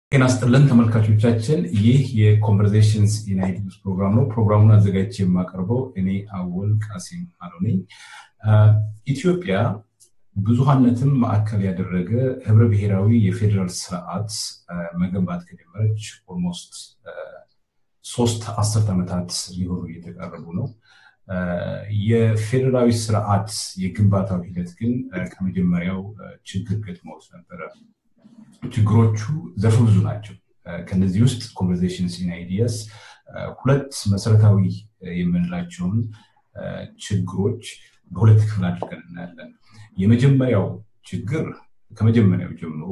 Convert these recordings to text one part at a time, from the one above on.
ጤና ይስጥልን ተመልካቾቻችን፣ ይህ የኮንቨርሴሽንስ ኢን አይዲያስ ፕሮግራም ነው። ፕሮግራሙን አዘጋጅቼ የማቀርበው እኔ አወል ቃሲም አሎ ነኝ። ኢትዮጵያ ብዙሃነትን ማዕከል ያደረገ ህብረ ብሔራዊ የፌዴራል ስርዓት መገንባት ከጀመረች ኦልሞስት ሶስት አስርት ዓመታት ሊሆኑ እየተቃረቡ ነው። የፌዴራዊ ስርዓት የግንባታው ሂደት ግን ከመጀመሪያው ችግር ገጥመውት ነበረ። ችግሮቹ ዘርፈ ብዙ ናቸው። ከነዚህ ውስጥ ኮንቨርሴሽንስ ኢን አይዲያስ ሁለት መሰረታዊ የምንላቸውን ችግሮች በሁለት ክፍል አድርገን እናያለን። የመጀመሪያው ችግር ከመጀመሪያው ጀምሮ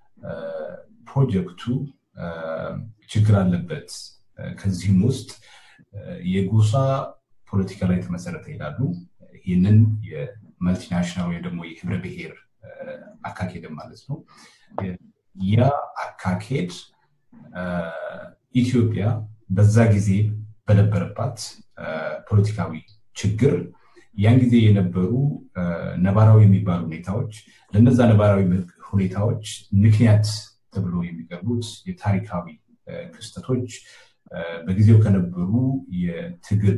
ፕሮጀክቱ ችግር አለበት። ከዚህም ውስጥ የጎሳ ፖለቲካ ላይ የተመሰረተ ይላሉ። ይህንን የመልቲናሽናል ወይ ደግሞ የህብረ ብሔር አካሄድ ማለት ነው። ያ አካሄድ ኢትዮጵያ በዛ ጊዜ በነበረባት ፖለቲካዊ ችግር ያን ጊዜ የነበሩ ነባራዊ የሚባሉ ሁኔታዎች ለነዛ ነባራዊ ሁኔታዎች ምክንያት ተብሎ የሚቀርቡት የታሪካዊ ክስተቶች በጊዜው ከነበሩ የትግል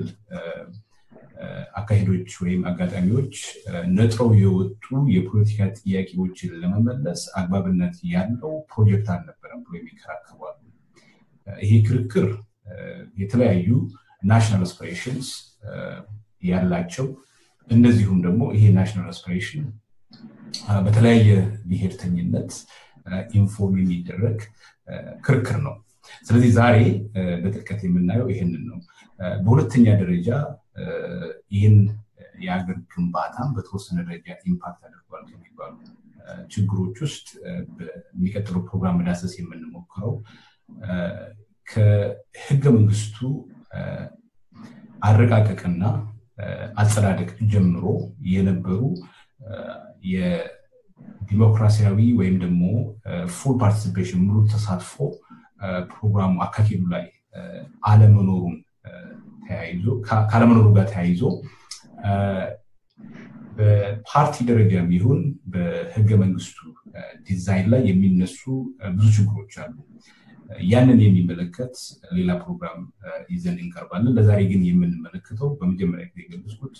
አካሄዶች ወይም አጋጣሚዎች ነጥረው የወጡ የፖለቲካ ጥያቄዎችን ለመመለስ አግባብነት ያለው ፕሮጀክት አልነበረም ብሎ የሚከራከሯሉ። ይሄ ክርክር የተለያዩ ናሽናል አስፒሬሽንስ ያላቸው እንደዚሁም ደግሞ ይሄ ናሽናል አስፒሬሽን በተለያየ ብሔርተኝነት ኢንፎርም የሚደረግ ክርክር ነው። ስለዚህ ዛሬ በጥልቀት የምናየው ይህንን ነው። በሁለተኛ ደረጃ ይህን የሀገር ግንባታም በተወሰነ ደረጃ ኢምፓክት አድርጓል ከሚባሉ ችግሮች ውስጥ በሚቀጥለው ፕሮግራም መዳሰስ የምንሞክረው ከህገ መንግስቱ አረቃቀቅና አጸዳደቅ ጀምሮ የነበሩ የዲሞክራሲያዊ ወይም ደግሞ ፉል ፓርቲሲፔሽን ሙሉ ተሳትፎ ፕሮግራሙ አካሄዱ ላይ አለመኖሩን ተያይዞ ካለመኖሩ ጋር ተያይዞ በፓርቲ ደረጃም ይሁን በህገ መንግስቱ ዲዛይን ላይ የሚነሱ ብዙ ችግሮች አሉ። ያንን የሚመለከት ሌላ ፕሮግራም ይዘን እንቀርባለን። ለዛሬ ግን የምንመለከተው በመጀመሪያ ጊዜ የገለጽኩት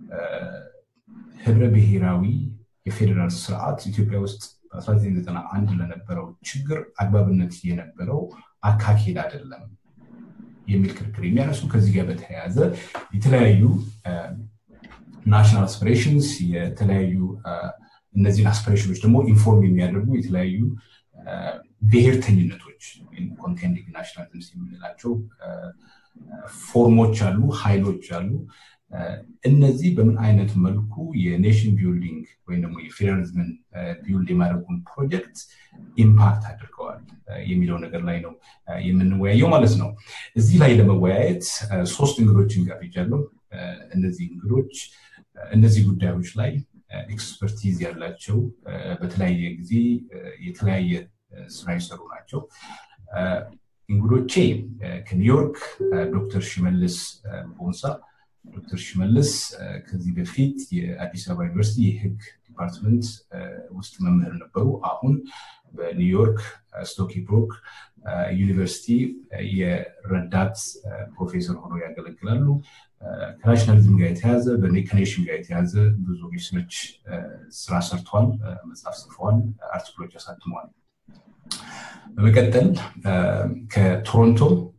ህብረ ብሔራዊ የፌዴራል ስርዓት ኢትዮጵያ ውስጥ በ1991 ለነበረው ችግር አግባብነት የነበረው አካሄድ አይደለም የሚል ክርክር የሚያነሱ ከዚህ ጋር በተያያዘ የተለያዩ ናሽናል አስፒሬሽንስ የተለያዩ እነዚህን አስፒሬሽኖች ደግሞ ኢንፎርም የሚያደርጉ የተለያዩ ብሔርተኝነቶች ኮንቴንዲንግ ናሽናሊዝምስ የምንላቸው ፎርሞች አሉ፣ ኃይሎች አሉ። እነዚህ በምን አይነት መልኩ የኔሽን ቢልዲንግ ወይም ደግሞ የፌዴራሊዝምን ቢልድ የማድረጉን ፕሮጀክት ኢምፓክት አድርገዋል የሚለው ነገር ላይ ነው የምንወያየው ማለት ነው። እዚህ ላይ ለመወያየት ሶስት እንግዶችን ጋብዣለሁ። እነዚህ እንግዶች እነዚህ ጉዳዮች ላይ ኤክስፐርቲዝ ያላቸው በተለያየ ጊዜ የተለያየ ስራ የሰሩ ናቸው። እንግዶቼ ከኒውዮርክ ዶክተር ሽመልስ ቦንሳ ዶክተር ሽመልስ ከዚህ በፊት የአዲስ አበባ ዩኒቨርሲቲ የህግ ዲፓርትመንት ውስጥ መምህር ነበሩ። አሁን በኒውዮርክ ስቶኪ ብሮክ ዩኒቨርሲቲ የረዳት ፕሮፌሰር ሆነው ያገለግላሉ። ከናሽናሊዝም ጋር የተያዘ ከኔሽን ጋር የተያዘ ብዙ ሪሰርች ስራ ሰርተዋል፣ መጽሐፍ ጽፈዋል፣ አርቲክሎች አሳትመዋል። በመቀጠል ከቶሮንቶ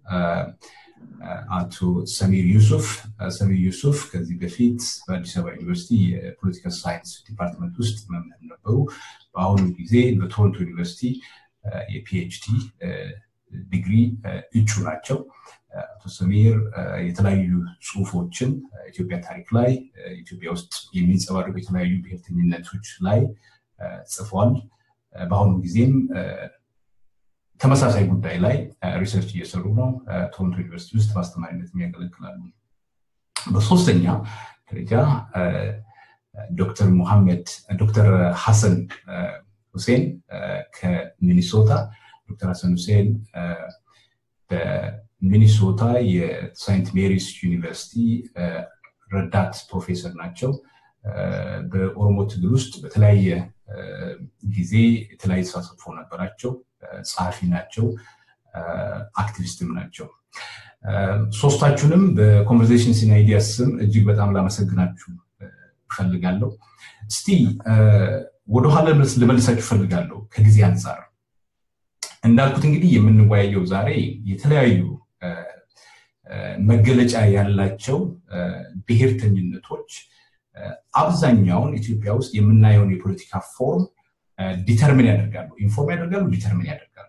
አቶ ሰሚር ዩሱፍ ሰሚር ዩሱፍ ከዚህ በፊት በአዲስ አበባ ዩኒቨርሲቲ የፖለቲካል ሳይንስ ዲፓርትመንት ውስጥ መምህር ነበሩ። በአሁኑ ጊዜ በቶሮንቶ ዩኒቨርሲቲ የፒኤችዲ ዲግሪ እጩ ናቸው። አቶ ሰሚር የተለያዩ ጽሁፎችን ኢትዮጵያ ታሪክ ላይ ኢትዮጵያ ውስጥ የሚንጸባረቁ የተለያዩ ብሔርተኝነቶች ላይ ጽፏል። በአሁኑ ጊዜም ተመሳሳይ ጉዳይ ላይ ሪሰርች እየሰሩ ነው። ቶሮንቶ ዩኒቨርሲቲ ውስጥ በአስተማሪነት የሚያገለግላሉ። በሶስተኛ ደረጃ ዶክተር ሙሐመድ ዶክተር ሐሰን ሁሴን ከሚኒሶታ ዶክተር ሐሰን ሁሴን በሚኒሶታ የሳይንት ሜሪስ ዩኒቨርሲቲ ረዳት ፕሮፌሰር ናቸው። በኦሮሞ ትግል ውስጥ በተለያየ ጊዜ የተለያየ ተሳትፎ ነበራቸው። ጸሐፊ ናቸው፣ አክቲቪስትም ናቸው። ሶስታችሁንም በኮንቨርሴሽንስ ኢን አይዲያስ ስም እጅግ በጣም ላመሰግናችሁ እፈልጋለሁ። እስቲ ወደኋላ ልመልሳችሁ እፈልጋለሁ ከጊዜ አንጻር እንዳልኩት እንግዲህ የምንወያየው ዛሬ የተለያዩ መገለጫ ያላቸው ብሔርተኝነቶች አብዛኛውን ኢትዮጵያ ውስጥ የምናየውን የፖለቲካ ፎርም ዲተርሚን ያደርጋሉ፣ ኢንፎርም ያደርጋሉ፣ ዲተርሚን ያደርጋሉ።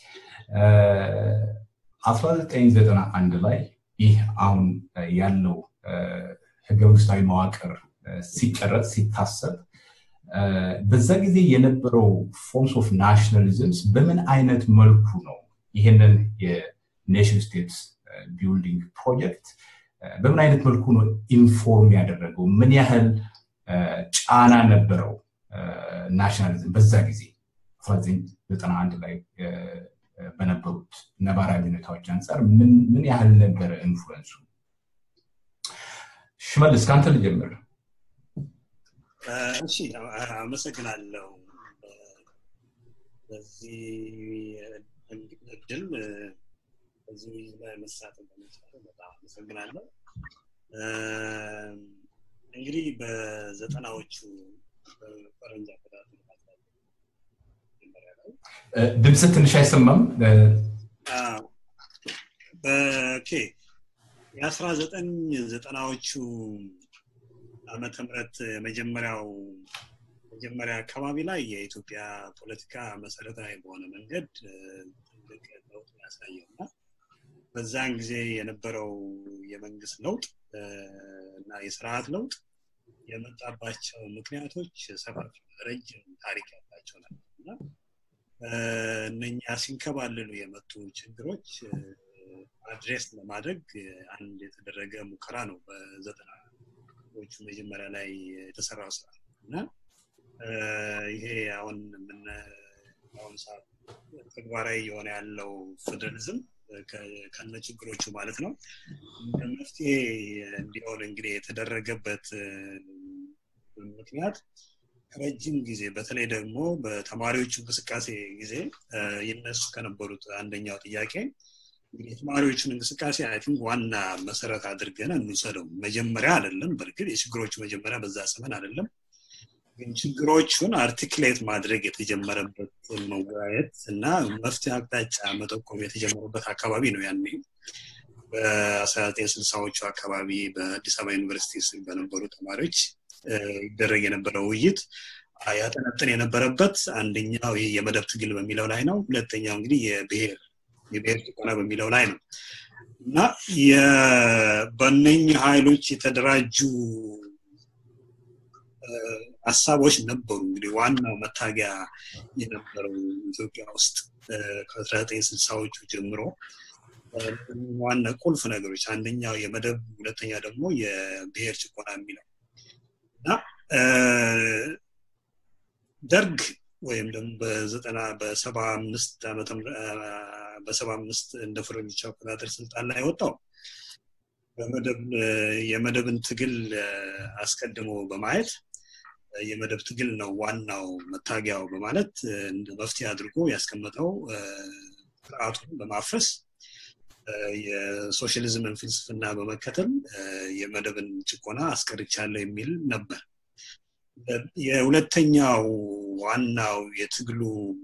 1991 ላይ ይህ አሁን ያለው ህገ መንግስታዊ መዋቅር ሲቀረጽ ሲታሰብ በዛ ጊዜ የነበረው ፎርምስ ኦፍ ናሽናሊዝምስ በምን አይነት መልኩ ነው ይህንን የኔሽን ስቴትስ ቢልዲንግ ፕሮጀክት በምን አይነት መልኩ ነው ኢንፎርም ያደረገው? ምን ያህል ጫና ነበረው ናሽናሊዝም በዛ ጊዜ 1991 ላይ በነበሩት ነባራዊ ሁኔታዎች አንጻር ምን ያህል ነበረ ኢንፍሉንሱ? ሽመልስ ከአንተ ልጀምር። እሺ፣ አመሰግናለሁ በዚህ እድል በዚህ ላይ መሳተፍ በመቻል በጣም አመሰግናለሁ። እንግዲህ በዘጠናዎቹ በፈረንጅ አቆጣጠር ድምፅ ትንሽ አይሰማም። በኬ የአስራ ዘጠኝ ዘጠናዎቹ ዓመተ ምህረት መጀመሪያው መጀመሪያ አካባቢ ላይ የኢትዮጵያ ፖለቲካ መሰረታዊ በሆነ መንገድ ትልቅ ለውጥ ያሳየው እና በዛን ጊዜ የነበረው የመንግስት ለውጥ እና የስርዓት ለውጥ የመጣባቸው ምክንያቶች ሰፋፊ ረጅም ታሪክ ያላቸው ናቸው እና እነኛ ሲንከባለሉ የመጡ ችግሮች አድሬስ ለማድረግ አንድ የተደረገ ሙከራ ነው በዘጠናዎቹ መጀመሪያ ላይ የተሰራው ስራ እና ይሄ አሁን ምን አሁን ሰዓት ተግባራዊ የሆነ ያለው ፌዴራሊዝም ከነ ችግሮቹ ማለት ነው መፍትሄ እንዲሆን እንግዲህ የተደረገበት ምክንያት ረጅም ጊዜ በተለይ ደግሞ በተማሪዎቹ እንቅስቃሴ ጊዜ ይነሱ ከነበሩት አንደኛው ጥያቄ እንግዲህ የተማሪዎቹን እንቅስቃሴ አይ ቲንክ ዋና መሰረት አድርገን እንውሰደው። መጀመሪያ አይደለም፣ በእርግጥ የችግሮቹ መጀመሪያ በዛ ዘመን አይደለም፣ ግን ችግሮቹን አርቲክሌት ማድረግ የተጀመረበት መወያየት እና መፍትሄ አቅጣጫ መጠቆም የተጀመረበት አካባቢ ነው። ያኔ በአስራ ዘጠኝ ስልሳዎቹ አካባቢ በአዲስ አበባ ዩኒቨርሲቲ ስር በነበሩ ተማሪዎች ይደረግ የነበረው ውይይት ያጠነጥን የነበረበት አንደኛው ይህ የመደብ ትግል በሚለው ላይ ነው። ሁለተኛው እንግዲህ የብሔር የብሔር ጭቆና በሚለው ላይ ነው እና በእነኝህ ኃይሎች የተደራጁ ሀሳቦች ነበሩ። እንግዲህ ዋናው መታጊያ የነበረው ኢትዮጵያ ውስጥ ከአስራ ዘጠኝ ስልሳዎቹ ጀምሮ ዋና ቁልፍ ነገሮች አንደኛው የመደብ ሁለተኛ ደግሞ የብሔር ጭቆና የሚለው እና ደርግ ወይም ደግሞ በዘጠና በሰባ አምስት ዓመተ በሰባ አምስት እንደ ፈረንጆች አቆጣጠር ስልጣን ላይ ወጣው በመደብ የመደብን ትግል አስቀድሞ በማየት የመደብ ትግል ነው ዋናው መታጊያው በማለት እንደ መፍትሄ አድርጎ ያስቀመጠው ስርዓቱን በማፍረስ የሶሻሊዝምን ፍልስፍና በመከተል የመደብን ጭቆና አስቀርቻለሁ የሚል ነበር። የሁለተኛው ዋናው የትግሉ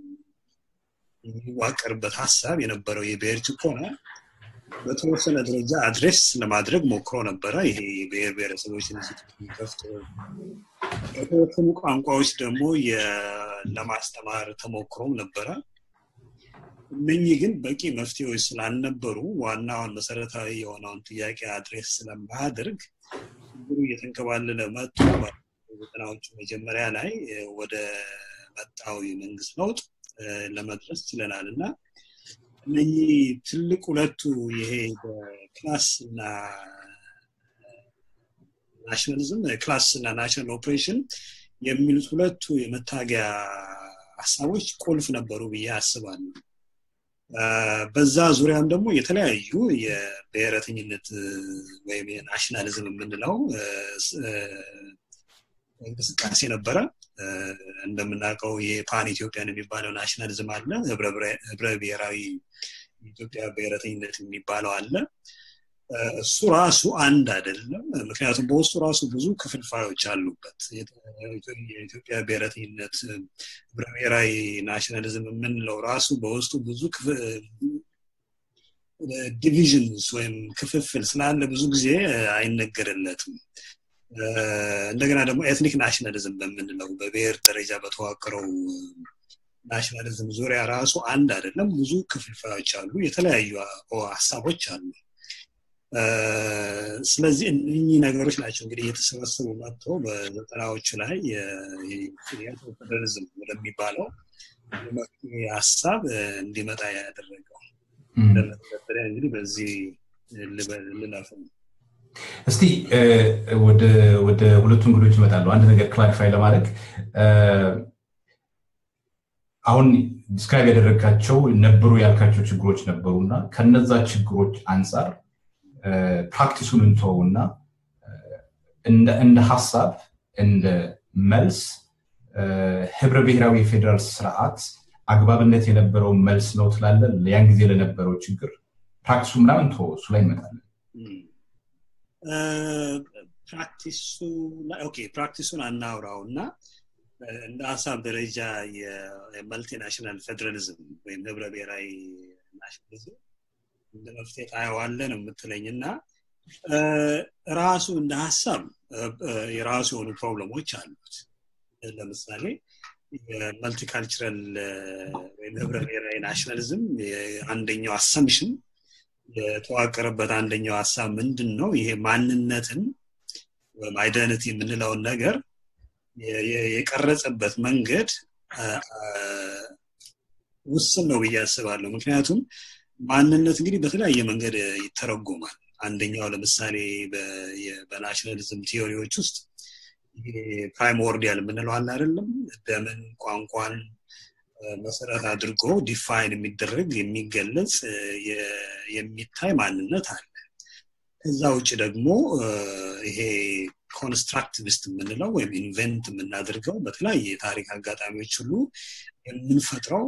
የሚዋቀርበት ሀሳብ የነበረው የብሔር ጭቆና በተወሰነ ደረጃ አድሬስ ለማድረግ ሞክሮ ነበረ። ይሄ የብሔር ብሔረሰቦች ከፍቶ በተወሰኑ ቋንቋዎች ደግሞ ለማስተማር ተሞክሮም ነበረ። እነኚህ ግን በቂ መፍትሄዎች ስላልነበሩ ዋናውን መሰረታዊ የሆነውን ጥያቄ አድሬስ ስለማያደርግ ችግሩ እየተንከባለለ መጥቶ ዘጠናዎቹ መጀመሪያ ላይ ወደ መጣው የመንግስት ለውጥ ለመድረስ ችለናል እና እነኚህ ትልቅ ሁለቱ ይሄ በክላስ እና ናሽናሊዝም ክላስ እና ናሽናል ኦፕሬሽን የሚሉት ሁለቱ የመታገያ ሀሳቦች ቁልፍ ነበሩ ብዬ አስባለሁ። በዛ ዙሪያም ደግሞ የተለያዩ የብሔረተኝነት ወይም የናሽናሊዝም የምንለው እንቅስቃሴ ነበረ እንደምናውቀው የፓን ኢትዮጵያን የሚባለው ናሽናሊዝም አለ ህብረ ብሔራዊ ኢትዮጵያ ብሔረተኝነት የሚባለው አለ እሱ ራሱ አንድ አይደለም ምክንያቱም በውስጡ ራሱ ብዙ ክፍልፋዮች አሉበት የኢትዮጵያ ብሔረተኝነት ህብረ ብሔራዊ ናሽናሊዝም የምንለው ራሱ በውስጡ ብዙ ዲቪዥንስ ወይም ክፍፍል ስላለ ብዙ ጊዜ አይነገርለትም እንደገና ደግሞ ኤትኒክ ናሽናሊዝም በምንለው በብሔር ደረጃ በተዋቀረው ናሽናሊዝም ዙሪያ ራሱ አንድ አይደለም ብዙ ክፍልፋዮች አሉ የተለያዩ ሀሳቦች አሉ ስለዚህ እነኚህ ነገሮች ናቸው እንግዲህ እየተሰበሰቡ መጥተው በዘጠናዎቹ ላይ ፌዴራሊዝም ወደሚባለው ሀሳብ እንዲመጣ ያደረገው ለመተዳደሪያ እንግዲህ በዚህ ልለፍ ነው እስቲ ወደ ሁለቱ እንግዶች ይመጣሉ አንድ ነገር ክላሪፋይ ለማድረግ አሁን ዲስክራይብ ያደረጋቸው ነበሩ ያልካቸው ችግሮች ነበሩ እና ከነዛ ችግሮች አንጻር ፕራክቲሱን እንተውና እንደ ሀሳብ እንደ መልስ ህብረ ብሔራዊ የፌዴራል ስርዓት አግባብነት የነበረው መልስ ነው ትላለ ያን ጊዜ ለነበረው ችግር ፕራክቲሱ ምናምን ቶ እሱ ላይ እንመጣለን ፕራክቲሱን አናውራው እና እንደ ሀሳብ ደረጃ የመልቲናሽናል ፌዴራሊዝም ወይም ህብረ ብሔራዊ ናሽናሊዝም እንደ መፍትሄ ታየዋለ ነው የምትለኝ እና ራሱ እንደ ሀሳብ የራሱ የሆኑ ፕሮብለሞች አሉት ለምሳሌ የመልቲካልቸራል ወይም ህብረ ብሔራዊ ናሽናሊዝም አንደኛው አሰምሽን የተዋቀረበት አንደኛው ሀሳብ ምንድን ነው ይሄ ማንነትን ወይም አይደንቲ የምንለውን ነገር የቀረጸበት መንገድ ውስን ነው ብዬ አስባለሁ ምክንያቱም ማንነት እንግዲህ በተለያየ መንገድ ይተረጎማል አንደኛው ለምሳሌ በናሽናሊዝም ቲዮሪዎች ውስጥ ፕራይሞርዲያል የምንለው አለ አይደለም ደምን ቋንቋን መሰረት አድርጎ ዲፋይን የሚደረግ የሚገለጽ የሚታይ ማንነት አለ ከዛ ውጭ ደግሞ ይሄ ኮንስትራክቲቪስት የምንለው ወይም ኢንቨንት የምናደርገው በተለያየ የታሪክ አጋጣሚዎች ሁሉ የምንፈጥረው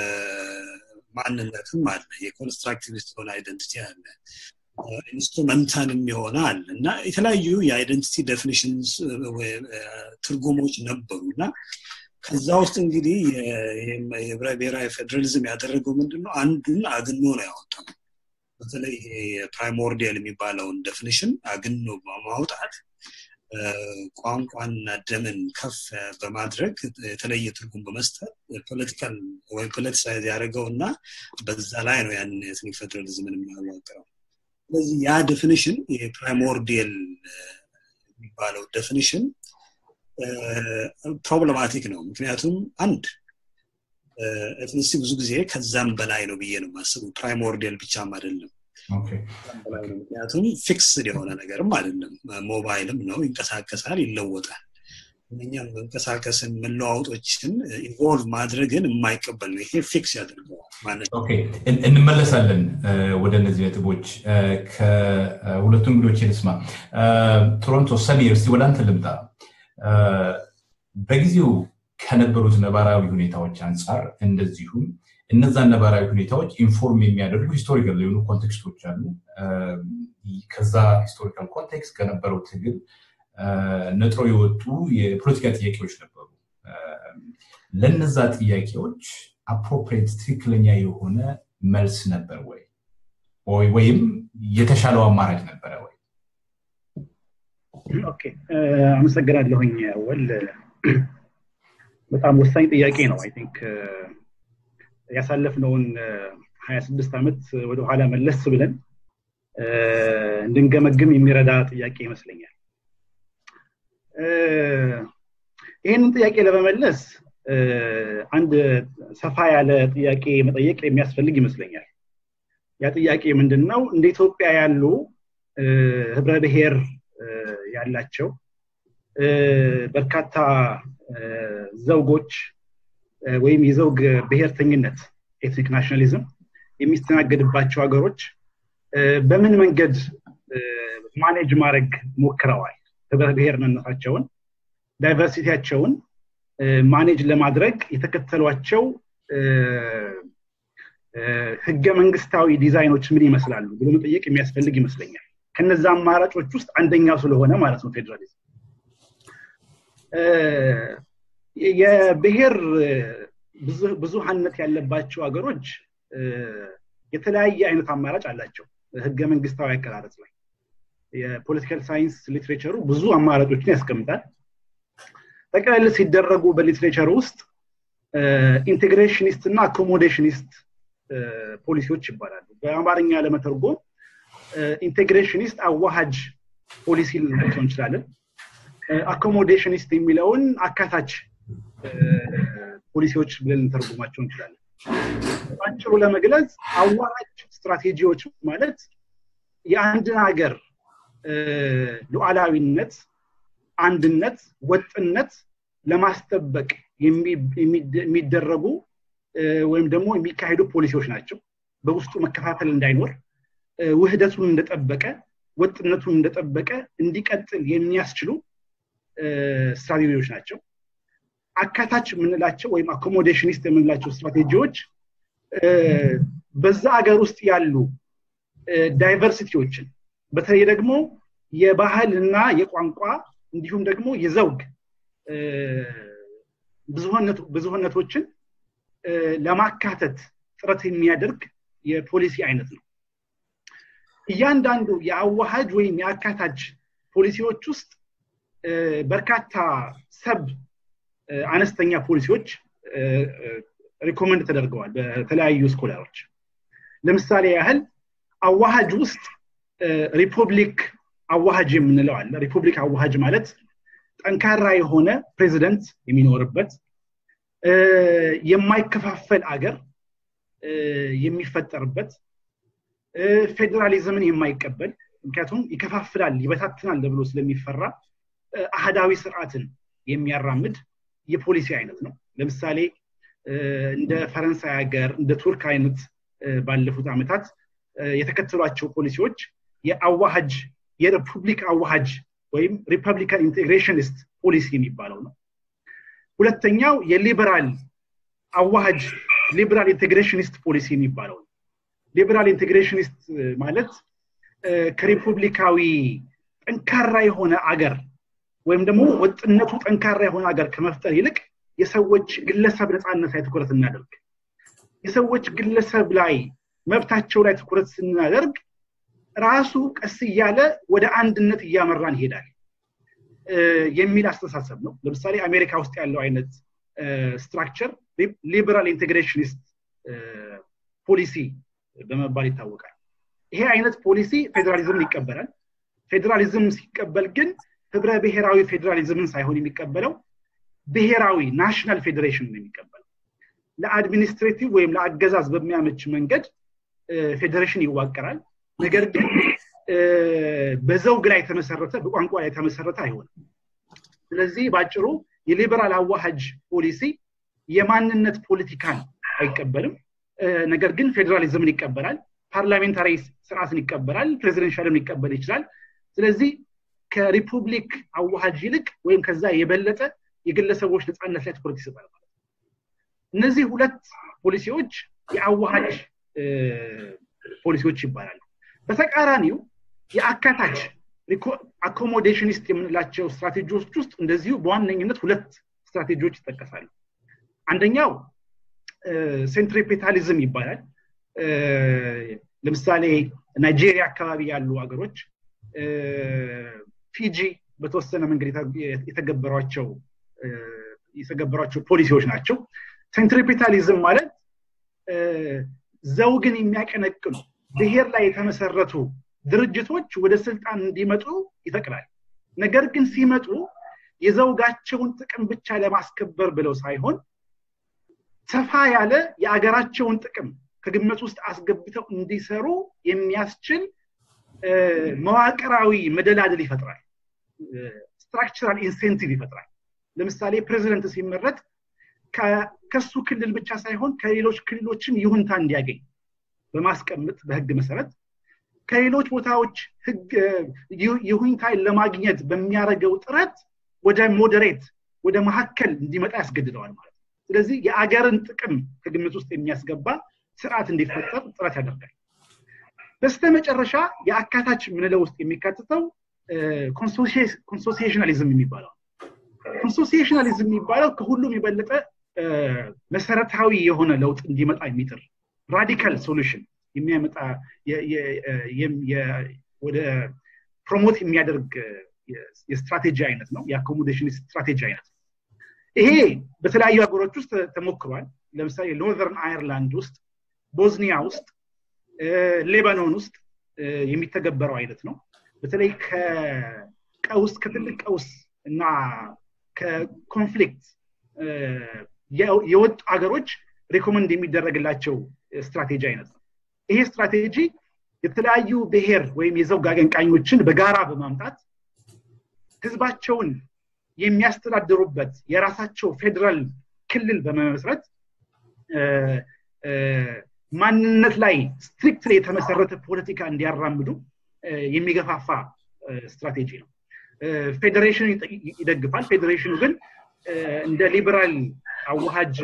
ማንነትም አለ የኮንስትራክቲቪስት የሆነ አይደንቲቲ አለ ኢንስትሩመንታልም የሆነ አለ እና የተለያዩ የአይደንቲቲ ዴፊኒሽንስ ትርጉሞች ነበሩ እና ከዛ ውስጥ እንግዲህ የህብረ ብሔራዊ ፌዴራሊዝም ያደረገው ምንድን ነው አንዱን አግኖ ነው ያወጣው በተለይ ፕራይሞርዲያል የሚባለውን ዴፊኒሽን አግኖ በማውጣት ቋንቋና ደምን ከፍ በማድረግ የተለየ ትርጉም በመስጠት ፖለቲካል ወይም ፖለቲሳይዝ ያደረገው እና በዛ ላይ ነው ያን ኤትኒክ ፌዴራሊዝምን የሚያዋቅረው ስለዚህ ያ ዴፊኒሽን የፕራይሞርዲየል የሚባለው ዴፊኒሽን ፕሮብለማቲክ ነው ምክንያቱም አንድ ኤትኒሲቲ ብዙ ጊዜ ከዛም በላይ ነው ብዬ ነው የማስበው ፕራይሞርዲየል ብቻም አይደለም ምክንያቱም ፊክስድ የሆነ ነገርም አይደለም ሞባይልም ነው ይንቀሳቀሳል ይለወጣል እኛም መንቀሳቀስን መለዋወጦችን ኢንቮልቭ ማድረግን የማይቀበል ነው ይሄ ፊክስ ያደርገዋል እንመለሳለን ወደ እነዚህ ነጥቦች ከሁለቱ እንግዶች ልስማ ቶሮንቶ ሰሚር እስቲ ወደ አንተ ልምጣ በጊዜው ከነበሩት ነባራዊ ሁኔታዎች አንጻር እንደዚሁም እነዛን ነባራዊ ሁኔታዎች ኢንፎርም የሚያደርጉ ሂስቶሪካል የሆኑ ኮንቴክስቶች አሉ ከዛ ሂስቶሪካል ኮንቴክስት ከነበረው ትግል ነጥሮ የወጡ የፖለቲካ ጥያቄዎች ነበሩ ለነዛ ጥያቄዎች አፕሮፕሬት ትክክለኛ የሆነ መልስ ነበር ወይ ወይም የተሻለው አማራጭ ነበረ ወይ አመሰግናለሁኝ ወል በጣም ወሳኝ ጥያቄ ነው አይ ቲንክ ያሳለፍነውን ሀያ ስድስት ዓመት ወደኋላ መለስ ብለን እንድንገመግም የሚረዳ ጥያቄ ይመስለኛል ይህንን ጥያቄ ለመመለስ አንድ ሰፋ ያለ ጥያቄ መጠየቅ የሚያስፈልግ ይመስለኛል ያ ጥያቄ ምንድን ነው እንደ ኢትዮጵያ ያሉ ህብረ ብሔር ያላቸው በርካታ ዘውጎች ወይም የዘውግ ብሔርተኝነት ኤትኒክ ናሽናሊዝም የሚስተናገድባቸው ሀገሮች በምን መንገድ ማኔጅ ማድረግ ሞክረዋል ህብረ ብሔርነታቸውን ዳይቨርሲቲያቸውን ማኔጅ ለማድረግ የተከተሏቸው ህገ መንግስታዊ ዲዛይኖች ምን ይመስላሉ ብሎ መጠየቅ የሚያስፈልግ ይመስለኛል ከነዛ አማራጮች ውስጥ አንደኛው ስለሆነ ማለት ነው ፌዴራሊዝም የብሔር ብዙሀነት ያለባቸው ሀገሮች የተለያየ አይነት አማራጭ አላቸው ህገ መንግስታዊ አቀራረጽ ላይ የፖለቲካል ሳይንስ ሊትሬቸሩ ብዙ አማራጮችን ያስቀምጣል ጠቅላላ ሲደረጉ በሊትሬቸር ውስጥ ኢንቴግሬሽኒስት እና አኮሞዴሽኒስት ፖሊሲዎች ይባላሉ በአማርኛ ለመተርጎም ኢንቴግሬሽኒስት አዋሃጅ ፖሊሲ ልንላቸው እንችላለን አኮሞዴሽኒስት የሚለውን አካታች ፖሊሲዎች ብለን ልንተርጉማቸው እንችላለን ባጭሩ ለመግለጽ አዋራጅ ስትራቴጂዎች ማለት የአንድን ሀገር ሉዓላዊነት አንድነት ወጥነት ለማስጠበቅ የሚደረጉ ወይም ደግሞ የሚካሄዱ ፖሊሲዎች ናቸው በውስጡ መከፋፈል እንዳይኖር ውህደቱን እንደጠበቀ ወጥነቱን እንደጠበቀ እንዲቀጥል የሚያስችሉ ስትራቴጂዎች ናቸው አካታች የምንላቸው ወይም አኮሞዴሽኒስት የምንላቸው ስትራቴጂዎች በዛ ሀገር ውስጥ ያሉ ዳይቨርሲቲዎችን በተለይ ደግሞ የባህል እና የቋንቋ እንዲሁም ደግሞ የዘውግ ብዙህነቶችን ለማካተት ጥረት የሚያደርግ የፖሊሲ አይነት ነው እያንዳንዱ የአዋሃጅ ወይም የአካታች ፖሊሲዎች ውስጥ በርካታ ሰብ አነስተኛ ፖሊሲዎች ሪኮመንድ ተደርገዋል በተለያዩ ስኮላሮች ለምሳሌ ያህል አዋሃጅ ውስጥ ሪፑብሊክ አዋሃጅ የምንለው አለ ሪፑብሊክ አዋሃጅ ማለት ጠንካራ የሆነ ፕሬዚደንት የሚኖርበት የማይከፋፈል አገር የሚፈጠርበት ፌዴራሊዝምን የማይቀበል ምክንያቱም ይከፋፍላል ይበታትናል ተብሎ ስለሚፈራ አህዳዊ ስርዓትን የሚያራምድ የፖሊሲ አይነት ነው ለምሳሌ እንደ ፈረንሳይ ሀገር እንደ ቱርክ አይነት ባለፉት ዓመታት የተከተሏቸው ፖሊሲዎች የአዋሃጅ የሪፑብሊክ አዋሃጅ ወይም ሪፐብሊካን ኢንቴግሬሽኒስት ፖሊሲ የሚባለው ነው ሁለተኛው የሊበራል አዋሃጅ ሊበራል ኢንቴግሬሽኒስት ፖሊሲ የሚባለው ነው ሊበራል ኢንቴግሬሽኒስት ማለት ከሪፑብሊካዊ ጠንካራ የሆነ አገር ወይም ደግሞ ወጥነቱ ጠንካራ የሆነ ሀገር ከመፍጠር ይልቅ የሰዎች ግለሰብ ነፃነት ላይ ትኩረት እናደርግ የሰዎች ግለሰብ ላይ መብታቸው ላይ ትኩረት ስናደርግ ራሱ ቀስ እያለ ወደ አንድነት እያመራን ይሄዳል የሚል አስተሳሰብ ነው ለምሳሌ አሜሪካ ውስጥ ያለው አይነት ስትራክቸር ሊበራል ኢንቴግሬሽኒስት ፖሊሲ በመባል ይታወቃል ይሄ አይነት ፖሊሲ ፌዴራሊዝምን ይቀበላል ፌዴራሊዝም ሲቀበል ግን ህብረ ብሔራዊ ፌዴራሊዝምን ሳይሆን የሚቀበለው ብሔራዊ ናሽናል ፌዴሬሽን ነው የሚቀበለው ለአድሚኒስትሬቲቭ ወይም ለአገዛዝ በሚያመች መንገድ ፌዴሬሽን ይዋቀራል ነገር ግን በዘውግ ላይ የተመሰረተ በቋንቋ ላይ የተመሰረተ አይሆንም ስለዚህ በአጭሩ የሊበራል አዋሃጅ ፖሊሲ የማንነት ፖለቲካን አይቀበልም ነገር ግን ፌዴራሊዝምን ይቀበላል ፓርላሜንታሪ ስርዓትን ይቀበላል ፕሬዚደንሻልን ሊቀበል ይችላል ስለዚህ ከሪፑብሊክ አዋሃጅ ይልቅ ወይም ከዛ የበለጠ የግለሰቦች ነፃነት ላይ ትኩረት ይሰጣል ማለት እነዚህ ሁለት ፖሊሲዎች የአዋሃጅ ፖሊሲዎች ይባላሉ በተቃራኒው የአካታች አኮሞዴሽኒስት የምንላቸው ስትራቴጂዎች ውስጥ እንደዚሁ በዋነኝነት ሁለት ስትራቴጂዎች ይጠቀሳሉ አንደኛው ሴንትሪፔታሊዝም ይባላል ለምሳሌ ናይጄሪያ አካባቢ ያሉ ሀገሮች ፊጂ በተወሰነ መንገድ የተገበሯቸው የተገበሯቸው ፖሊሲዎች ናቸው ሴንትሪፔታሊዝም ማለት ዘውግን የሚያቀነቅኑ ብሔር ላይ የተመሰረቱ ድርጅቶች ወደ ስልጣን እንዲመጡ ይፈቅዳል ነገር ግን ሲመጡ የዘውጋቸውን ጥቅም ብቻ ለማስከበር ብለው ሳይሆን ሰፋ ያለ የአገራቸውን ጥቅም ከግምት ውስጥ አስገብተው እንዲሰሩ የሚያስችል መዋቅራዊ መደላደል ይፈጥራል ስትራክቸራል ኢንሴንቲቭ ይፈጥራል ለምሳሌ ፕሬዚደንት ሲመረጥ ከሱ ክልል ብቻ ሳይሆን ከሌሎች ክልሎችን ይሁንታ እንዲያገኝ በማስቀመጥ በህግ መሰረት ከሌሎች ቦታዎች ይሁንታ ለማግኘት በሚያደርገው ጥረት ወደ ሞዴሬት ወደ መካከል እንዲመጣ ያስገድደዋል ማለት ነው ስለዚህ የአገርን ጥቅም ከግምት ውስጥ የሚያስገባ ስርዓት እንዲፈጠር ጥረት ያደርጋል በስተ መጨረሻ የአካታች ምንለው ውስጥ የሚካትተው ኮንሶሲሽናሊዝም የሚባለው ኮንሶሲሽናሊዝም የሚባለው ከሁሉም የበለጠ መሰረታዊ የሆነ ለውጥ እንዲመጣ የሚጥር ራዲካል ሶሉሽን የሚያመጣ ወደ ፕሮሞት የሚያደርግ የስትራቴጂ አይነት ነው የአኮሞዴሽን ስትራቴጂ አይነት ነው ይሄ በተለያዩ ሀገሮች ውስጥ ተሞክሯል ለምሳሌ ኖርዘርን አየርላንድ ውስጥ ቦዝኒያ ውስጥ ሌባኖን ውስጥ የሚተገበረው አይነት ነው በተለይ ከቀውስ ከትልቅ ቀውስ እና ከኮንፍሊክት የወጡ ሀገሮች ሪኮመንድ የሚደረግላቸው ስትራቴጂ አይነት ነው ይሄ ስትራቴጂ የተለያዩ ብሔር ወይም የዘውግ አቀንቃኞችን በጋራ በማምጣት ህዝባቸውን የሚያስተዳድሩበት የራሳቸው ፌዴራል ክልል በመመስረት ማንነት ላይ ስትሪክት የተመሰረተ ፖለቲካ እንዲያራምዱ የሚገፋፋ ስትራቴጂ ነው ፌዴሬሽኑ ይደግፋል ፌዴሬሽኑ ግን እንደ ሊበራል አዋሃጅ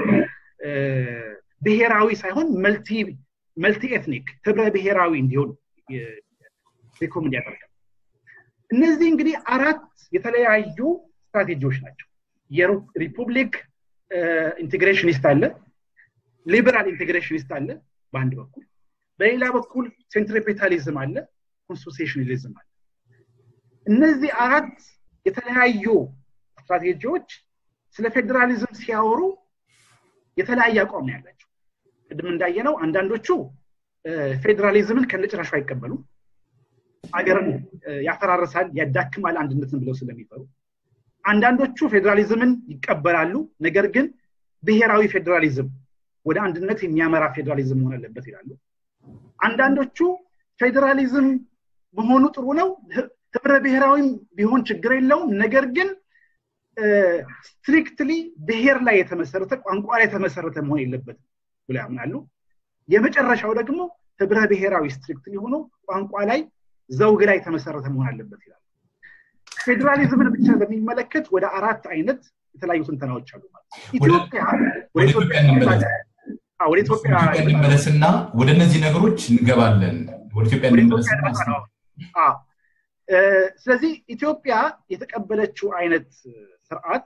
ብሔራዊ ሳይሆን መልቲ ኤትኒክ ህብረ ብሔራዊ እንዲሆን ሪኮመንድ ያደርጋል እነዚህ እንግዲህ አራት የተለያዩ ስትራቴጂዎች ናቸው የሪፑብሊክ ኢንቴግሬሽኒስት አለ ሊበራል ኢንቴግሬሽኒስት አለ በአንድ በኩል በሌላ በኩል ሴንትሪፔታሊዝም አለ ኮንስቲቱሽናሊዝም አለ እነዚህ አራት የተለያዩ ስትራቴጂዎች ስለ ፌዴራሊዝም ሲያወሩ የተለያየ አቋም ነው ያላቸው ቅድም እንዳየነው አንዳንዶቹ ፌዴራሊዝምን ከነጭራሹ አይቀበሉም አገርን ያፈራርሳል ያዳክማል አንድነትን ብለው ስለሚፈሩ አንዳንዶቹ ፌዴራሊዝምን ይቀበላሉ ነገር ግን ብሔራዊ ፌዴራሊዝም ወደ አንድነት የሚያመራ ፌዴራሊዝም መሆን አለበት ይላሉ አንዳንዶቹ ፌዴራሊዝም መሆኑ ጥሩ ነው ህብረ ብሔራዊም ቢሆን ችግር የለውም ነገር ግን ስትሪክትሊ ብሔር ላይ የተመሰረተ ቋንቋ ላይ የተመሰረተ መሆን የለበትም ብሎ ያምናሉ የመጨረሻው ደግሞ ህብረ ብሔራዊ ስትሪክትሊ ሆኖ ቋንቋ ላይ ዘውግ ላይ የተመሰረተ መሆን አለበት ይላሉ ፌዴራሊዝምን ብቻ በሚመለከት ወደ አራት አይነት የተለያዩ ትንተናዎች አሉ ኢትዮጵያ ወደ ኢትዮጵያ እንመለስና ወደ እነዚህ ነገሮች እንገባለን ወደ ኢትዮጵያ እንመለስና ስለዚህ ኢትዮጵያ የተቀበለችው አይነት ስርዓት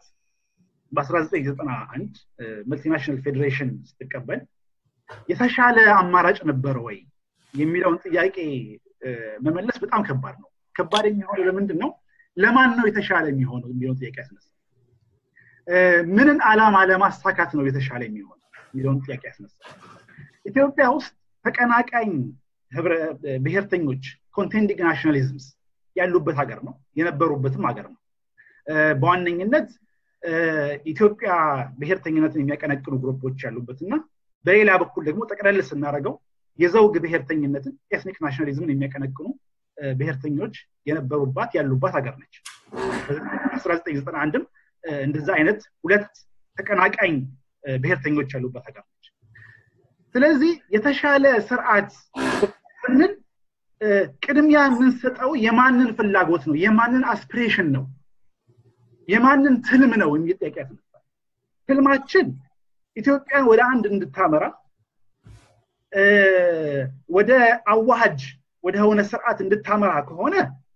በ1991 መልቲናሽናል ፌዴሬሽን ስትቀበል የተሻለ አማራጭ ነበረ ወይ የሚለውን ጥያቄ መመለስ በጣም ከባድ ነው ከባድ የሚሆነው ለምንድን ነው ለማን ነው የተሻለ የሚሆነው የሚለውን ጥያቄ ያስነሳል ምንን አላማ ለማሳካት ነው የተሻለ የሚሆነው የሚለውን ጥያቄ ያስነሳል ኢትዮጵያ ውስጥ ተቀናቃኝ ብሔርተኞች ኮንቴንዲንግ ናሽናሊዝምስ ያሉበት ሀገር ነው የነበሩበትም ሀገር ነው በዋነኝነት ኢትዮጵያ ብሔርተኝነትን የሚያቀነቅኑ ግሩፖች ያሉበት እና በሌላ በኩል ደግሞ ጠቅለል ስናደረገው የዘውግ ብሔርተኝነትን ኤትኒክ ናሽናሊዝምን የሚያቀነቅኑ ብሔርተኞች የነበሩባት ያሉባት ሀገር ነች 1991ም እንደዛ አይነት ሁለት ተቀናቃኝ ብሔርተኞች ያሉባት ሀገር ነች ስለዚህ የተሻለ ስርዓት ስንል ቅድሚያ የምንሰጠው የማንን ፍላጎት ነው የማንን አስፒሬሽን ነው የማንን ትልም ነው የሚል ጥያቄ ያስነሳል ትልማችን ኢትዮጵያን ወደ አንድ እንድታመራ ወደ አዋሃጅ ወደ ሆነ ስርዓት እንድታመራ ከሆነ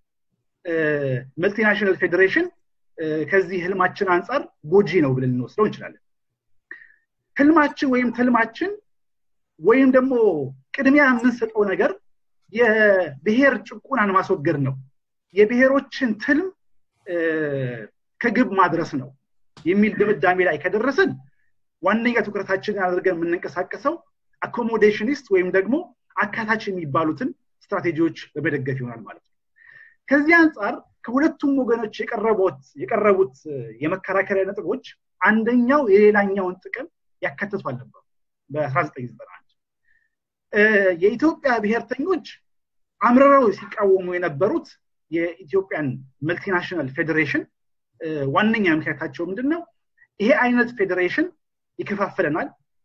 መልቲናሽናል ፌዴሬሽን ከዚህ ህልማችን አንጻር ጎጂ ነው ብለን እንወስደው እንችላለን ህልማችን ወይም ትልማችን ወይም ደግሞ ቅድሚያ የምንሰጠው ነገር የብሔር ጭቁናን ማስወገድ ነው የብሔሮችን ትልም ከግብ ማድረስ ነው የሚል ድምዳሜ ላይ ከደረስን ዋነኛ ትኩረታችንን አድርገን የምንንቀሳቀሰው አኮሞዴሽኒስት ወይም ደግሞ አካታች የሚባሉትን ስትራቴጂዎች በመደገፍ ይሆናል ማለት ነው ከዚህ አንጻር ከሁለቱም ወገኖች የቀረቡት የመከራከሪያ ነጥቦች አንደኛው የሌላኛውን ጥቅም ያካትቱ አልነበሩ በ1991 የኢትዮጵያ ብሔርተኞች አምርረው ሲቃወሙ የነበሩት የኢትዮጵያን መልቲናሽናል ፌዴሬሽን ዋነኛ ምክንያታቸው ምንድን ነው ይሄ አይነት ፌዴሬሽን ይከፋፍለናል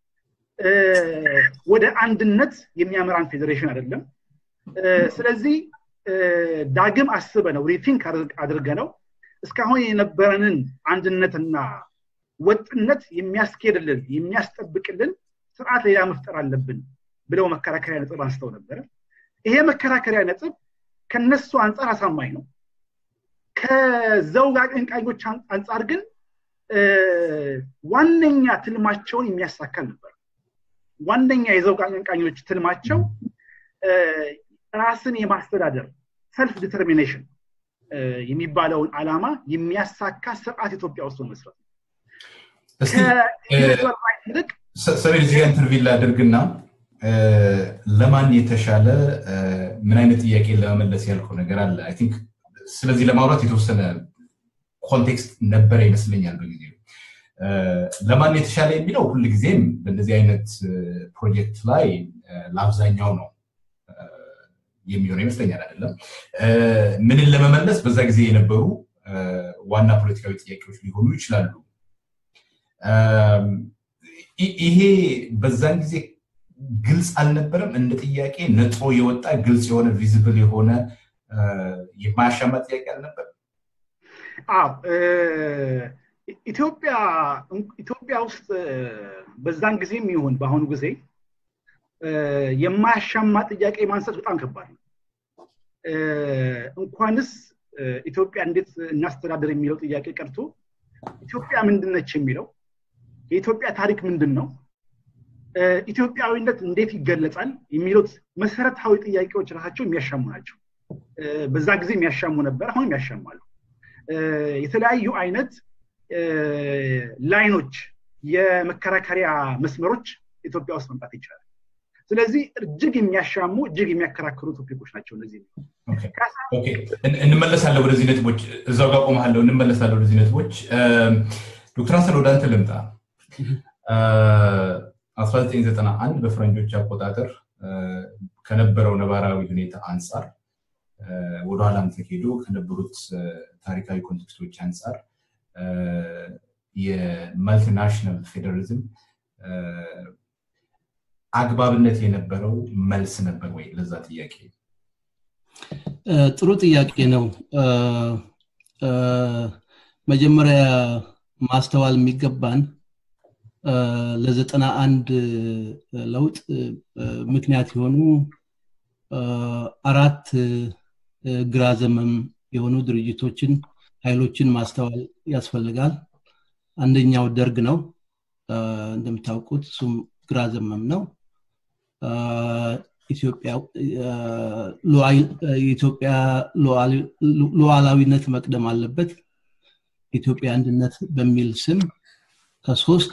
ወደ አንድነት የሚያመራን ፌዴሬሽን አይደለም ስለዚህ ዳግም አስበ ነው ሪቲንክ አድርገ ነው እስካሁን የነበረንን አንድነትና ወጥነት የሚያስኬድልን የሚያስጠብቅልን ስርዓት ሌላ መፍጠር አለብን ብለው መከራከሪያ ነጥብ አንስተው ነበረ ይሄ መከራከሪያ ነጥብ ከነሱ አንጻር አሳማኝ ነው ከዘውግ አቀንቃኞች አንጻር ግን ዋነኛ ትልማቸውን የሚያሳካል ነበር ዋነኛ የዘውግ አቀንቃኞች ትልማቸው ራስን የማስተዳደር ሰልፍ ዲተርሚኔሽን የሚባለውን አላማ የሚያሳካ ስርዓት ኢትዮጵያ ውስጥ መመስረት ይልቅ ሰሜን እዚህ ኢንተርቪው ላድርግና ለማን የተሻለ ምን አይነት ጥያቄ ለመመለስ ያልከው ነገር አለ አይ ቲንክ ስለዚህ ለማውራት የተወሰነ ኮንቴክስት ነበረ ይመስለኛል በጊዜ ለማን የተሻለ የሚለው ሁል ጊዜም በእነዚህ አይነት ፕሮጀክት ላይ ለአብዛኛው ነው የሚሆነው ይመስለኛል አይደለም ምንን ለመመለስ በዛ ጊዜ የነበሩ ዋና ፖለቲካዊ ጥያቄዎች ሊሆኑ ይችላሉ ይሄ በዛን ጊዜ ግልጽ አልነበረም እንደ ጥያቄ ነጥሮ የወጣ ግልጽ የሆነ ቪዚብል የሆነ የማያሻማ ጥያቄ አልነበረም ኢትዮጵያ ኢትዮጵያ ውስጥ በዛን ጊዜም ይሁን በአሁኑ ጊዜ የማያሻማ ጥያቄ ማንሳት በጣም ከባድ ነው እንኳንስ ኢትዮጵያ እንዴት እናስተዳደር የሚለው ጥያቄ ቀርቶ ኢትዮጵያ ምንድነች የሚለው የኢትዮጵያ ታሪክ ምንድን ነው ኢትዮጵያዊነት እንዴት ይገለጻል የሚሉት መሰረታዊ ጥያቄዎች ራሳቸው የሚያሻሙ ናቸው በዛ ጊዜ የሚያሻሙ ነበር አሁን ያሻማሉ የተለያዩ አይነት ላይኖች የመከራከሪያ መስመሮች ኢትዮጵያ ውስጥ መምጣት ይችላል ስለዚህ እጅግ የሚያሻሙ እጅግ የሚያከራክሩ ቶፒኮች ናቸው እነዚህ እንመለሳለን ወደዚህ ነጥቦች እዛው ጋር ቆመሃለሁ እንመለሳለን ወደዚህ ነጥቦች ዶክተር ሀሰን ወደ አንተ ልምጣ 1991 በፈረንጆች አቆጣጠር ከነበረው ነባራዊ ሁኔታ አንጻር ወደኋላም ተሄዶ ከነበሩት ታሪካዊ ኮንቴክስቶች አንጻር የማልቲናሽናል ፌዴራሊዝም አግባብነት የነበረው መልስ ነበር ወይ ለዛ ጥያቄ ጥሩ ጥያቄ ነው መጀመሪያ ማስተዋል የሚገባን ለዘጠና አንድ ለውጥ ምክንያት የሆኑ አራት ግራ ዘመም የሆኑ ድርጅቶችን ኃይሎችን ማስተዋል ያስፈልጋል አንደኛው ደርግ ነው እንደምታውቁት እሱም ግራ ዘመም ነው የኢትዮጵያ ሉዓላዊነት መቅደም አለበት ኢትዮጵያ አንድነት በሚል ስም ከሶስት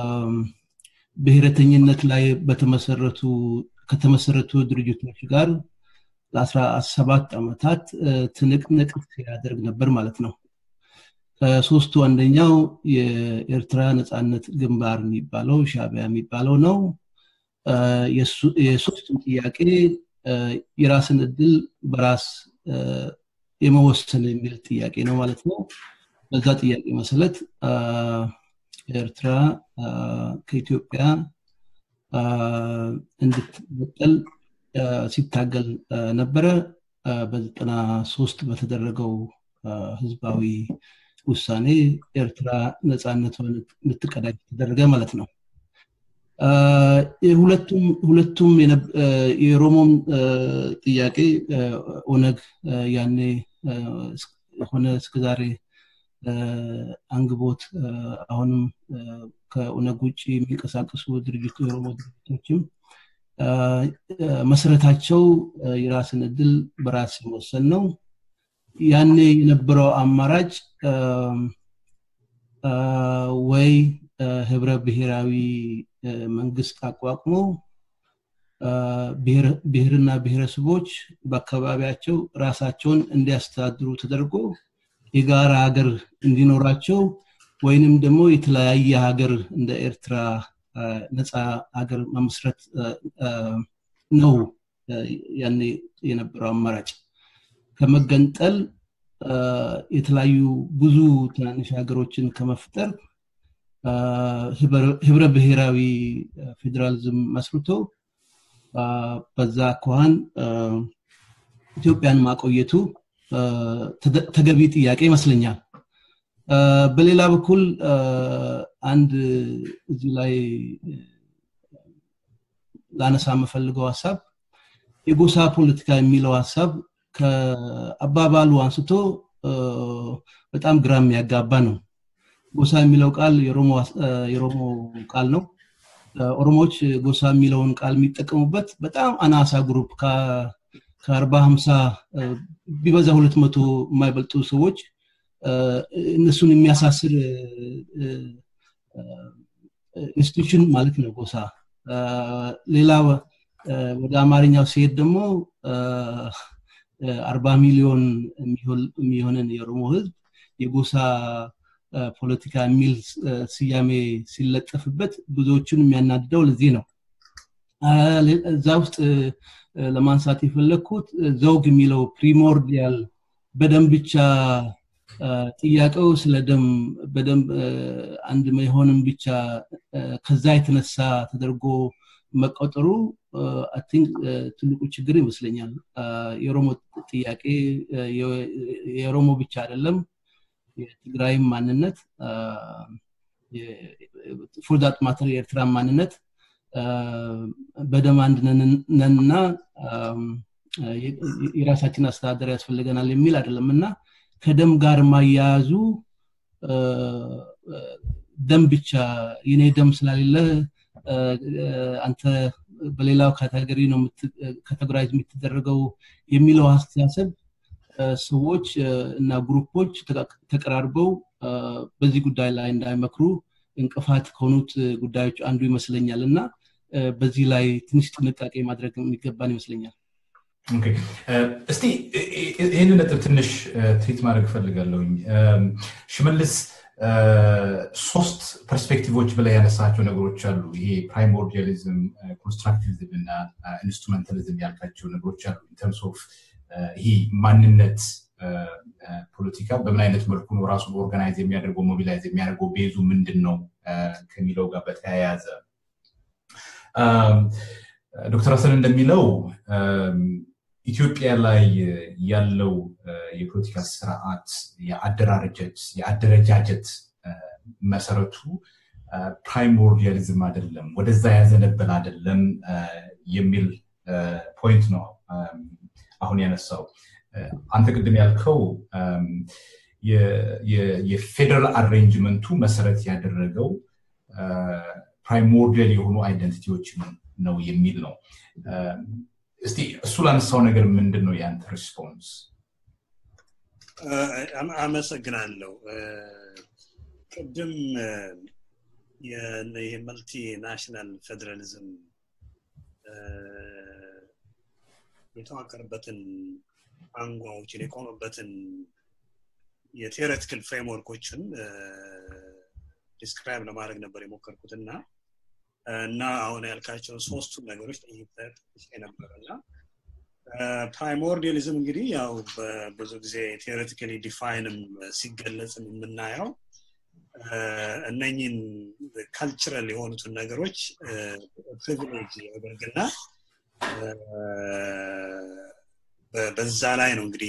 ብሔረተኝነት ላይ በተመሰረቱ ከተመሰረቱ ድርጅቶች ጋር ለአስራ ሰባት ዓመታት ትንቅንቅ ሲያደርግ ነበር ማለት ነው ከሶስቱ አንደኛው የኤርትራ ነፃነት ግንባር የሚባለው ሻቢያ የሚባለው ነው የሶስቱም ጥያቄ የራስን እድል በራስ የመወሰን የሚል ጥያቄ ነው ማለት ነው በዛ ጥያቄ መሰረት ኤርትራ ከኢትዮጵያ እንድትበጠል ሲታገል ነበረ በዘጠና ሶስት በተደረገው ህዝባዊ ውሳኔ ኤርትራ ነፃነቷን እንድትቀዳጅ ተደረገ ማለት ነው ሁለቱም የሮሞም ጥያቄ ኦነግ ያኔ ሆነ እስከዛሬ አንግቦት አሁንም ከኦነግ ውጭ የሚንቀሳቀሱ ድርጅቱ የኦሮሞ ድርጅቶችም መሰረታቸው የራስን እድል በራስ መወሰን ነው ያኔ የነበረው አማራጭ ወይ ህብረ ብሔራዊ መንግስት አቋቁሞ ብሔርና ብሔረሰቦች በአካባቢያቸው ራሳቸውን እንዲያስተዳድሩ ተደርጎ የጋራ ሀገር እንዲኖራቸው ወይንም ደግሞ የተለያየ ሀገር እንደ ኤርትራ ነፃ ሀገር መመስረት ነው ያኔ የነበረው አማራጭ ከመገንጠል የተለያዩ ብዙ ትናንሽ ሀገሮችን ከመፍጠር ህብረ ብሔራዊ ፌዴራሊዝም መስርቶ በዛ ከኋን ኢትዮጵያን ማቆየቱ ተገቢ ጥያቄ ይመስለኛል በሌላ በኩል አንድ እዚህ ላይ ላነሳ የምፈልገው ሀሳብ የጎሳ ፖለቲካ የሚለው ሀሳብ ከአባባሉ አንስቶ በጣም ግራ የሚያጋባ ነው ጎሳ የሚለው ቃል የሮሞ ቃል ነው ኦሮሞዎች ጎሳ የሚለውን ቃል የሚጠቀሙበት በጣም አናሳ ግሩፕ ከአርባ ሀምሳ ቢበዛ ሁለት መቶ የማይበልጡ ሰዎች እነሱን የሚያሳስር ኢንስቲቱሽን ማለት ነው ጎሳ ሌላ ወደ አማርኛው ሲሄድ ደግሞ አርባ ሚሊዮን የሚሆንን የኦሮሞ ህዝብ የጎሳ ፖለቲካ የሚል ስያሜ ሲለጠፍበት ብዙዎቹን የሚያናድደው ለዚህ ነው እዛ ውስጥ ለማንሳት የፈለግኩት ዘውግ የሚለው ፕሪሞርዲያል በደም ብቻ ጥያቄው ስለ ደም በደም አንድ መሆንም ብቻ ከዛ የተነሳ ተደርጎ መቆጠሩ ቲንክ ትልቁ ችግር ይመስለኛል የኦሮሞ ጥያቄ የኦሮሞ ብቻ አይደለም የትግራይም ማንነት ፎርዛት ማተር የኤርትራ ማንነት በደም አንድ ነንና የራሳችን አስተዳደር ያስፈልገናል የሚል አይደለም እና ከደም ጋር ማያያዙ ደም ብቻ የኔ ደም ስላሌለ አንተ በሌላው ካቴጎሪ ነው ካቴጎራይዝ የምትደረገው የሚለው አስተሳሰብ ሰዎች እና ግሩፖች ተቀራርበው በዚህ ጉዳይ ላይ እንዳይመክሩ እንቅፋት ከሆኑት ጉዳዮች አንዱ ይመስለኛል እና በዚህ ላይ ትንሽ ጥንቃቄ ማድረግ የሚገባን ይመስለኛል እስቲ ይህንን ነጥብ ትንሽ ትሪት ማድረግ እፈልጋለሁኝ ሽመልስ ሶስት ፐርስፔክቲቮች በላይ ያነሳቸው ነገሮች አሉ ይሄ ፕራይሞርዲያሊዝም ኮንስትራክቲቪዝም እና ኢንስትሩሜንታሊዝም ያልካቸው ነገሮች አሉ ኢንተርምስ ኦፍ ይሄ ማንነት ፖለቲካ በምን አይነት መልኩ ነው ራሱን ኦርጋናይዝ የሚያደርገው ሞቢላይዝ የሚያደርገው ቤዙ ምንድን ነው ከሚለው ጋር በተያያዘ ዶክተር ሀሰን እንደሚለው ኢትዮጵያ ላይ ያለው የፖለቲካ ስርዓት የአደራረጀት የአደረጃጀት መሰረቱ ፕራይሞርዲያሊዝም አይደለም ወደዛ ያዘነበል አይደለም የሚል ፖይንት ነው አሁን ያነሳው አንተ ቅድም ያልከው የፌደራል አሬንጅመንቱ መሰረት ያደረገው ፕራይሞርዲያል የሆኑ አይደንቲቲዎችን ነው የሚል ነው እስቲ እሱ ላነሳው ነገር ምንድን ነው የአንተ ሪስፖንስ አመሰግናለሁ ቅድም የመልቲ ናሽናል ፌዴራሊዝም የተዋቀረበትን አንጓዎችን የቆመበትን የቴዎሬቲካል ፍሬምወርኮችን ዲስክራይብ ለማድረግ ነበር የሞከርኩት እና እና አሁን ያልካቸውን ሶስቱን ነገሮች ጠይቄ ነበር እና ፕራይሞርዲያሊዝም እንግዲህ ያው ብዙ ጊዜ ቴዎሬቲካሊ ዲፋይንም ሲገለጽም የምናየው እነኝን ካልቸራል የሆኑትን ነገሮች ፕሪቪሌጅ ያደርግና በዛ ላይ ነው እንግዲህ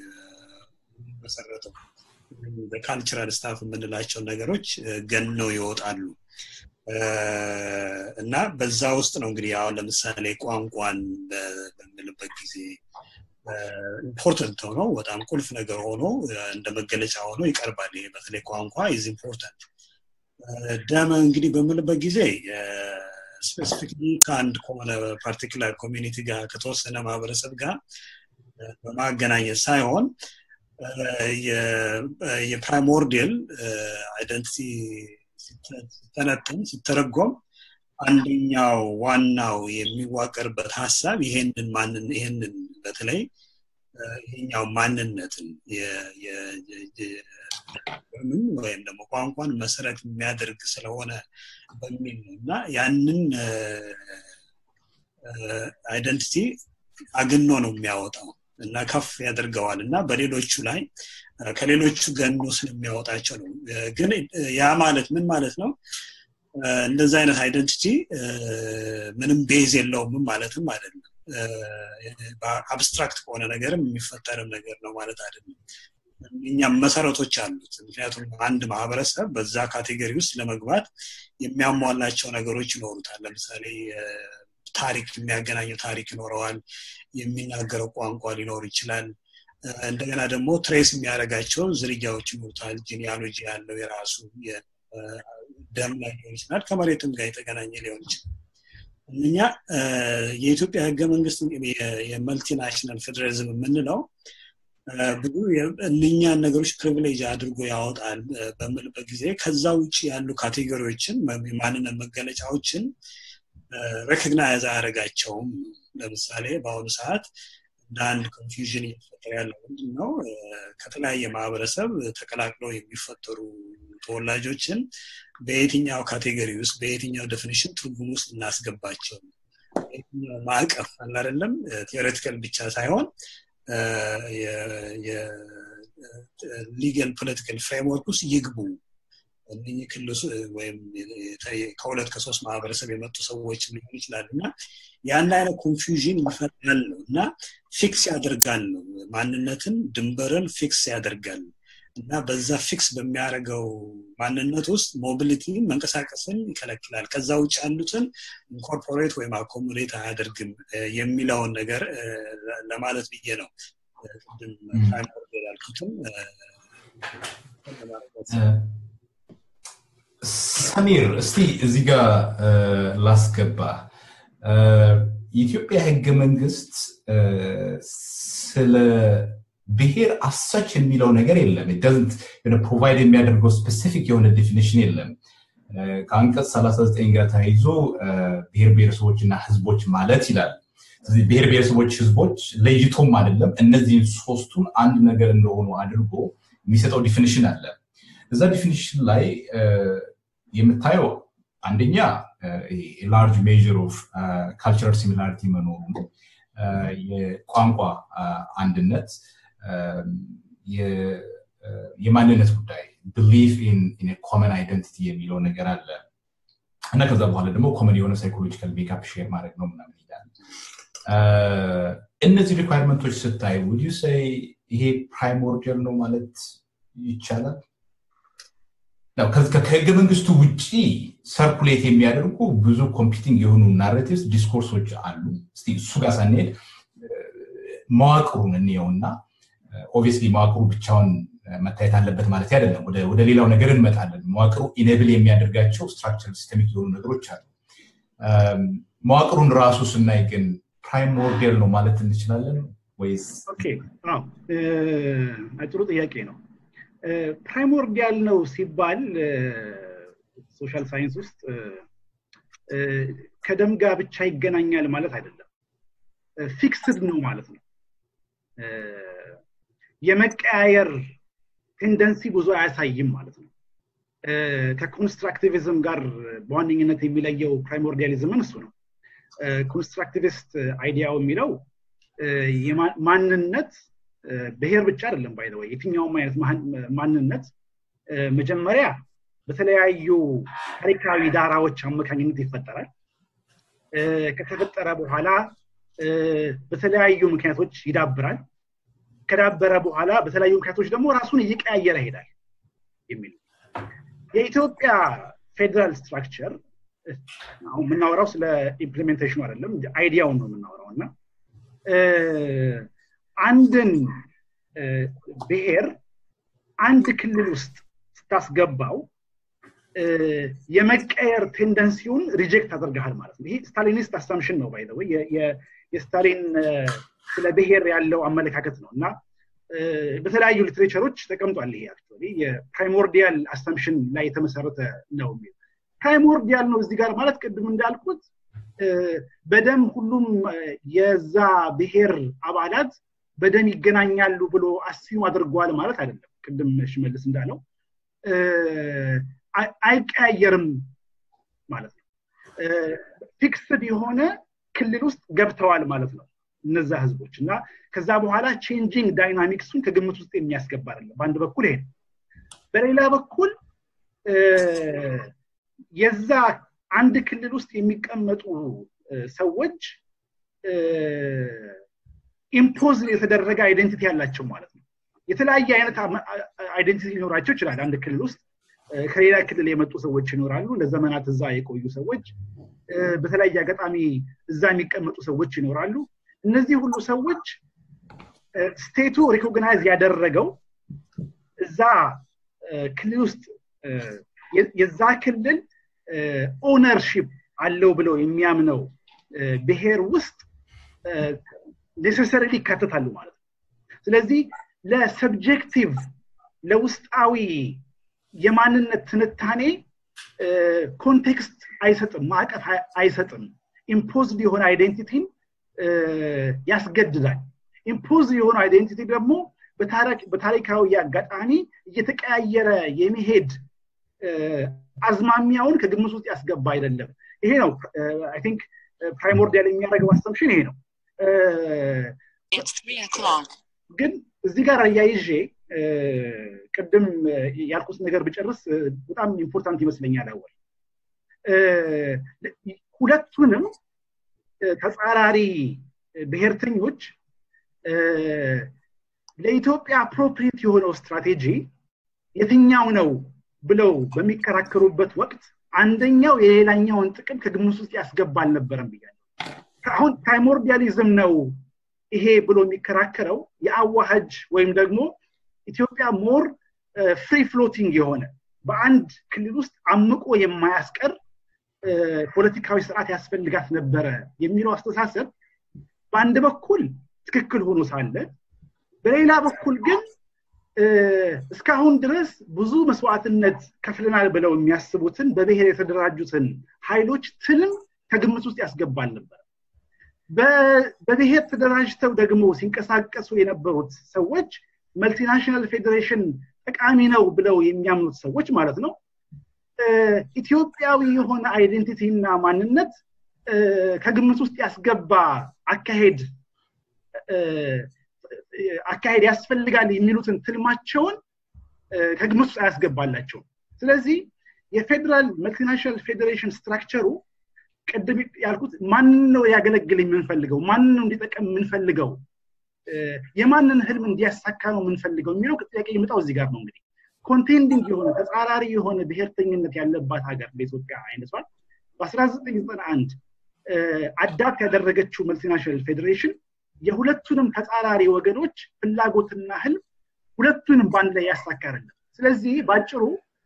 መሰረተው በካልቸራል ስታፍ የምንላቸው ነገሮች ገነው ይወጣሉ እና በዛ ውስጥ ነው እንግዲህ አሁን ለምሳሌ ቋንቋን በምንልበት ጊዜ ኢምፖርተንት ሆኖ በጣም ቁልፍ ነገር ሆኖ እንደ መገለጫ ሆኖ ይቀርባል ይሄ በተለይ ቋንቋ ኢዝ ኢምፖርታንት ደም እንግዲህ በምልበት ጊዜ ስፔሲፊክሊ ከአንድ ከሆነ ፓርቲኩላር ኮሚኒቲ ጋር ከተወሰነ ማህበረሰብ ጋር በማገናኘት ሳይሆን የፕራይሞርዲያል አይደንቲቲ ሲተነተን ሲተረጎም አንደኛው ዋናው የሚዋቀርበት ሀሳብ ይሄንን ማንን ይሄንን በተለይ ይሄኛው ማንነትን ምን ወይም ደግሞ ቋንቋን መሰረት የሚያደርግ ስለሆነ በሚል ነው እና ያንን አይደንቲቲ አግኖ ነው የሚያወጣው እና ከፍ ያደርገዋል እና በሌሎቹ ላይ ከሌሎቹ ገኖ ስለሚያወጣቸው ነው ግን ያ ማለት ምን ማለት ነው እንደዚህ አይነት አይደንቲቲ ምንም ቤዝ የለውም ማለትም አይደለም አብስትራክት ከሆነ ነገርም የሚፈጠርም ነገር ነው ማለት አይደለም እኛም መሰረቶች አሉት ምክንያቱም አንድ ማህበረሰብ በዛ ካቴጎሪ ውስጥ ለመግባት የሚያሟላቸው ነገሮች ይኖሩታል ለምሳሌ ታሪክ የሚያገናኘው ታሪክ ይኖረዋል የሚናገረው ቋንቋ ሊኖር ይችላል እንደገና ደግሞ ትሬስ የሚያደርጋቸው ዝርያዎች ይኖሩታል ጂኒያሎጂ ያለው የራሱ ደም ላይ ሊሆን ይችላል ከመሬትም ጋር የተገናኘ ሊሆን ይችላል እኛ የኢትዮጵያ ህገ መንግስት የመልቲናሽናል ፌዴራሊዝም የምንለው ብዙ እነኛን ነገሮች ፕሪቪሌጅ አድርጎ ያወጣል በምልበት ጊዜ ከዛ ውጭ ያሉ ካቴጎሪዎችን የማንነት መገለጫዎችን ሬኮግናይዝ አያደረጋቸውም ለምሳሌ በአሁኑ ሰዓት እንደ አንድ ኮንፊውዥን እየተፈጠረ ያለው ምንድን ነው ከተለያየ ማህበረሰብ ተቀላቅለው የሚፈጠሩ ተወላጆችን በየትኛው ካቴጎሪ ውስጥ በየትኛው ዴፊኒሽን ትርጉም ውስጥ እናስገባቸው በየትኛው ማዕቀፍ አለ አይደለም ቴዎሬቲካል ብቻ ሳይሆን ሊጋል ፖለቲካል ፍሬምወርክ ውስጥ ይግቡ እነህ ክልሱ ወይም ከሁለት ከሶስት ማህበረሰብ የመጡ ሰዎች ሊሆን ይችላል እና ያን አይነት ኮንፊውዥን ይፈጥራል ነው እና ፊክስ ያደርጋል ነው ማንነትን ድንበርን ፊክስ ያደርጋል እና በዛ ፊክስ በሚያደርገው ማንነት ውስጥ ሞቢሊቲ መንቀሳቀስን ይከለክላል ከዛ ውጭ ያሉትን ኢንኮርፖሬት ወይም አኮሞዴት አያደርግም የሚለውን ነገር ለማለት ብዬ ነው ቅድም ያልኩትም ሰሚር እስቲ እዚህ ጋር ላስገባ የኢትዮጵያ ህገ መንግስት ስለ ብሔር አሳች የሚለው ነገር የለም ፕሮቫይድ የሚያደርገው ስፔሲፊክ የሆነ ዴፊኒሽን የለም ከአንቀጽ 39 ጋር ተያይዞ ብሔር ብሔረሰቦች እና ህዝቦች ማለት ይላል ስለዚህ ብሔር ብሔረሰቦች ህዝቦች ለይቶም አይደለም እነዚህን ሶስቱን አንድ ነገር እንደሆኑ አድርጎ የሚሰጠው ዲፊኒሽን አለ እዛ ዲፊኒሽን ላይ የምታየው አንደኛ ላርጅ ሜር ኦፍ ካልቸራል ሲሚላሪቲ መኖሩ ነው የቋንቋ አንድነት የማንነት ጉዳይ ብሊፍ ኢን ኮመን አይደንቲቲ የሚለው ነገር አለ እና ከዛ በኋላ ደግሞ ኮመን የሆነ ሳይኮሎጂካል ሜካፕ ሼር ማድረግ ነው ምናምን ይላል እነዚህ ሪኳርመንቶች ስታይ ውድ ሰይ ይሄ ፕራይሞርዲያል ነው ማለት ይቻላል ከህገ መንግስቱ ውጭ ሰርኩሌት የሚያደርጉ ብዙ ኮምፒቲንግ የሆኑ ናሬቲቭስ ዲስኮርሶች አሉ እስቲ እሱ ጋር ሳንሄድ መዋቅሩን እንየውና ኦብቪየስሊ መዋቅሩ ብቻውን መታየት አለበት ማለት አይደለም ወደ ሌላው ነገር እንመጣለን መዋቅሩ ኢኔብል የሚያደርጋቸው ስትራክቸር ሲስተሚክ የሆኑ ነገሮች አሉ መዋቅሩን ራሱ ስናይ ግን ፕራይሞርዲያል ነው ማለት እንችላለን ወይስ ጥሩ ጥያቄ ነው ፕራይሞርዲያል ነው ሲባል ሶሻል ሳይንስ ውስጥ ከደም ጋር ብቻ ይገናኛል ማለት አይደለም ፊክስድ ነው ማለት ነው የመቀያየር ቴንደንሲ ብዙ አያሳይም ማለት ነው ከኮንስትራክቲቪዝም ጋር በዋነኝነት የሚለየው ፕራይሞርዲያሊዝምን እሱ ነው ኮንስትራክቲቪስት አይዲያው የሚለው ማንነት ብሔር ብቻ አይደለም ባይዘወይ የትኛውም አይነት ማንነት መጀመሪያ በተለያዩ ታሪካዊ ዳራዎች አማካኝነት ይፈጠራል ከተፈጠረ በኋላ በተለያዩ ምክንያቶች ይዳብራል ከዳበረ በኋላ በተለያዩ ምክንያቶች ደግሞ ራሱን እየቀያየረ ይሄዳል የሚል የኢትዮጵያ ፌዴራል ስትራክቸር አሁን የምናወራው ስለ ኢምፕሊሜንቴሽኑ አይደለም አይዲያውን ነው የምናወራው እና አንድን ብሔር አንድ ክልል ውስጥ ስታስገባው የመቀየር ቴንደንሲውን ሪጀክት አድርገሃል ማለት ነው ይሄ ስታሊኒስት አሳምሽን ነው ባይ የስታሊን ስለ ብሔር ያለው አመለካከት ነው እና በተለያዩ ሊትሬቸሮች ተቀምጧል ይሄ አክቹዋሊ የፕራይሞርዲያል አሳምሽን ላይ የተመሰረተ ነው የሚል ፕራይሞርዲያል ነው እዚህ ጋር ማለት ቅድም እንዳልኩት በደም ሁሉም የዛ ብሔር አባላት በደም ይገናኛሉ ብሎ አስዩም አድርጓል ማለት አይደለም ቅድም ሽመልስ እንዳለው አይቀያየርም ማለት ነው ፊክስድ የሆነ ክልል ውስጥ ገብተዋል ማለት ነው እነዛ ህዝቦች እና ከዛ በኋላ ቼንጂንግ ዳይናሚክሱን ከግምት ውስጥ የሚያስገባ አይደለም በአንድ በኩል ይሄ በሌላ በኩል የዛ አንድ ክልል ውስጥ የሚቀመጡ ሰዎች ኢምፖዝ የተደረገ አይደንቲቲ ያላቸው ማለት ነው የተለያየ አይነት አይደንቲቲ ሊኖራቸው ይችላል አንድ ክልል ውስጥ ከሌላ ክልል የመጡ ሰዎች ይኖራሉ ለዘመናት እዛ የቆዩ ሰዎች በተለያየ አጋጣሚ እዛ የሚቀመጡ ሰዎች ይኖራሉ እነዚህ ሁሉ ሰዎች ስቴቱ ሪኮግናይዝ ያደረገው እዛ ክልል ውስጥ የዛ ክልል ኦነርሺፕ አለው ብለው የሚያምነው ብሔር ውስጥ ኔሴሰሪሊ ይካተታሉ ማለት ነው ስለዚህ ለሰብጀክቲቭ ለውስጣዊ የማንነት ትንታኔ ኮንቴክስት አይሰጥም ማዕቀፍ አይሰጥም ኢምፖዝድ የሆነ አይዴንቲቲን ያስገድዳል ኢምፖዝ የሆነ አይዴንቲቲ ደግሞ በታሪካዊ አጋጣሚ እየተቀያየረ የሚሄድ አዝማሚያውን ከግምት ውስጥ ያስገባ አይደለም ይሄ ነው አይ ቲንክ ፕራይሞርዲያል የሚያደርገው አሰምሽን ይሄ ነው ግን እዚህ ጋር አያይዤ ቅድም ያልኩት ነገር ብጨርስ በጣም ኢምፖርታንት ይመስለኛል አወል ሁለቱንም ተጻራሪ ብሔርተኞች ለኢትዮጵያ አፕሮፕሪት የሆነው ስትራቴጂ የትኛው ነው ብለው በሚከራከሩበት ወቅት አንደኛው የሌላኛውን ጥቅም ከግምት ውስጥ ያስገባ አልነበረም ብያለሁ አሁን ፕራይሞርዲያሊዝም ነው ይሄ ብሎ የሚከራከረው የአዋሃጅ ወይም ደግሞ ኢትዮጵያ ሞር ፍሪ ፍሎቲንግ የሆነ በአንድ ክልል ውስጥ አምቆ የማያስቀር ፖለቲካዊ ስርዓት ያስፈልጋት ነበረ የሚለው አስተሳሰብ በአንድ በኩል ትክክል ሆኖ ሳለ በሌላ በኩል ግን እስካሁን ድረስ ብዙ መስዋዕትነት ከፍለናል ብለው የሚያስቡትን በብሔር የተደራጁትን ኃይሎች ትልም ከግምት ውስጥ ያስገባል ነበር በብሔር ተደራጅተው ደግሞ ሲንቀሳቀሱ የነበሩት ሰዎች መልቲናሽናል ፌዴሬሽን ጠቃሚ ነው ብለው የሚያምኑት ሰዎች ማለት ነው ኢትዮጵያዊ የሆነ አይዴንቲቲ እና ማንነት ከግምት ውስጥ ያስገባ አካሄድ አካሄድ ያስፈልጋል የሚሉትን ትልማቸውን ከግምት ውስጥ አያስገባላቸውም ስለዚህ የፌዴራል መልቲናሽናል ፌዴሬሽን ስትራክቸሩ ቅድም ያልኩት ማንን ነው ያገለግል የምንፈልገው ማንን ነው እንዲጠቀም የምንፈልገው የማንን ህልም እንዲያሳካ ነው የምንፈልገው የሚለው ጥያቄ የመጣው እዚህ ጋር ነው እንግዲህ ኮንቴንዲንግ የሆነ ተጻራሪ የሆነ ብሔርተኝነት ያለባት ሀገር በኢትዮጵያ አይነቷል በ1991 አዳፕት ያደረገችው መልቲናሽናል ፌዴሬሽን የሁለቱንም ተጻራሪ ወገኖች ፍላጎትና ህልም ሁለቱንም በአንድ ላይ ያሳካርልን ስለዚህ በአጭሩ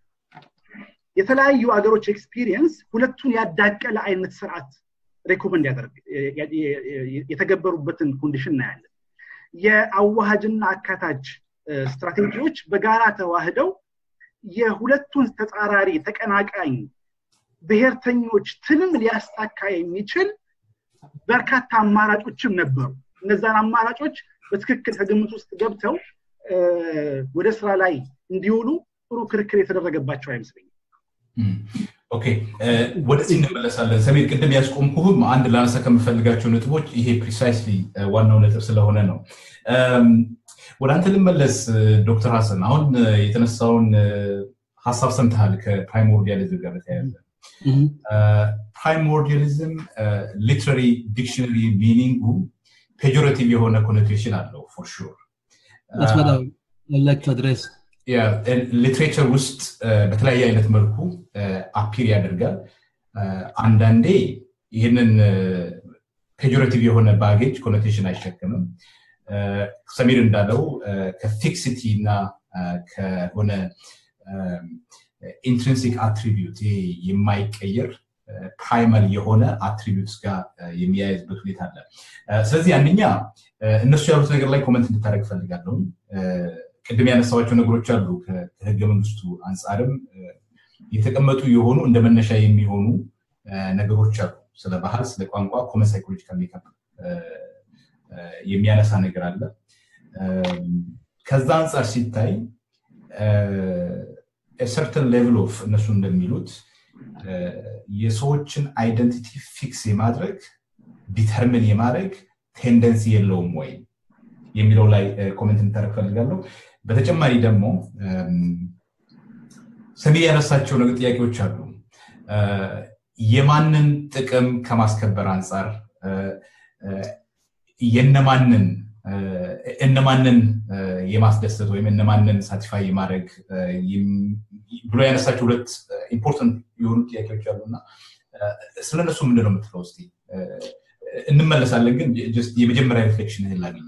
የተለያዩ ሀገሮች ኤክስፒሪየንስ ሁለቱን ያዳቀለ አይነት ስርዓት ሬኮመንድ ያደርግ የተገበሩበትን ኮንዲሽን እናያለን የአዋሃጅና አካታች ስትራቴጂዎች በጋራ ተዋህደው የሁለቱን ተጻራሪ ተቀናቃኝ ብሔርተኞች ትልም ሊያሳካ የሚችል በርካታ አማራጮችም ነበሩ እነዛን አማራጮች በትክክል ከግምት ውስጥ ገብተው ወደ ስራ ላይ እንዲውሉ ጥሩ ክርክር የተደረገባቸው አይመስለኝም ኦኬ ወደዚህ እንመለሳለን ሰሜን ቅድም ያስቆምኩህም አንድ ላነሳ ከምፈልጋቸው ነጥቦች ይሄ ፕሪሳይስሊ ዋናው ነጥብ ስለሆነ ነው ወደ አንተ ልመለስ ዶክተር ሀሰን አሁን የተነሳውን ሀሳብ ሰምተሃል ከፕራይሞርዲያሊዝም ጋር በተያያዘ ፕራይሞርዲያሊዝም ሊትራሪ ዲክሽነሪ ሚኒንጉ ፔጆሬቲቭ የሆነ ኮኖቴሽን አለው ፎር ሹር ሊትሬቸር ውስጥ በተለያየ አይነት መልኩ አፒር ያደርጋል አንዳንዴ ይህንን ፔጆሬቲቭ የሆነ ባጌጅ ኮኖቴሽን አይሸክምም ሰሚር እንዳለው ከፊክሲቲ እና ከሆነ ኢንትሪንሲክ አትሪቢዩት ይሄ የማይቀየር ፕራይመል የሆነ አትሪቢዩትስ ጋር የሚያያዝበት ሁኔታ አለ ስለዚህ አንደኛ እነሱ ያሉት ነገር ላይ ኮመንት እንድታደረግ ፈልጋለሁ ቅድም ያነሳዋቸው ነገሮች አሉ ከህገ መንግስቱ አንጻርም የተቀመጡ የሆኑ እንደ መነሻ የሚሆኑ ነገሮች አሉ ስለ ባህል ስለ ቋንቋ ኮመን ሳይኮሎጂካል ሜካፕ የሚያነሳ ነገር አለ ከዛ አንጻር ሲታይ ሰርተን ሌቭል ኦፍ እነሱ እንደሚሉት የሰዎችን አይደንቲቲ ፊክስ የማድረግ ዲተርሚን የማድረግ ቴንደንሲ የለውም ወይ የሚለው ላይ ኮሜንት እንታደረግ ፈልጋለሁ በተጨማሪ ደግሞ ሰሚር ያነሳቸው ነገር ጥያቄዎች አሉ የማንን ጥቅም ከማስከበር አንጻር የነማንን እነማንን የማስደሰት ወይም እነማንን ሳቲፋይ የማድረግ ብሎ ያነሳቸው ሁለት ኢምፖርታንት የሆኑ ጥያቄዎች አሉ እና ስለነሱ ምንድን ነው የምትለው እስኪ እንመለሳለን ግን የመጀመሪያ ሪፍሌክሽን ይህን ላገኝ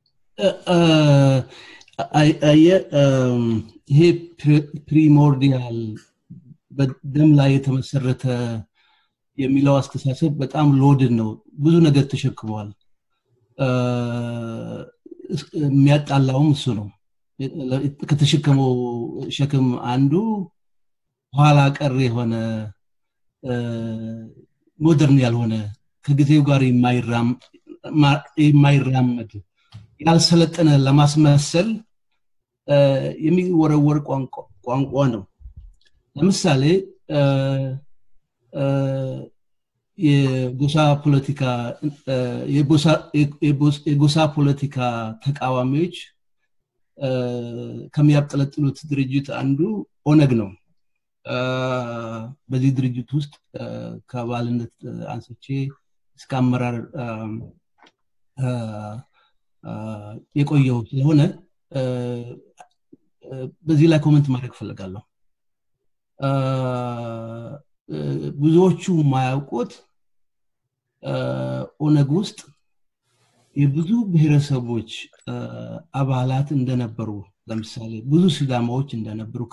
ይሄ ፕሪሞርዲያል በደም ላይ የተመሰረተ የሚለው አስተሳሰብ በጣም ሎድን ነው ብዙ ነገር ተሸክመዋል የሚያጣላውም እሱ ነው ከተሸከመው ሸክም አንዱ ኋላ ቀር የሆነ ሞደርን ያልሆነ ከጊዜው ጋር የማይራመድ ያልሰለጠነ ለማስመሰል የሚወረወር ቋንቋ ነው ለምሳሌ የጎሳ ፖለቲካ የጎሳ ፖለቲካ ተቃዋሚዎች ከሚያብጠለጥሉት ድርጅት አንዱ ኦነግ ነው በዚህ ድርጅት ውስጥ ከአባልነት አንስቼ እስከ አመራር የቆየው ስለሆነ በዚህ ላይ ኮመንት ማድረግ ፈልጋለሁ ብዙዎቹ ማያውቁት ኦነግ ውስጥ የብዙ ብሔረሰቦች አባላት እንደነበሩ ለምሳሌ ብዙ ሲዳማዎች እንደነበሩ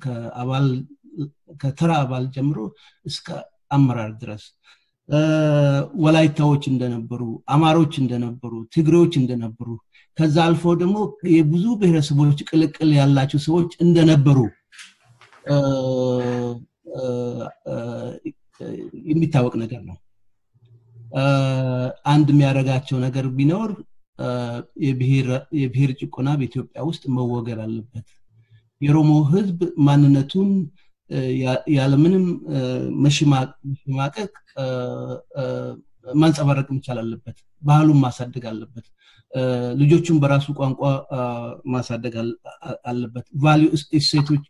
ከተራ አባል ጀምሮ እስከ አመራር ድረስ ወላይታዎች እንደነበሩ አማሮች እንደነበሩ ትግሬዎች እንደነበሩ ከዛ አልፎ ደግሞ የብዙ ብሔረሰቦች ቅልቅል ያላቸው ሰዎች እንደነበሩ የሚታወቅ ነገር ነው አንድ የሚያደረጋቸው ነገር ቢኖር የብሔር ጭቆና በኢትዮጵያ ውስጥ መወገድ አለበት የሮሞ ህዝብ ማንነቱን ያለምንም መሽማቀቅ ማንጸባረቅ መቻል አለበት ባህሉን ማሳደግ አለበት ልጆቹን በራሱ ቋንቋ ማሳደግ አለበት ቫሊዩ እሴቶቹ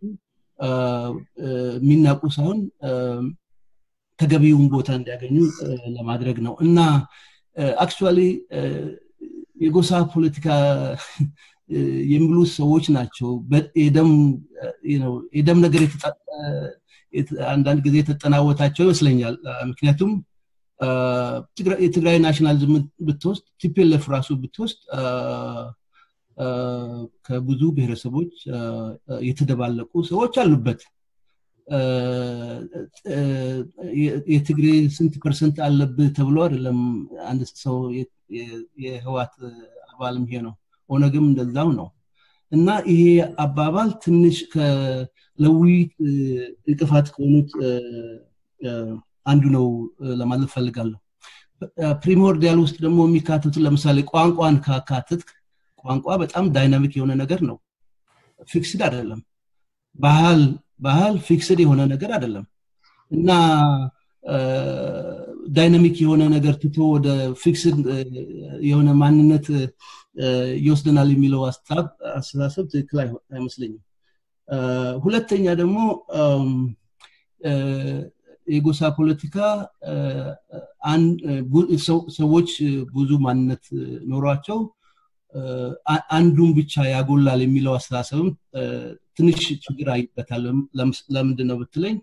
የሚናቁ ሳይሆን ተገቢውን ቦታ እንዲያገኙ ለማድረግ ነው እና አክቹዋሊ የጎሳ ፖለቲካ የሚሉ ሰዎች ናቸው የደም ነገር አንዳንድ ጊዜ የተጠናወታቸው ይመስለኛል ምክንያቱም የትግራይ ናሽናሊዝም ብትወስድ ቲፒኤልኤፍ ራሱ ብትወስድ ከብዙ ብሔረሰቦች የተደባለቁ ሰዎች አሉበት የትግሬ ስንት ፐርሰንት አለብህ ተብሎ አይደለም አንድ ሰው የህዋት አባልም ይሄ ነው ኦነግም እንደዛው ነው እና ይሄ አባባል ትንሽ ለውይይት እንቅፋት ከሆኑት አንዱ ነው ለማለት ፈልጋለሁ ፕሪሞርዲያል ውስጥ ደግሞ የሚካተቱ ለምሳሌ ቋንቋን ካካትት ቋንቋ በጣም ዳይናሚክ የሆነ ነገር ነው ፊክስድ አይደለም ባህል ባህል ፊክስድ የሆነ ነገር አይደለም እና ዳይናሚክ የሆነ ነገር ትቶ ወደ ፊክስድ የሆነ ማንነት ይወስደናል የሚለው አስተሳሰብ ትክክል አይመስለኝም ሁለተኛ ደግሞ የጎሳ ፖለቲካ ሰዎች ብዙ ማንነት ኖሯቸው አንዱን ብቻ ያጎላል የሚለው አስተሳሰብም ትንሽ ችግር አይበታል ለምንድን ነው ብትለኝ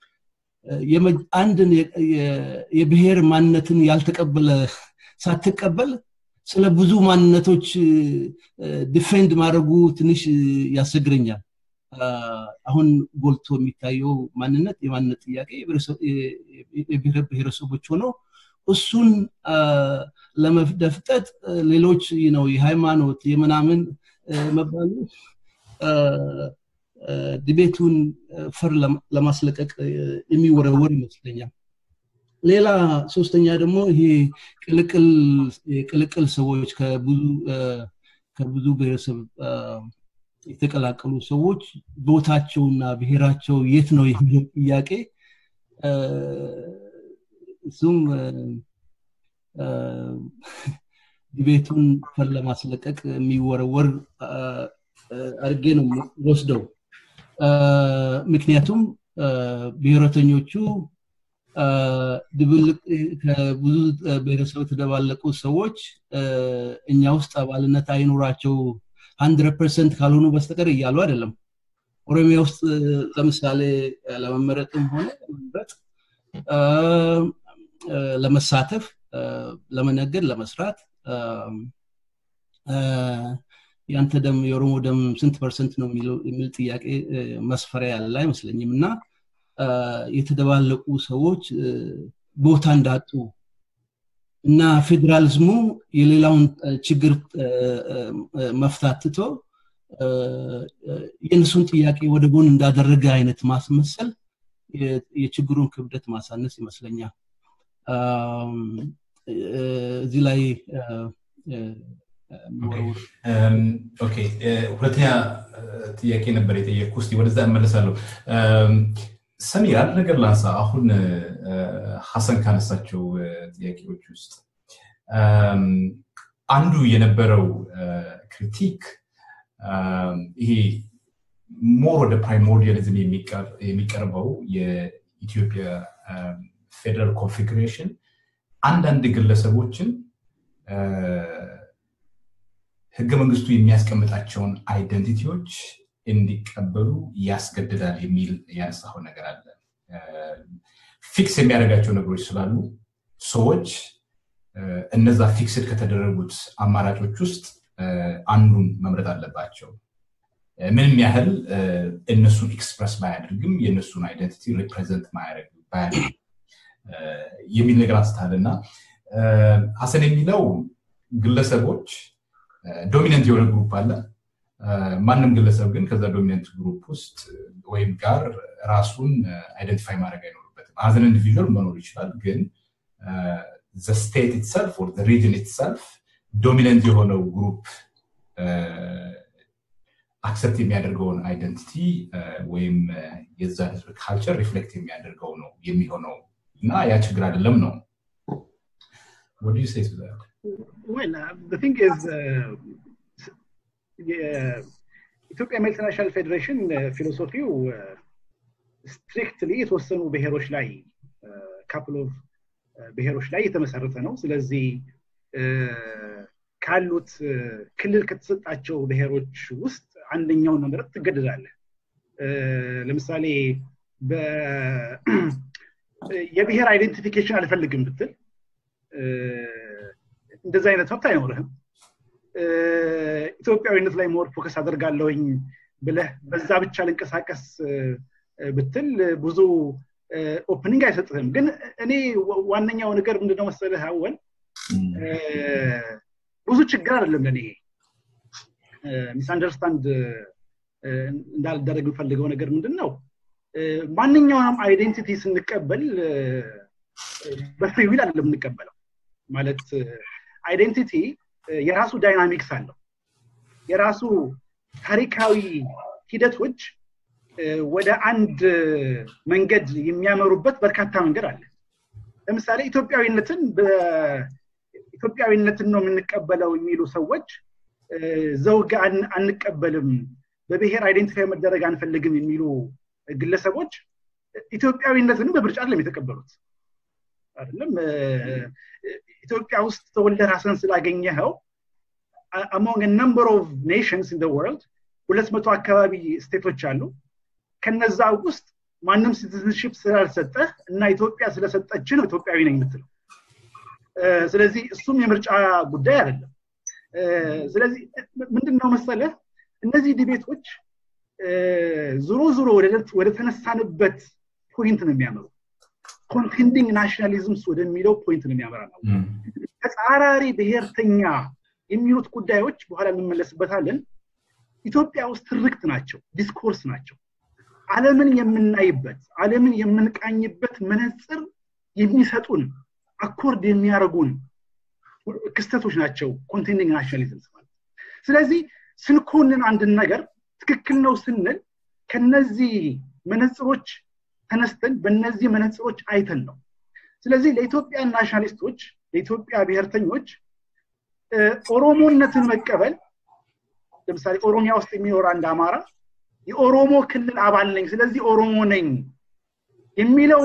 አንድን የብሔር ማንነትን ያልተቀበለ ሳትቀበል ስለ ብዙ ማንነቶች ዲፌንድ ማድረጉ ትንሽ ያስቸግረኛል አሁን ጎልቶ የሚታየው ማንነት የማንነት ጥያቄ የብሔር ብሔረሰቦች ሆነው እሱን ለመደፍጠጥ ሌሎች ነው የሃይማኖት የምናምን መባሉ ዲቤቱን ፈር ለማስለቀቅ የሚወረወር ይመስለኛል ሌላ ሶስተኛ ደግሞ ይሄ ቅልቅል ሰዎች ከብዙ ብሔረሰብ የተቀላቀሉ ሰዎች ቦታቸውና ብሔራቸው የት ነው የሚለው ጥያቄ እሱም ዲቤቱን ፈር ለማስለቀቅ የሚወረወር አድርጌ ነው ወስደው ምክንያቱም ብሔረተኞቹ ድብልቅ ከብዙ ብሔረሰብ የተደባለቁ ሰዎች እኛ ውስጥ አባልነት አይኖራቸው ሀንድረድ ፐርሰንት ካልሆኑ በስተቀር እያሉ አይደለም ኦሮሚያ ውስጥ ለምሳሌ ለመመረጥም ሆነ ለመምረጥ ለመሳተፍ ለመነገድ ለመስራት ያንተ ደም የኦሮሞ ደም ስንት ፐርሰንት ነው የሚል ጥያቄ መስፈሪያ ያለ አይመስለኝም እና የተደባለቁ ሰዎች ቦታ እንዳጡ እና ፌዴራሊዝሙ የሌላውን ችግር መፍታት ትቶ የእነሱን ጥያቄ ወደ ጎን እንዳደረገ አይነት ማስመሰል የችግሩን ክብደት ማሳነስ ይመስለኛል እዚህ ላይ ሁለተኛ ጥያቄ ነበር የጠየቅኩ ስ ወደዛ እመለሳለሁ ሰሚር አንድ ነገር ላንሳ አሁን ሀሰን ካነሳቸው ጥያቄዎች ውስጥ አንዱ የነበረው ክሪቲክ ይሄ ሞር ወደ ፕራይሞርዲያሊዝም የሚቀርበው የኢትዮጵያ ፌደራል ኮንፊግሬሽን አንዳንድ ግለሰቦችን ህገ መንግስቱ የሚያስቀምጣቸውን አይደንቲቲዎች እንዲቀበሉ ያስገድዳል የሚል ያነሳው ነገር አለ ፊክስ የሚያደርጋቸው ነገሮች ስላሉ ሰዎች እነዛ ፊክስድ ከተደረጉት አማራጮች ውስጥ አንዱን መምረጥ አለባቸው ምንም ያህል እነሱን ኤክስፕረስ ባያደርግም የእነሱን አይደንቲቲ ሪፕሬዘንት ባያደርግ የሚል ነገር አንስታል እና ሀሰን የሚለው ግለሰቦች ዶሚነንት የሆነ ግሩፕ አለ ማንም ግለሰብ ግን ከዛ ዶሚነንት ግሩፕ ውስጥ ወይም ጋር ራሱን አይደንቲፋይ ማድረግ አይኖርበትም አዘን ኢንዲቪዥዋል መኖር ይችላል ግን ዘ ስቴት ኢትሰልፍ ኦር ሪጅን ኢትሰልፍ ዶሚነንት የሆነው ግሩፕ አክሰፕት የሚያደርገውን አይደንቲቲ ወይም የዛ ህዝብ ካልቸር ሪፍሌክት የሚያደርገው ነው የሚሆነው እና ያ ችግር አይደለም ነው What do you say to that? Well, uh, the thing is, uh, የኢትዮጵያ መልቲናሽናል ፌዴሬሽን ፊሎሶፊው ስትሪክትሊ የተወሰኑ ብሔሮች ላይ ካፕል ኦፍ ብሔሮች ላይ የተመሰረተ ነው ስለዚህ ካሉት ክልል ከተሰጣቸው ብሔሮች ውስጥ አንደኛውን መምረጥ ትገደዳለ ለምሳሌ የብሔር አይደንቲፊኬሽን አልፈልግም ብትል እንደዚህ አይነት መብት አይኖርህም ኢትዮጵያዊነት ላይ ሞር ፎከስ አደርጋለሁኝ ብለህ በዛ ብቻ ልንቀሳቀስ ብትል ብዙ ኦፕኒንግ አይሰጥህም ግን እኔ ዋነኛው ነገር ምንድነው መሰለህ አወል ብዙ ችግር አይደለም ለእኔ ሚስ አንደርስታንድ እንዳልደረግ የምፈልገው ነገር ምንድን ነው ማንኛውንም አይዴንቲቲ ስንቀበል በፍሪ ዊል አይደለም የምንቀበለው ማለት አይዴንቲቲ የራሱ ዳይናሚክስ አለው የራሱ ታሪካዊ ሂደቶች ወደ አንድ መንገድ የሚያመሩበት በርካታ መንገድ አለ ለምሳሌ ኢትዮጵያዊነትን ኢትዮጵያዊነትን ነው የምንቀበለው የሚሉ ሰዎች ዘውግ አንቀበልም በብሔር አይዴንቲፋይ መደረግ አንፈልግም የሚሉ ግለሰቦች ኢትዮጵያዊነትን በምርጫ አይደለም የተቀበሉት አይደለም ኢትዮጵያ ውስጥ ተወልደ ራስን ስላገኘኸው አሞንግ ነምበር ኦፍ ኔሽንስ ኢን ወርልድ ሁለት መቶ አካባቢ ስቴቶች አሉ ከነዛ ውስጥ ማንም ሲቲዝንሽፕ ስላልሰጠህ እና ኢትዮጵያ ስለሰጠች ነው ኢትዮጵያዊ ነኝ የምትለው ስለዚህ እሱም የምርጫ ጉዳይ አይደለም ስለዚህ ምንድነው መሰለህ እነዚህ ዲቤቶች ዙሮ ዙሮ ወደ ተነሳንበት ፖይንት ነው የሚያመሩ ኮንቴንዲንግ ናሽናሊዝምስ ወደሚለው ፖይንት ነው የሚያመራ ነው ተጻራሪ ብሔርተኛ የሚሉት ጉዳዮች በኋላ እንመለስበታለን ኢትዮጵያ ውስጥ ትርክት ናቸው ዲስኮርስ ናቸው አለምን የምናይበት አለምን የምንቃኝበት መነፅር የሚሰጡን አኮርድ የሚያደርጉን ክስተቶች ናቸው ኮንቴንዲንግ ናሽናሊዝምስ ማለት ስለዚህ ስንኮንን አንድን ነገር ትክክል ነው ስንል ከነዚህ መነፅሮች ተነስተን በእነዚህ መነፅሮች አይተን ነው ስለዚህ ለኢትዮጵያ ናሽናሊስቶች ለኢትዮጵያ ብሔርተኞች ኦሮሞነትን መቀበል ለምሳሌ ኦሮሚያ ውስጥ የሚኖር አንድ አማራ የኦሮሞ ክልል አባል ነኝ ስለዚህ ኦሮሞ ነኝ የሚለውን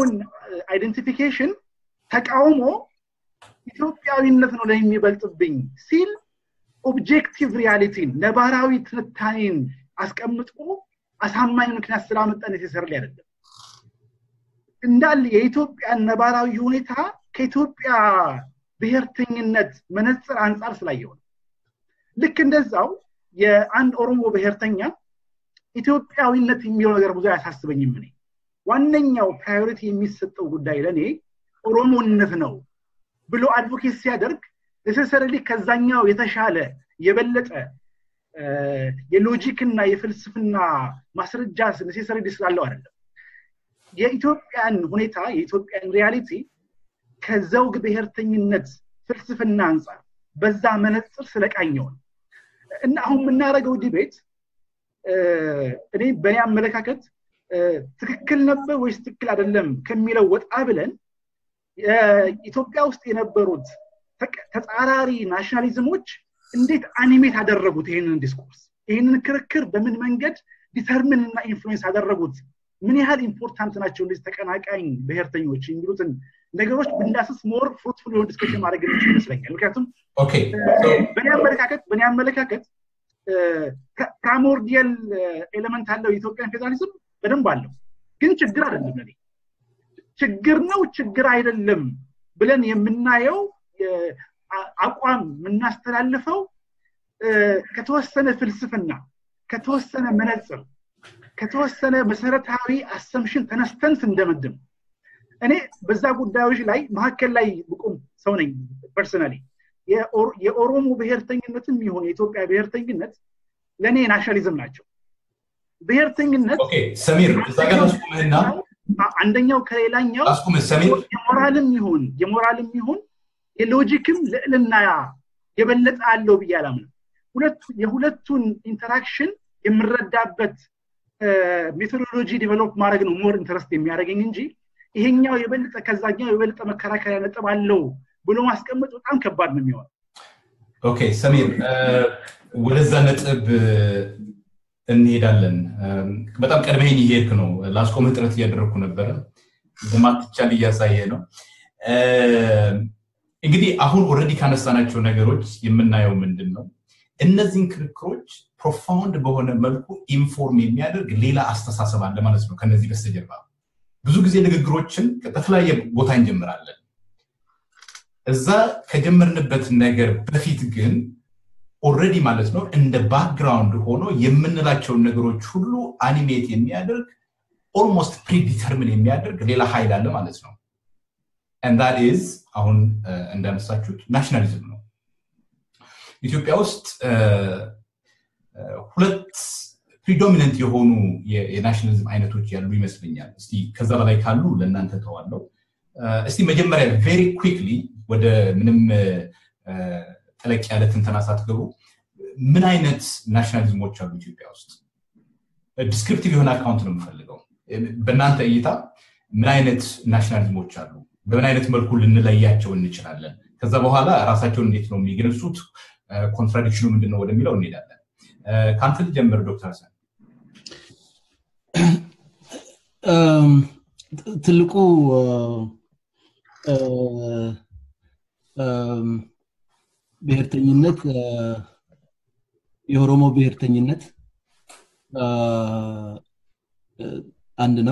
አይደንቲፊኬሽን ተቃውሞ ኢትዮጵያዊነት ነው ለሚበልጥብኝ ሲል ኦብጀክቲቭ ሪያሊቲን ነባራዊ ትንታኔን አስቀምጦ አሳማኝ ምክንያት ስላመጣ ኔሴሰርሊ አይደለም እንዳለ የኢትዮጵያን ነባራዊ ሁኔታ ከኢትዮጵያ ብሔርተኝነት መነፅር አንጻር ስላየው ነው ልክ እንደዛው የአንድ ኦሮሞ ብሔርተኛ ኢትዮጵያዊነት የሚለው ነገር ብዙ አያሳስበኝም እኔ ዋነኛው ፕራዮሪቲ የሚሰጠው ጉዳይ ለእኔ ኦሮሞነት ነው ብሎ አድቮኬት ሲያደርግ ኔሴሰርሊ ከዛኛው የተሻለ የበለጠ የሎጂክ እና የፍልስፍና ማስረጃ ኔሴሰሪ ስላለው አይደለም የኢትዮጵያን ሁኔታ የኢትዮጵያን ሪያሊቲ ከዘውግ ብሔርተኝነት ፍልስፍና አንጻር በዛ መነፅር ስለቃኘው ነው እና አሁን የምናደርገው ዲቤት እኔ በእኔ አመለካከት ትክክል ነበር ወይስ ትክክል አይደለም ከሚለው ወጣ ብለን ኢትዮጵያ ውስጥ የነበሩት ተጻራሪ ናሽናሊዝሞች እንዴት አኒሜት አደረጉት ይህንን ዲስኮርስ ይህንን ክርክር በምን መንገድ ዲተርምን እና ኢንፍሉዌንስ አደረጉት ምን ያህል ኢምፖርታንት ናቸው እንደዚህ ተቀናቃኝ ብሔርተኞች የሚሉትን ነገሮች ብንዳስስ ሞር ፍሩትፉል የሆን ዲስከሽን ማድረግ የሚችል ይመስለኛል ምክንያቱም በእኔ አመለካከት በእኔ አመለካከት ፕራሞርዲያል ኤሌመንት አለው የኢትዮጵያን ፌዴራሊዝም በደንብ አለው ግን ችግር አይደለም ለኔ ችግር ነው ችግር አይደለም ብለን የምናየው አቋም የምናስተላልፈው ከተወሰነ ፍልስፍና ከተወሰነ መነፅር ከተወሰነ መሰረታዊ አሰምሽን ተነስተን ስንደመድም እኔ በዛ ጉዳዮች ላይ መካከል ላይ ብቁም ሰው ነኝ ፐርሰናሊ የኦሮሞ ብሔርተኝነትም ይሁን የኢትዮጵያ ብሔርተኝነት ለእኔ ናሽናሊዝም ናቸው ብሔርተኝነት ሰሚር እዛ ጋር አስቁምህና አንደኛው ከሌላኛው የሞራልም ይሁን የሞራልም ይሁን የሎጂክም ልዕልና የበለጠ አለው ብዬ አላምንም የሁለቱን ኢንተራክሽን የምረዳበት ሜቶዶሎጂ ዲቨሎፕ ማድረግ ነው ሞር ኢንተረስት የሚያደርገኝ እንጂ ይሄኛው የበለጠ ከዛኛው የበለጠ መከራከሪያ ነጥብ አለው ብሎ ማስቀመጥ በጣም ከባድ ነው የሚሆነው ኦኬ ሰሚር ወደዛ ነጥብ እንሄዳለን በጣም ቀድመኝ እየሄድክ ነው ላስቆምህ ጥረት እያደረግኩ ነበረ እንደማትቻል እያሳየ ነው እንግዲህ አሁን ኦረዲ ካነሳናቸው ነገሮች የምናየው ምንድን ነው እነዚህን ክርክሮች ፕሮፋውንድ በሆነ መልኩ ኢንፎርም የሚያደርግ ሌላ አስተሳሰብ አለ ማለት ነው ከነዚህ በስተጀርባ ብዙ ጊዜ ንግግሮችን በተለያየ ቦታ እንጀምራለን እዛ ከጀመርንበት ነገር በፊት ግን ኦረዲ ማለት ነው እንደ ባክግራውንድ ሆኖ የምንላቸውን ነገሮች ሁሉ አኒሜት የሚያደርግ ኦልሞስት ፕሪዲተርምን የሚያደርግ ሌላ ኃይል አለ ማለት ነው ዳት ኢዝ አሁን እንዳነሳችሁት ናሽናሊዝም ነው ኢትዮጵያ ውስጥ ሁለት ፕሪዶሚነንት የሆኑ የናሽናሊዝም አይነቶች ያሉ ይመስለኛል እስቲ ከዛ በላይ ካሉ ለእናንተ ተዋለው እስቲ መጀመሪያ ቬሪ ኩክሊ ወደ ምንም ጠለቅ ያለ ትንተና ሳትገቡ ምን አይነት ናሽናሊዝሞች አሉ ኢትዮጵያ ውስጥ ዲስክሪፕቲቭ የሆነ አካውንት ነው የምፈልገው በእናንተ እይታ ምን አይነት ናሽናሊዝሞች አሉ በምን አይነት መልኩ ልንለያቸው እንችላለን ከዛ በኋላ ራሳቸውን እንዴት ነው የሚገልጹት ኮንትራዲክሽኑ ምንድነው ወደሚለው እንሄዳለን ከአንተ ልጀምር ዶክተር ሰን ትልቁ ብሔርተኝነት የኦሮሞ ብሔርተኝነት አንድ ነው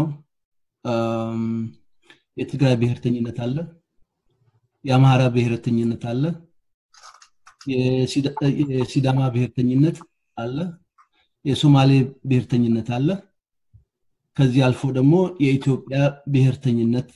የትግራይ ብሔርተኝነት አለ የአማራ ብሔርተኝነት አለ የሲዳማ ብሔርተኝነት አለ የሶማሌ ብሔርተኝነት አለ ከዚህ አልፎ ደግሞ የኢትዮጵያ ብሔርተኝነት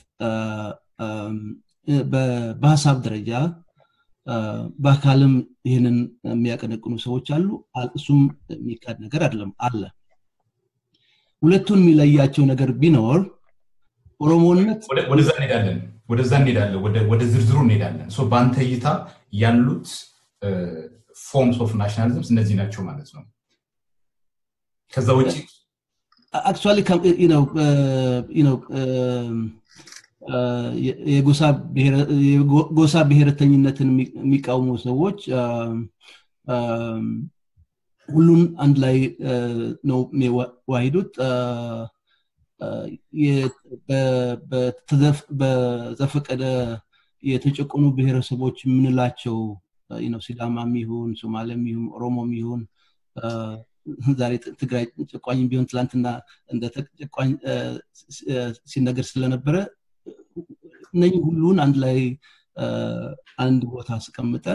በሀሳብ ደረጃ በአካልም ይህንን የሚያቀነቅኑ ሰዎች አሉ እሱም የሚካድ ነገር አይደለም አለ ሁለቱን የሚለያቸው ነገር ቢኖር ኦሮሞነት ወደዛ እንሄዳለን ወደዛ እንሄዳለን ወደ ዝርዝሩ እንሄዳለን በአንተ እይታ ያሉት ፎርምስ ኦፍ ናሽናሊዝምስ እነዚህ ናቸው ማለት ነው ከዛ ውጭ አክቹዋሊ የጎሳ ብሔረተኝነትን የሚቃወሙ ሰዎች ሁሉን አንድ ላይ ነው የሚዋሂዱት በዘፈቀደ የተጨቆኑ ብሔረሰቦች የምንላቸው ሲዳማም ይሁን ሶማሌም ይሁን ኦሮሞም ይሁን ዛሬ ትግራይ ጨቋኝ ቢሆን ትላንትና እንደ ጨቋኝ ሲነገር ስለነበረ እነኚህ ሁሉን አንድ ላይ አንድ ቦታ አስቀምጠን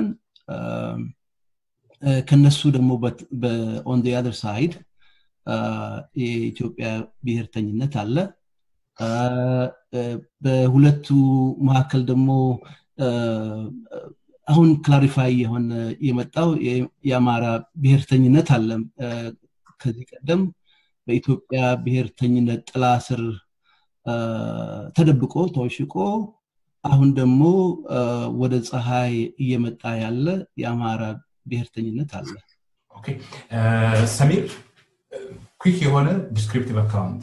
ከነሱ ደግሞ ኦን አደር ሳይድ የኢትዮጵያ ብሔርተኝነት አለ በሁለቱ መካከል ደግሞ አሁን ክላሪፋይ የሆነ የመጣው የአማራ ብሔርተኝነት አለ ከዚህ ቀደም በኢትዮጵያ ብሔርተኝነት ጥላ ስር ተደብቆ ተወሽቆ አሁን ደግሞ ወደ ፀሐይ እየመጣ ያለ የአማራ ብሔርተኝነት አለ ሰሚር ኩክ የሆነ ዲስክሪፕቲቭ አካውንት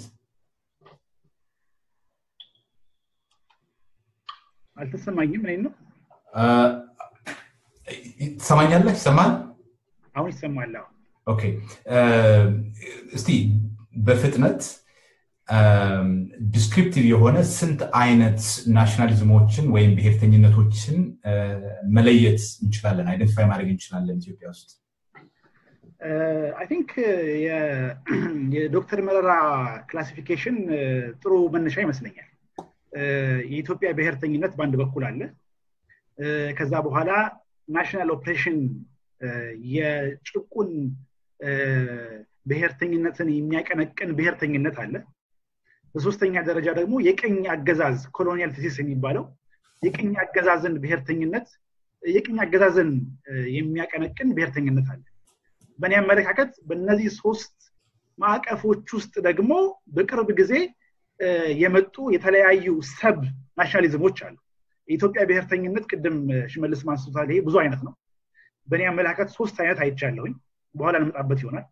አልተሰማኝም እኔ ነው ትሰማኛለህ ይሰማል አሁን ይሰማል ኦኬ እስቲ በፍጥነት ዲስክሪፕቲቭ የሆነ ስንት አይነት ናሽናሊዝሞችን ወይም ብሔርተኝነቶችን መለየት እንችላለን አይደንቲፋይ ማድረግ እንችላለን ኢትዮጵያ ውስጥ አይ ቲንክ የዶክተር መረራ ክላሲፊኬሽን ጥሩ መነሻ ይመስለኛል የኢትዮጵያ ብሔርተኝነት በአንድ በኩል አለ ከዛ በኋላ ናሽናል ኦፕሬሽን የጭቁን ብሔርተኝነትን የሚያቀነቅን ብሔርተኝነት አለ በሶስተኛ ደረጃ ደግሞ የቀኝ አገዛዝ ኮሎኒያል ፊሲስ የሚባለው የቀኝ አገዛዝን ብሔርተኝነት የቀኝ አገዛዝን የሚያቀነቅን ብሔርተኝነት አለ በእኔ አመለካከት በእነዚህ ሶስት ማዕቀፎች ውስጥ ደግሞ በቅርብ ጊዜ የመጡ የተለያዩ ሰብ ናሽናሊዝሞች አሉ የኢትዮጵያ ብሔርተኝነት ቅድም ሽመልስ ማንስቶታል ይሄ ብዙ አይነት ነው በእኔ አመለካከት ሶስት አይነት አይቻለሁኝ በኋላ እንመጣበት ይሆናል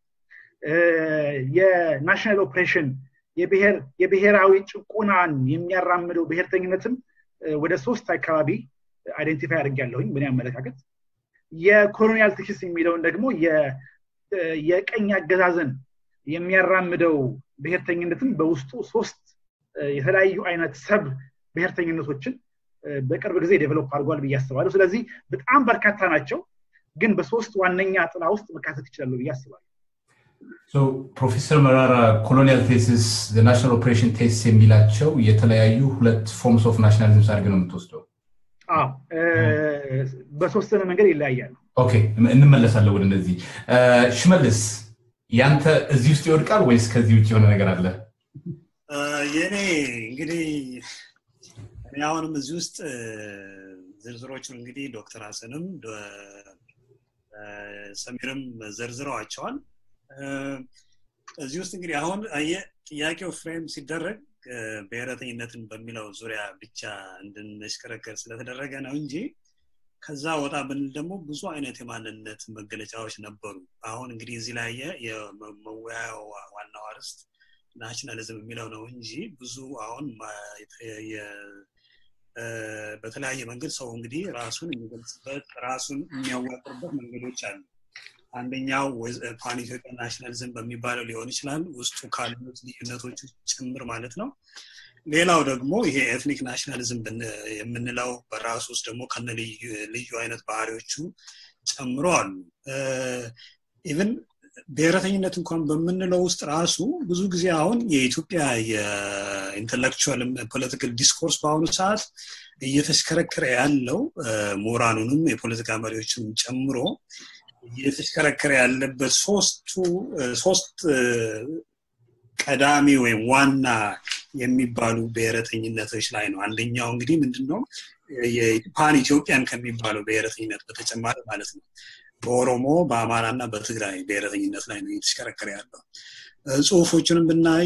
የናሽናል ኦፕሬሽን የብሔራዊ ጭቁናን የሚያራምደው ብሔርተኝነትም ወደ ሶስት አካባቢ አይደንቲፋይ አድርጊያለሁኝ በእኔ አመለካከት የኮሎኒያል ቲክስ የሚለውን ደግሞ የቀኝ አገዛዝን የሚያራምደው ብሔርተኝነትም በውስጡ ሶስት የተለያዩ አይነት ሰብ ብሔርተኝነቶችን በቅርብ ጊዜ ዴቨሎፕ አድርጓል ብዬ አስባለሁ ስለዚህ በጣም በርካታ ናቸው ግን በሶስት ዋነኛ ጥላ ውስጥ መካተት ይችላሉ ብዬ አስባለሁ ፕሮፌሰር መራራ ኮሎኒያል ቴሲስ ናሽናል ኦፕሬሽን ቴስት የሚላቸው የተለያዩ ሁለት ፎርምስ ኦፍ ናሽናሊዝም አድርገ ነው የምትወስደው በሶስተነ መንገድ ይለያያሉ ኦኬ እንመለሳለን ወደ እነዚህ ሽመልስ ያንተ እዚህ ውስጥ ይወድቃል ወይስ ከዚህ ውጭ የሆነ ነገር አለ የኔ እንግዲህ እኔ አሁንም እዚህ ውስጥ ዝርዝሮቹን እንግዲህ ዶክተር ሀሰንም ሰሚርም ዘርዝረዋቸዋል እዚህ ውስጥ እንግዲህ አሁን ጥያቄው ፍሬም ሲደረግ ብሔረተኝነትን በሚለው ዙሪያ ብቻ እንድንሽከረከር ስለተደረገ ነው እንጂ ከዛ ወጣ ብንል ደግሞ ብዙ አይነት የማንነት መገለጫዎች ነበሩ አሁን እንግዲህ እዚህ ላይ የመወያያው ዋናው አርስት ናሽናሊዝም የሚለው ነው እንጂ ብዙ አሁን በተለያየ መንገድ ሰው እንግዲህ ራሱን የሚገልጽበት ራሱን የሚያዋቅርበት መንገዶች አሉ አንደኛው ፓን ኢትዮጵያ ናሽናሊዝም በሚባለው ሊሆን ይችላል ውስጡ ካሉት ልዩነቶች ጭምር ማለት ነው ሌላው ደግሞ ይሄ ኤትኒክ ናሽናሊዝም የምንለው በራሱ ውስጥ ደግሞ ከነ ልዩ አይነት ባህሪዎቹ ጨምሮ አሉ ኢቨን ብሔረተኝነት እንኳን በምንለው ውስጥ ራሱ ብዙ ጊዜ አሁን የኢትዮጵያ የኢንተሌክቹዋል ፖለቲካል ዲስኮርስ በአሁኑ ሰዓት እየተሽከረከረ ያለው ምሁራኑንም የፖለቲካ መሪዎችንም ጨምሮ እየተሽከረከረ ያለበት ሶስቱ ሶስት ቀዳሚ ወይም ዋና የሚባሉ ብሔረተኝነቶች ላይ ነው አንደኛው እንግዲህ ምንድነው ፓን ኢትዮጵያን ከሚባለው ብሔረተኝነት በተጨማሪ ማለት ነው በኦሮሞ በአማራ እና በትግራይ ብሔረተኝነት ላይ ነው እየተሽከረከረ ያለው ጽሁፎቹንም ብናይ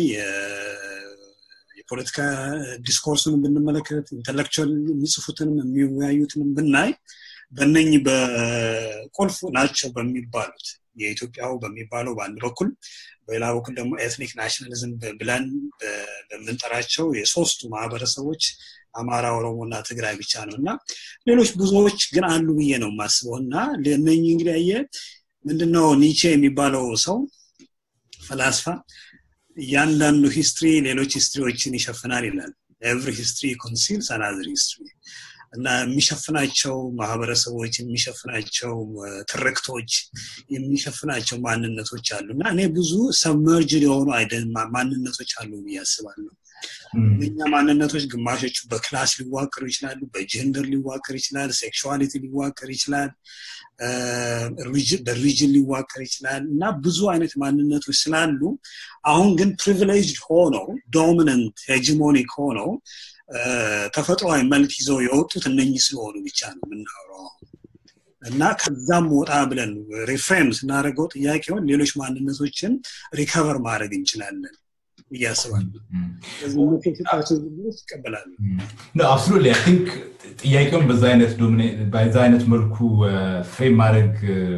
የፖለቲካ ዲስኮርሱንም ብንመለከት ኢንተሌክቹዋል የሚጽፉትንም የሚወያዩትንም ብናይ በነኝ በቁልፍ ናቸው በሚባሉት የኢትዮጵያው በሚባለው በአንድ በኩል በሌላ በኩል ደግሞ ኤትኒክ ናሽናሊዝም ብለን በምንጠራቸው የሶስቱ ማህበረሰቦች አማራ ኦሮሞ እና ትግራይ ብቻ ነው እና ሌሎች ብዙዎች ግን አሉ ብዬ ነው የማስበው እና እነኝ እንግዲህ ያየ ምንድነው ኒቼ የሚባለው ሰው ፈላስፋ እያንዳንዱ ሂስትሪ ሌሎች ሂስትሪዎችን ይሸፍናል ይላል ኤቭሪ ሂስትሪ ኮንሲልስ አናዘር ሂስትሪ እና የሚሸፍናቸው ማህበረሰቦች የሚሸፍናቸው ትርክቶች የሚሸፍናቸው ማንነቶች አሉ እና እኔ ብዙ ሰብመርጅድ የሆኑ ማንነቶች አሉ ብዬ አስባለሁ እኛ ማንነቶች ግማሾቹ በክላስ ሊዋቀሩ ይችላሉ በጀንደር ሊዋቀር ይችላል ሴክሽዋሊቲ ሊዋቀር ይችላል በሪጅን ሊዋቀር ይችላል እና ብዙ አይነት ማንነቶች ስላሉ አሁን ግን ፕሪቪሌጅድ ሆነው ዶሚነንት ሄጂሞኒክ ሆነው ተፈጥሯዊ መልክ ይዘው የወጡት እነኚህ ስለሆኑ ብቻ ነው የምናወራው እና ከዛም ወጣ ብለን ሪፍሬም ስናደርገው ጥያቄውን ሌሎች ማንነቶችን ሪከቨር ማድረግ እንችላለን እያስባለሁ ይቀበላሉ አብሶሉትሊ አይ ቲንክ ጥያቄውን በዛ አይነት በዛ አይነት መልኩ ፍሬም ማድረግ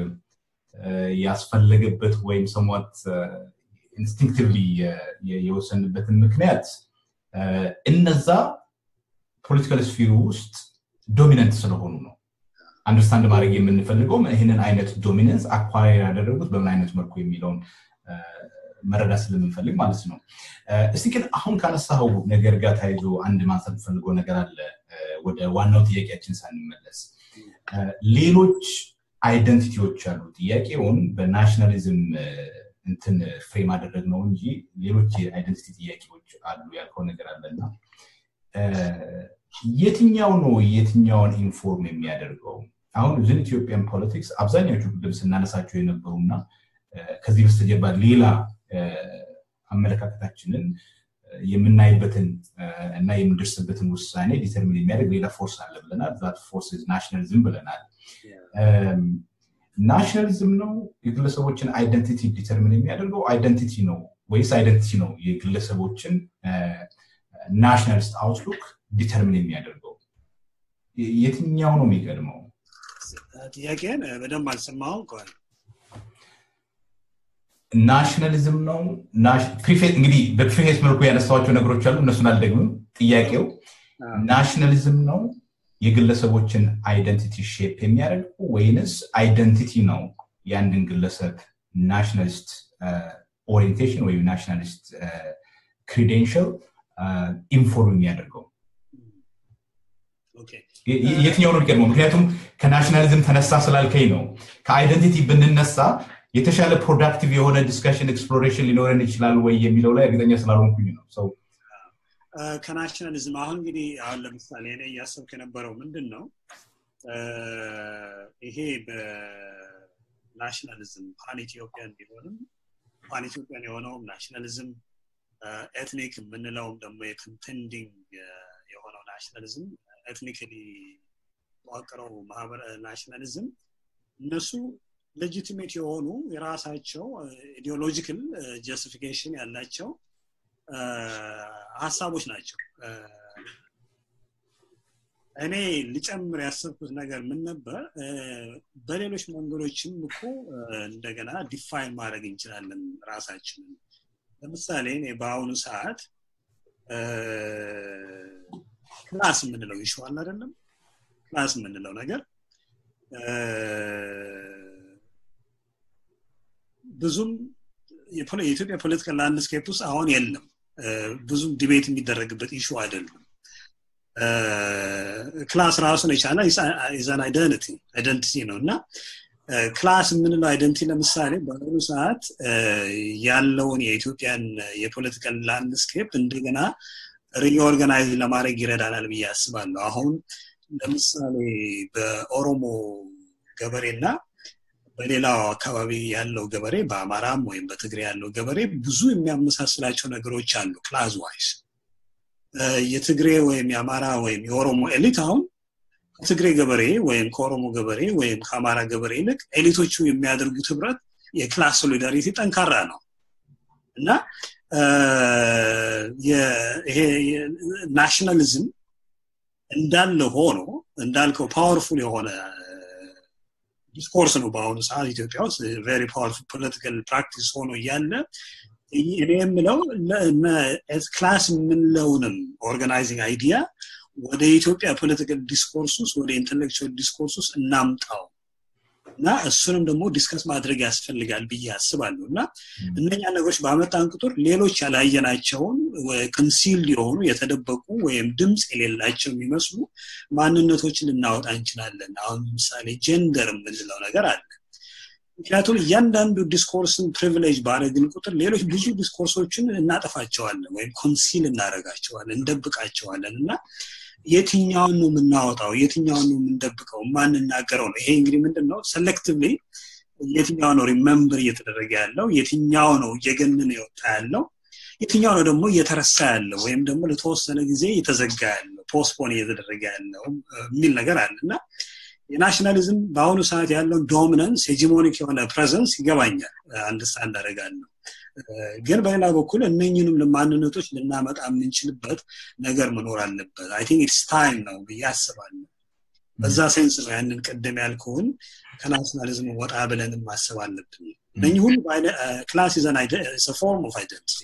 ያስፈለገበት ወይም ሰሟት ኢንስቲንክቲቭሊ የወሰንበትን ምክንያት እነዛ ፖለቲካል ስፊሩ ውስጥ ዶሚነንት ስለሆኑ ነው አንደርስታንድ ማድረግ የምንፈልገው ይህንን አይነት ዶሚነንስ አኳር ያደረጉት በምን አይነት መልኩ የሚለውን መረዳት ስለምንፈልግ ማለት ነው እስቲ ግን አሁን ካነሳው ነገር ጋር ተያይዞ አንድ ማንሳት ፈልገው ነገር አለ ወደ ዋናው ጥያቄያችን ሳንመለስ ሌሎች አይደንቲቲዎች አሉ ጥያቄውን በናሽናሊዝም እንትን ፍሬም አደረግ ነው እንጂ ሌሎች የአይደንቲቲ ጥያቄዎች አሉ ያልከው ነገር አለና የትኛው ነው የትኛውን ኢንፎርም የሚያደርገው አሁን ዝን ኢትዮጵያን ፖለቲክስ አብዛኛዎቹ ቅድም ስናነሳቸው የነበሩና ከዚህ በስተጀርባ ሌላ አመለካከታችንን የምናይበትን እና የምንደርስበትን ውሳኔ ዲተርሚን የሚያደርግ ሌላ ፎርስ አለ ብለናል ዛት ፎርስ ናሽናሊዝም ብለናል ናሽናሊዝም ነው የግለሰቦችን አይደንቲቲ ዲተርሚን የሚያደርገው አይደንቲቲ ነው ወይስ አይደንቲቲ ነው የግለሰቦችን ናሽናሊስት አውትሉክ ዲተርሚን የሚያደርገው የትኛው ነው የሚቀድመው ጥያቄን በደንብ አልሰማው ናሽናሊዝም ነው እንግዲህ በፕሪፌስ መልኩ ያነሳዋቸው ነገሮች አሉ እነሱን አልደግምም ጥያቄው ናሽናሊዝም ነው የግለሰቦችን አይደንቲቲ ሼፕ የሚያደርገው ወይንስ አይደንቲቲ ነው የአንድን ግለሰብ ናሽናሊስት ኦሪንቴሽን ወይም ናሽናሊስት ክሪዴንሽል ኢንፎርም የሚያደርገው የትኛው ነው የሚቀድመው ምክንያቱም ከናሽናሊዝም ተነሳ ስላልከኝ ነው ከአይደንቲቲ ብንነሳ የተሻለ ፕሮዳክቲቭ የሆነ ዲስካሽን ኤክስፕሎሬሽን ሊኖረን ይችላል ወይ የሚለው ላይ እርግጠኛ ስላልሆንኩኝ ነው ሰው ከናሽናሊዝም አሁን እንግዲህ አሁን ለምሳሌ እኔ እያሰብክ የነበረው ምንድን ነው ይሄ በናሽናሊዝም ፓን ኢትዮጵያን ቢሆንም ፓን ኢትዮጵያን የሆነውም ናሽናሊዝም ኤትኒክ የምንለውም ደግሞ የኮንቴንዲንግ የሆነው ናሽናሊዝም ኤትኒክሊ ተዋቅረው ማህበረ ናሽናሊዝም እነሱ ሌጂቲሜት የሆኑ የራሳቸው ኢዲዮሎጂካል ጀስቲፊኬሽን ያላቸው ሀሳቦች ናቸው እኔ ሊጨምር ያሰብኩት ነገር ምን ነበር በሌሎች መንገዶችም እኮ እንደገና ዲፋይን ማድረግ እንችላለን ራሳችንን ለምሳሌ እኔ በአሁኑ ሰዓት ክላስ የምንለው ይሸዋል አይደለም ክላስ የምንለው ነገር ብዙም የኢትዮጵያ ፖለቲካል ላንድስኬፕ ውስጥ አሁን የለም ብዙም ዲቤት የሚደረግበት ኢሹ አይደለም ክላስ ራሱን የቻለ ኢዛን አይደንቲ አይደንቲቲ ነው እና ክላስ የምንለው አይደንቲ ለምሳሌ በአሁኑ ሰዓት ያለውን የኢትዮጵያን የፖለቲካል ላንድስኬፕ እንደገና ሪኦርጋናይዝ ለማድረግ ይረዳናል ብዬ አስባለሁ አሁን ለምሳሌ በኦሮሞ ገበሬና በሌላው አካባቢ ያለው ገበሬ በአማራም ወይም በትግሬ ያለው ገበሬ ብዙ የሚያመሳስላቸው ነገሮች አሉ ክላዝ ዋይስ የትግሬ ወይም የአማራ ወይም የኦሮሞ ኤሊት አሁን ከትግሬ ገበሬ ወይም ከኦሮሞ ገበሬ ወይም ከአማራ ገበሬ ይልቅ ኤሊቶቹ የሚያደርጉት ህብረት የክላስ ሶሊዳሪቲ ጠንካራ ነው እና ይሄ ናሽናሊዝም እንዳለ ሆኖ እንዳልከው ፓወርፉል የሆነ ዲስኮርስ ነው በአሁኑ ሰዓት ኢትዮጵያ ውስጥ ቬሪ ፓወርፉል ፖለቲካል ፕራክቲስ ሆኖ እያለ እኔ የምለው ክላስ የምንለውንም ኦርጋናይዚንግ አይዲያ ወደ ኢትዮጵያ ፖለቲካል ዲስኮርስ ውስጥ ወደ ኢንቴሌክቹዋል ዲስኮርስ ውስጥ እናምጣው እና እሱንም ደግሞ ዲስከስ ማድረግ ያስፈልጋል ብዬ አስባለሁ እና እነኛ ነገሮች ባመጣን ቁጥር ሌሎች ያላየናቸውን ኮንሲል የሆኑ የተደበቁ ወይም ድምፅ የሌላቸው የሚመስሉ ማንነቶችን ልናወጣ እንችላለን አሁን ምሳሌ ጀንደር የምንለው ነገር አለ ምክንያቱም እያንዳንዱ ዲስኮርስን ፕሪቪሌጅ ባረግን ቁጥር ሌሎች ብዙ ዲስኮርሶችን እናጠፋቸዋለን ወይም ኮንሲል እናደረጋቸዋለን እንደብቃቸዋለን እና የትኛውን ነው የምናወጣው የትኛውን ነው የምንደብቀው ማንናገረው ነው ይሄ እንግዲህ ምንድን ነው ሰሌክቲቭሊ የትኛው ነው ሪመምበር እየተደረገ ያለው የትኛው ነው እየገነነ የወጣ ያለው የትኛው ነው ደግሞ እየተረሳ ያለው ወይም ደግሞ ለተወሰነ ጊዜ እየተዘጋ ያለው ፖስፖን እየተደረገ ያለው የሚል ነገር አለ እና የናሽናሊዝም በአሁኑ ሰዓት ያለውን ዶሚናንስ ሄጂሞኒክ የሆነ ፕሬዘንስ ይገባኛል አንድስታንድ አደርጋለሁ ግን በሌላ በኩል እነኝንም ማንነቶች ልናመጣ የምንችልበት ነገር መኖር አለበት አይ ቲንክ ኢትስ ታይም ነው ብዬ አስባለሁ በዛ ሴንስ ነው ያንን ቅድም ያልከውን ከናሽናሊዝም ወጣ ብለንም ማሰብ አለብን እነኚህ ሁሉ ክላስ ይዘን ፎርም ኦፍ አይደንቲቲ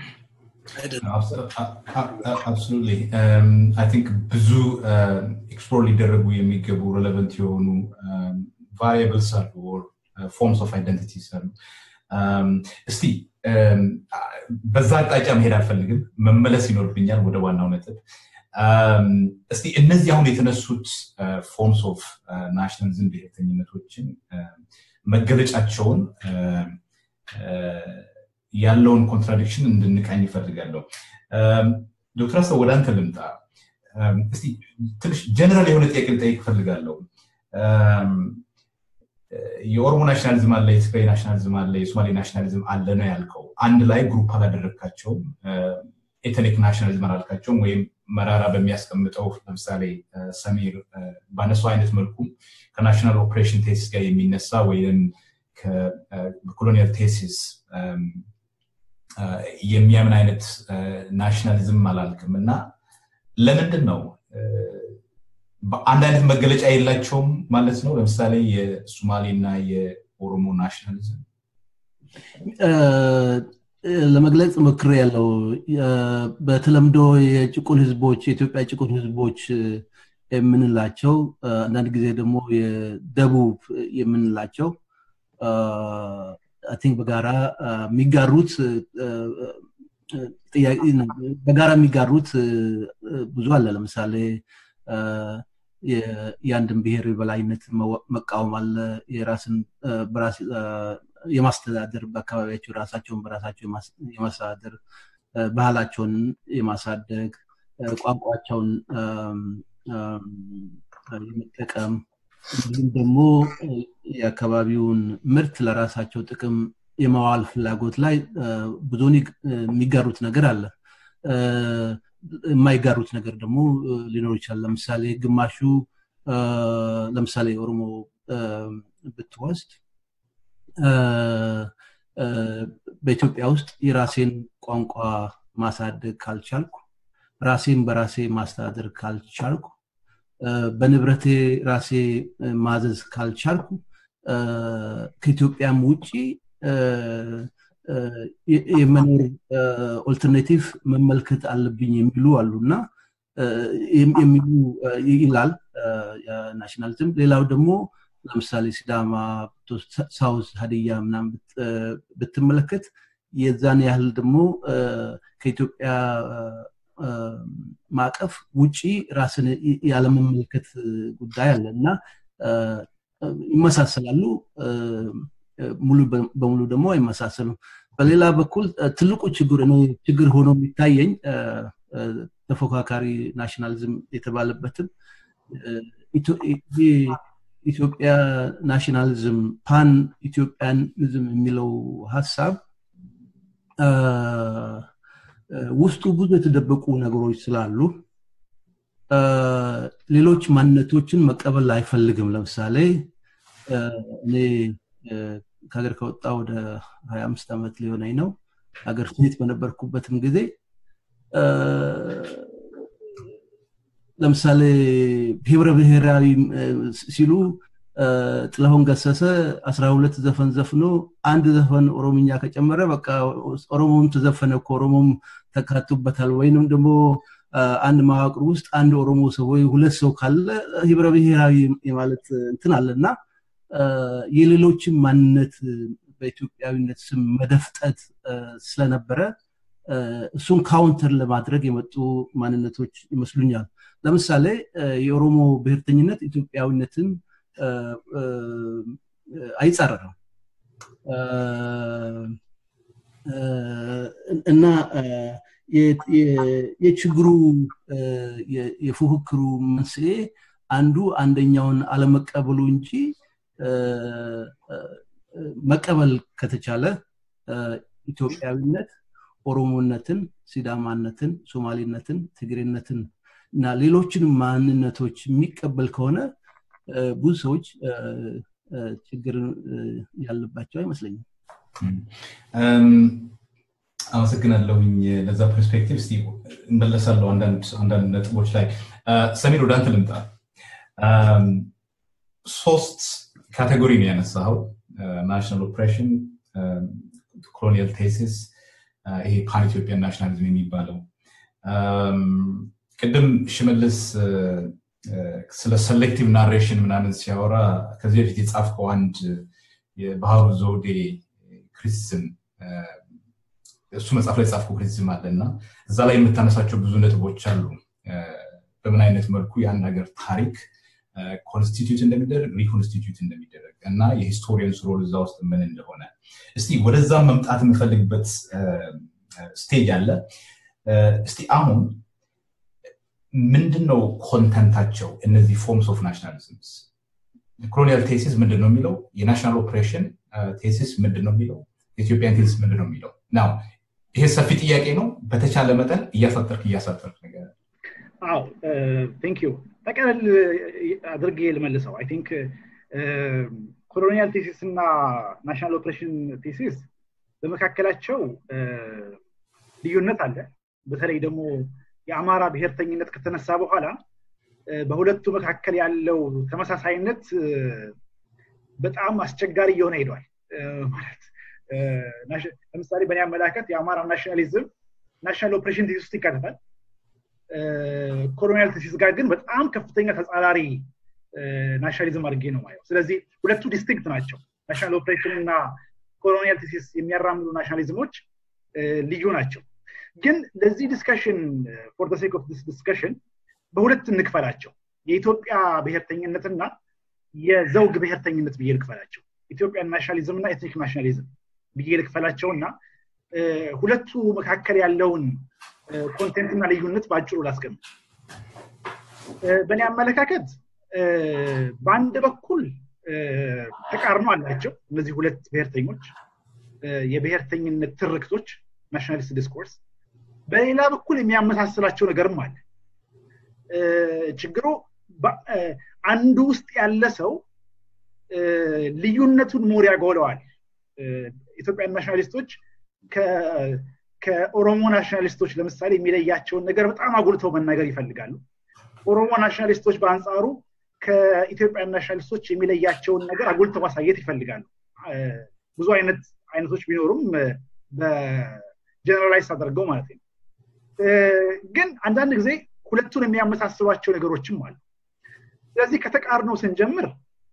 አብሶሉትሊ አይ ቲንክ ብዙ ኤክስፕሎር ሊደረጉ የሚገቡ ሬሌቨንት የሆኑ ቫሪያብልስ አሉ ፎርምስ ኦፍ አይደንቲቲስ አሉ እስቲ በዛ አቅጣጫ መሄድ አልፈልግም መመለስ ይኖርብኛል ወደ ዋናው ነጥብ እስቲ እነዚህ አሁን የተነሱት ፎርምስ ኦፍ ናሽናሊዝም ብሔርተኝነቶችን መገለጫቸውን ያለውን ኮንትራዲክሽን እንድንቃኝ ይፈልጋለሁ ዶክተር አስተ ወደ አንተ ልምጣ እስቲ ትንሽ ጀነራል የሆነ ጥያቄ ልጠይቅ እፈልጋለሁ የኦሮሞ ናሽናሊዝም አለ የትግራይ ናሽናሊዝም አለ የሶማሌ ናሽናሊዝም አለ ነው ያልከው አንድ ላይ ግሩፕ አላደረግካቸውም ኤትኒክ ናሽናሊዝም አላልካቸውም ወይም መራራ በሚያስቀምጠው ለምሳሌ ሰሜር ባነሱ አይነት መልኩ ከናሽናል ኦፕሬሽን ቴሲስ ጋር የሚነሳ ወይም ከኮሎኒያል ቴሲስ የሚያምን አይነት ናሽናሊዝም አላልክም እና ለምንድን ነው አንድ አይነት መገለጫ የላቸውም ማለት ነው ለምሳሌ የሶማሌ እና የኦሮሞ ናሽናሊዝም ለመግለጽ ሞክር ያለው በተለምዶ የጭቁን ህዝቦች የኢትዮጵያ ጭቁን ህዝቦች የምንላቸው አንዳንድ ጊዜ ደግሞ የደቡብ የምንላቸው ቲንክ በጋራ የሚጋሩት በጋራ የሚጋሩት ብዙ አለ ለምሳሌ የአንድን ብሔር የበላይነት መቃወም አለ የራስን የማስተዳደር በአካባቢያቸው ራሳቸውን በራሳቸው የማስተዳደር ባህላቸውን የማሳደግ ቋንቋቸውን የመጠቀም እንዲሁም ደግሞ የአካባቢውን ምርት ለራሳቸው ጥቅም የማዋል ፍላጎት ላይ ብዙውን የሚጋሩት ነገር አለ የማይጋሩት ነገር ደግሞ ሊኖር ይችላል ለምሳሌ ግማሹ ለምሳሌ ኦሮሞ ብትወስድ በኢትዮጵያ ውስጥ የራሴን ቋንቋ ማሳደግ ካልቻልኩ ራሴን በራሴ ማስተዳደር ካልቻልኩ በንብረቴ ራሴ ማዘዝ ካልቻልኩ ከኢትዮጵያም ውጭ የመኖር ኦልተርኔቲቭ መመልከት አለብኝ የሚሉ አሉ እና የሚሉ ይላል ናሽናሊዝም ሌላው ደግሞ ለምሳሌ ሲዳማ ሳውዝ ሀዲያ ምናም ብትመለከት የዛን ያህል ደግሞ ከኢትዮጵያ ማዕቀፍ ውጪ ራስን ያለመመልከት ጉዳይ አለ እና ይመሳሰላሉ ሙሉ በሙሉ ደግሞ አይመሳሰሉም በሌላ በኩል ትልቁ ችግር ችግር ሆኖ የሚታየኝ ተፎካካሪ ናሽናሊዝም የተባለበትም ኢትዮጵያ ናሽናሊዝም ፓን ኢትዮጵያኒዝም የሚለው ሀሳብ ውስጡ ብዙ የተደበቁ ነገሮች ስላሉ ሌሎች ማንነቶችን መቀበል አይፈልግም ለምሳሌ እኔ ከሀገር ከወጣ ወደ ሀያ አምስት ዓመት ሊሆነኝ ነው ሀገር ቤት በነበርኩበትም ጊዜ ለምሳሌ ህብረ ብሔራዊ ሲሉ ጥላሁን ገሰሰ አስራ ሁለት ዘፈን ዘፍኖ አንድ ዘፈን ኦሮምኛ ከጨመረ በቃ ኦሮሞም ተዘፈነ እኮ ኦሮሞም ተካቱበታል ወይንም ደግሞ አንድ መዋቅር ውስጥ አንድ ኦሮሞ ሰው ወይ ሁለት ሰው ካለ ህብረ ብሔራዊ የማለት እንትን አለ እና የሌሎችን ማንነት በኢትዮጵያዊነት ስም መደፍጠት ስለነበረ እሱን ካውንተር ለማድረግ የመጡ ማንነቶች ይመስሉኛል ለምሳሌ የኦሮሞ ብሔርተኝነት ኢትዮጵያዊነትን አይጻረርም እና የችግሩ የፉክክሩ መንስኤ አንዱ አንደኛውን አለመቀበሉ እንጂ መቀበል ከተቻለ ኢትዮጵያዊነት ኦሮሞነትን ሲዳማነትን ሶማሌነትን ትግሬነትን እና ሌሎችን ማንነቶች የሚቀበል ከሆነ ብዙ ሰዎች ችግር ያለባቸው አይመስለኝም አመሰግናለሁኝ ለዛ ፐርስፔክቲቭ ስ እንመለሳለሁ አንዳንድ ነጥቦች ላይ ሰሚር ወደ አንተ ልምጣ ሶስት ካቴጎሪ ነው ያነሳኸው ናሽናል ኦፕሬሽን ኮሎኒያል ቴሲስ ይሄ ፓን ኢትዮጵያን ናሽናሊዝም የሚባለው ቅድም ሽመልስ ስለ ሰሌክቲቭ ናሬሽን ምናምን ሲያወራ ከዚህ በፊት የጻፍከው አንድ የባህሩ ዘውዴ ክሪቲዝም እሱ መጽሐፍ ላይ ጻፍከው ክሪቲዝም አለ እና እዛ ላይ የምታነሳቸው ብዙ ነጥቦች አሉ በምን አይነት መልኩ የአንድ ሀገር ታሪክ ኮንስቲትዩት እንደሚደረግ ሪኮንስቲትዩት እንደሚደረግ እና የሂስቶሪያንስ ሮል እዛ ውስጥ ምን እንደሆነ እስቲ ወደዛም መምጣት የምፈልግበት ስቴጅ አለ እስቲ አሁን ምንድን ነው ኮንተንታቸው እነዚህ ፎርምስ ኦፍ ናሽናሊዝምስ ኮሎኒያል ቴሲስ ምንድን ነው የሚለው የናሽናል ኦፕሬሽን ቴሲስ ምንድን ነው የሚለው የኢትዮጵያን ቴሲስ ምንድን ነው የሚለው ናው ይሄ ሰፊ ጥያቄ ነው በተቻለ መጠን እያሳጠርክ እያሳጠርክ ነገር አዎ ቴንክ ዩ ጠቀለል አድርጌ ልመልሰው አይ ቲንክ ኮሎኒያል ቴሲስ እና ናሽናል ኦፕሬሽን ቴሲስ በመካከላቸው ልዩነት አለ በተለይ ደግሞ የአማራ ብሔርተኝነት ከተነሳ በኋላ በሁለቱ መካከል ያለው ተመሳሳይነት በጣም አስቸጋሪ እየሆነ ሄዷል ማለት ለምሳሌ በእኔ አመላከት የአማራ ናሽናሊዝም ናሽናል ኦፕሬሽን ቴሲስ ውስጥ ይካተታል ኮሎኒያል ቴሲስ ጋር ግን በጣም ከፍተኛ ተጻራሪ ናሽናሊዝም አድርጌ ነው ማየው ስለዚህ ሁለቱ ዲስቲንክት ናቸው ናሽናል ኦፕሬሽን እና ኮሎኒያል ቴሲስ የሚያራምዱ ናሽናሊዝሞች ልዩ ናቸው ግን ለዚህ ዲስከሽን ፎር ሴክ ኦፍ ዲስከሽን በሁለት እንክፈላቸው የኢትዮጵያ ብሔርተኝነትና የዘውግ ብሔርተኝነት ብዬ ልክፈላቸው ኢትዮጵያን ናሽናሊዝም እና ኤትኒክ ናሽናሊዝም ብዬ ልክፈላቸው እና ሁለቱ መካከል ያለውን ኮንቴንት እና ልዩነት በአጭሩ ላስቀምጥ በእኔ አመለካከት በአንድ በኩል ተቃርኖ አላቸው እነዚህ ሁለት ብሔርተኞች የብሔርተኝነት ትርክቶች ናሽናሊስት ዲስኮርስ በሌላ በኩል የሚያመሳስላቸው ነገርም አለ ችግሩ አንዱ ውስጥ ያለ ሰው ልዩነቱን ሞር ያጎለዋል ኢትዮጵያን ናሽናሊስቶች ከኦሮሞ ናሽናሊስቶች ለምሳሌ የሚለያቸውን ነገር በጣም አጉልተው መናገር ይፈልጋሉ ኦሮሞ ናሽናሊስቶች በአንጻሩ ከኢትዮጵያን ናሽናሊስቶች የሚለያቸውን ነገር አጉልተው ማሳየት ይፈልጋሉ ብዙ አይነት አይነቶች ቢኖሩም በጀነራላይዝ አደርገው ማለት ነው ግን አንዳንድ ጊዜ ሁለቱን የሚያመሳስሏቸው ነገሮችም አሉ ስለዚህ ከተቃርነው ስንጀምር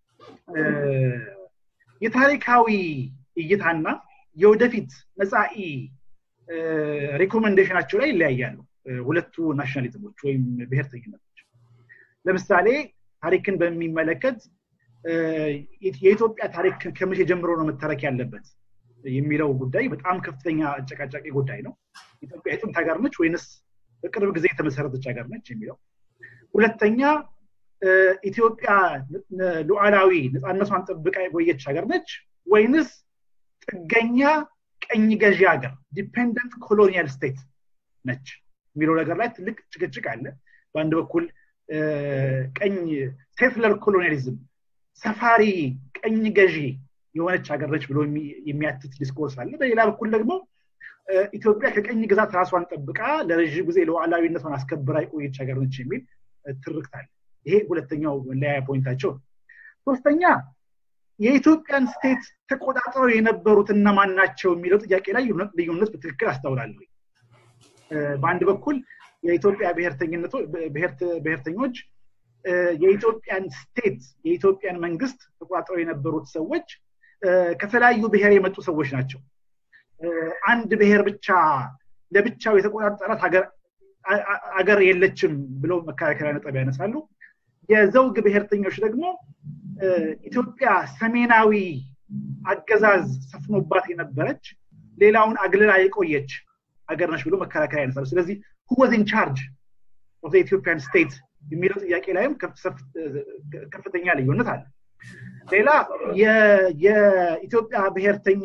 የታሪካዊ እይታና የወደፊት መጻኢ ሪኮመንዴሽናቸው ላይ ይለያያሉ ሁለቱ ናሽናሊዝሞች ወይም ብሔርተኝነቶች ለምሳሌ ታሪክን በሚመለከት የኢትዮጵያ ታሪክ ከመቼ ጀምሮ ነው መተረክ ያለበት የሚለው ጉዳይ በጣም ከፍተኛ አጨቃጫቂ ጉዳይ ነው ኢትዮጵያ የጥንት ሀገር ነች ወይንስ በቅርብ ጊዜ የተመሰረተች ሀገር ነች የሚለው ሁለተኛ ኢትዮጵያ ሉዓላዊ ነፃነቷን ጠብቃ የቆየች ሀገር ነች ወይንስ ጥገኛ ቀኝ ገዢ ሀገር ዲፔንደንት ኮሎኒያል ስቴት ነች የሚለው ነገር ላይ ትልቅ ጭቅጭቅ አለ በአንድ በኩል ቀኝ ሴትለር ኮሎኒያሊዝም ሰፋሪ ቀኝ ገዢ የሆነች ሀገር ነች ብሎ የሚያትት ዲስኮርስ አለ በሌላ በኩል ደግሞ ኢትዮጵያ ከቀኝ ግዛት ራሷን ጠብቃ ለረዥም ጊዜ ሉዓላዊነቷን አስከብራ የቆየች ሀገር ነች የሚል ትርክት አለ ይሄ ሁለተኛው መለያያ ፖይንታቸው ነው ሶስተኛ የኢትዮጵያን ስቴት ተቆጣጥረው የነበሩት እነማን ናቸው የሚለው ጥያቄ ላይ ልዩነት በትክክል አስታውላለሁ በአንድ በኩል የኢትዮጵያ ብሔርተኞች የኢትዮጵያን ስቴት የኢትዮጵያን መንግስት ተቆጣጥረው የነበሩት ሰዎች ከተለያዩ ብሔር የመጡ ሰዎች ናቸው አንድ ብሔር ብቻ ለብቻው የተቆጣጠራት አገር የለችም ብለው መከራከሪያ ነጥብ ያነሳሉ የዘውግ ብሔርተኞች ደግሞ ኢትዮጵያ ሰሜናዊ አገዛዝ ሰፍኖባት የነበረች ሌላውን አግልላ የቆየች አገር ነች ብሎ መከራከሪያ ያነሳሉ ስለዚህ ሁወዝ ኢን ቻርጅ ኦፍ ኢትዮጵያን ስቴት የሚለው ጥያቄ ላይም ከፍተኛ ልዩነት አለ ሌላ የኢትዮጵያ ብሔርተኛ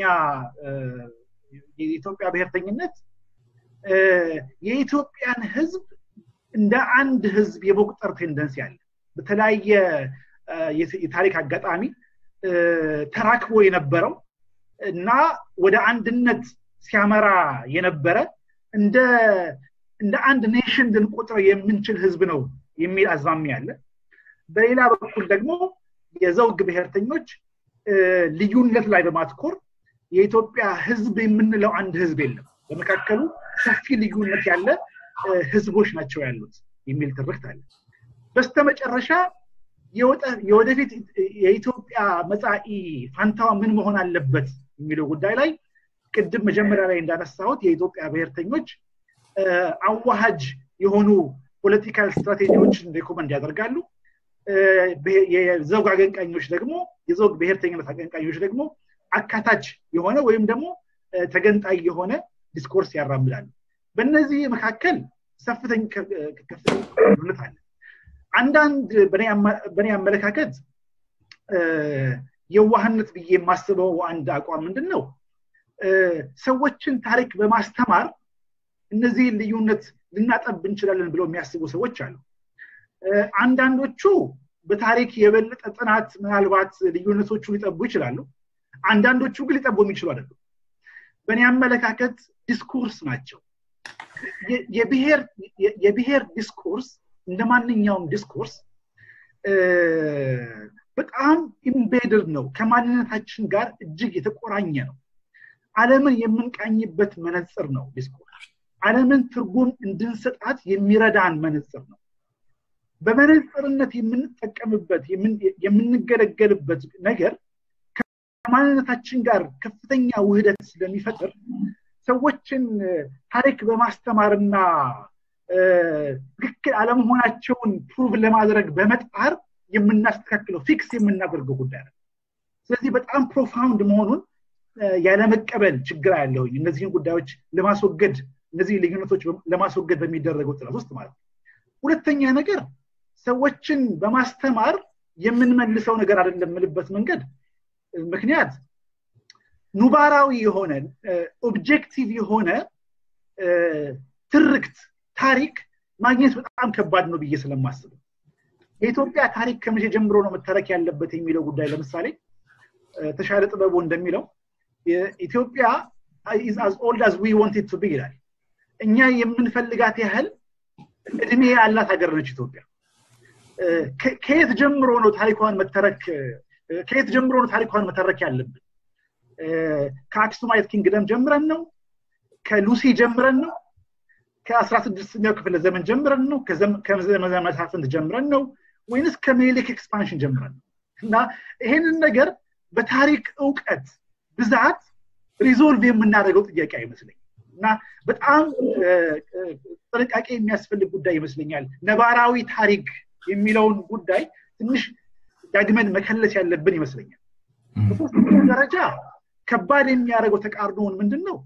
የኢትዮጵያ ብሔርተኝነት የኢትዮጵያን ህዝብ እንደ አንድ ህዝብ የመቁጠር ቴንደንሲ አለ በተለያየ የታሪክ አጋጣሚ ተራክቦ የነበረው እና ወደ አንድነት ሲያመራ የነበረ እንደ እንደ አንድ ኔሽን ልንቆጥረው የምንችል ህዝብ ነው የሚል አዝማሚያ አለ በሌላ በኩል ደግሞ የዘውግ ብሔርተኞች ልዩነት ላይ በማትኮር የኢትዮጵያ ህዝብ የምንለው አንድ ህዝብ የለም በመካከሉ ሰፊ ልዩነት ያለ ህዝቦች ናቸው ያሉት የሚል ትርክት አለ በስተመጨረሻ የወደፊት የኢትዮጵያ መጻኢ ፋንታዋ ምን መሆን አለበት የሚለው ጉዳይ ላይ ቅድም መጀመሪያ ላይ እንዳነሳሁት የኢትዮጵያ ብሔርተኞች አዋሃጅ የሆኑ ፖለቲካል ስትራቴጂዎችን ሬኮመንድ ያደርጋሉ የዘውግ አቀንቃኞች ደግሞ የዘውግ ብሔርተኝነት አቀንቃኞች ደግሞ አካታች የሆነ ወይም ደግሞ ተገንጣይ የሆነ ዲስኮርስ ያራምዳሉ በእነዚህ መካከል ሰፍተኝ ልዩነት አለ አንዳንድ በእኔ አመለካከት የዋህነት ብዬ የማስበው አንድ አቋም ምንድን ነው ሰዎችን ታሪክ በማስተማር እነዚህን ልዩነት ልናጠብ እንችላለን ብለው የሚያስቡ ሰዎች አሉ አንዳንዶቹ በታሪክ የበለጠ ጥናት ምናልባት ልዩነቶቹ ሊጠቡ ይችላሉ አንዳንዶቹ ግን ሊጠቡ የሚችሉ አይደሉም በእኔ አመለካከት ዲስኮርስ ናቸው የብሔር ዲስኮርስ እንደ ማንኛውም ዲስኮርስ በጣም ኢምቤድድ ነው ከማንነታችን ጋር እጅግ የተቆራኘ ነው አለምን የምንቃኝበት መነፅር ነው ዲስኮርስ አለምን ትርጉም እንድንሰጣት የሚረዳን መነፅር ነው በመነፅርነት የምንጠቀምበት የምንገለገልበት ነገር ከማንነታችን ጋር ከፍተኛ ውህደት ስለሚፈጥር ሰዎችን ታሪክ በማስተማርና ትክክል አለመሆናቸውን ፕሩቭ ለማድረግ በመጣር የምናስተካክለው ፊክስ የምናደርገው ጉዳይ ነው ስለዚህ በጣም ፕሮፋውንድ መሆኑን ያለመቀበል ችግር ያለሁኝ እነዚህን ጉዳዮች ለማስወገድ እነዚህ ልዩነቶች ለማስወገድ በሚደረገው ጥረት ውስጥ ማለት ነው ሁለተኛ ነገር ሰዎችን በማስተማር የምንመልሰው ነገር አይደለም የምልበት መንገድ ምክንያት ኑባራዊ የሆነ ኦብጀክቲቭ የሆነ ትርክት ታሪክ ማግኘት በጣም ከባድ ነው ብዬ ስለማስብ የኢትዮጵያ ታሪክ ከመቼ ጀምሮ ነው መተረክ ያለበት የሚለው ጉዳይ ለምሳሌ ተሻለ ጥበቡ እንደሚለው ኢትዮጵያ ኢዝ አዝ ኦልድ አዝ ዊ ዋንት ቱ ቢ ይላል እኛ የምንፈልጋት ያህል እድሜ ያላት ሀገር ነች ኢትዮጵያ ከየት ጀምሮ ነው ታሪኳን መተረክ ከየት ጀምሮ ነው ታሪኳን መተረክ ያለብን ከአክሱማይት ኪንግደም ጀምረን ነው ከሉሲ ጀምረን ነው ከአስራ ስድስተኛው ክፍለ ዘመን ጀምረን ነው ከዘመነ መሳፍንት ጀምረን ነው ወይንስ ከሜሊክ ኤክስፓንሽን ጀምረን ነው እና ይሄንን ነገር በታሪክ እውቀት ብዛት ሪዞልቭ የምናደርገው ጥያቄ አይመስለኝ እና በጣም ጥንቃቄ የሚያስፈልግ ጉዳይ ይመስለኛል ነባራዊ ታሪክ የሚለውን ጉዳይ ትንሽ ዳግመን መከለስ ያለብን ይመስለኛል በሶስተኛ ደረጃ ከባድ የሚያደርገው ተቃርኖውን ምንድን ነው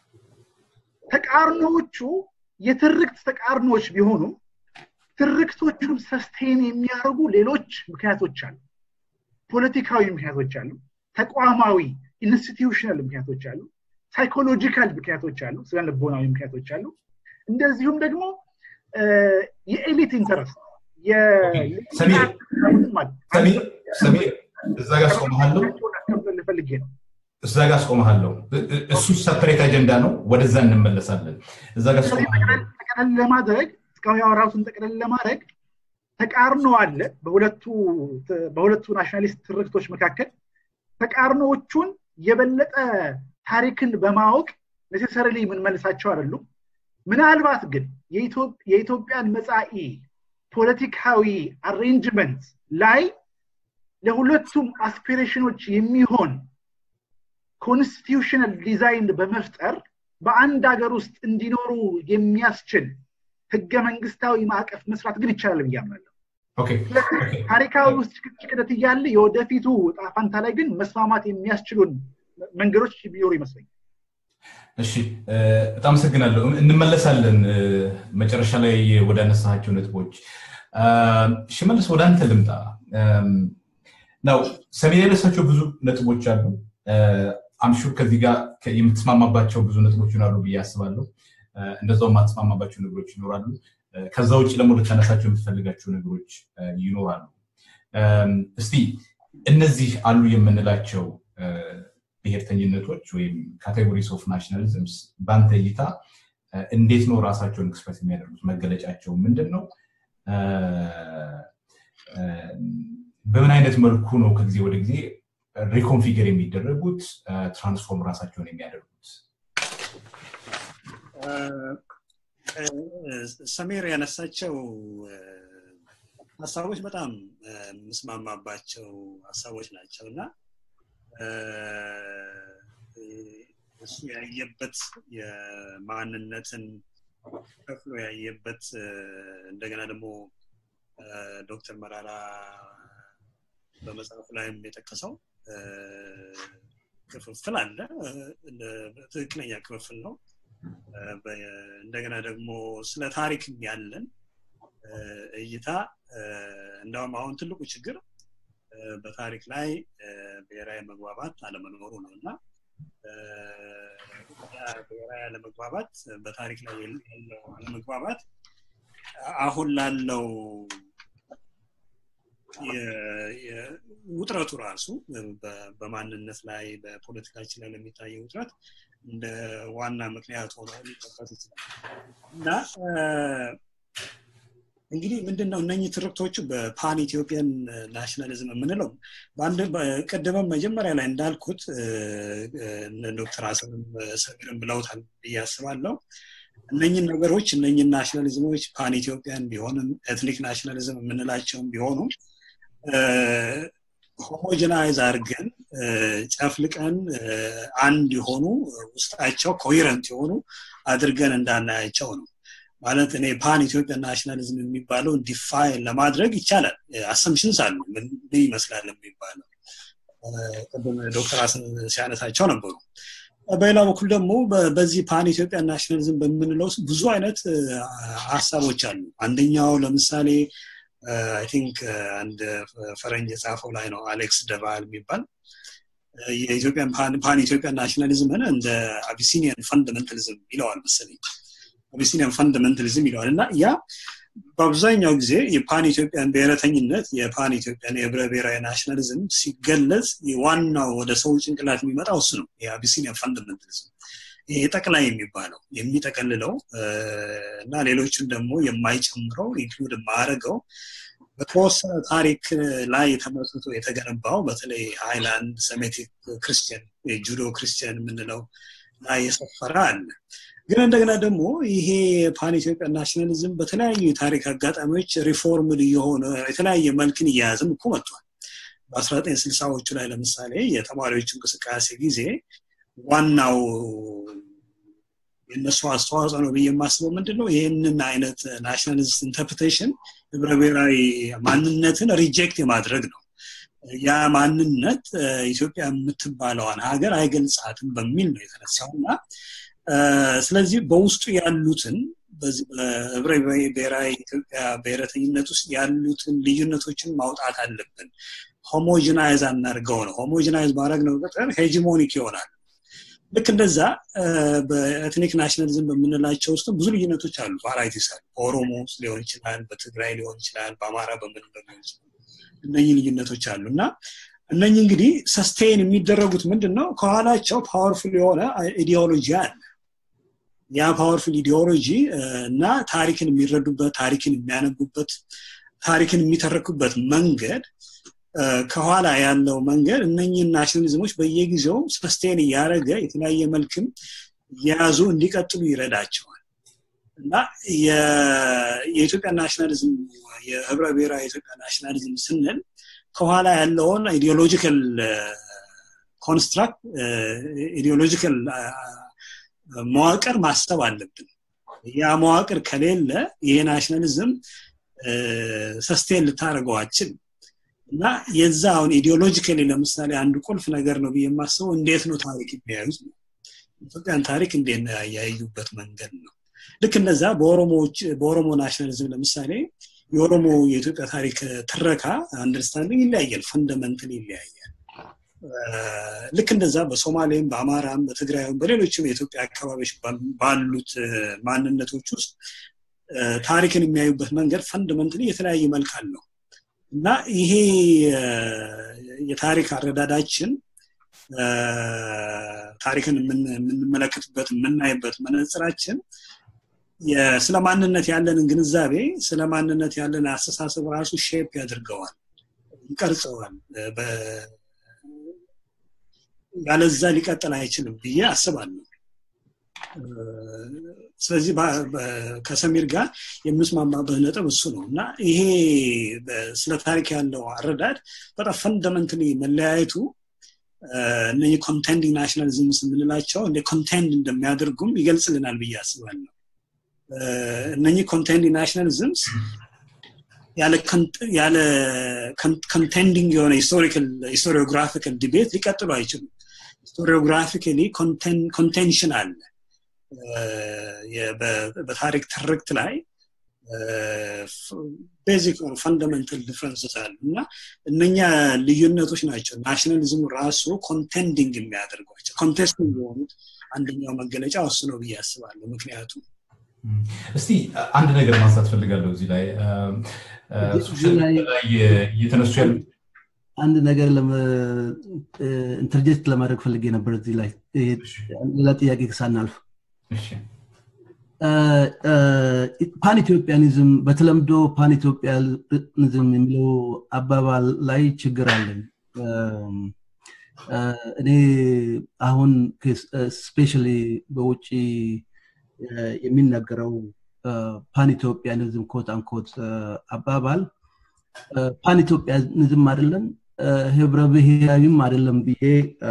ተቃርኖዎቹ የትርክት ተቃርኖዎች ቢሆኑም ትርክቶቹን ሰስቴን የሚያደርጉ ሌሎች ምክንያቶች አሉ ፖለቲካዊ ምክንያቶች አሉ ተቋማዊ ኢንስቲትዩሽናል ምክንያቶች አሉ ሳይኮሎጂካል ምክንያቶች አሉ ስነ ልቦናዊ ምክንያቶች አሉ እንደዚሁም ደግሞ የኤሊት ኢንተረስት ሰሚር እዛ ጋር አስቆመሃለሁ ፈልጌ ነው እዛ ጋር አስቆመሃለሁ እሱ ሰፐሬት አጀንዳ ነው ወደዛ እንመለሳለን እዛ ጋር ጠቅለል ለማድረግ እስካሁን ያወራቱን ጠቅለል ለማድረግ ተቃርኖ አለ በሁለቱ ናሽናሊስት ትርክቶች መካከል ተቃርኖዎቹን የበለጠ ታሪክን በማወቅ ኔሴሰርሊ የምንመልሳቸው አይደሉም ምናልባት ግን የኢትዮጵያን መጻኢ ፖለቲካዊ አሬንጅመንት ላይ ለሁለቱም አስፒሬሽኖች የሚሆን ኮንስቲቱሽናል ዲዛይን በመፍጠር በአንድ ሀገር ውስጥ እንዲኖሩ የሚያስችል ህገ መንግስታዊ ማዕቀፍ መስራት ግን ይቻላል ብዬ አምናለሁ። ታሪካዊ ውስጥ ጭቅጭቅነት እያለ የወደፊቱ ጣፋንታ ላይ ግን መስማማት የሚያስችሉን መንገዶች ቢኖሩ ይመስለኛል። እሺ፣ በጣም አመሰግናለሁ። እንመለሳለን መጨረሻ ላይ ወደ አነሳቸው ነጥቦች። ሽመልስ ወደ አንተ ልምጣ። ናው ሰሜን ያነሳቸው ብዙ ነጥቦች አሉ። አምሹር ከዚህ ጋር የምትስማማባቸው ብዙ ነጥቦች ይኖራሉ ብዬ አስባለሁ። እንደዛው የማትስማማባቸው ነገሮች ይኖራሉ። ከዛ ውጭ ደግሞ ልታነሳቸው የምትፈልጋቸው ነገሮች ይኖራሉ። እስቲ እነዚህ አሉ የምንላቸው ብሔርተኝነቶች ወይም ካቴጎሪስ ኦፍ ናሽናሊዝምስ በአንተ እይታ እንዴት ነው ራሳቸውን ኤክስፕረስ የሚያደርጉት? መገለጫቸው ምንድን ነው? በምን አይነት መልኩ ነው ከጊዜ ወደ ጊዜ ሪኮንፊገር የሚደረጉት ትራንስፎርም ራሳቸውን የሚያደርጉት? ሰሜር ያነሳቸው ሀሳቦች በጣም የምስማማባቸው ሀሳቦች ናቸው እና እሱ ያየበት የማንነትን ከፍሎ ያየበት እንደገና ደግሞ ዶክተር መራራ በመጽሐፉ ላይም የጠቀሰው ክፍፍል አለ። ትክክለኛ ክፍፍል ነው። እንደገና ደግሞ ስለ ታሪክ ያለን እይታ እንደውም አሁን ትልቁ ችግር በታሪክ ላይ ብሔራዊ መግባባት አለመኖሩ ነው እና ብሔራዊ አለመግባባት በታሪክ ላይ ያለው አለመግባባት አሁን ላለው ውጥረቱ ራሱ በማንነት ላይ በፖለቲካችን ላይ ለሚታየው ውጥረት እንደ ዋና ምክንያት ሆኖ ሊጠቀስ ይችላል እና እንግዲህ ምንድን ነው እነኚህ ትርክቶቹ በፓን ኢትዮጵያን ናሽናሊዝም የምንለው ቅድመም መጀመሪያ ላይ እንዳልኩት ዶክተር አሰብም ሰሚርም ብለውታል ብዬ አስባለሁ እነኝን ነገሮች እነኝን ናሽናሊዝሞች ፓን ኢትዮጵያን ቢሆንም ኤትኒክ ናሽናሊዝም የምንላቸውም ቢሆኑም ሆሞጀናይዝ አድርገን ጨፍልቀን አንድ የሆኑ ውስጣቸው ኮሄረንት የሆኑ አድርገን እንዳናያቸው ነው ማለት እኔ ፓን ኢትዮጵያ ናሽናሊዝም የሚባለው ዲፋይን ለማድረግ ይቻላል አሰምሽንስ አሉ ምን ይመስላል የሚባለው ቅድም ዶክተር አስን ሲያነሳቸው ነበሩ በሌላ በኩል ደግሞ በዚህ ፓን ኢትዮጵያ ናሽናሊዝም በምንለው ብዙ አይነት ሀሳቦች አሉ አንደኛው ለምሳሌ አይ ቲንክ አንድ ፈረንጅ የጻፈው ላይ ነው አሌክስ ደቫል የሚባል የኢትዮጵያን ፓን ኢትዮጵያ ናሽናሊዝምን እንደ አቢሲኒያን ፈንዳሜንታሊዝም ይለዋል መሰለኝ አቢሲኒያን ፈንዳሜንታሊዝም ይለዋል እና ያ በአብዛኛው ጊዜ የፓን ኢትዮጵያን ብሔረተኝነት የፓን ኢትዮጵያን የህብረ ብሔራዊ ናሽናሊዝም ሲገለጽ ዋናው ወደ ሰው ጭንቅላት የሚመጣው እሱ ነው የአቢሲኒያን ፈንዳሜንታሊዝም ይሄ ጠቅላይ የሚባለው የሚጠቀልለው እና ሌሎቹን ደግሞ የማይጨምረው ኢንክሉድ የማያደርገው በተወሰነ ታሪክ ላይ ተመስርቶ የተገነባው በተለይ ሃይላንድ ሰሜቲክ ክርስቲያን ጁዶ ክርስቲያን የምንለው ላይ የሰፈረ አለ ግን እንደገና ደግሞ ይሄ ፓን ኢትዮጵያ ናሽናሊዝም በተለያዩ የታሪክ አጋጣሚዎች ሪፎርምድ እየሆነ የተለያየ መልክን እያያዝም እኮ መጥቷል በ1960ዎቹ ላይ ለምሳሌ የተማሪዎች እንቅስቃሴ ጊዜ ዋናው የእነሱ አስተዋጽኦ ነው ብዬ የማስበው ምንድን ነው ይህንን አይነት ናሽናሊስት ኢንተርፕሬቴሽን ህብረ ብሔራዊ ማንነትን ሪጀክት የማድረግ ነው ያ ማንነት ኢትዮጵያ የምትባለዋን ሀገር አይገልጻትም በሚል ነው የተነሳው እና ስለዚህ በውስጡ ያሉትን በዚህ በህብረ ብሔራዊ ኢትዮጵያ ብሔረተኝነት ውስጥ ያሉትን ልዩነቶችን ማውጣት አለብን ሆሞጂናይዝ አናርገው ነው ሆሞጂናይዝ ማድረግ ነው ቁጥር ሄጂሞኒክ ይሆናል ልክ እንደዛ በኤትኒክ ናሽናሊዝም በምንላቸው ውስጥ ብዙ ልዩነቶች አሉ ቫራይቲስ አሉ በኦሮሞ ውስጥ ሊሆን ይችላል በትግራይ ሊሆን ይችላል በአማራ በምንለው ሊሆን ይችላል እነኚህ ልዩነቶች አሉ እና እነኚህ እንግዲህ ሰስቴን የሚደረጉት ምንድን ነው ከኋላቸው ፓወርፉል የሆነ ኢዲኦሎጂ አለ ያ ፓወርፉል ኢዲኦሎጂ እና ታሪክን የሚረዱበት ታሪክን የሚያነቡበት ታሪክን የሚተረኩበት መንገድ ከኋላ ያለው መንገድ እነኝህን ናሽናሊዝሞች በየጊዜው ሰስቴን እያደረገ የተለያየ መልክም የያዙ እንዲቀጥሉ ይረዳቸዋል እና የኢትዮጵያ ናሽናሊዝም የህብረ ብሔራዊ የኢትዮጵያ ናሽናሊዝም ስንል ከኋላ ያለውን ኢዲዮሎጂካል ኮንስትራክት ኢዲዮሎጂካል መዋቅር ማሰብ አለብን ያ መዋቅር ከሌለ ይሄ ናሽናሊዝም ሰስቴን ልታደርገው አችል እና የዛ አሁን ኢዲዮሎጂካሊ ለምሳሌ አንድ ቁልፍ ነገር ነው ብዬ የማስበው እንዴት ነው ታሪክ የሚያዩት ነው ኢትዮጵያን ታሪክ እንዴት ነው ያዩበት መንገድ ነው ልክ እነዛ በኦሮሞ ናሽናሊዝም ለምሳሌ የኦሮሞ የኢትዮጵያ ታሪክ ትረካ አንደርስታንዲንግ ይለያያል ፈንደመንትል ይለያያል ልክ እንደዛ በሶማሌም በአማራም በትግራይም በሌሎችም የኢትዮጵያ አካባቢዎች ባሉት ማንነቶች ውስጥ ታሪክን የሚያዩበት መንገድ ፈንደመንትሊ የተለያየ መልክ አለው እና ይሄ የታሪክ አረዳዳችን ታሪክን የምንመለከትበት የምናይበት መነጽራችን ስለ ማንነት ያለንን ግንዛቤ ስለ ማንነት ያለን አስተሳሰብ ራሱ ሼፕ ያደርገዋል ይቀርጸዋል ያለዛ ሊቀጥል አይችልም ብዬ አስባለሁ ስለዚህ ከሰሚር ጋር የምስማማበት ነጥብ እሱ ነው እና ይሄ ስለ ታሪክ ያለው አረዳድ በጣም ፈንደመንትሊ መለያየቱ እነህ ኮንቴንዲንግ ናሽናሊዝምስ የምንላቸው እንደ ኮንቴንድ እንደሚያደርጉም ይገልጽልናል ብዬ አስባለሁ እነኚህ ኮንቴንዲንግ ናሽናሊዝምስ ያለ ኮንቴንዲንግ የሆነ ሂስቶሪዮግራፊካል ዲቤት ሊቀጥሉ አይችሉም ሂስቶሪዮግራፊካሊ ኮንቴንሽን አለ በታሪክ ትርክት ላይ ቤዚክ ፈንዳሜንታል ዲፍረንስስ አሉ እና እነኛ ልዩነቶች ናቸው ናሽናሊዝሙ ራሱ ኮንቴንዲንግ የሚያደርጓቸው ኮንቴስቲንግ የሆኑት አንደኛው መገለጫ እሱ ነው ብዬ አስባለሁ ምክንያቱም እስቲ አንድ ነገር ማንሳት ፈልጋለሁ እዚህ ላይ እየተነሱ ያሉ አንድ ነገር ኢንተርጀክት ለማድረግ ፈልጌ ነበር እዚህ ላይ ሌላ ጥያቄ ሳናልፍ ፓን ኢትዮጵያኒዝም በተለምዶ ፓን ኢትዮጵያኒዝም የሚለው አባባል ላይ ችግር አለኝ እኔ አሁን ስፔሻሊ በውጭ የሚነገረው ፓን ኢትዮጵያኒዝም ኮት አንኮት አባባል ፓን ኢትዮጵያኒዝም አይደለም ህብረ ብሔራዊም አይደለም ብዬ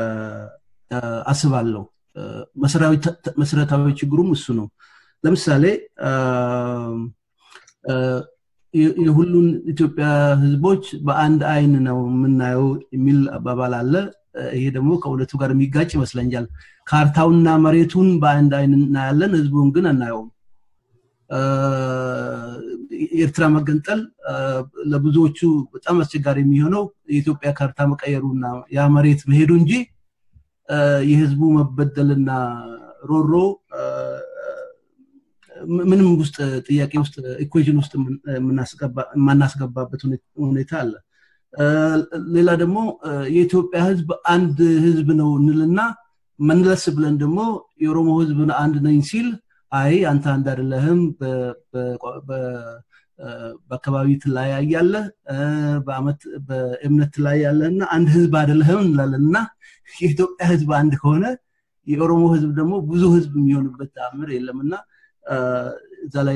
አስባለሁ መሰረታዊ ችግሩም እሱ ነው ለምሳሌ የሁሉን ኢትዮጵያ ህዝቦች በአንድ አይን ነው የምናየው የሚል አባባል አለ ይሄ ደግሞ ከእውነቱ ጋር የሚጋጭ ይመስለኛል ካርታውና መሬቱን በአንድ አይን እናያለን ህዝቡን ግን አናየውም የኤርትራ መገንጠል ለብዙዎቹ በጣም አስቸጋሪ የሚሆነው የኢትዮጵያ ካርታ መቀየሩና ያ መሬት መሄዱ እንጂ የህዝቡ መበደልና ሮሮ ምንም ውስጥ ጥያቄ ውስጥ ኢኩዌሽን ውስጥ የማናስገባበት ሁኔታ አለ ሌላ ደግሞ የኢትዮጵያ ህዝብ አንድ ህዝብ ነው እንልና መለስ ብለን ደግሞ የኦሮሞ ህዝብ አንድ ነኝ ሲል አይ አንተ አንድ አይደለህም በአካባቢ ትለያያለህ በእምነት ትለያያለህ እና አንድ ህዝብ አይደለህም እንላለን እና የኢትዮጵያ ህዝብ አንድ ከሆነ የኦሮሞ ህዝብ ደግሞ ብዙ ህዝብ የሚሆንበት ተአምር የለም እና እዛ ላይ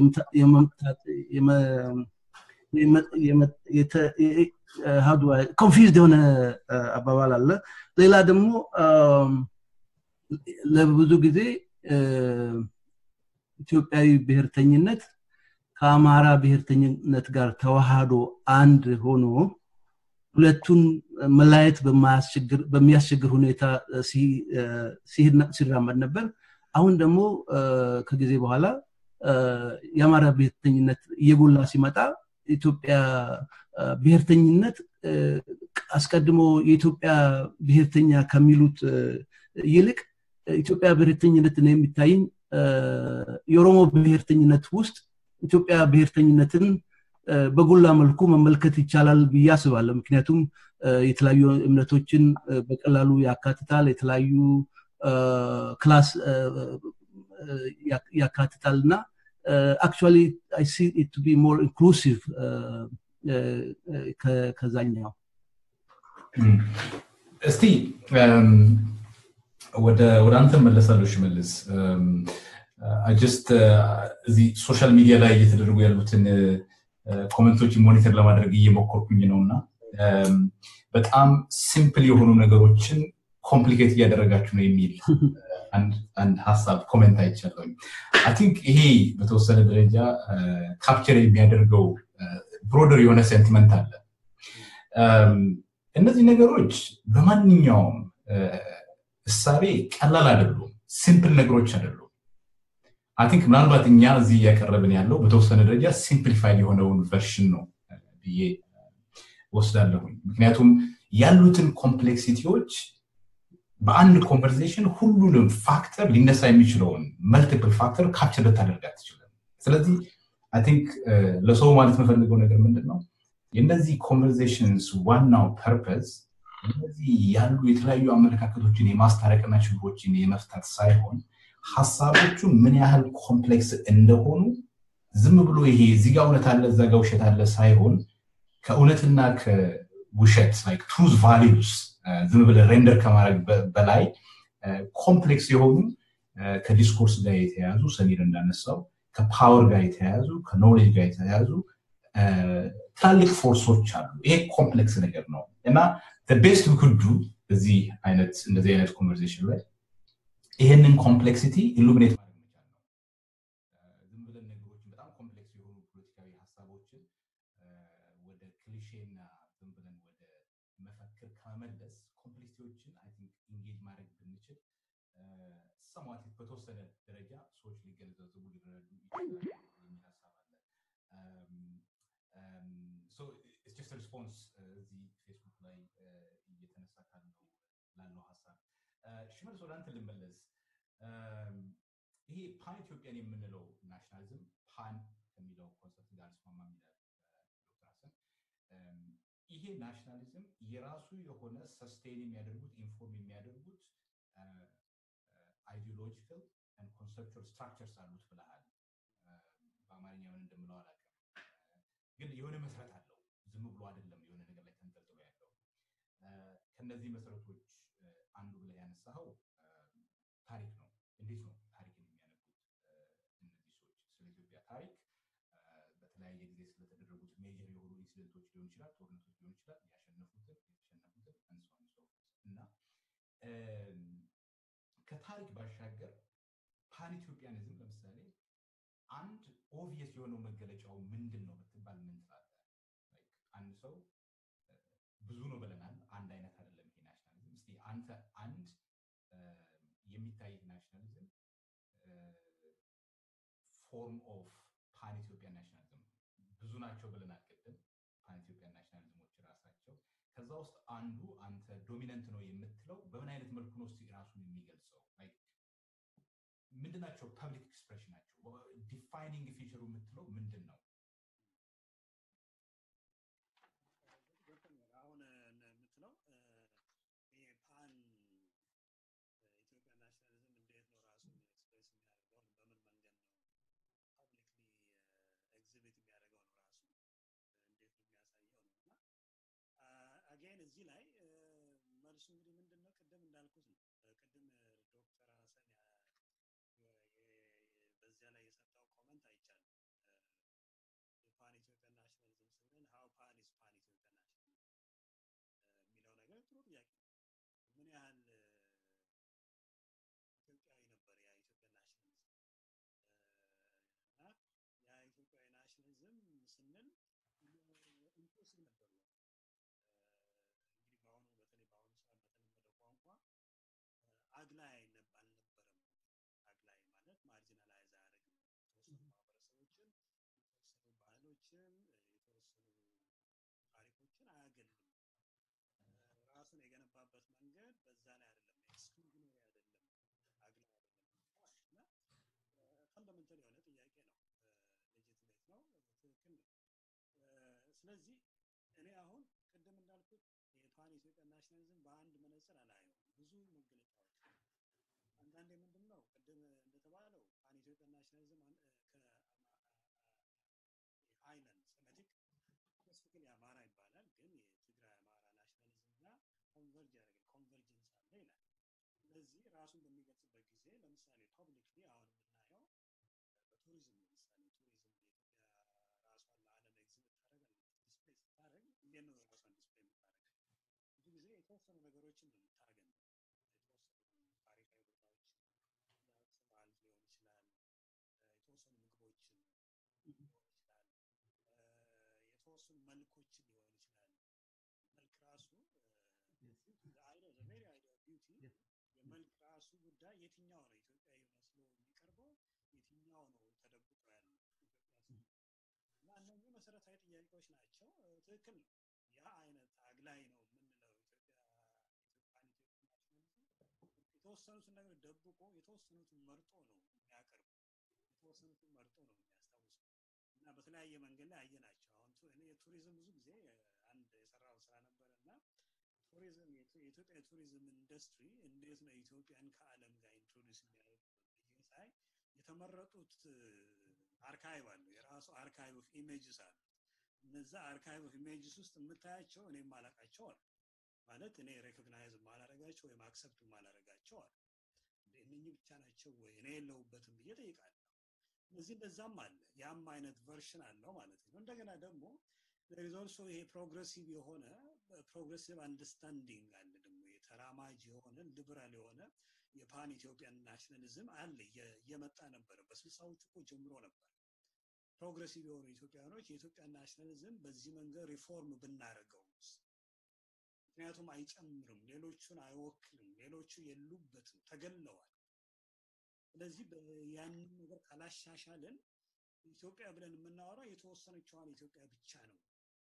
ኮንፊዝድ የሆነ አባባል አለ ሌላ ደግሞ ለብዙ ጊዜ ኢትዮጵያዊ ብሔርተኝነት ከአማራ ብሔርተኝነት ጋር ተዋህዶ አንድ ሆኖ ሁለቱን መላየት በሚያስቸግር ሁኔታ ሲራመድ ነበር አሁን ደግሞ ከጊዜ በኋላ የአማራ ብሔርተኝነት እየጎላ ሲመጣ ኢትዮጵያ ብሔርተኝነት አስቀድሞ የኢትዮጵያ ብሔርተኛ ከሚሉት ይልቅ ኢትዮጵያ ብሔርተኝነት ነው የሚታይኝ የኦሮሞ ብሔርተኝነት ውስጥ ኢትዮጵያ ብሔርተኝነትን በጎላ መልኩ መመልከት ይቻላል ብዬ አስባለሁ ምክንያቱም የተለያዩ እምነቶችን በቀላሉ ያካትታል የተለያዩ ክላስ ያካትታል እና አክቹዋሊ አይ ሲ ኢት ቢ ሞር ኢንክሉሲቭ ከዛኛው እስቲ ወደ አንተ መለሳለሁ ሽመልስ ጀስት እዚህ ሶሻል ሚዲያ ላይ እየተደረጉ ያሉትን ኮመንቶች ሞኒተር ለማድረግ እየሞከርኩኝ ነው እና በጣም ሲምፕል የሆኑ ነገሮችን ኮምፕሊኬት እያደረጋችሁ ነው የሚል አንድ ሀሳብ ኮሜንት አይቻለሁ አይ ቲንክ ይሄ በተወሰነ ደረጃ ካፕቸር የሚያደርገው ብሮደር የሆነ ሴንቲመንት አለ እነዚህ ነገሮች በማንኛውም እሳቤ ቀላል አይደሉም ሲምፕል ነገሮች አይደሉም አይ ቲንክ ምናልባት እኛ እዚህ እያቀረብን ያለው በተወሰነ ደረጃ ሲምፕሊፋይድ የሆነውን ቨርሽን ነው ብዬ ወስዳለሁኝ ምክንያቱም ያሉትን ኮምፕሌክሲቲዎች በአንድ ኮንቨርሴሽን ሁሉንም ፋክተር ሊነሳ የሚችለውን መልቲፕል ፋክተር ካፕቸር ልታደርግ አትችልም ስለዚህ አይ ቲንክ ለሰው ማለት የምፈልገው ነገር ምንድን ነው የእነዚህ ኮንቨርሴሽንስ ዋናው ፐርፐዝ እነዚህ ያሉ የተለያዩ አመለካከቶችን የማስታረቅና ችግሮችን የመፍታት ሳይሆን ሀሳቦቹ ምን ያህል ኮምፕሌክስ እንደሆኑ ዝም ብሎ ይሄ እዚጋ እውነት አለ እዛ ጋ ውሸት አለ ሳይሆን ከእውነትና ከውሸት ትሩዝ ቫሊዩስ ዝም ብለ ሬንደር ከማድረግ በላይ ኮምፕሌክስ የሆኑ ከዲስኮርስ ጋር የተያያዙ ሰሚር እንዳነሳው ከፓወር ጋር የተያያዙ ከኖሌጅ ጋር የተያያዙ ትላልቅ ፎርሶች አሉ ይሄ ኮምፕሌክስ ነገር ነው እና ቤስት ኩዱ እዚህ አይነት እንደዚህ አይነት ኮንቨርሴሽን ላይ ይህንን ኮምፕሌክሲቲ ኢሉሚኔት ማድረግ መቻል ነው ዝም ብለን ነገሮችን በጣም ኮምፕሌክስ የሆኑ ፖለቲካዊ ሀሳቦችን ወደ ክሊሼና ዝም ብለን ወደ መፈክር ከመመለስ ኮምፕሌክሲቲዎችን አይ ቲንክ ኢንጌጅ ማድረግ ብንችል ሰሟት በተወሰነ ደረጃ ሰዎች ሊገነዘቡ ሊረዱ ይችላሉ የሚል ሀሳብ አለ ጀስት ሪስፖንስ እዚህ ፌስቡክ ላይ እየተነሳ ካለው ላለው ሀሳብ ሽመልስ ወደ አንተ ልመለስ ይሄ ፓን ኢትዮጵያን የምንለው ናሽናሊዝም ፓን ከሚለው ኮንሰፕት ጋር ስማማ ይላል ዶክተር ሀሰን ይሄ ናሽናሊዝም የራሱ የሆነ ሰስቴን የሚያደርጉት ኢንፎርም የሚያደርጉት አይዲዮሎጂካል ኮንሰፕቹዋል ስትራክቸርስ አሉት ብለሃል በአማርኛ ምን እንደምለው አላውቅም ግን የሆነ መሰረት አለው ዝም ብሎ አይደለም የሆነ ነገር ላይ ተንጠልጥሎ ያለው ከነዚህ መሰረቶች አንዱ ብለ ያነሳኸው ታሪክ ነው እንዴት ነው ታሪክን የሚያነቡት እነዚህ ሰዎች ስለ ኢትዮጵያ ታሪክ በተለያየ ጊዜ ስለተደረጉት ሜጀር የሆኑ ኢንሲደንቶች ሊሆን ይችላል ጦርነቶች ሊሆን ይችላል ያሸነፉትን የተሸነፉትን አንሷን ሰው እና ከታሪክ ባሻገር ፓን ኢትዮጵያኒዝም ለምሳሌ አንድ ኦብቪየስ የሆነው መገለጫው ምንድን ነው ብትባል ምን ትላለህ አንድ ሰው ብዙ ነው ብለናል አንድ አይነት አይደለም ይሄ ናሽናሊዝም እስቲ አንተ አንድ የሚታይ ናሽናሊዝም ፎርም ኦፍ ፓን ኢትዮጵያን ናሽናሊዝም ብዙ ናቸው ብለናል ቅድም ፓን ኢትዮጵያን ናሽናሊዝሞች ራሳቸው ከዛ ውስጥ አንዱ አንተ ዶሚነንት ነው የምትለው በምን አይነት መልኩ ነው እስቲ ራሱን የሚገልጸው ምንድናቸው ፐብሊክ ኤክስፕሬሽን ናቸው ዲፋይኒንግ ፊቸሩ የምትለው ምንድን ነው አሁን የምትለው ይሄ ፓን ኢትዮጵያ ናሽናሊዝም እንዴት ነው ራሱን ኤክስፕሬስ የሚያደርገው በምን መንገድ ነው ፐብሊክሊ ኤግዚቢት የሚያደርገው ነው ራሱ እንዴት ነው የሚያሳየው ነው እና አጌን እዚህ ላይ መልሱ እንግዲህ ምንድን ነው ቅድም እንዳልኩት ነው ቅድም ዶክተር ሀሰን በዚያ ላይ የሰጠው ኮመንት አይቻልም የፓን ኢትዮጵያ ናሽናሊዝም ስንል ሀው ፓን ኢስ ፓን ኢትዮጵያ ናሽናሊዝም የሚለው ነገር ጥሩ ጥያቄ ነው ምን ያህል ኢትዮጵያዊ ነበር ያ ኢትዮጵያ ናሽናሊዝም እና ያ ኢትዮጵያዊ ናሽናሊዝም ስንል ኢንክሉሲቭ ነበር ወይ እንግዲህ በአሁኑ በተለይ በአሁኑ ሰዓት በተለመደው ቋንቋ አግላይ አልነበረም አግላይ ማለት ማርጂናላይዝ አያደርግም የተወሰኑ ማህበረሰቦችን የተወሰኑ ባህሎችን የተወሰኑ ታሪኮችን አያገልም ራሱን የገነባበት መንገድ በዛ ላይ አይደለም ኤክስክሉዥነሪ አይደለም አግላይ አይደለም እና ፈንዳሜንታል የሆነ ጥያቄ ነው ሌጂትሜት ነው ትክክል ነው ስለዚህ እኔ አሁን ቅድም እንዳልኩት የፓን ኢትዮጵያ ናሽናሊዝም በአንድ መነጽር አላየው ብዙ መገለጫዎች አንዳንዴ ምንድን ነው ቅድም እንደተባለው ፓን ኢትዮጵያ ናሽናሊዝም ከአይለንድ ሴሜቲክ ስፔሲፊክሊ አማራ ይባላል ግን የትግራይ አማራ ናሽናሊዝም ጋር ኮንቨርጅ ያደርጋል ኮንቨርጀንስ አለ ይላል ስለዚህ ራሱን በሚገልጽበት ጊዜ ለምሳሌ ፐብሊክሊ አሁን የምናየው ቱሪዝም ለምሳሌ ቱሪዝም የኢትዮጵያ ራሷን ለዓለም ኤግዚቢት ታደረጋለች ዲስፕሌይ ስታደረግ እንዴት ነው ራሷን ዲስፕሌይ የምታደረግ ብዙ ጊዜ የተወሰኑ ነገሮችን ነው የምታገኝ የተወሰኑ ታሪካዊ ቦታዎች በዓል ሊሆን ይችላል የተወሰኑ ምግቦችን ሊሆን ይችላል የተወሰኑ መልኮችን ሊሆን ይችላል መልክ ራሱ ቬሪ አይዲያ ቢዩቲ የመልክ ራሱ ጉዳይ የትኛው ነው ኢትዮጵያዊ መስሎ የሚቀርበው የትኛው ነው ተደብቆ ያለው ኢትዮጵያ እና እነዚህ መሰረታዊ ጥያቄዎች ናቸው ትክክል ነው ያ አይነት አግላይ ነው የምንለው ኢትዮጵያ ኢትዮጵያን ኢትዮጵያ ናሽናሊዝም የተወሰኑትን ነገር ደብቆ የተወሰኑትን መርጦ ነው የሚያቀርቡ የተወሰኑትን መርጦ ነው የሚያስታውሱ እና በተለያየ መንገድ ላይ አየናቸው አሁን የቱሪዝም ብዙ ጊዜ አንድ የሰራው ስራ ነበር እና ቱሪዝም የኢትዮጵያ የቱሪዝም ኢንዱስትሪ እንዴት ነው ኢትዮጵያን ከአለም ጋር ኢንትሮዲስ የሚያደርግ ሳይ የተመረጡት አርካይቭ አሉ የራሱ አርካይቭ ኦፍ ኢሜጅስ አሉ እነዛ አርካይቭ ኦፍ ኢሜጅስ ውስጥ የምታያቸው እኔ ማላቃቸው አሉ ማለት እኔ ሬኮግናይዝ ማላረጋቸው ወይም አክሰፕት ማላረጋቸው አሉ እነኚህ ብቻ ናቸው ወይ እኔ የለውበትም ብዬ ጠይቃለሁ እነዚህ እንደዛም አለ ያም አይነት ቨርሽን አለው ማለት ነው እንደገና ደግሞ ሪዞልሶ ይሄ ፕሮግሬሲቭ የሆነ ፕሮግሬሲቭ አንደርስታንዲንግ አለ ደግሞ የተራማጅ የሆነ ሊበራል የሆነ የፓን ኢትዮጵያን ናሽናሊዝም አለ እየመጣ ነበረ በስልሳዎቹ እኮ ጀምሮ ነበር ፕሮግሬሲቭ የሆኑ ኢትዮጵያኖች የኢትዮጵያ ናሽናሊዝም በዚህ መንገድ ሪፎርም ብናደርገው ምክንያቱም አይጨምርም ሌሎቹን አይወክልም ሌሎቹ የሉበትም ተገለዋል ስለዚህ ያንን ነገር ካላሻሻልን ኢትዮጵያ ብለን የምናወራው የተወሰነችዋን ኢትዮጵያ ብቻ ነው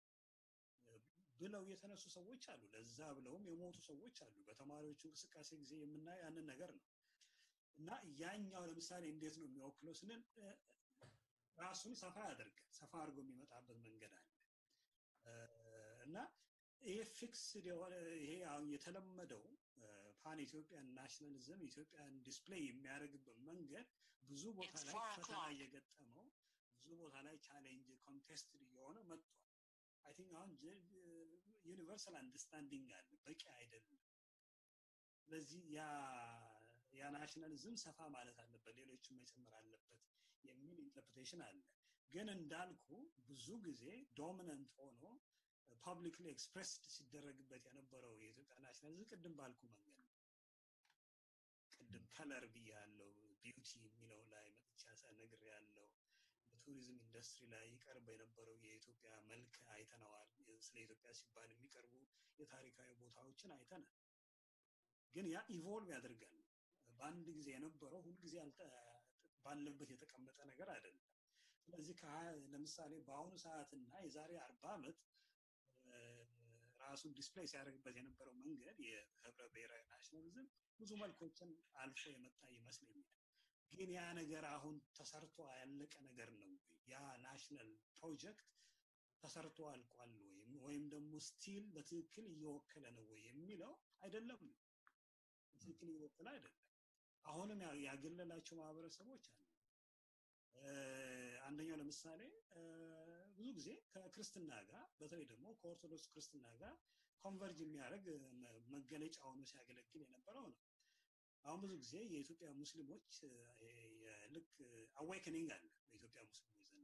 ብለው የተነሱ ሰዎች አሉ ለዛ ብለውም የሞቱ ሰዎች አሉ በተማሪዎች እንቅስቃሴ ጊዜ የምናየው ያንን ነገር ነው እና ያኛው ለምሳሌ እንዴት ነው የሚወክለው ስንል ራሱን ሰፋ ያደርጋል ሰፋ አድርጎ የሚመጣበት መንገድ አለ እና ይሄ ፊክስድ የሆነ ይሄ አሁን የተለመደው ፓን ኢትዮጵያን ናሽናሊዝም ኢትዮጵያን ዲስፕሌይ የሚያደርግበት መንገድ ብዙ ቦታ ላይ ፈተና እየገጠመው ብዙ ቦታ ላይ ቻሌንጅ ኮንቴስትድ እየሆነ መጥቷል አይ ቲንክ አሁን ዩኒቨርሳል አንደርስታንዲንግ አለ በቂ አይደለም ስለዚህ ያ ናሽናሊዝም ሰፋ ማለት አለበት ሌሎችን መጨመር አለበት የሚል ኢንተርፕሬቴሽን አለ ግን እንዳልኩ ብዙ ጊዜ ዶሚነንት ሆኖ ፐብሊክሊ ኤክስፕሬስድ ሲደረግበት የነበረው የኢትዮጵያ ናሽናሊዝም ቅድም ባልኩ መንገድ ነው ቅድም ከለር ብዬ ያለው ቢዩቲ የሚለው ላይ መጥቻ ነግር ያለው በቱሪዝም ኢንዱስትሪ ላይ ይቀርብ የነበረው የኢትዮጵያ መልክ አይተነዋል ስለ ኢትዮጵያ ሲባል የሚቀርቡ የታሪካዊ ቦታዎችን አይተናል ግን ያ ኢቮልቭ ያደርጋል በአንድ ጊዜ የነበረው ሁልጊዜ ባለበት የተቀመጠ ነገር አይደለም ስለዚህ ለምሳሌ በአሁኑ ሰዓትና የዛሬ አርባ ዓመት ራሱን ዲስፕሌይ ሲያደርግበት የነበረው መንገድ የህብረ ብሔራዊ ናሽናሊዝም ብዙ መልኮችን አልፎ የመጣ ይመስለኛል ግን ያ ነገር አሁን ተሰርቶ ያለቀ ነገር ነው ያ ናሽናል ፕሮጀክት ተሰርቶ አልቋል ወይም ወይም ደግሞ ስቲል በትክክል እየወከለ ነው ወይ የሚለው አይደለም በትክክል እየወከለ አይደለም አሁንም ያገለላቸው ማህበረሰቦች አሉ አንደኛው ለምሳሌ ብዙ ጊዜ ከክርስትና ጋር በተለይ ደግሞ ከኦርቶዶክስ ክርስትና ጋር ኮንቨርጅ የሚያደርግ መገለጫ ሆኖ ሲያገለግል የነበረው ነው አሁን ብዙ ጊዜ የኢትዮጵያ ሙስሊሞች ልክ አዌክኒንግ አለ በኢትዮጵያ ሙስሊሞች ዘንድ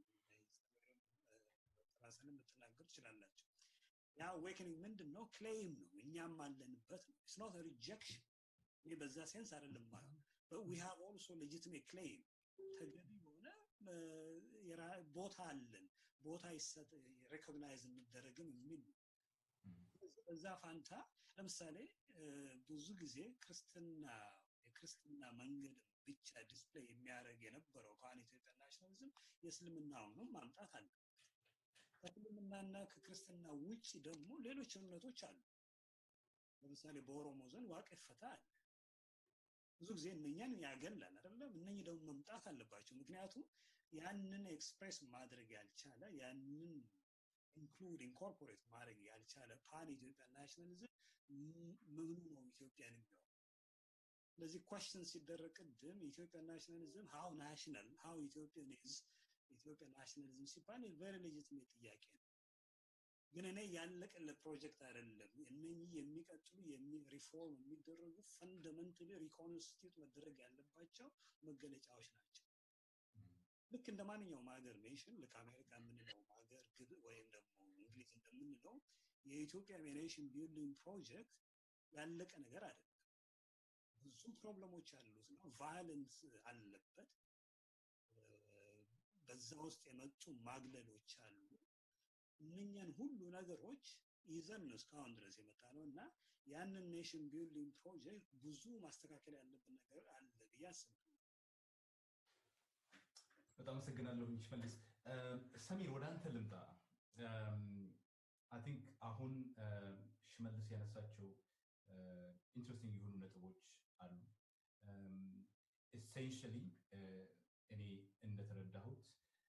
ራስን ልትናገር ትችላላቸው ያ አዌክኒንግ ምንድን ነው ክሌም ነው እኛም አለንበት ነው ስኖት ሪጀክሽን ይህ በዛ ሴንስ አይደለም ማለት ዊ ሃቭ ኦልሶ ሌጂትሜት ክሌም ተገቢ የሆነ ቦታ አለን ቦታ ይሰጥ ሬኮግናይዝ እንደረግም የሚል በዛ ፋንታ ለምሳሌ ብዙ ጊዜ ክርስትና የክርስትና መንገድ ብቻ ዲስፕሌይ የሚያደርግ የነበረው ፓን ኢትዮጵያ ናሽናሊዝም የእስልምናውንም ማምጣት አለ ከእስልምናና ከክርስትና ውጭ ደግሞ ሌሎች እምነቶች አሉ ለምሳሌ በኦሮሞ ዘንድ ዋቅ ፈታ አለ ብዙ ጊዜ እነኛን ያገላል አይደለም እነኚህ ደግሞ መምጣት አለባቸው ምክንያቱም ያንን ኤክስፕሬስ ማድረግ ያልቻለ ያንን ኢንክሉድ ኢንኮርፖሬት ማድረግ ያልቻለ ፓን ኢትዮጵያ ናሽናሊዝም ምኑ ነው ኢትዮጵያን የሚሆን ስለዚህ ኳሽን ሲደረግ ቅድም ኢትዮጵያ ናሽናሊዝም ሀው ናሽናል ሀው ኢትዮጵያን ኢዝ ኢትዮጵያ ናሽናሊዝም ሲባል ቨሪ ሌጂትሜት ጥያቄ ነው ግን እኔ ያለቀለ ፕሮጀክት አይደለም እነኚህ የሚቀጥሉ ሪፎርም የሚደረጉ ፈንደመንታሊ ሪኮንስቲቱት መደረግ ያለባቸው መገለጫዎች ናቸው ልክ እንደ ማንኛውም ሀገር ኔሽን ልክ አሜሪካ የምንለው ሀገር ወይም ደግሞ እንግሊዝ እንደምንለው የኢትዮጵያ ኔሽን ቢልዲንግ ፕሮጀክት ያለቀ ነገር አይደለም። ብዙ ፕሮብለሞች ያሉት ነው። ቫዮለንስ አለበት። በዛ ውስጥ የመጡ ማግለሎች አሉ። እነኛን ሁሉ ነገሮች ይዘን ነው እስካሁን ድረስ የመጣ ነው እና ያንን ኔሽን ቢልዲንግ ፕሮጀክት ብዙ ማስተካከል ያለብን ነገር አለ ብዬ አስባለሁ። በጣም አመሰግናለሁ ሽመልስ። ሰሚር ወደ አንተ ልምጣ። አይ ቲንክ አሁን ሽመልስ ያነሳቸው ኢንትረስቲንግ የሆኑ ነጥቦች አሉ። ኤሴንሽሊ እኔ እንደተረዳሁት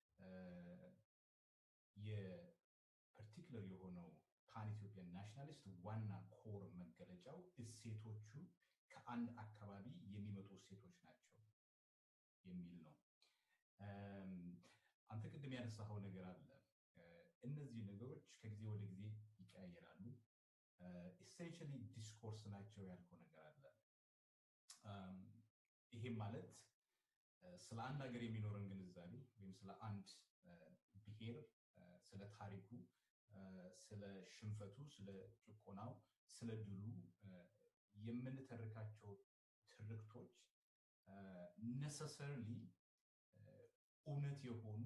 የፐርቲኩለር የሆነው ፓን ኢትዮጵያን ናሽናሊስት ዋና ኮር መገለጫው እሴቶቹ ከአንድ አካባቢ የሚመጡ እሴቶች ናቸው የሚል ነው። አንተ ቅድም ያነሳኸው ነገር አለ። እነዚህ ነገሮች ከጊዜ ወደ ጊዜ ይቀያየራሉ። ኢሴንሽሊ ዲስኮርስ ናቸው ያልከው ነገር አለ። ይሄም ማለት ስለ አንድ ሀገር የሚኖረን ግንዛቤ ወይም ስለ አንድ ብሔር፣ ስለ ታሪኩ፣ ስለ ሽንፈቱ፣ ስለ ጭቆናው፣ ስለ ድሉ የምንተርካቸው ትርክቶች ነሰሰርሊ እውነት የሆኑ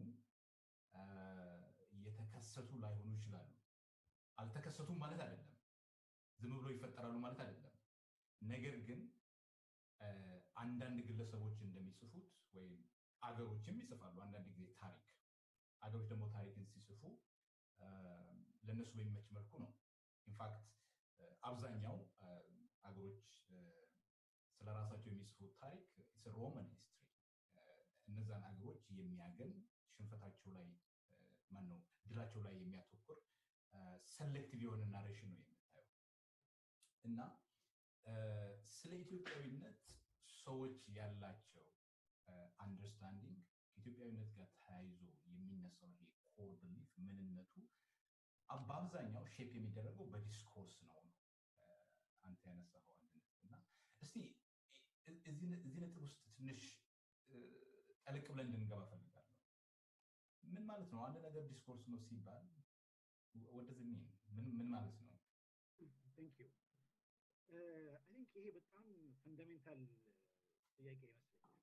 የተከሰቱ ላይሆኑ ይችላሉ። አልተከሰቱም ማለት አይደለም። ዝም ብሎ ይፈጠራሉ ማለት አይደለም። ነገር ግን አንዳንድ ግለሰቦች እንደሚጽፉት ወይም አገሮችም ይጽፋሉ አንዳንድ ጊዜ ታሪክ አገሮች ደግሞ ታሪክን ሲጽፉ ለእነሱ በሚመች መልኩ ነው። ኢንፋክት አብዛኛው አገሮች ስለ ራሳቸው የሚጽፉት ታሪክ ሮማን ሂስትሪ እነዛን አገሮች የሚያገን ሽንፈታቸው ላይ ማን ነው ድላቸው ላይ የሚያተኩር ሰሌክቲቭ የሆነ ናሬሽን ነው የምታየው እና ስለ ኢትዮጵያዊነት ሰዎች ያላቸው አንደርስታንዲንግ ከኢትዮጵያዊነት ጋር ተያይዞ የሚነሳው ይሄ ኮር ብሊፍ ምንነቱ በአብዛኛው ሼፕ የሚደረገው በዲስኮርስ ነው ነው አንተ ያነሳኸው አንድ ነጥብ እና እስቲ እዚህ ነጥብ ውስጥ ትንሽ ጠልቅ ብለን እንድንገባ ፈልጋለሁ። ምን ማለት ነው? አንድ ነገር ዲስኮርስ ነው ሲባል ወደዚህ ምን ማለት ነው? ቴንክ ዩ አይ ቲንክ ይሄ በጣም ፈንዳሜንታል ጥያቄ ይመስለኛል።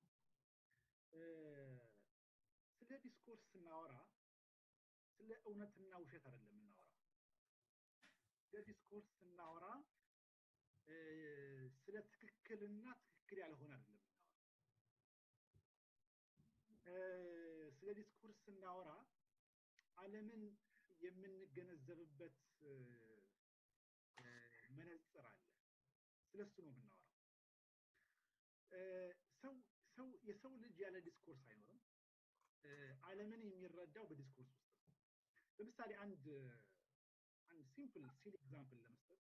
ስለ ዲስኮርስ ስናወራ ስለ እውነትና ውሸት አይደለም የምናወራ። ስለ ዲስኮርስ ስናወራ ስለ ትክክልና ትክክል ያልሆነ አይደለም የምናወራ። ስለ ዲስኮርስ ስናወራ ዓለምን የምንገነዘብበት መነጽር አለ። ስለሱ ነው የምናወራው። ሰው የሰው ልጅ ያለ ዲስኮርስ አይኖርም። ዓለምን የሚረዳው በዲስኮርስ ውስጥ ነው። ለምሳሌ አንድ አንድ ሲምፕል ሲል ኤግዛምፕል ለመስጠት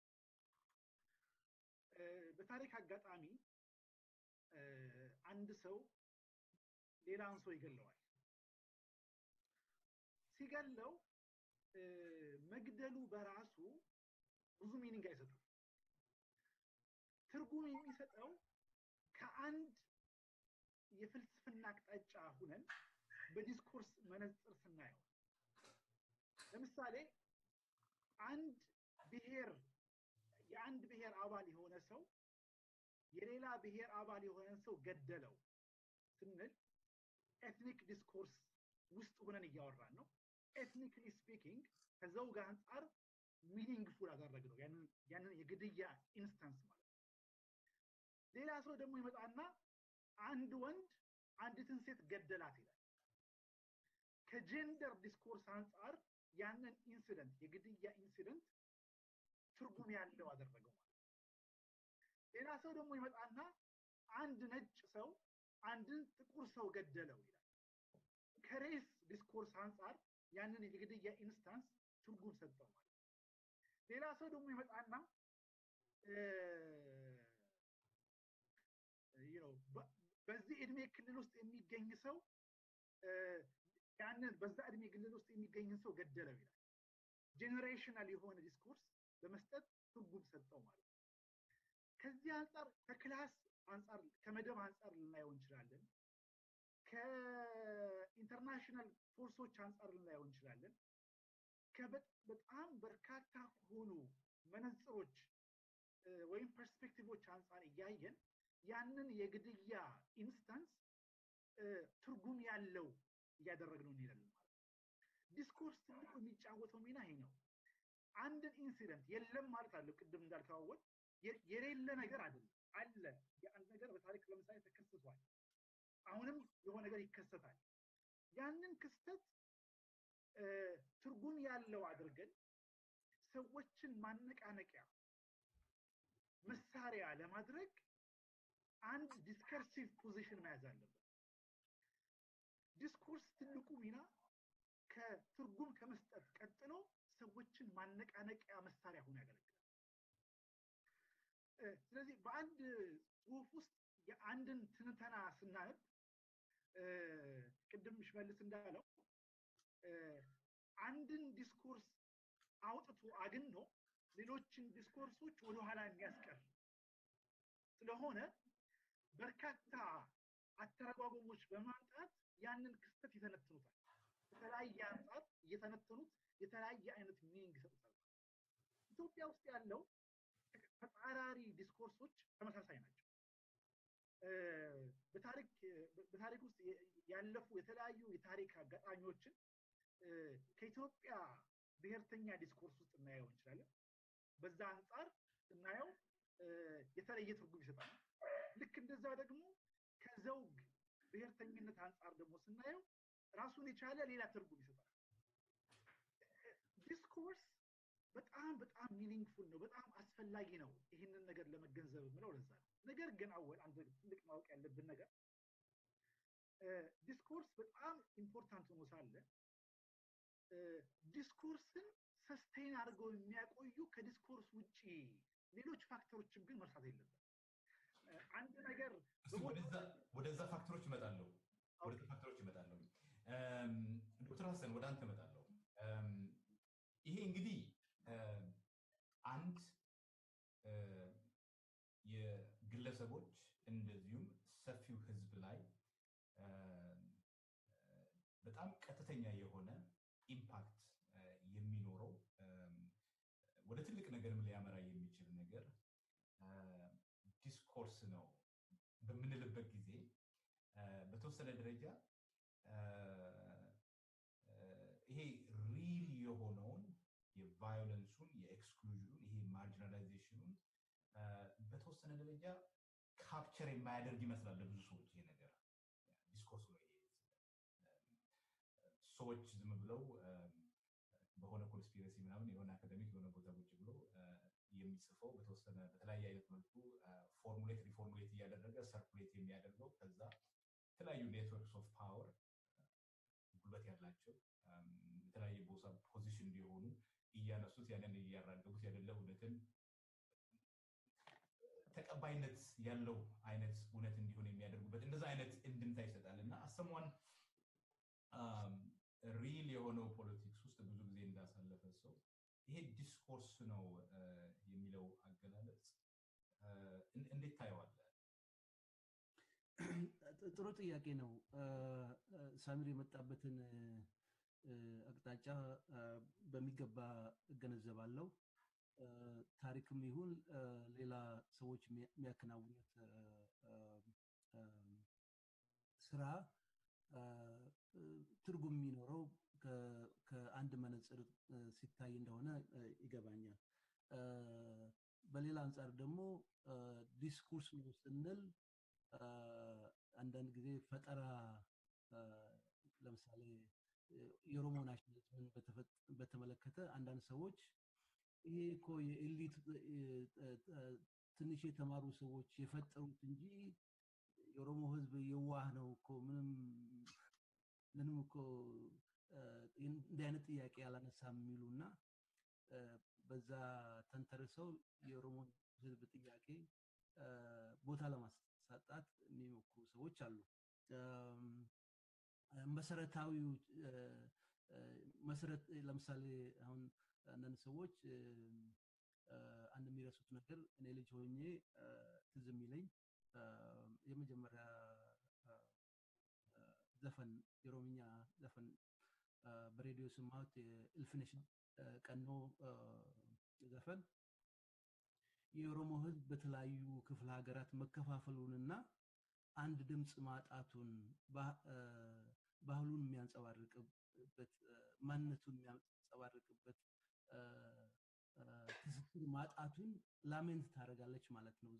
በታሪክ አጋጣሚ አንድ ሰው ሌላን ሰው ይገለዋል። ሲገለው መግደሉ በራሱ ብዙ ሚኒንግ አይሰጥም። ትርጉም የሚሰጠው ከአንድ የፍልስፍና አቅጣጫ ሁነን በዲስኮርስ መነጽር ስናየው ለምሳሌ አንድ ብሔር የአንድ ብሔር አባል የሆነ ሰው የሌላ ብሔር አባል የሆነ ሰው ገደለው ስንል ኤትኒክ ዲስኮርስ ውስጥ ሆነን እያወራን ነው። ኤትኒክሊ ስፒኪንግ ከዘውግ አንጻር ሚኒንግፉል አደረግ ነው ያንን የግድያ ኢንስታንስ ማለት ነው። ሌላ ሰው ደግሞ ይመጣና አንድ ወንድ አንዲትን ሴት ገደላት ይላል። ከጀንደር ዲስኮርስ አንጻር ያንን ኢንሲደንት የግድያ ኢንሲደንት ትርጉም ያለው አደረገው ማለት ነው። ሌላ ሰው ደግሞ ይመጣና አንድ ነጭ ሰው አንድን ጥቁር ሰው ገደለው ይላል። ከሬስ ዲስኮርስ አንጻር ያንን የግድያ ኢንስታንስ ትርጉም ሰጠው ማለት ነው። ሌላ ሰው ደግሞ ይመጣና በዚህ እድሜ ክልል ውስጥ የሚገኝ ሰው ያንን በዛ እድሜ ክልል ውስጥ የሚገኝን ሰው ገደለው ይላል። ጄኔሬሽናል የሆነ ዲስኮርስ በመስጠት ትርጉም ሰጠው ማለት ነው። ከዚህ አንጻር ከክላስ አንጻር ከመደብ አንጻር ልናየው እንችላለን። ከኢንተርናሽናል ፎርሶች አንጻር ልናየው እንችላለን። በጣም በርካታ ከሆኑ መነጽሮች ወይም ፐርስፔክቲቮች አንጻር እያየን ያንን የግድያ ኢንስታንስ ትርጉም ያለው እያደረግነው እንሄዳለን ማለት ነው። ዲስኮርስ ትልቁ የሚጫወተው ሚና ይሄ ነው። አንድን ኢንሲደንት የለም ማለት አለው። ቅድም እንዳልተዋወቅ የሌለ ነገር አይደለም፣ አለ። የአንድ ነገር በታሪክ ለምሳሌ ተከስቷል። አሁንም የሆነ ነገር ይከሰታል። ያንን ክስተት ትርጉም ያለው አድርገን ሰዎችን ማነቃነቂያ መሳሪያ ለማድረግ አንድ ዲስከርሲቭ ፖዚሽን መያዝ አለበት። ዲስኮርስ ትልቁ ሚና ከትርጉም ከመስጠት ቀጥሎ ሰዎችን ማነቃነቂያ መሳሪያ ሆኖ ያገለግላል። ስለዚህ በአንድ ጽሁፍ ውስጥ የአንድን ትንተና ስናነብ ቅድም ሽመልስ እንዳለው አንድን ዲስኮርስ አውጥቶ አግኖ ሌሎችን ዲስኮርሶች ወደኋላ የሚያስቀር ስለሆነ በርካታ አተረጓጎሞች በማምጣት ያንን ክስተት ይተነትኑታል። በተለያየ አንጻር እየተነተኑት የተለያየ አይነት ሚኒንግ ይሰጡታል። ኢትዮጵያ ውስጥ ያለው ተጻራሪ ዲስኮርሶች ተመሳሳይ ናቸው። በታሪክ ውስጥ ያለፉ የተለያዩ የታሪክ አጋጣሚዎችን ከኢትዮጵያ ብሔርተኛ ዲስኮርስ ውስጥ እናየው እንችላለን። በዛ አንጻር ስናየው የተለየ ትርጉም ይሰጣል። ልክ እንደዛ ደግሞ ከዘውግ ብሔርተኝነት አንጻር ደግሞ ስናየው ራሱን የቻለ ሌላ ትርጉም ይሰጣል። ዲስኮርስ በጣም በጣም ሚኒንግፉል ነው፣ በጣም አስፈላጊ ነው። ይህንን ነገር ለመገንዘብ የምለው ለዛ ነው። ነገር ግን አወል አንድ ትልቅ ማወቅ ያለብን ነገር ዲስኮርስ በጣም ኢምፖርታንት ሆኖ ሳለ ዲስኮርስን ሰስቴን አድርገው የሚያቆዩ ከዲስኮርስ ውጭ ሌሎች ፋክተሮችን ግን መርሳት የለበት። አንድ ነገር ወደዛ ፋክተሮች እመጣለሁ ወደ ፋክተሮች እመጣለሁ። ዶክተር ሀሰን ወደ አንተ እመጣለሁ። ይሄ እንግዲህ አንድ የግለሰቦች እንደዚሁም ሰፊው ህዝብ ላይ በጣም ቀጥተኛ የሆነ ኢምፓክት የሚኖረው ወደ ትልቅ ነገርም ሊያመራ የሚችል ነገር ዲስኮርስ ነው በምንልበት ጊዜ በተወሰነ ደረጃ ይሄ ሪል የሆነውን የቫዮለንሱን የኤክስክሉዥኑን ይሄ ማርጂናላይዜሽኑን በተወሰነ ደረጃ ካፕቸር የማያደርግ ይመስላል ለብዙ ሰዎች ይሄ ነገር ዲስኮርስ ነው ይሄ ሰዎች ዝም ብለው በሆነ ኮንስፒረሲ ምናምን የሆነ አካደሚክ የሆነ ቦታ ቁጭ ብሎ የሚጽፈው በተወሰነ በተለያየ አይነት መልኩ ፎርሙሌት ሪፎርሙሌት እያደረገ ሰርኩሌት የሚያደርገው ከዛ የተለያዩ ኔትወርክስ ኦፍ ፓወር ጉልበት ያላቸው የተለያየ ቦታ ፖዚሽን እንዲሆኑ እያነሱት ያንን እያራገቡት ያደለ እውነትን ተቀባይነት ያለው አይነት እውነት እንዲሆን የሚያደርጉበት እንደዛ አይነት እንድምታ ይሰጣል እና አሰሟን ሪል የሆነው ፖለቲክስ ውስጥ ብዙ ጊዜ እንዳሳለፈ ሰው ይሄ ዲስኮርስ ነው የሚለው አገላለጽ እንዴት ታየዋለ? ጥሩ ጥያቄ ነው። ሳሚር የመጣበትን አቅጣጫ በሚገባ እገነዘባለሁ። ታሪክም ይሁን ሌላ ሰዎች የሚያከናውኑት ስራ ትርጉም የሚኖረው ከአንድ መነፅር ሲታይ እንደሆነ ይገባኛል። በሌላ አንጻር ደግሞ ዲስኩርስ ነው ስንል አንዳንድ ጊዜ ፈጠራ ለምሳሌ የኦሮሞ ናሽናሊዝምን በተመለከተ አንዳንድ ሰዎች ይሄ እኮ የኤሊት ትንሽ የተማሩ ሰዎች የፈጠሩት እንጂ የኦሮሞ ህዝብ የዋህ ነው እኮ ምንም ምንም እኮ እንዲህ አይነት ጥያቄ አላነሳም የሚሉ እና በዛ ተንተርሰው የኦሮሞን ህዝብ ጥያቄ ቦታ ለማሳጣት የሚሞክሩ ሰዎች አሉ። መሰረታዊው መሰረት ለምሳሌ አሁን አንዳንድ ሰዎች አንድ የሚረሱት ነገር እኔ ልጅ ሆኜ ትዝ የሚለኝ የመጀመሪያ ዘፈን የኦሮምኛ ዘፈን በሬዲዮ ስማት የእልፍነሽ ቀኖ ዘፈን የኦሮሞ ህዝብ በተለያዩ ክፍለ ሀገራት መከፋፈሉንና አንድ ድምፅ ማጣቱን ባህሉን የሚያንጸባርቅበት ማንነቱን የሚያንጸባርቅበት ትስስር ማጣቱን ላሜንት ታደርጋለች ማለት ነው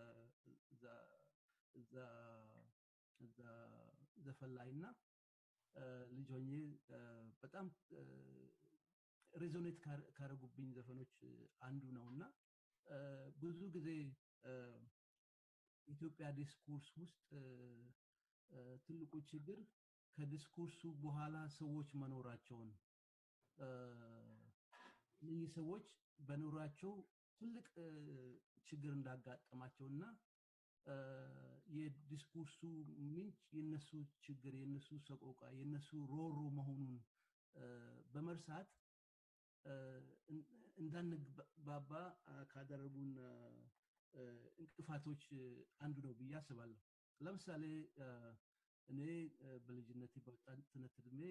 እዛ ዘፈን ላይ እና ልጅ ሆኜ በጣም ሬዞኔት ካረጉብኝ ዘፈኖች አንዱ ነው እና ብዙ ጊዜ ኢትዮጵያ ዲስኩርስ ውስጥ ትልቁ ችግር ከዲስኩርሱ በኋላ ሰዎች መኖራቸውን እነዚህ ሰዎች በኑራቸው ትልቅ ችግር እንዳጋጠማቸው እና የዲስኩርሱ ምንጭ የነሱ ችግር የነሱ ሰቆቃ የነሱ ሮሮ መሆኑን በመርሳት እንዳንግባባ ካደረጉን እንቅፋቶች አንዱ ነው ብዬ አስባለሁ ለምሳሌ እኔ በልጅነት በወጣትነት እድሜ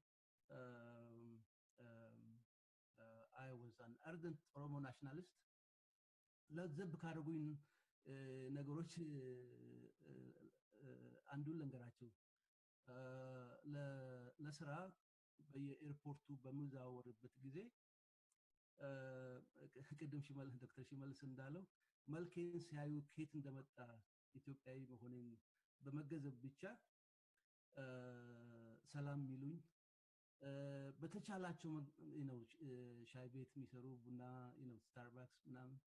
አይ ወዝ አን አርደንት ኦሮሞ ናሽናሊስት ለዘብ ካደረጉኝ ነገሮች አንዱን ልንገራቸው ለስራ በየኤርፖርቱ በምዛወርበት ጊዜ ቅድም ዶክተር ሽመልስ እንዳለው መልኬን ሲያዩ ኬት እንደመጣ ኢትዮጵያዊ መሆኔን በመገዘብ ብቻ ሰላም የሚሉኝ በተቻላቸው ነው ሻይ ቤት የሚሰሩ ቡና ስታርባክስ ምናምን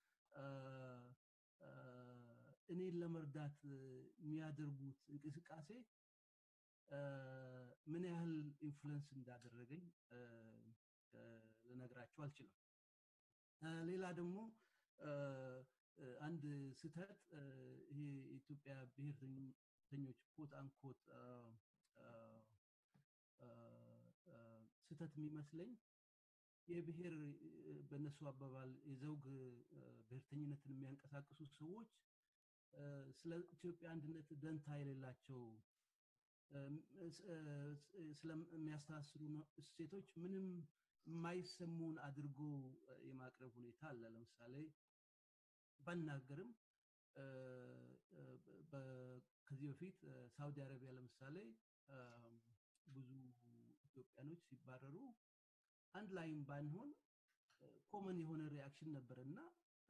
እኔን ለመርዳት የሚያደርጉት እንቅስቃሴ ምን ያህል ኢንፍሉንስ እንዳደረገኝ ልነግራቸው አልችልም ሌላ ደግሞ አንድ ስተት ይሄ የኢትዮጵያ ብሔርተኞች ኮት አንኮት ስተት የሚመስለኝ የብሔር በእነሱ አባባል የዘውግ ብሔርተኝነትን የሚያንቀሳቅሱ ሰዎች ስለ ኢትዮጵያ አንድነት ደንታ የሌላቸው ስለሚያስተሳስሩ እሴቶች ምንም የማይሰሙን አድርጎ የማቅረብ ሁኔታ አለ ለምሳሌ ባናገርም ከዚህ በፊት ሳውዲ አረቢያ ለምሳሌ ብዙ ኢትዮጵያኖች ሲባረሩ አንድ ላይም ባንሆን ኮመን የሆነ ሪያክሽን ነበር እና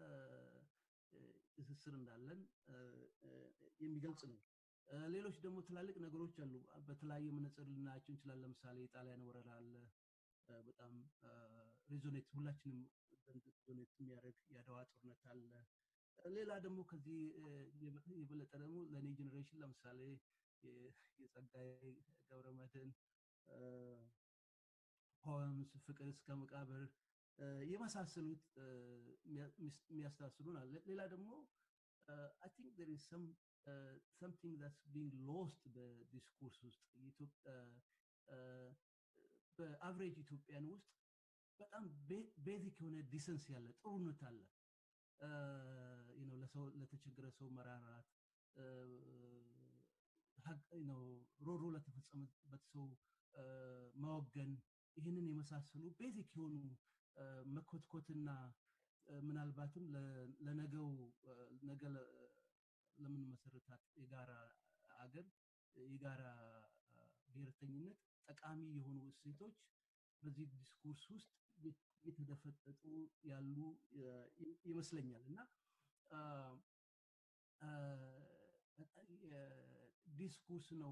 ትስስር እንዳለን የሚገልጽ ነው ሌሎች ደግሞ ትላልቅ ነገሮች አሉ በተለያየ መነጽር ልናያቸው እንችላለን ለምሳሌ የጣሊያን ወረራ አለ በጣም ሬዞኔት ሁላችንም ሬዞኔት የሚያደርግ የአድዋ ጦርነት አለ ሌላ ደግሞ ከዚህ የበለጠ ደግሞ ለእኔ ጀኔሬሽን ለምሳሌ የጸጋይ ገብረመድህን ፖምስ ፍቅር እስከ መቃብር የመሳሰሉት የሚያስተሳስሉን አለ ሌላ ደግሞ አይ ቲንክ there is some uh, something that's being lost በዲስኮርስ ውስጥ በአቨሬጅ ኢትዮጵያን ውስጥ በጣም ቤዚክ የሆነ ዲሰንስ ያለ ጥሩነት አለ ለሰው ለተቸገረ ሰው መራራት ሮሮ ለተፈጸመበት ሰው ማወገን ይህንን የመሳሰሉ ቤዚክ የሆኑ መኮትኮትና ምናልባትም ለነገው ነገ ለምንመሰረታት የጋራ አገር የጋራ ብሔርተኝነት ጠቃሚ የሆኑ እሴቶች በዚህ ዲስኩርስ ውስጥ እየተደፈጠጡ ያሉ ይመስለኛል እና ዲስኩርስ ነው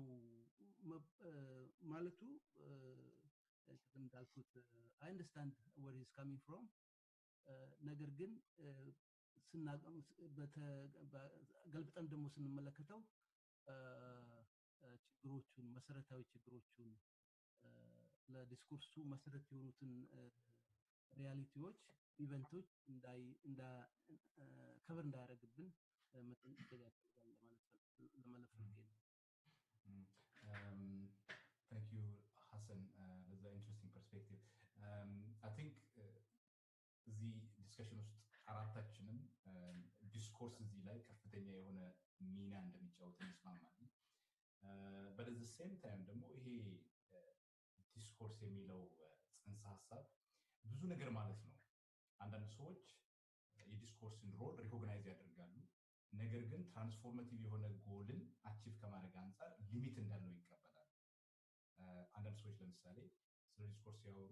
ማለቱ ቅድም እንዳልኩት አይ አንደርስታንድ ወር ኢዝ ካሚንግ ፍሮም ነገር ግን ገልብጠን ደግሞ ስንመለከተው ችግሮቹን መሰረታዊ ችግሮቹን ለዲስኩርሱ መሰረት የሆኑትን ሪያሊቲዎች ኢቨንቶች ከበር እንዳያደረግብን መጠንቀቅ ያስፈልጋል ለማለት ፈልጌ ነው Thank you, Hassan. Uh, that's an interesting perspective. Um, I think እዚህ ዲስከሽን ውስጥ አራታችንም ዲስኮርስ እዚህ ላይ ከፍተኛ የሆነ ሚና እንደሚጫወት እንስማማለን። በደዚ ሴም ታይም ደግሞ ይሄ ዲስኮርስ የሚለው ጽንሰ ሀሳብ ብዙ ነገር ማለት ነው አንዳንድ ሰዎች የዲስኮርስን ሮል ሪኮግናይዝ ያደርጋሉ ነገር ግን ትራንስፎርማቲቭ የሆነ ጎልን አቺቭ ከማድረግ አንጻር ሊሚት እንዳለው ይቀበላል አንዳንድ ሰዎች ለምሳሌ ስለ ዲስኮርስ ሲያወሩ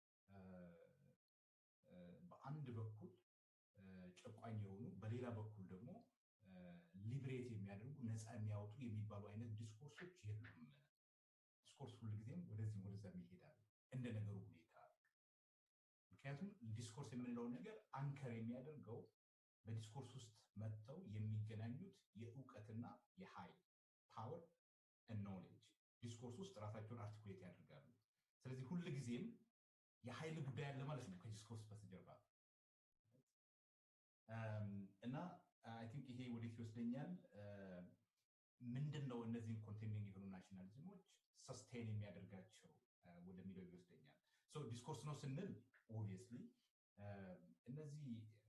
በአንድ በኩል ጨቋኝ የሆኑ በሌላ በኩል ደግሞ ሊብሬት የሚያደርጉ ነፃ የሚያወጡ የሚባሉ አይነት ዲስኮርሶች የሉም ዲስኮርስ ሁልጊዜም ወደዚህም ወደዛም ይሄዳል እንደ ነገሩ ሁኔታ ምክንያቱም ዲስኮርስ የምንለው ነገር አንከር የሚያደርገው በዲስኮርስ ውስጥ መጥተው የሚገናኙት የእውቀትና የሀይል ፓወር ኖሌጅ ዲስኮርስ ውስጥ ራሳቸውን አርቲኩሌት ያደርጋሉ ስለዚህ ሁል ጊዜም የሀይል ጉዳይ አለ ማለት ነው ከዲስኮርስ በስተጀርባ እና አይ ቲንክ ይሄ ወዴት ይወስደኛል ምንድን ነው እነዚህን ኮንቴኒንግ የሆኑ ናሽናሊዝሞች ሰስቴን የሚያደርጋቸው ወደሚለው ይወስደኛል ዲስኮርስ ነው ስንል ኦብቪየስሊ እነዚህ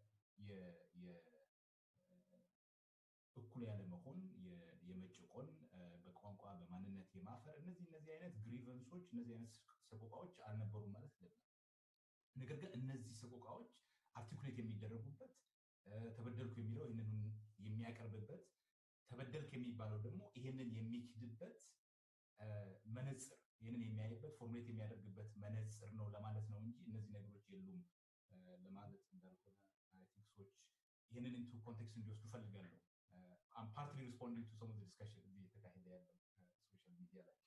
እኩል ያለመሆን የመጭቆን በቋንቋ በማንነት የማፈር እነዚህ እነዚህ አይነት ግሪቨንሶች እነዚህ አይነት ሰቆቃዎች አልነበሩም ማለት አይደለም ነገር ግን እነዚህ ሰቆቃዎች አርቲኩሌት የሚደረጉበት ተበደልኩ የሚለው ይህንን የሚያቀርብበት ተበደልክ የሚባለው ደግሞ ይህንን የሚክድበት መነፅር ይህንን የሚያይበት ፎርሙሌት የሚያደርግበት መነፅር ነው ለማለት ነው እንጂ እነዚህ ነገሮች የሉም ለማለት እንዳልሆነ ሰዎች ይህንን ኢንቱ ኮንቴክስት እንዲወስዱ ፈልጋለሁ ፓርትሊ ሪስፖንዲንግ ቱ ሰም ዲስካሽን እዚህ እየተካሄደ ያለው ሶሻል ሚዲያ ላይ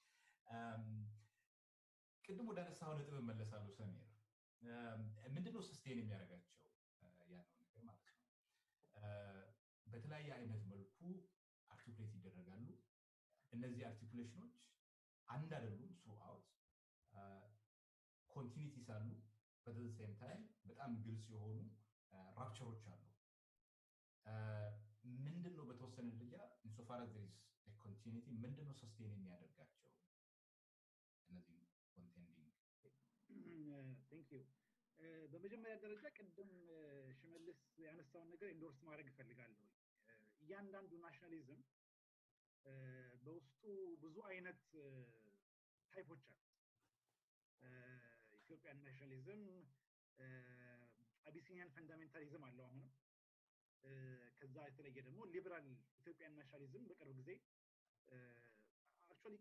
ቅድም ወደ አነሳው ነጥብ እመለሳለሁ ሰሜር ምንድነው ስስቴን የሚያደርጋቸው ያለው ነገር ማለት ነው በተለያየ አይነት መልኩ አርቲኩሌት ይደረጋሉ እነዚህ አርቲኩሌሽኖች አንድ አይደሉም ስሩ አውት ኮንቲኒቲስ አሉ በተሴም ታይም በጣም ግልጽ የሆኑ ራፕቸሮች አሉ ምንድን ነው በተወሰነ ደረጃ ኢንሶፋር ዚስ ኮንቲኒቲ ምንድን ነው ሰስቴን የሚያደርጋቸው እነዚህ ኮንቴንዲንግ ዩ በመጀመሪያ ደረጃ ቅድም ሽመልስ ያነሳውን ነገር ኢንዶርስ ማድረግ እፈልጋለሁ እያንዳንዱ ናሽናሊዝም በውስጡ ብዙ አይነት ታይፖች አሉ ኢትዮጵያን ናሽናሊዝም አቢሲኒያን ፈንዳሜንታሊዝም አለው አሁንም ከዛ የተለየ ደግሞ ሊበራል ኢትዮጵያን ናሽናሊዝም በቅርብ ጊዜ አክቹዋሊ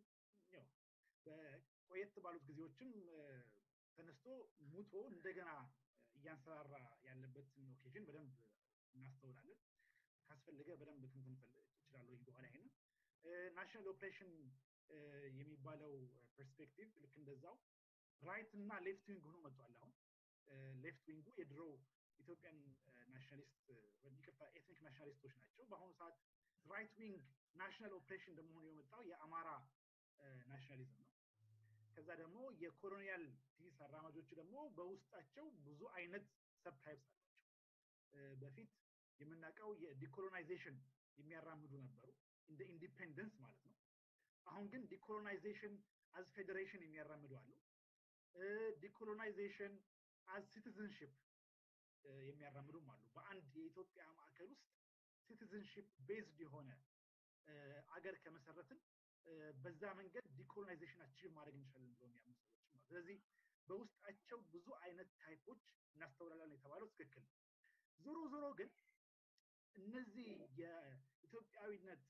ቆየት ባሉት ጊዜዎችም ተነስቶ ሙቶ እንደገና እያንሰራራ ያለበትን ኦኬዥን በደንብ እናስተውላለን ካስፈለገ በደንብ ትንትን እችላለሁ በኋላ ይሄንን ናሽናል ኦፕሬሽን የሚባለው ፐርስፔክቲቭ ልክ እንደዛው ራይት እና ሌፍት ዊንግ ሆኖ መጥቷል አሁን ሌፍት ዊንጉ የድሮ ኢትዮጵያን ናሽናሊስት ይቅርታ ኤትኒክ ናሽናሊስቶች ናቸው በአሁኑ ሰዓት ራይት ዊንግ ናሽናል ኦፕሬሽን እንደመሆኑ የመጣው የአማራ ናሽናሊዝም ነው ከዛ ደግሞ የኮሎኒያል ፒስ አራማጆቹ ደግሞ በውስጣቸው ብዙ አይነት ሰብታይፕስ አላቸው በፊት የምናውቀው የዲኮሎናይዜሽን የሚያራምዱ ነበሩ እንደ ኢንዲፔንደንስ ማለት ነው አሁን ግን ዲኮሎናይዜሽን አዝ ፌዴሬሽን የሚያራምዱ አሉ ዲኮሎናይዜሽን አዝ ሲቲዝንሽፕ የሚያራምዱም አሉ በአንድ የኢትዮጵያ ማዕከል ውስጥ ሲቲዝንሽፕ ቤዝድ የሆነ አገር ከመሰረትን በዛ መንገድ ዲኮሎናይዜሽን አቺቭ ማድረግ እንችላለን ብሎ የሚያምኑ ሰዎችም አሉ ስለዚህ በውስጣቸው ብዙ አይነት ታይፖች እናስተውላለን የተባለው ትክክል ነው ዞሮ ዞሮ ግን እነዚህ የኢትዮጵያዊነት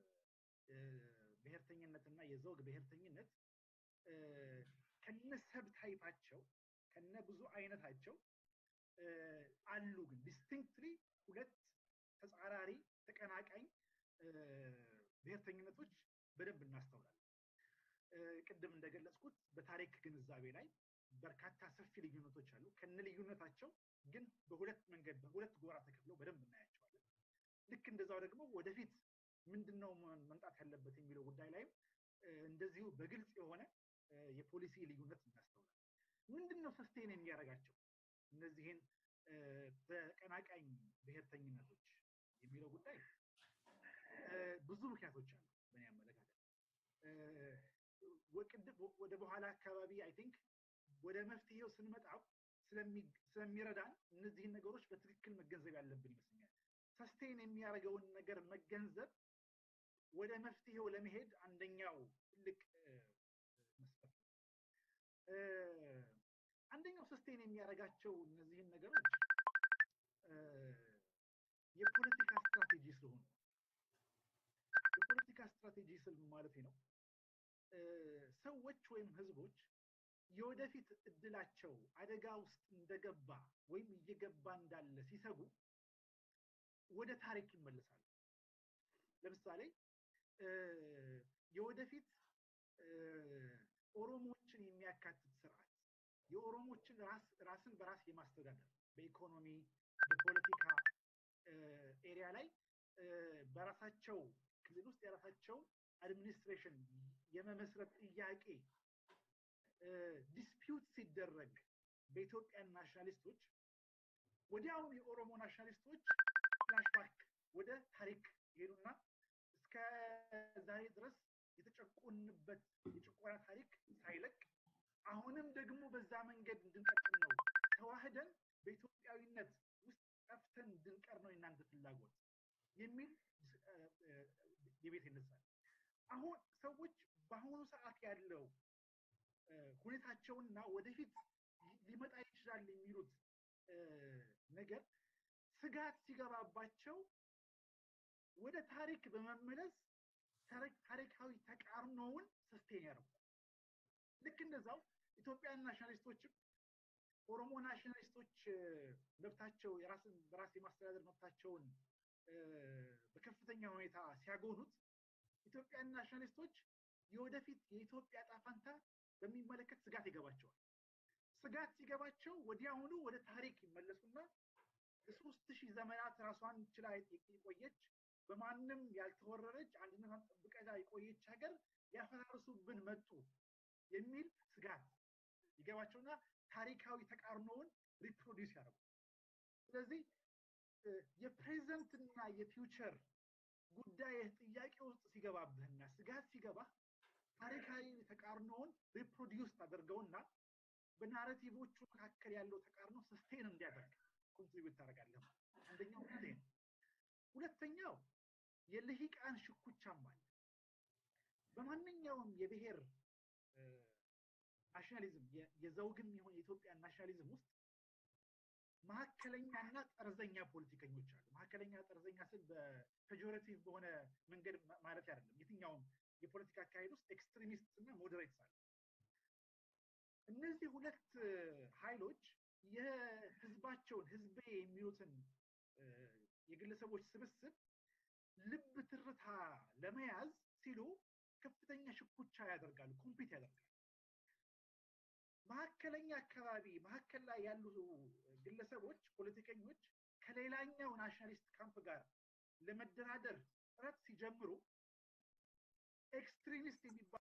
ብሔርተኝነትና የዘውግ ብሔርተኝነት ከነ ሰብ ታይፓቸው ከነ ብዙ አይነታቸው አሉ ግን ዲስቲንክትሊ ሁለት ተጻራሪ ተቀናቃኝ ብሔርተኝነቶች በደንብ እናስተውላለን ቅድም እንደገለጽኩት በታሪክ ግንዛቤ ላይ በርካታ ሰፊ ልዩነቶች አሉ ከነ ልዩነታቸው ግን በሁለት መንገድ በሁለት ጎራ ተከፍለው በደንብ እናያቸዋለን ልክ እንደዛው ደግሞ ወደፊት ምንድነው መምጣት ያለበት የሚለው ጉዳይ ላይም እንደዚሁ በግልጽ የሆነ የፖሊሲ ልዩነት እናስተውላለን ምንድነው ሰስቴን የሚያደርጋቸው እነዚህን ተቀናቃኝ ብሔርተኝነቶች የሚለው ጉዳይ ብዙ ምክንያቶች አሉ በእኔ አመለካከት ወደ በኋላ አካባቢ አይ ቲንክ ወደ መፍትሄው ስንመጣው ስለሚረዳን እነዚህን ነገሮች በትክክል መገንዘብ ያለብን ይመስለኛል ሰስቴን የሚያደርገውን ነገር መገንዘብ ወደ መፍትሄው ለመሄድ አንደኛው ትልቅ መስፈርት አንደኛው ሰስቴን የሚያደርጋቸው እነዚህን ነገሮች የፖለቲካ ስትራቴጂ ስለሆኑ የፖለቲካ ስትራቴጂ ስል ማለት ነው ሰዎች ወይም ህዝቦች የወደፊት እድላቸው አደጋ ውስጥ እንደገባ ወይም እየገባ እንዳለ ሲሰጉ ወደ ታሪክ ይመለሳሉ። ለምሳሌ የወደፊት ኦሮሞችን የሚያካትት ስርዓት የኦሮሞችን ራስን በራስ የማስተዳደር በኢኮኖሚ በፖለቲካ ኤሪያ ላይ በራሳቸው ክልል ውስጥ የራሳቸው አድሚኒስትሬሽን የመመስረት ጥያቄ ዲስፒዩት ሲደረግ በኢትዮጵያ ናሽናሊስቶች ወዲያውኑ የኦሮሞ ናሽናሊስቶች ፍላሽባክ ወደ ታሪክ ይሄዱና እስከ ዛሬ ድረስ የተጨቆንበት የጭቆና ታሪክ ሳይለቅ አሁንም ደግሞ በዛ መንገድ እንድንቀጥል ነው ተዋህደን በኢትዮጵያዊነት ውስጥ ጠፍተን እንድንቀር ነው የእናንተ ፍላጎት የሚል የቤት ይነሳል። አሁን ሰዎች በአሁኑ ሰዓት ያለው ሁኔታቸውና ወደፊት ሊመጣ ይችላል የሚሉት ነገር ስጋት ሲገባባቸው ወደ ታሪክ በመመለስ ታሪካዊ ተቃርኖውን ሰስቴን ያደርጉታል። ልክ እንደዛው ኢትዮጵያን ናሽናሊስቶችም ኦሮሞ ናሽናሊስቶች መብታቸው የራስን በራስ የማስተዳደር መብታቸውን በከፍተኛ ሁኔታ ሲያጎኑት ኢትዮጵያን ናሽናሊስቶች የወደፊት የኢትዮጵያ ጣፋንታ በሚመለከት ስጋት ይገባቸዋል። ስጋት ሲገባቸው ወዲያውኑ ወደ ታሪክ ይመለሱና ለሶስት ሺህ ዘመናት ራሷን ችላ የቆየች በማንም ያልተወረረች አንድነቷን ጠብቀላ የቆየች ሀገር ሊያፈራርሱብን መጡ የሚል ስጋት ይገባቸውና ታሪካዊ ተቃርኖውን ሪፕሮዲውስ ያደርጉ። ስለዚህ የፕሬዘንት እና የፊውቸር ጉዳይ ጥያቄ ውስጥ ሲገባብህና ስጋት ሲገባ ታሪካዊ ተቃርኖውን ሪፕሮዲውስ ታደርገውና በናሬቲቮቹ መካከል ያለው ተቃርኖ ሰስቴን እንዲያደርግ ኮንትሪቢዩት ታደርጋለህ። አንደኛው ይሄ ነው። ሁለተኛው የልሂቃን ሽኩቻም አለ። በማንኛውም የብሔር ናሽናሊዝም የዘውግም ይሁን የኢትዮጵያ ናሽናሊዝም ውስጥ መካከለኛና ጠርዘኛ ፖለቲከኞች አሉ። መካከለኛ ጠርዘኛ ስል በፔጆሬቲቭ በሆነ መንገድ ማለት አይደለም። የትኛውም የፖለቲካ አካሄድ ውስጥ ኤክስትሪሚስት እና ሞዴሬትስ አሉ። እነዚህ ሁለት ኃይሎች የህዝባቸውን ህዝቤ የሚሉትን የግለሰቦች ስብስብ ልብ ትርታ ለመያዝ ሲሉ ከፍተኛ ሽኩቻ ያደርጋሉ፣ ኮምፒት ያደርጋሉ። መካከለኛ አካባቢ መካከል ላይ ያሉ ግለሰቦች፣ ፖለቲከኞች ከሌላኛው ናሽናሊስት ካምፕ ጋር ለመደራደር ጥረት ሲጀምሩ ኤክስትሪሚስት የሚባሉ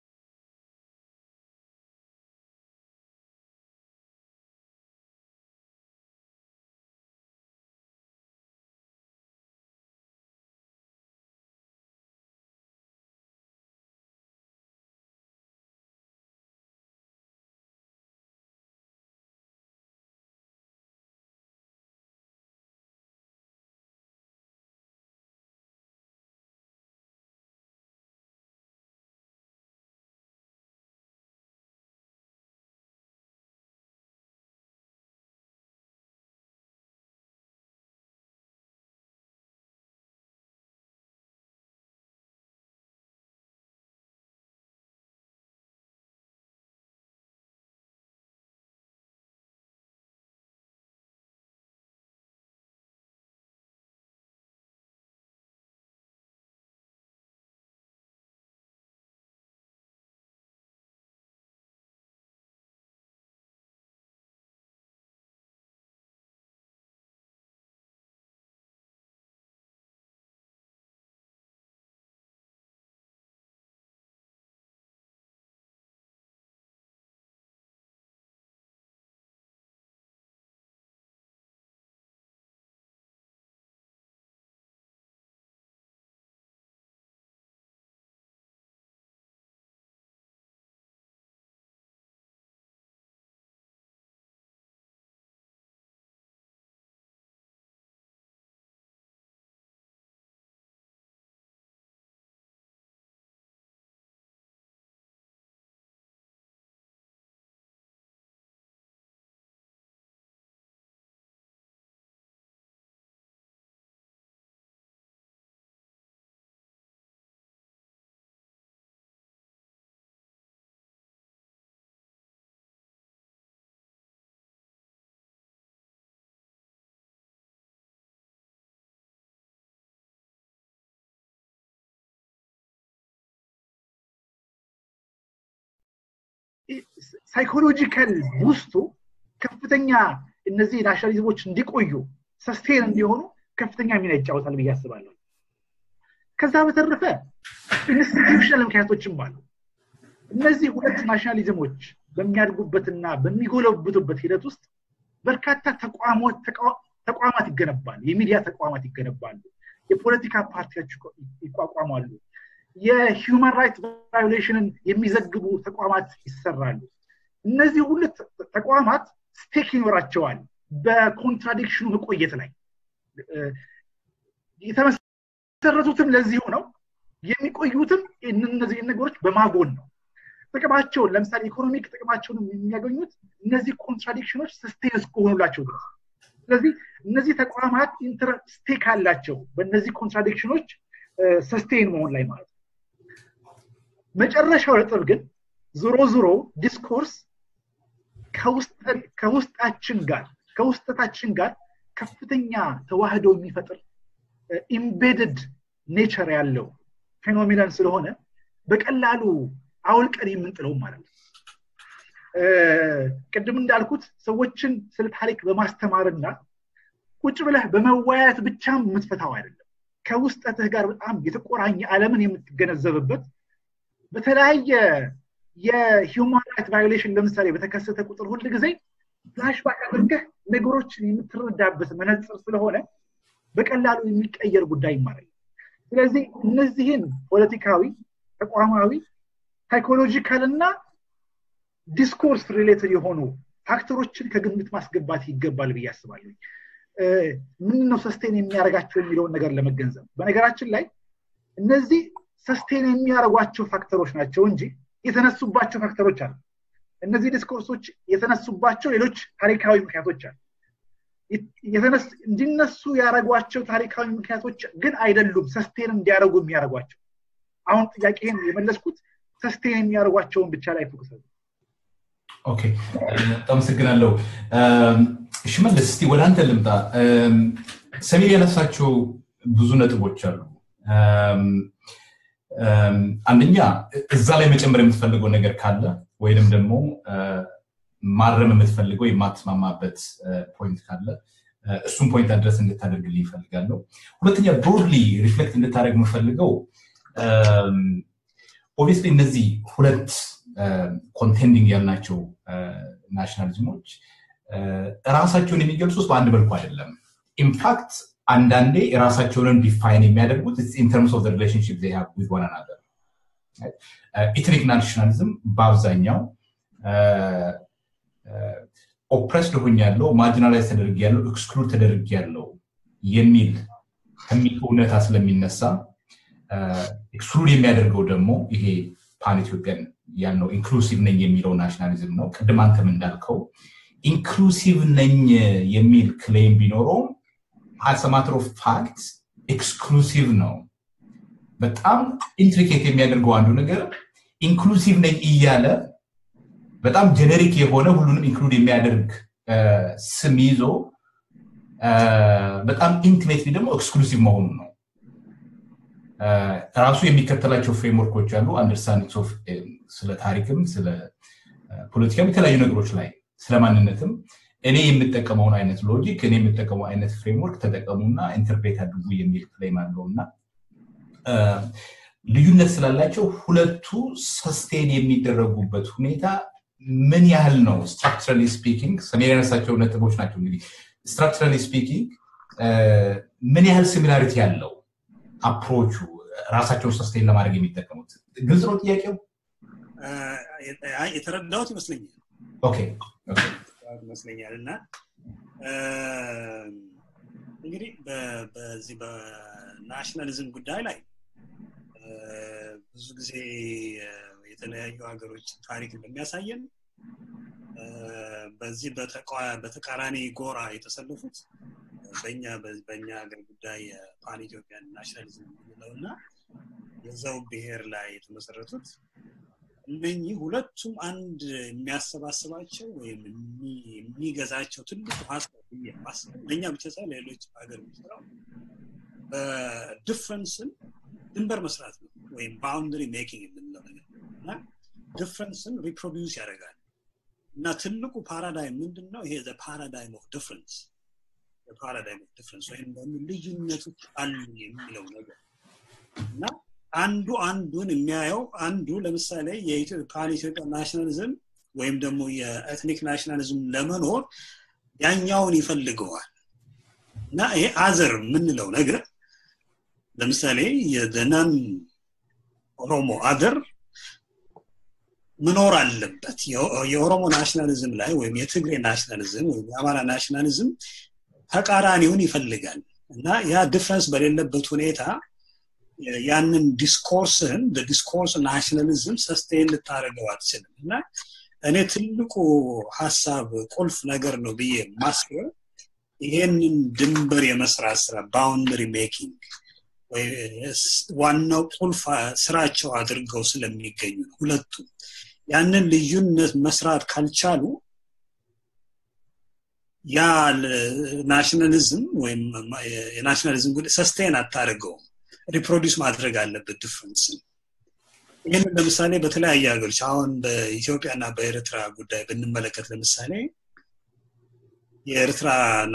ሳይኮሎጂካል ውስጡ ከፍተኛ እነዚህ ናሽናሊዝሞች እንዲቆዩ ሰስቴን እንዲሆኑ ከፍተኛ ሚና ይጫወታል ብዬ አስባለሁ ከዛ በተረፈ ኢንስቲትዩሽናል ምክንያቶችም አሉ እነዚህ ሁለት ናሽናሊዝሞች በሚያድጉበትና በሚጎለብቱበት ሂደት ውስጥ በርካታ ተቋማት ይገነባሉ የሚዲያ ተቋማት ይገነባሉ የፖለቲካ ፓርቲዎች ይቋቋማሉ የሂውማን ራይት ቫዮሌሽንን የሚዘግቡ ተቋማት ይሰራሉ እነዚህ ሁለት ተቋማት ስቴክ ይኖራቸዋል በኮንትራዲክሽኑ መቆየት ላይ የተመሰረቱትም ለዚሁ ነው የሚቆዩትም እነዚህ ነገሮች በማጎን ነው ጥቅማቸውን ለምሳሌ ኢኮኖሚክ ጥቅማቸውን የሚያገኙት እነዚህ ኮንትራዲክሽኖች ስስቴን እስከሆኑላቸው ድረስ ስለዚህ እነዚህ ተቋማት ስቴክ አላቸው በእነዚህ ኮንትራዲክሽኖች ሰስቴን መሆን ላይ ማለት ነው መጨረሻው ነጥብ ግን ዞሮ ዞሮ ዲስኮርስ ከውስጣችን ጋር ከውስጠታችን ጋር ከፍተኛ ተዋህዶ የሚፈጥር ኢምቤድድ ኔቸር ያለው ፌኖሚናን ስለሆነ በቀላሉ አውልቀን የምንጥለው ማለት ነው ቅድም እንዳልኩት ሰዎችን ስለ ታሪክ በማስተማርና ቁጭ ብለህ በመወያየት ብቻም የምትፈታው አይደለም ከውስጠትህ ጋር በጣም የተቆራኘ አለምን የምትገነዘብበት በተለያየ የሂውማን ራይት ቫዮሌሽን ለምሳሌ በተከሰተ ቁጥር ሁል ጊዜ ፍላሽባክ አድርገህ ነገሮችን የምትረዳበት መነፅር ስለሆነ በቀላሉ የሚቀየር ጉዳይ ይማራል ስለዚህ እነዚህን ፖለቲካዊ ተቋማዊ ሳይኮሎጂካል እና ዲስኮርስ ሪሌትድ የሆኑ ፋክተሮችን ከግምት ማስገባት ይገባል ብዬ አስባለሁ ምን ነው ሰስቴን የሚያደርጋቸው የሚለውን ነገር ለመገንዘብ በነገራችን ላይ እነዚህ ሰስቴን የሚያደርጓቸው ፋክተሮች ናቸው እንጂ የተነሱባቸው ፋክተሮች አሉ እነዚህ ዲስኮርሶች የተነሱባቸው ሌሎች ታሪካዊ ምክንያቶች አሉ እንዲነሱ ያደረጓቸው ታሪካዊ ምክንያቶች ግን አይደሉም ሰስቴን እንዲያደርጉ የሚያደርጓቸው አሁን ጥያቄን የመለስኩት ሰስቴን የሚያደርጓቸውን ብቻ ላይ ፎክስ ኦኬ አመሰግናለሁ ሽመልስ እስቲ ወደ አንተ ልምጣ ሰሜን ያነሳቸው ብዙ ነጥቦች አሉ አንደኛ እዛ ላይ መጨመር የምትፈልገው ነገር ካለ ወይንም ደግሞ ማረም የምትፈልገው የማትስማማበት ፖይንት ካለ እሱም ፖይንት አድረስ እንድታደርግልኝ ይፈልጋለሁ ሁለተኛ ብሮድሊ ሪፍሌክት እንድታደርግ የምፈልገው ኦብቪስሊ እነዚህ ሁለት ኮንቴንዲንግ ያልናቸው ናሽናሊዝሞች ራሳቸውን የሚገልጹት በአንድ መልኩ አይደለም ኢንፋክት አንዳንዴ የራሳቸውን ዲፋይን የሚያደርጉት ኢንተርምስ ኦፍ ሪሌሽንሽፕ ዜ ሃቭ ዊዝ ዋን አናዘር ኢትኒክ ናሽናሊዝም በአብዛኛው ኦፕሬስድ ሆኝ ያለው ማርጂናላይዝ ተደርግ ያለው ኤክስክሉድ ተደርግ ያለው የሚል ከሚል እውነታ ስለሚነሳ ኤክስክሉድ የሚያደርገው ደግሞ ይሄ ፓን ኢትዮጵያን ያልነው ኢንክሉሲቭ ነኝ የሚለው ናሽናሊዝም ነው ቅድም አንተም እንዳልከው ኢንክሉሲቭ ነኝ የሚል ክሌም ቢኖረውም አስ ማተር ኦፍ ፋክት ኤክስክሉሲቭ ነው በጣም ኢንትሪኬት የሚያደርገው አንዱ ነገር ኢንክሉሲቭ ነኝ እያለ በጣም ጀነሪክ የሆነ ሁሉንም ኢንክሉድ የሚያደርግ ስም ይዞ በጣም ኢንቲሜትሊ ደግሞ ኤክስክሉሲቭ መሆኑ ነው ራሱ የሚከተላቸው ፍሬምወርኮች አሉ አንደርስታንዲንግ ኦፍ ስለ ታሪክም ስለ ፖለቲካም የተለያዩ ነገሮች ላይ ስለ ማንነትም እኔ የምጠቀመውን አይነት ሎጂክ እኔ የምጠቀመው አይነት ፍሬምወርክ ተጠቀሙና ኢንተርፕሬት አድርጉ የሚል ክሌም አለው እና ልዩነት ስላላቸው ሁለቱ ሰስቴን የሚደረጉበት ሁኔታ ምን ያህል ነው ስትራክቸራሊ ስፒኪንግ ሰሜን ያነሳቸው ነጥቦች ናቸው እንግዲህ ስትራክቸራሊ ስፒኪንግ ምን ያህል ሲሚላሪቲ ያለው አፕሮቹ ራሳቸውን ሰስቴን ለማድረግ የሚጠቀሙት ግልጽ ነው ጥያቄው የተረዳሁት ይመስለኛል ኦኬ ይመስለኛል እና እንግዲህ በዚህ በናሽናሊዝም ጉዳይ ላይ ብዙ ጊዜ የተለያዩ ሀገሮች ታሪክ እንደሚያሳየን በዚህ በተቃራኒ ጎራ የተሰለፉት በኛ በኛ ሀገር ጉዳይ ፓን ኢትዮጵያን ናሽናሊዝም የምንለው እና የዛው ብሔር ላይ የተመሰረቱት እነኚህ ሁለቱም አንድ የሚያሰባስባቸው ወይም የሚገዛቸው ትልቁ ሀሳብ ብዬ ማስበው ለእኛ ብቻ ሳይሆን ሌሎች ሀገር የሚሰራው በዲፍረንስን ድንበር መስራት ነው ወይም ባውንደሪ ሜኪንግ የምንለው ነገር እና ዲፍረንስን ሪፕሮዲውስ ያደርጋል እና ትልቁ ፓራዳይም ምንድን ነው ይሄ ፓራዳይም ኦፍ ዲፍረንስ ፓራዳይም ኦፍ ዲፍረንስ ወይም ደግሞ ልዩነቶች አሉ የሚለው ነገር እና አንዱ አንዱን የሚያየው አንዱ ለምሳሌ የፓን ኢትዮጵያ ናሽናሊዝም ወይም ደግሞ የኤትኒክ ናሽናሊዝም ለመኖር ያኛውን ይፈልገዋል እና ይሄ አዘር የምንለው ነገር ለምሳሌ የደናን ኦሮሞ አገር መኖር አለበት የኦሮሞ ናሽናሊዝም ላይ ወይም የትግሬ ናሽናሊዝም ወይም የአማራ ናሽናሊዝም ተቃራኒውን ይፈልጋል እና ያ ዲፍረንስ በሌለበት ሁኔታ ያንን ዲስኮርስህን በዲስኮርስ ናሽናሊዝም ሰስቴን ልታደርገው አትችልም እና እኔ ትልቁ ሀሳብ ቁልፍ ነገር ነው ብዬ ማስበው ይሄንን ድንበር የመስራት ስራ ባውንደሪ ሜኪንግ ዋናው ቁልፍ ስራቸው አድርገው ስለሚገኙ ነው ሁለቱም ያንን ልዩነት መስራት ካልቻሉ ያ ናሽናሊዝም ወይም የናሽናሊዝም ጉዳይ ሰስቴን አታደርገውም ሪፕሮዲስ ማድረግ አለበት ዲፍረንስን ይህንን ለምሳሌ በተለያየ ሀገሮች አሁን በኢትዮጵያ እና በኤርትራ ጉዳይ ብንመለከት ለምሳሌ የኤርትራ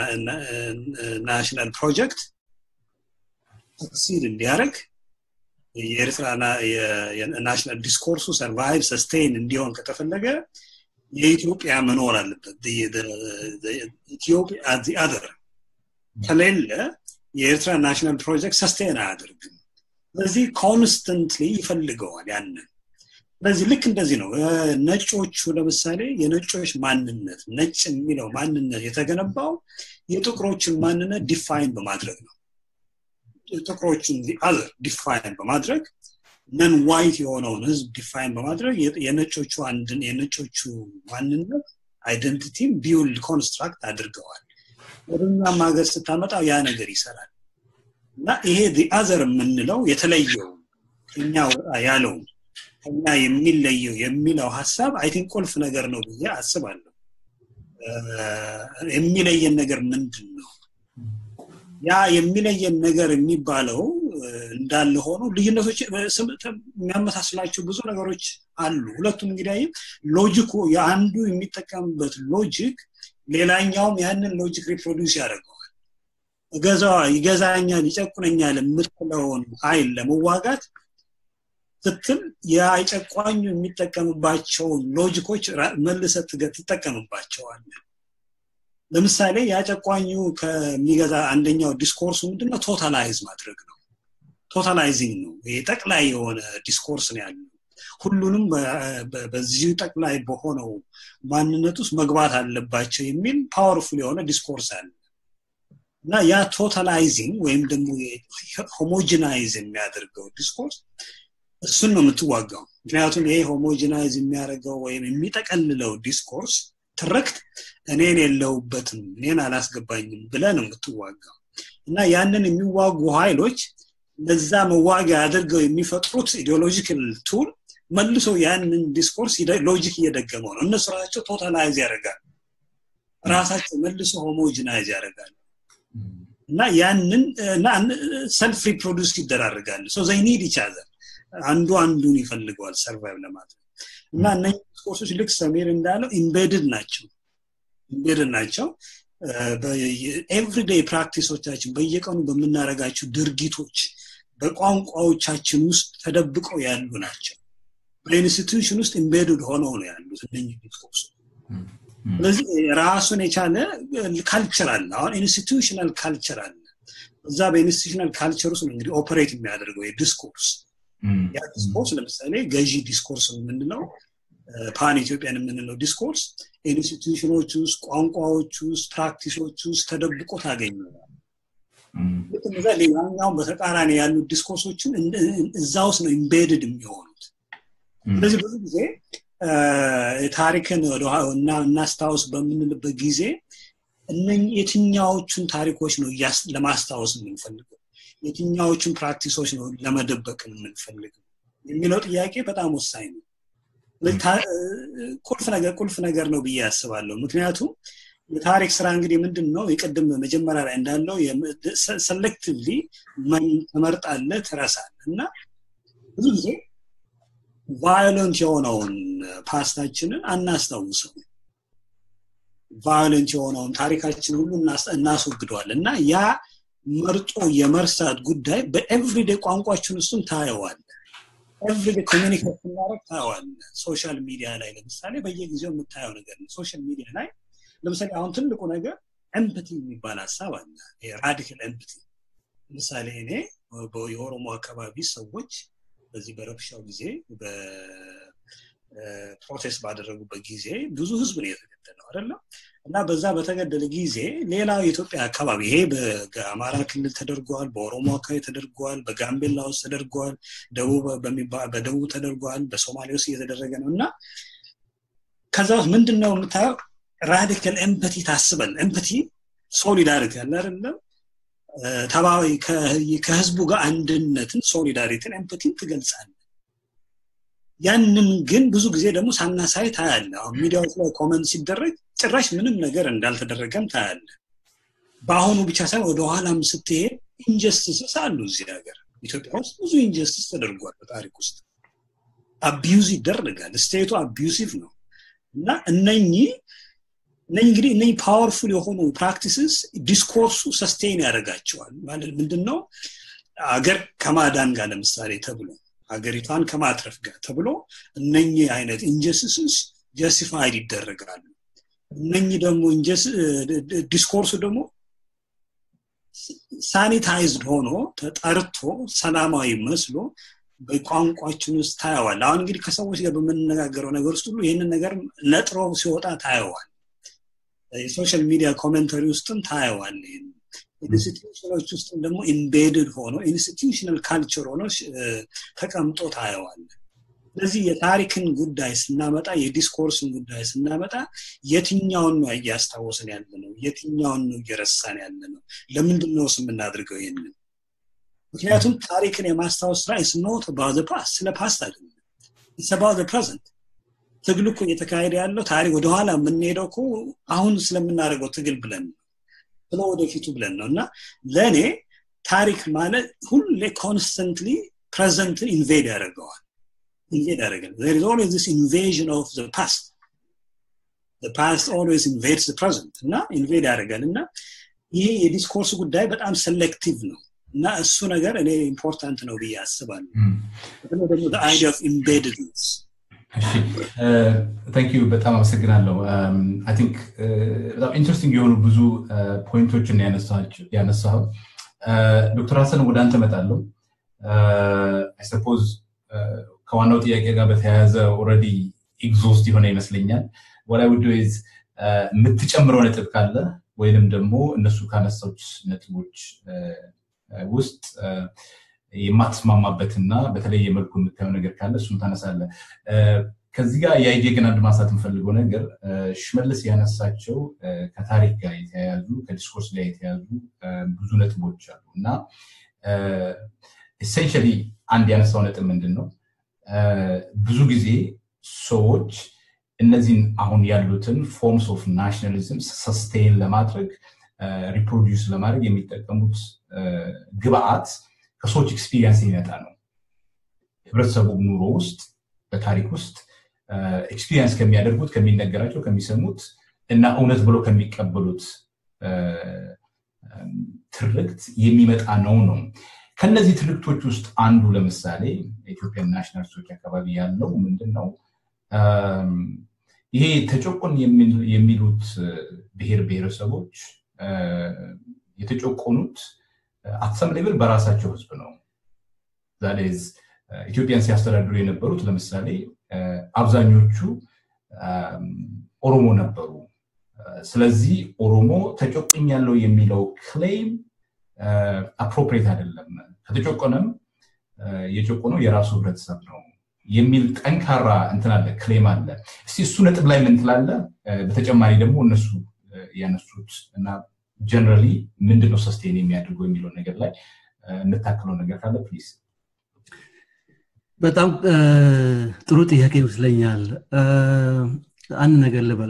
ናሽናል ፕሮጀክት ሰክሲድ እንዲያደርግ የኤርትራ ናሽናል ዲስኮርሱ ሰርቫይቭ ሰስቴን እንዲሆን ከተፈለገ የኢትዮጵያ መኖር አለበት ኢትዮጵያ አዚ አደር ከሌለ የኤርትራ ናሽናል ፕሮጀክት ሰስቴን አያደርግም ስለዚህ ኮንስተንትሊ ይፈልገዋል ያንን ስለዚህ ልክ እንደዚህ ነው ነጮቹ ለምሳሌ የነጮች ማንነት ነጭ የሚለው ማንነት የተገነባው የጥቁሮችን ማንነት ዲፋይን በማድረግ ነው ጥቁሮችን አዘር ዲፋይን በማድረግ ነን ዋይት የሆነውን ህዝብ ዲፋይን በማድረግ የነጮቹ አንድን የነጮቹ ማንነት አይደንቲቲም ቢውልድ ኮንስትራክት አድርገዋል ወደኛም ሀገር ስታመጣው ያ ነገር ይሰራል እና ይሄ አዘር የምንለው የተለየው ከኛ ወጣ ያለው ከኛ የሚለየው የሚለው ሀሳብ አይ ቲንክ ቁልፍ ነገር ነው ብዬ አስባለሁ የሚለየን ነገር ምንድን ነው ያ የሚለየን ነገር የሚባለው እንዳለ ሆኖ ልዩነቶች የሚያመሳስላቸው ብዙ ነገሮች አሉ ሁለቱም እንግዲህ ሎጂኩ የአንዱ የሚጠቀምበት ሎጂክ ሌላኛውም ያንን ሎጂክ ሪፕሮዲውስ ያደርገዋል እገዛዋ ይገዛኛል ይጨቁነኛል የምትለውን ኃይል ለመዋጋት ስትል የጨቋኙ የሚጠቀምባቸውን ሎጂኮች መልሰ ትጠቀምባቸዋል ለምሳሌ ያጨቋኙ ከሚገዛ አንደኛው ዲስኮርሱ ምንድነው ቶታላይዝ ማድረግ ነው ቶታላይዚንግ ነው ይሄ ጠቅላይ የሆነ ዲስኮርስ ነው ያለው ሁሉንም በዚሁ ጠቅላይ በሆነው ማንነት ውስጥ መግባት አለባቸው የሚል ፓወርፉል የሆነ ዲስኮርስ አለ እና ያ ቶታላይዚንግ ወይም ደግሞ ሆሞጂናይዝ የሚያደርገው ዲስኮርስ እሱን ነው የምትዋጋው ምክንያቱም ይሄ ሆሞጂናይዝ የሚያደርገው ወይም የሚጠቀልለው ዲስኮርስ ትረክት እኔን የለውበትም እኔን አላስገባኝም ብለ ነው የምትዋጋው እና ያንን የሚዋጉ ኃይሎች ለዛ መዋጊያ አድርገው የሚፈጥሩት ኢዲዮሎጂካል ቱል መልሶ ያንን ዲስኮርስ ሎጂክ እየደገመው ነው እነሱ ራሳቸው ቶታላይዝ ያደርጋል ራሳቸው መልሶ ሆሞጂናይዝ ያደርጋል እና ያንን ሰልፍ ሪፕሮዱስ ይደራርጋሉ ሶ ዘይ ኒድ ይቻዘር አንዱ አንዱን ይፈልገዋል ሰርቫይቭ ለማድረግ እና እነዚህ ዲስኮርሶች ልክ ሰሜር እንዳለው ኢምቤድድ ናቸው ኢምቤድድ ናቸው ኤቭሪዴይ ፕራክቲሶቻችን በየቀኑ በምናደረጋቸው ድርጊቶች በቋንቋዎቻችን ውስጥ ተደብቀው ያሉ ናቸው በኢንስቲቱሽን ውስጥ ኢምቤድድ ሆነው ነው ያሉት እነኚህ ዲስኮርሶች ስለዚህ ራሱን የቻለ ካልቸር አለ አሁን ኢንስቲቱሽናል ካልቸር አለ እዛ በኢንስቲቱሽናል ካልቸር ውስጥ እንግዲህ ኦፐሬት የሚያደርገው የዲስኮርስ ያ ዲስኮርስ ለምሳሌ ገዢ ዲስኮርስ የምንለው ፓን ኢትዮጵያን የምንለው ዲስኮርስ ኢንስቲቱሽኖች ውስጥ ቋንቋዎች ውስጥ ፕራክቲሶች ውስጥ ተደብቆ ታገኘዋል እዛ ሌላኛውን በተቃራኒ ያሉ ዲስኮርሶችን እዛ ውስጥ ነው ኢምቤድድ የሚሆኑት ስለዚህ ብዙ ጊዜ ታሪክን እናስታውስ በምንልበት ጊዜ እነ የትኛዎቹን ታሪኮች ነው ለማስታወስ የምንፈልገው የትኛዎቹን ፕራክቲሶች ነው ለመደበቅ የምንፈልገው የሚለው ጥያቄ በጣም ወሳኝ ነው ቁልፍ ነገር ቁልፍ ነገር ነው ብዬ ያስባለሁ ምክንያቱም የታሪክ ስራ እንግዲህ ምንድን ነው የቅድም መጀመሪያ ላይ እንዳለው ሰሌክቲቭሊ ተመርጣለ ትረሳል እና ብዙ ጊዜ ቫዮለንት የሆነውን ፓስታችንን አናስታውሰው ቫዮለንት የሆነውን ታሪካችን ሁሉ እናስወግደዋል እና ያ መርጦ የመርሳት ጉዳይ በኤቭሪዴ ቋንቋችን ውስጥም ታየዋል ኤቭሪዴ ኮሚኒኬት ስናደረግ ታየዋል ሶሻል ሚዲያ ላይ ለምሳሌ በየጊዜው የምታየው ነገር ነው ሶሻል ሚዲያ ላይ ለምሳሌ አሁን ትልቁ ነገር ኤምፕቲ የሚባል ሀሳብ አለ ራዲካል ኤምፕቲ ለምሳሌ እኔ የኦሮሞ አካባቢ ሰዎች በዚህ በረብሻው ጊዜ ፕሮቴስት ባደረጉበት ጊዜ ብዙ ህዝብ ነው የተገደለው አይደለም እና በዛ በተገደለ ጊዜ ሌላው የኢትዮጵያ አካባቢ ይሄ በአማራ ክልል ተደርጓል በኦሮሞ አካባቢ ተደርጓል በጋምቤላ ውስጥ ተደርጓል በደቡብ ተደርጓል በሶማሌ ውስጥ እየተደረገ ነው እና ከዛ ውስጥ ምንድን ነው የምታየው ራዲካል ኤምፐቲ ታስበን ኤምፐቲ ሶሊዳሪቲ ያለ አይደለም ተባዊ ከህዝቡ ጋር አንድነትን ሶሊዳሪቲን ኤምፐቲን ትገልጻለ ያንን ግን ብዙ ጊዜ ደግሞ ሳናሳይ ታያለ አሁን ሚዲያዎች ላይ ኮመንት ሲደረግ ጭራሽ ምንም ነገር እንዳልተደረገም ታያለ በአሁኑ ብቻ ሳይሆን ወደኋላም ስትሄድ ኢንጀስቲስስ አሉ እዚህ ሀገር ኢትዮጵያ ውስጥ ብዙ ኢንጀስቲስ ተደርጓል በታሪክ ውስጥ አቢዩዝ ይደረጋል ስቴቱ አቢዩሲቭ ነው እና እነኚህ እነኚህ እንግዲህ እነኚህ ፓወርፉል የሆኑ ፕራክቲስስ ዲስኮርሱ ሰስቴን ያደርጋቸዋል ማለት ምንድን ነው አገር ከማዳን ጋር ለምሳሌ ተብሎ ሀገሪቷን ከማትረፍ ጋር ተብሎ እነኚህ አይነት ኢንጀስቲስስ ጀስቲፋይድ ይደረጋሉ እነኚህ ደግሞ ዲስኮርሱ ደግሞ ሳኒታይዝድ ሆኖ ተጠርቶ ሰላማዊ መስሎ በቋንቋችን ውስጥ ታየዋል አሁን እንግዲህ ከሰዎች ጋር በምንነጋገረው ነገር ውስጥ ሁሉ ይህንን ነገር ነጥሮ ሲወጣ ታየዋል የሶሻል ሚዲያ ኮሜንተሪ ውስጥም ታየዋል ኢንስቲቱሽኖች ውስጥም ደግሞ ኢምቤድድ ሆኖ ኢንስቲቱሽናል ካልቸር ሆኖ ተቀምጦ ታየዋል ስለዚህ የታሪክን ጉዳይ ስናመጣ የዲስኮርስን ጉዳይ ስናመጣ የትኛውን ነው እያስታወሰን ያለ ነው የትኛውን ነው እየረሳን ያለ ነው ለምንድን ነው የምናደርገው ይህንን ምክንያቱም ታሪክን የማስታወስ ስራ ኢስ ኖት አባውት ፓስት ስለ ፓስት አይደለም ኢስ አባውት ፕሬዘንት ትግል እኮ እየተካሄደ ያለው ታሪክ ወደኋላ የምንሄደው እኮ አሁን ስለምናደርገው ትግል ብለን ነው ስለ ወደፊቱ ብለን ነው እና ለእኔ ታሪክ ማለት ሁሌ ኮንስተንትሊ ፕሬዘንትን ኢንቬድ ያደርገዋል ኢንቬድ ያደርጋል there is always this invasion of the past the past always invades the present እና ኢንቬድ ያደርጋል እና ይሄ የዲስኮርስ ጉዳይ በጣም ሴሌክቲቭ ነው እና እሱ ነገር እኔ ኢምፖርታንት ነው ብዬ አስባለሁ በተለይ ደግሞ አይዲያ ኦፍ ኢምቤድድነስ ታንክ ዩ በጣም አመሰግናለሁ አይ ቲንክ በጣም ኢንትረስቲንግ የሆኑ ብዙ ፖይንቶችን ያነሳው ዶክተር ሀሰን ወደ አንተ መጣለሁ አይ ሰፖዝ ከዋናው ጥያቄ ጋር በተያያዘ ኦረዲ ኤግዞስት የሆነ ይመስለኛል ወላይ ውድ ዝ የምትጨምረው ነጥብ ካለ ወይንም ደግሞ እነሱ ካነሳዎች ነጥቦች ውስጥ የማትስማማበትና በተለየ መልኩ የምታየው ነገር ካለ እሱን ታነሳለ ከዚህ ጋር የአይዲያ ግን አንድ ማንሳት የምፈልገው ነገር ሽመልስ ያነሳቸው ከታሪክ ጋር የተያያዙ ከዲስኮርስ ጋር የተያያዙ ብዙ ነጥቦች አሉ እና ኤሴንሽሊ አንድ ያነሳው ነጥብ ምንድን ነው ብዙ ጊዜ ሰዎች እነዚህን አሁን ያሉትን ፎርምስ ኦፍ ናሽናሊዝም ሰስቴን ለማድረግ ሪፕሮዲውስ ለማድረግ የሚጠቀሙት ግብአት ከሰዎች ኤክስፒሪየንስ የሚመጣ ነው ህብረተሰቡ ኑሮ ውስጥ በታሪክ ውስጥ ኤክስፒሪየንስ ከሚያደርጉት ከሚነገራቸው ከሚሰሙት እና እውነት ብሎ ከሚቀበሉት ትርክት የሚመጣ ነው ነው ከነዚህ ትርክቶች ውስጥ አንዱ ለምሳሌ ኢትዮጵያን ናሽናሊስቶች አካባቢ ያለው ምንድን ነው ይሄ ተጨቆን የሚሉት ብሔር ብሔረሰቦች የተጨቆኑት አትሰም ሌብል በራሳቸው ህዝብ ነው ዛሬዝ ኢትዮጵያን ሲያስተዳድሩ የነበሩት ለምሳሌ አብዛኞቹ ኦሮሞ ነበሩ ስለዚህ ኦሮሞ ተጨቁኝ ያለው የሚለው ክሌም አፕሮፕሬት አይደለም ከተጨቆነም የጨቆነው የራሱ ህብረተሰብ ነው የሚል ጠንካራ እንትን አለ ክሌም አለ እስቲ እሱ ነጥብ ላይ ምን ትላለ በተጨማሪ ደግሞ እነሱ ያነሱት እና ጀነራሊ ምንድነው ሰስቴን የሚያደርገው የሚለው ነገር ላይ የምታክለው ነገር ካለ ፕሊዝ በጣም ጥሩ ጥያቄ ይመስለኛል አንድ ነገር ልበል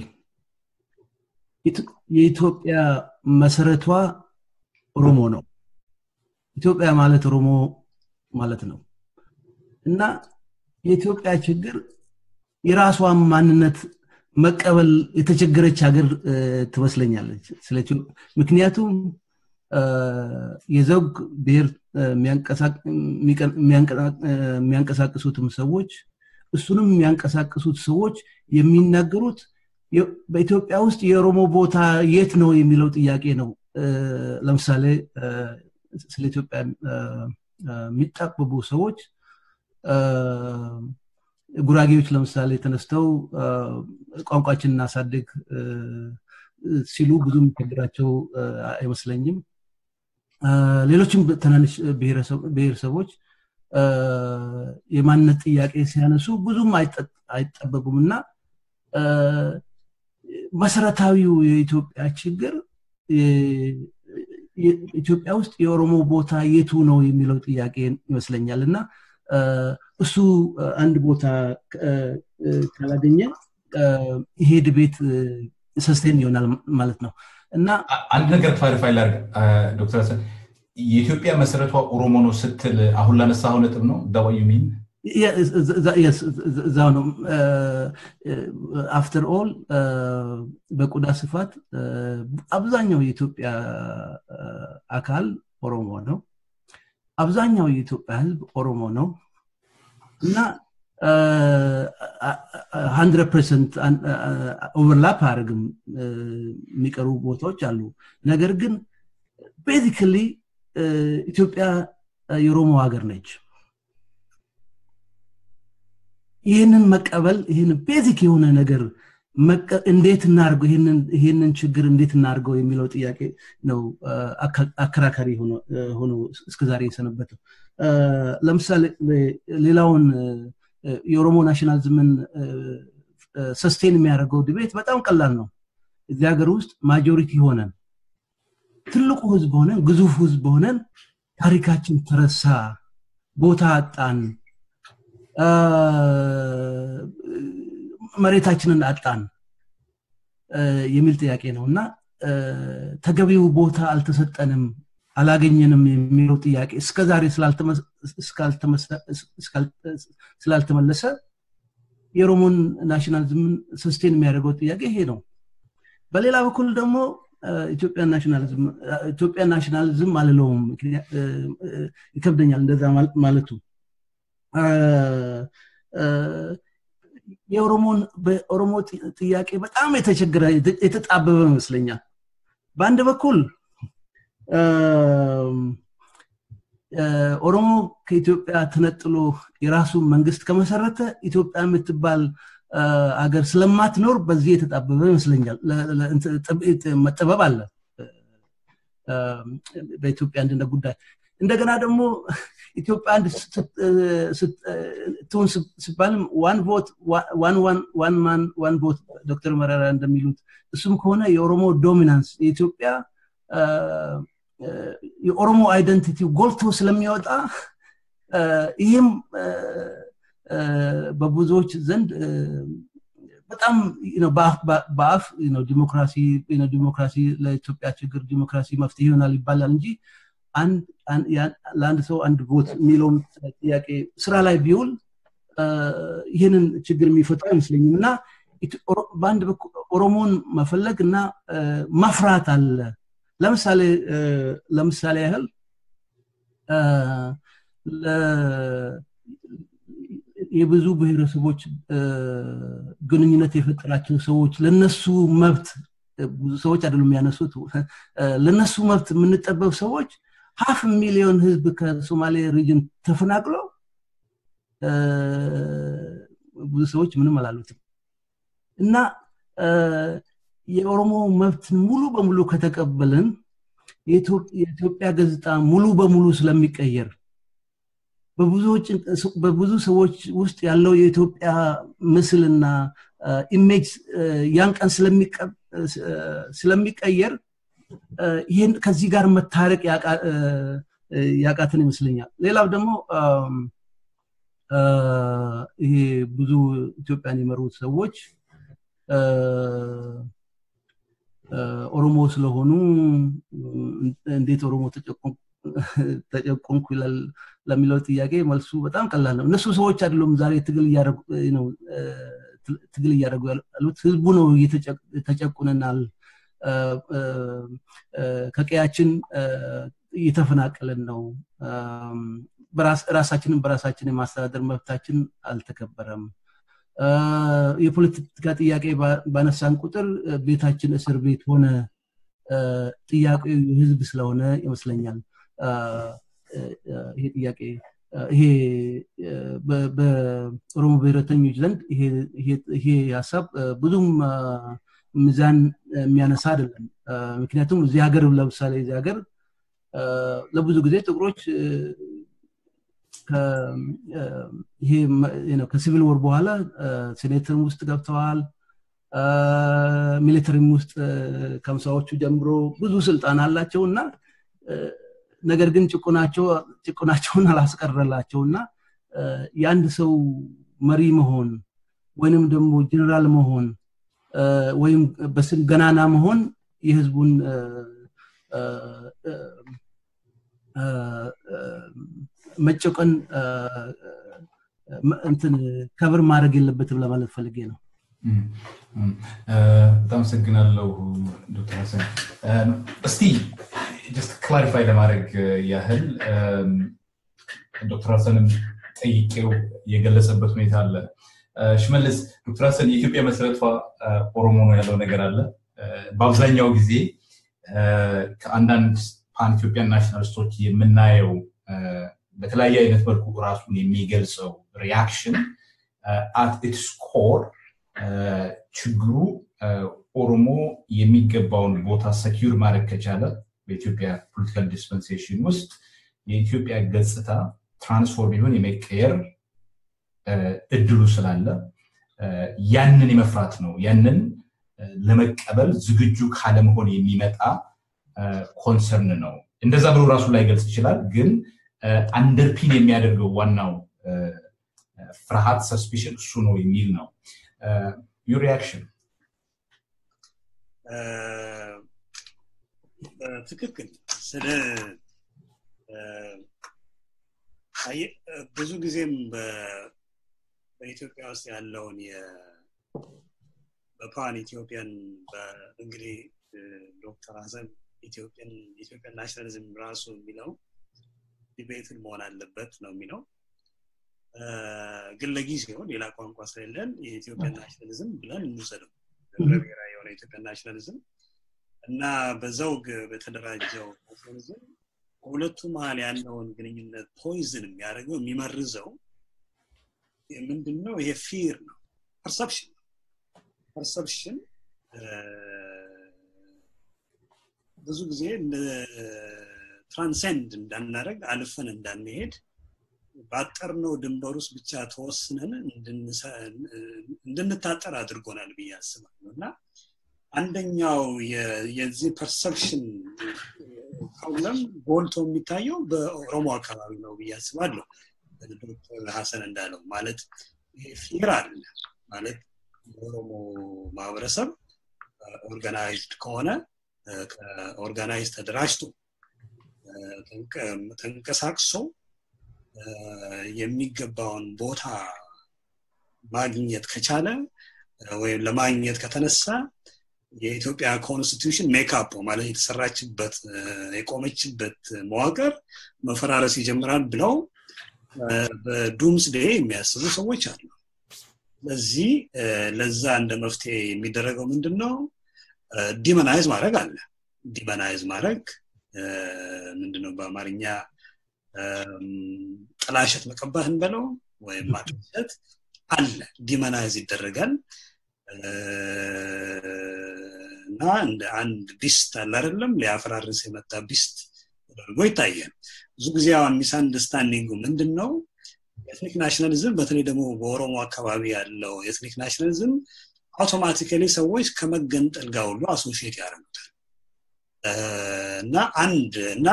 የኢትዮጵያ መሰረቷ ኦሮሞ ነው ኢትዮጵያ ማለት ኦሮሞ ማለት ነው እና የኢትዮጵያ ችግር የራሷን ማንነት መቀበል የተቸገረች ሀገር ትመስለኛለች ምክንያቱም የዘውግ ብሔር የሚያንቀሳቅሱትም ሰዎች እሱንም የሚያንቀሳቅሱት ሰዎች የሚናገሩት በኢትዮጵያ ውስጥ የኦሮሞ ቦታ የት ነው የሚለው ጥያቄ ነው ለምሳሌ ስለ ኢትዮጵያ የሚጣበቡ ሰዎች ጉራጌዎች ለምሳሌ ተነስተው ቋንቋችን እናሳድግ ሲሉ ብዙ የሚቸግራቸው አይመስለኝም ሌሎችም ትናንሽ ብሔረሰቦች የማንነት ጥያቄ ሲያነሱ ብዙም አይጠበቁም እና መሰረታዊው የኢትዮጵያ ችግር ኢትዮጵያ ውስጥ የኦሮሞ ቦታ የቱ ነው የሚለው ጥያቄ ይመስለኛል እና እሱ አንድ ቦታ ካላገኘ ይሄ ድቤት ሰስቴን ይሆናል ማለት ነው እና አንድ ነገር ክላሪፋይ ላርግ ዶክተር ሀሰን የኢትዮጵያ መሰረቷ ኦሮሞ ነው ስትል አሁን ላነሳው ነጥብ ነው ዳዋዩ ሚን እዛው ነው አፍተር ኦል በቆዳ ስፋት አብዛኛው የኢትዮጵያ አካል ኦሮሞ ነው አብዛኛው የኢትዮጵያ ህዝብ ኦሮሞ ነው እና ሀንድረድ ፐርሰንት ኦቨርላፕ አያደርግም የሚቀሩ ቦታዎች አሉ ነገር ግን ቤዚክሊ ኢትዮጵያ የኦሮሞ ሀገር ነች ይህንን መቀበል ይህን ቤዚክ የሆነ ነገር እንዴት እናርገው ይህንን ችግር እንዴት እናርገው የሚለው ጥያቄ ነው አከራካሪ ሆኖ እስከዛሬ የሰነበተው ለምሳሌ ሌላውን የኦሮሞ ናሽናሊዝምን ሰስቴን የሚያደርገው ድቤት በጣም ቀላል ነው እዚህ ሀገር ውስጥ ማጆሪቲ ሆነን ትልቁ ህዝብ ሆነን ግዙፍ ህዝብ ሆነን ታሪካችን ተረሳ ቦታ አጣን መሬታችንን አጣን የሚል ጥያቄ ነው እና ተገቢው ቦታ አልተሰጠንም አላገኘንም የሚለው ጥያቄ እስከዛሬ ስላልተመለሰ የኦሮሞን ናሽናሊዝምን ሰስቴን የሚያደርገው ጥያቄ ይሄ ነው በሌላ በኩል ደግሞ ኢትዮጵያ ናሽናሊዝም አልለውም ይከብደኛል እንደዛ ማለቱ የኦሮሞን በኦሮሞ ጥያቄ በጣም የተቸገረ የተጣበበ ይመስለኛል በአንድ በኩል ኦሮሞ ከኢትዮጵያ ተነጥሎ የራሱ መንግስት ከመሰረተ ኢትዮጵያ የምትባል አገር ስለማትኖር በዚህ የተጣበበ ይመስለኛል መጠበብ አለ በኢትዮጵያ አንድነት ጉዳይ እንደገና ደግሞ ኢትዮጵያ አንድ ትሁን ሲባልም ዋን ቮት ዋን ማን ዋን ቮት ዶክተር መረራ እንደሚሉት እሱም ከሆነ የኦሮሞ ዶሚናንስ የኢትዮጵያ የኦሮሞ አይደንቲቲ ጎልቶ ስለሚወጣ ይህም በብዙዎች ዘንድ በጣም በአፍ ዲሞክራሲ ዲሞክራሲ ለኢትዮጵያ ችግር ዲሞክራሲ መፍትሄ ይሆናል ይባላል እንጂ ለአንድ ሰው አንድ ቦት የሚለውም ጥያቄ ስራ ላይ ቢውል ይህንን ችግር የሚፈታው አይመስለኝም እና በአንድ በኩል ኦሮሞን መፈለግ እና መፍራት አለ ለምሳሌ ለምሳሌ ያህል የብዙ ብሔረሰቦች ግንኙነት የፈጠራቸው ሰዎች ለነሱ መብት ብዙ ሰዎች አይደሉም የሚያነሱት ለነሱ መብት የምንጠበብ ሰዎች ሀፍ ሚሊዮን ህዝብ ከሶማሌ ሪጅን ተፈናቅሎ ብዙ ሰዎች ምንም አላሉትም እና የኦሮሞ መብትን ሙሉ በሙሉ ከተቀበልን የኢትዮጵያ ገጽታ ሙሉ በሙሉ ስለሚቀየር በብዙ ሰዎች ውስጥ ያለው የኢትዮጵያ ምስልና ኢሜጅ ያን ቀን ስለሚቀየር ይህን ከዚህ ጋር መታረቅ ያቃትን ይመስለኛል ሌላው ደግሞ ይሄ ብዙ ኢትዮጵያን የመሩት ሰዎች ኦሮሞ ስለሆኑ እንዴት ኦሮሞ ተጨቆንኩ ይላል ለሚለው ጥያቄ መልሱ በጣም ቀላል ነው እነሱ ሰዎች አይደሉም ዛሬ ትግል እያደረጉ ያሉት ህዝቡ ነው ተጨቁነናል ከቀያችን እየተፈናቀለን ነው ራሳችንን በራሳችን የማስተዳደር መብታችን አልተከበረም የፖለቲካ ጥያቄ ባነሳን ቁጥር ቤታችን እስር ቤት ሆነ ጥያቄው ህዝብ ስለሆነ ይመስለኛል ይሄ ጥያቄ ይሄ በኦሮሞ ብሔረተኞች ዘንድ ይሄ ሀሳብ ብዙም ሚዛን የሚያነሳ አይደለም ምክንያቱም እዚህ ሀገር ለምሳሌ እዚህ ሀገር ለብዙ ጊዜ ጥቁሮች ይሄ ከሲቪል ወር በኋላ ሴኔትም ውስጥ ገብተዋል ሚሊተሪም ውስጥ ከምሳዎቹ ጀምሮ ብዙ ስልጣን አላቸው እና ነገር ግን ጭቁናቸውን አላስቀረላቸው እና የአንድ ሰው መሪ መሆን ወይንም ደግሞ ጀኔራል መሆን ወይም በስም ገናና መሆን የህዝቡን መጨቆን እንትን ከብር ማድረግ የለበትም ለማለት ፈልጌ ነው በጣም አመሰግናለሁ ዶክተር ሀሰን እስቲ ጀስት ክላሪፋይ ለማድረግ ያህል ዶክተር ሀሰንም ጠይቄው የገለጸበት ሁኔታ አለ ሽመልስ ዶክተር ሀሰን የኢትዮጵያ መሰረቷ ኦሮሞ ነው ያለው ነገር አለ በአብዛኛው ጊዜ ከአንዳንድ ፓን ኢትዮጵያን ናሽናሊስቶች የምናየው በተለያየ አይነት መልኩ ራሱን የሚገልጸው ሪያክሽን አት ኢትስ ኮር ችግሩ ኦሮሞ የሚገባውን ቦታ ሰኪር ማድረግ ከቻለ በኢትዮጵያ ፖለቲካል ዲስፐንሴሽን ውስጥ የኢትዮጵያ ገጽታ ትራንስፎርም ይሁን የመቀየር እድሉ ስላለ ያንን የመፍራት ነው ያንን ለመቀበል ዝግጁ ካለመሆን የሚመጣ ኮንሰርን ነው እንደዛ ብሎ ራሱ ላይ ገልጽ ይችላል ግን አንደርፒን የሚያደርገው ዋናው ፍርሃት ሰስፒሽን እሱ ነው የሚል ነው ዩር ሪያክሽን ትክክል ስለ ብዙ ጊዜም በኢትዮጵያ ውስጥ ያለውን በፓን ኢትዮጵያን እንግዲህ ዶክተር ሀሰን ኢትዮጵያን ኢትዮጵያን ናሽናሊዝም ራሱ የሚለው ዲቤትን መሆን አለበት ነው የሚለው ግን ለጊዜው ሌላ ቋንቋ ስለሌለን የኢትዮጵያን ናሽናሊዝም ብለን እንውሰደው ብሔራዊ የሆነ የኢትዮጵያን ናሽናሊዝም እና በዘውግ በተደራጀው ናሽናሊዝም በሁለቱ መሀል ያለውን ግንኙነት ፖይዝን የሚያደርገው የሚመርዘው ምንድን ነው ይሄ ፊር ነው ፐርሰፕሽን ፐርሰፕሽን ብዙ ጊዜ ትራንሰንድ እንዳናደረግ አልፈን እንዳንሄድ ባጠርነው ድንበር ውስጥ ብቻ ተወስነን እንድንታጠር አድርጎናል ብዬ አስባለሁ እና አንደኛው የዚህ ፐርሰፕሽን ፕሮብለም ጎልቶ የሚታየው በኦሮሞ አካባቢ ነው ብዬ አስባለሁ ዶክተር ሀሰን እንዳለው ማለት ፊር አለ ማለት የኦሮሞ ማህበረሰብ ኦርጋናይዝድ ከሆነ ኦርጋናይዝ ተደራጅቶ ተንቀሳቅሶ የሚገባውን ቦታ ማግኘት ከቻለ ወይም ለማግኘት ከተነሳ የኢትዮጵያ ኮንስቲቱሽን ሜካፕ ማለት የተሰራችበት የቆመችበት መዋቅር መፈራረስ ይጀምራል ብለው በዱምስ ዴ የሚያስቡ ሰዎች አሉ ስለዚህ ለዛ እንደ መፍትሄ የሚደረገው ምንድን ነው ዲመናይዝ ማድረግ አለ ዲመናይዝ ማድረግ ምንድነው በአማርኛ ጥላሸት መቀባት እንበለው ወይም ማጥሸት አለ ዲመናይዝ ይደረጋል እና እንደ አንድ ቢስት አለ አይደለም ሊያፈራርስ የመጣ ቢስት ተደርጎ ይታያል ብዙ ጊዜ አሁን ሚስ አንደርስታንዲንጉ ምንድን ነው ኤትኒክ ናሽናሊዝም በተለይ ደግሞ በኦሮሞ አካባቢ ያለው ኤትኒክ ናሽናሊዝም አውቶማቲካሊ ሰዎች ከመገንጠል ጋር ሁሉ አሶሽየት ያደርጉታል እና አንድ እና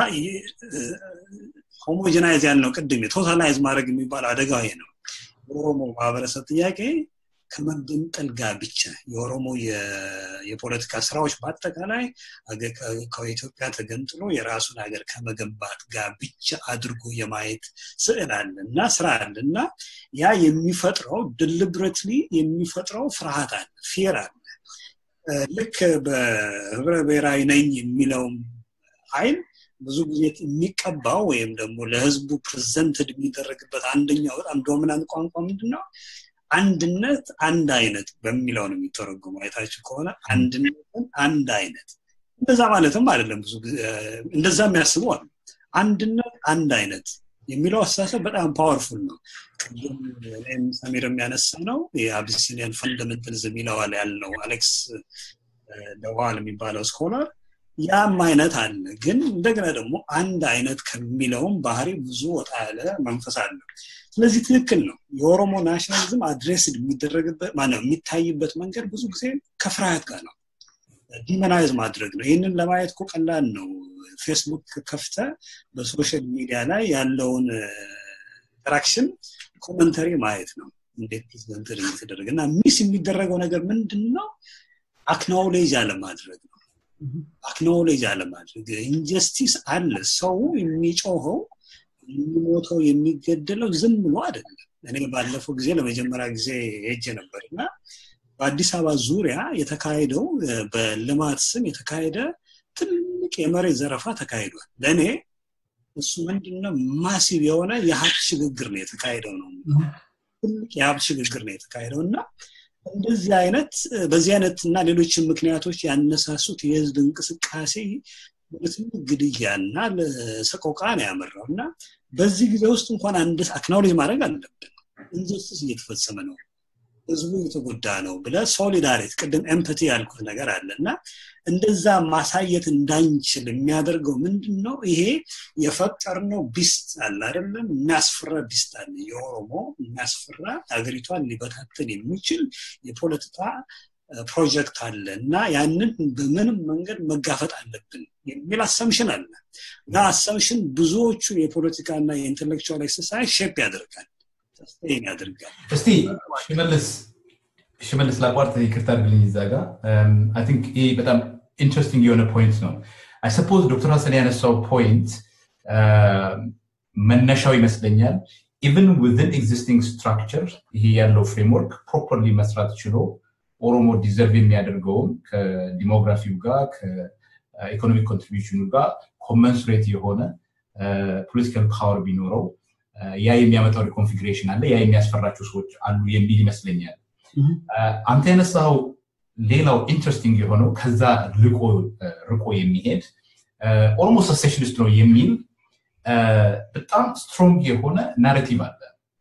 ሆሞጀናይዝ ያልነው ቅድም ቶታላይዝ ማድረግ የሚባል አደጋ ይሄ ነው የኦሮሞ ማህበረሰብ ጥያቄ ከመገንጠል ጋር ብቻ የኦሮሞ የፖለቲካ ስራዎች በአጠቃላይ ከኢትዮጵያ ተገንጥሎ የራሱን ሀገር ከመገንባት ጋር ብቻ አድርጎ የማየት ስዕል አለ እና ስራ አለ እና ያ የሚፈጥረው ድልብረትሊ የሚፈጥረው ፍርሃት አለ ፌር አለ ልክ በህብረ ብሔራዊ ነኝ የሚለውም ኃይል ብዙ ጊዜ የሚቀባው ወይም ደግሞ ለህዝቡ ፕሬዘንትድ የሚደረግበት አንደኛው በጣም ዶሚናንት ቋንቋ ምንድን ነው አንድነት አንድ አይነት በሚለው ነው የሚተረጉሙ አይታችሁ ከሆነ አንድነትን አንድ አይነት እንደዛ ማለትም አይደለም ብዙ እንደዛ የሚያስቡ አሉ አንድነት አንድ አይነት የሚለው አስተሳሰብ በጣም ፓወርፉል ነው ቅድም እኔም ሰሚር የሚያነሳ ነው የአቢሲኒያን ፈንዳሜንታሊዝም ይለዋል ያልነው አሌክስ ደዋል የሚባለው ስኮላር ያም አይነት አለ ግን እንደገና ደግሞ አንድ አይነት ከሚለውም ባህሪ ብዙ ወጣ ያለ መንፈስ አለ ስለዚህ ትክክል ነው የኦሮሞ ናሽናሊዝም አድሬስድ የሚደረግበት ማነው የሚታይበት መንገድ ብዙ ጊዜ ከፍርሃት ጋር ነው ዲመናይዝ ማድረግ ነው ይህንን ለማየት እኮ ቀላል ነው ፌስቡክ ከፍተ በሶሻል ሚዲያ ላይ ያለውን ኢንተራክሽን ኮመንተሪ ማየት ነው እንዴት ፕሬዚደንት እንደተደረገ እና ሚስ የሚደረገው ነገር ምንድን ነው አክኖሌጅ አለማድረግ ነው አክኖሌጅ አለማድረግ ኢንጀስቲስ አለ ሰው የሚጮኸው የሚሞተው የሚገደለው ዝም ብሎ አይደለም እኔ ባለፈው ጊዜ ለመጀመሪያ ጊዜ ሄጀ ነበር እና በአዲስ አበባ ዙሪያ የተካሄደው በልማት ስም የተካሄደ ትልቅ የመሬት ዘረፋ ተካሂዷል ለእኔ እሱ ምንድነው ማሲቭ የሆነ የሀብት ሽግግር ነው የተካሄደው ነው ትልቅ የሀብት ሽግግር ነው የተካሄደው እና እንደዚህ አይነት በዚህ አይነት እና ሌሎችን ምክንያቶች ያነሳሱት የህዝብ እንቅስቃሴ ለትልቅ ግድያ እና ለሰቆቃ ነው ያመራው እና በዚህ ጊዜ ውስጥ እንኳን አንድ አክናውሌጅ ማድረግ አለብን ኢንጀስቲስ እየተፈጸመ ነው ህዝቡ የተጎዳ ነው ብለ ሶሊዳሪቲ ቅድም ኤምፐቲ ያልኩት ነገር አለ እና እንደዛ ማሳየት እንዳንችል የሚያደርገው ምንድን ነው ይሄ የፈጠርነው ቢስት አለ አይደለም የሚያስፈራ ቢስት አለ የኦሮሞ የሚያስፈራ ሀገሪቷን ሊበታተን የሚችል የፖለቲካ ፕሮጀክት አለ እና ያንን በምንም መንገድ መጋፈጥ አለብን የሚል አሰምሽን አለ ያ አሰምሽን ብዙዎቹ የፖለቲካ እና የኢንቴሌክቹዋል ኤክሰርሳይዝ ሼፕ ያደርጋል ሰስቴን ያደርጋል እስቲ ሽመልስ ሽመልስ ላቋርጥ ይቅርታ አድርግልኝ እዛ ጋር አይ ቲንክ ይህ በጣም ኢንትረስቲንግ የሆነ ፖይንት ነው አይ ሰፖዝ ዶክተር ሀሰን ያነሳው ፖይንት መነሻው ይመስለኛል ኢቨን ዊዝን ኤግዚስቲንግ ስትራክቸር ይሄ ያለው ፍሬምወርክ ፕሮፐርሊ መስራት ችሎ ኦሮሞ ዲዘርቭ የሚያደርገውም ከዲሞግራፊው ጋር ከኢኮኖሚክ ኮንትሪቢሽኑ ጋር ኮመንሱሬት የሆነ ፖለቲካል ፓወር ቢኖረው ያ የሚያመጣው ሪኮንፊግሬሽን አለ ያ የሚያስፈራቸው ሰዎች አሉ የሚል ይመስለኛል አንተ ያነሳው ሌላው ኢንትረስቲንግ የሆነው ከዛ ርቆ የሚሄድ ኦሮሞ ሰሴሽኒስት ነው የሚል በጣም ስትሮንግ የሆነ ናሬቲቭ አለ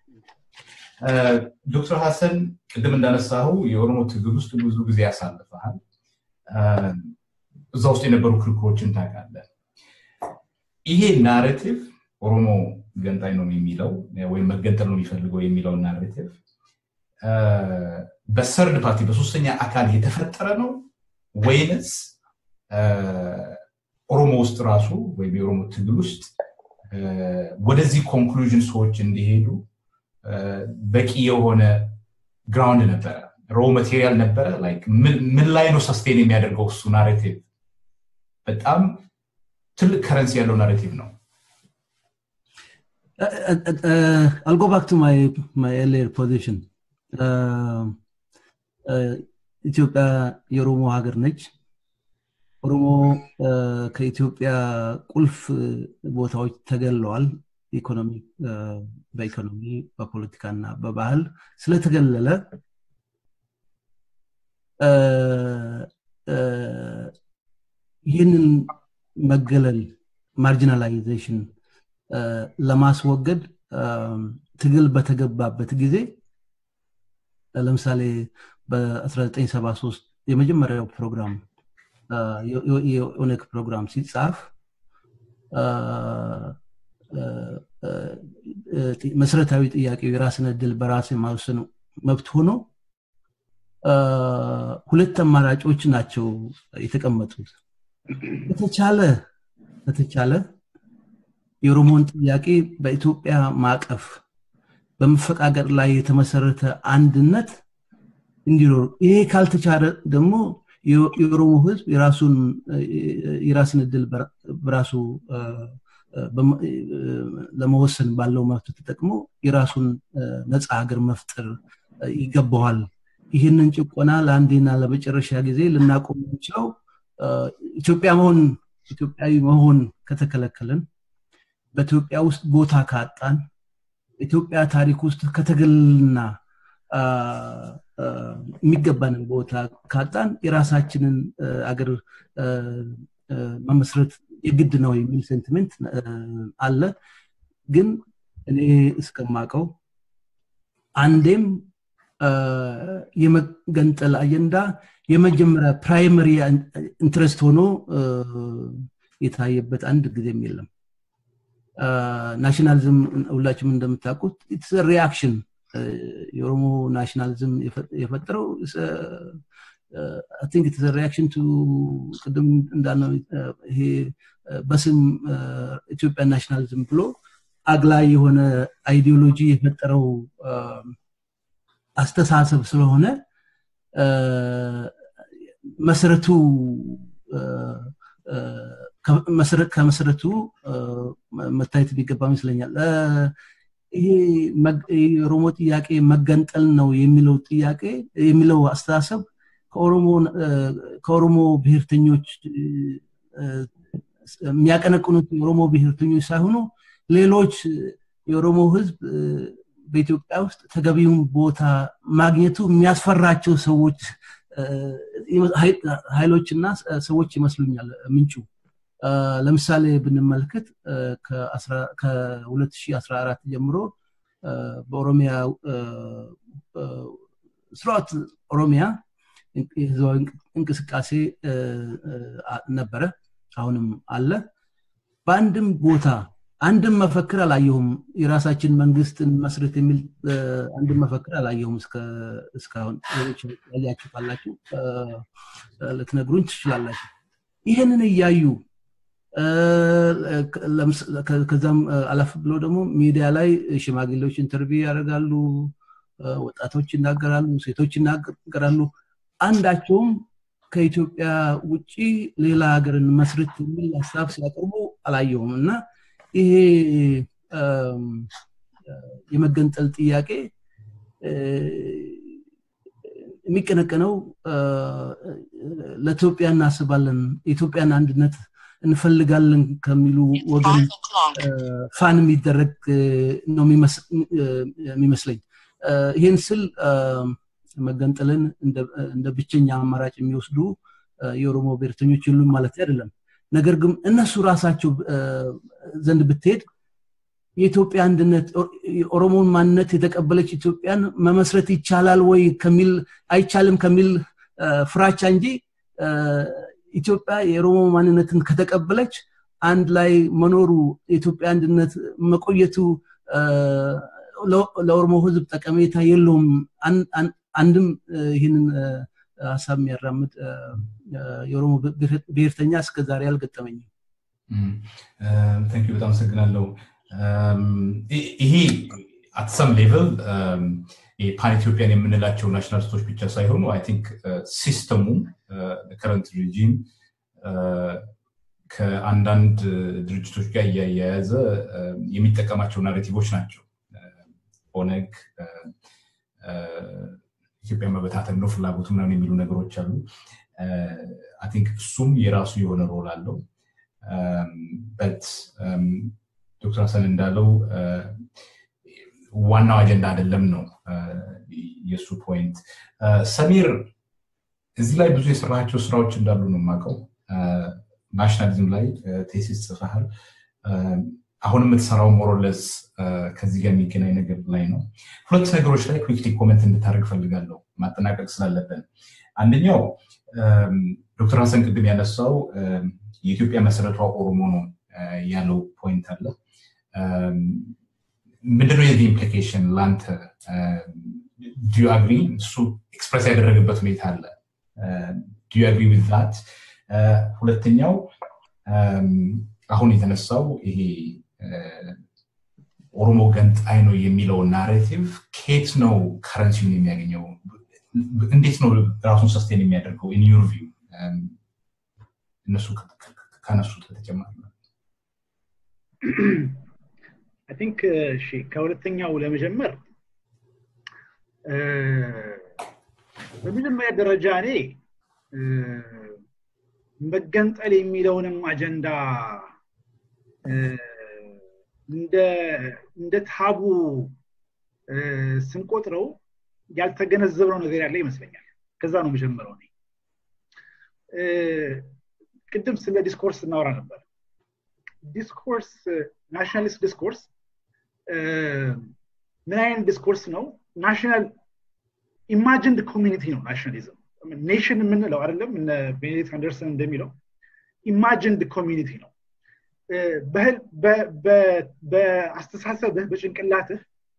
ዶክተር ሀሰን ቅድም እንዳነሳው የኦሮሞ ትግል ውስጥ ብዙ ጊዜ ያሳልፈሃል እዛ ውስጥ የነበሩ ክርክሮችን ታውቃለህ ይሄ ናሬቲቭ ኦሮሞ ገንጣይ ነው የሚለው ወይም መገንጠል ነው የሚፈልገው የሚለው ናሬቲቭ በሰርድ ፓርቲ በሶስተኛ አካል የተፈጠረ ነው ወይንስ ኦሮሞ ውስጥ ራሱ ወይም የኦሮሞ ትግል ውስጥ ወደዚህ ኮንክሉዥን ሰዎች እንዲሄዱ በቂ የሆነ ግራውንድ ነበረ ሮ ማቴሪያል ነበረ ምን ላይ ነው ሰስቴን የሚያደርገው እሱ ናሬቲቭ በጣም ትልቅ ከረንሲ ያለው ናሬቲቭ ነው I'll go back to my my earlier position. ኢትዮጵያ የኦሮሞ ሀገር ነች። ኦሮሞ ከኢትዮጵያ ቁልፍ ቦታዎች ተገለዋል። ኢኮኖሚ በኢኮኖሚ በፖለቲካ እና በባህል ስለተገለለ ይህንን መገለል ማርጂናላይዜሽን ለማስወገድ ትግል በተገባበት ጊዜ ለምሳሌ በ1973 የመጀመሪያው ፕሮግራም የኦነግ ፕሮግራም ሲጻፍ መሰረታዊ ጥያቄው የራስን እድል በራስ የማወሰን መብት ሆኖ ሁለት አማራጮች ናቸው የተቀመጡት በተቻለ በተቻለ የኦሮሞን ጥያቄ በኢትዮጵያ ማዕቀፍ በመፈቃቀር ላይ የተመሰረተ አንድነት እንዲኖሩ ይሄ ካልተቻለ ደግሞ የኦሮሞ ህዝብ የራሱን የራስን እድል በራሱ ለመወሰን ባለው መብት ተጠቅሞ የራሱን ነፃ ሀገር መፍጠር ይገባዋል ይህንን ጭቆና ለአንዴና ለመጨረሻ ጊዜ ልናቆም የምንችለው ኢትዮጵያ መሆን ኢትዮጵያዊ መሆን ከተከለከልን በኢትዮጵያ ውስጥ ቦታ ካጣን ኢትዮጵያ ታሪክ ውስጥ ከተገልና የሚገባንን ቦታ ካጣን የራሳችንን አገር መመስረት የግድ ነው የሚል ሴንቲሜንት አለ ግን እኔ እስከማቀው አንዴም የመገንጠል አጀንዳ የመጀመሪያ ፕራይመሪ ኢንትረስት ሆኖ የታየበት አንድ ጊዜም የለም ናሽናሊዝም ሁላችሁም እንደምታውቁት ኢትስ ሪያክሽን የኦሮሞ ናሽናሊዝም የፈጠረው ቲንክ ኢትስ ሪያክሽን ቱ ቅድም እንዳልነው ይሄ በስም ኢትዮጵያ ናሽናሊዝም ብሎ አግላይ የሆነ አይዲዮሎጂ የፈጠረው አስተሳሰብ ስለሆነ መሰረቱ ከመሰረቱ መታየት ቢገባ ይመስለኛል ይሄ የኦሮሞ ጥያቄ መገንጠል ነው የሚለው ጥያቄ የሚለው አስተሳሰብ ከኦሮሞ ብሔርተኞች የሚያቀነቅኑት የኦሮሞ ብሔርተኞች ሳይሆኑ ሌሎች የኦሮሞ ህዝብ በኢትዮጵያ ውስጥ ተገቢውን ቦታ ማግኘቱ የሚያስፈራቸው ሰዎች ኃይሎችና ሰዎች ይመስሉኛል ምንጩ ለምሳሌ ብንመለከት ከ2014 ጀምሮ በኦሮሚያ ስርዓት ኦሮሚያ የህዝባዊ እንቅስቃሴ ነበረ አሁንም አለ በአንድም ቦታ አንድም መፈክር አላየሁም የራሳችን መንግስትን መስረት የሚል አንድም መፈክር አላየሁም እስካሁን ያያችሁ ካላችሁ ልትነግሩኝ ትችላላችሁ ይህንን እያዩ ከዛም አለፍ ብሎ ደግሞ ሚዲያ ላይ ሽማግሌዎች ኢንተርቪው ያደርጋሉ ወጣቶች ይናገራሉ ሴቶች ይናገራሉ አንዳቸውም ከኢትዮጵያ ውጭ ሌላ ሀገርን መስርት የሚል ሀሳብ ሲያቀርቡ አላየውም እና ይሄ የመገንጠል ጥያቄ የሚቀነቀነው ለኢትዮጵያ እናስባለን የኢትዮጵያን አንድነት እንፈልጋለን ከሚሉ ወገን ፋን የሚደረግ ነው የሚመስለኝ ይህን ስል መገንጠልን እንደ ብቸኛ አማራጭ የሚወስዱ የኦሮሞ ብሔርተኞች የሉም ማለት አይደለም ነገር ግን እነሱ ራሳቸው ዘንድ ብትሄድ የኢትዮጵያ አንድነት የኦሮሞን ማንነት የተቀበለች ኢትዮጵያን መመስረት ይቻላል ወይ ከሚል አይቻልም ከሚል ፍራቻ እንጂ ኢትዮጵያ የኦሮሞ ማንነትን ከተቀበለች አንድ ላይ መኖሩ የኢትዮጵያ አንድነት መቆየቱ ለኦሮሞ ህዝብ ጠቀሜታ የለውም አንድም ይህንን ሀሳብ የሚያራምድ የኦሮሞ ብሔርተኛ እስከ ዛሬ አልገጠመኝም ንክ በጣም አመሰግናለሁ ይሄ አትሰም ሌቭል ፓን ኢትዮጵያን የምንላቸው ናሽናሊስቶች ብቻ ሳይሆኑ አይ ቲንክ ሲስተሙ ከረንት ሪጂም ከአንዳንድ ድርጅቶች ጋር እያያያዘ የሚጠቀማቸው ናሬቲቮች ናቸው ኦነግ ኢትዮጵያ መበታተን ነው ፍላጎቱ ምናምን የሚሉ ነገሮች አሉ አይ ቲንክ እሱም የራሱ የሆነ ሮል አለው በት ዶክተር ሀሰን እንዳለው ዋናው አጀንዳ አይደለም ነው የእሱ ፖይንት ሰሚር እዚህ ላይ ብዙ የሰራቸው ስራዎች እንዳሉ ነው የማውቀው ናሽናሊዝም ላይ ቴሲስ ጽፈሃል አሁን የምትሰራው ሞሮለስ ከዚህ ጋር የሚገናኝ ነገር ላይ ነው ሁለት ነገሮች ላይ ኩክሊ ኮመንት እንድታደርግ ፈልጋለሁ ማጠናቀቅ ስላለብን አንደኛው ዶክተር ሀሰን ቅድም ያነሳው የኢትዮጵያ መሰረቷ ኦሮሞ ነው ያለው ፖይንት አለ ምንድነው የዚህ ኢምፕሊኬሽን ለአንተ ዲዩ አግሪ እሱ ኤክስፕረስ ያደረገበት ሁኔታ አለ ዲዩ አግሪ ዊዝ ዛት ሁለተኛው አሁን የተነሳው ይሄ ኦሮሞ ገንጣይ ነው የሚለው ናሬቲቭ ኬት ነው ከረንሲውን የሚያገኘው እንዴት ነው ራሱን ሰስቴን የሚያደርገው ኢን ዩር ቪው እነሱ ከነሱት በተጨማሪ አይ ቲንክ እሺ ከሁለተኛው ለመጀመር በመጀመሪያ ደረጃ እኔ መገንጠል የሚለውንም አጀንዳ እንደ ታቡ ስንቆጥረው ያልተገነዘብነው ነገር ያለ ይመስለኛል ከዛ ነው መጀመረው እኔ ቅድም ስለ ዲስኮርስ እናወራ ነበር ዲስኮርስ ናሽናሊስት ዲስኮርስ ምን አይነት ዲስኮርስ ነው ናሽናል ኢማጂንድ ኮሚኒቲ ነው ናሽናሊዝም ኔሽን የምንለው አይደለም ቤኔዲክት አንደርሰን እንደሚለው ኢማጂንድ ኮሚኒቲ ነው በአስተሳሰብህ በጭንቅላትህ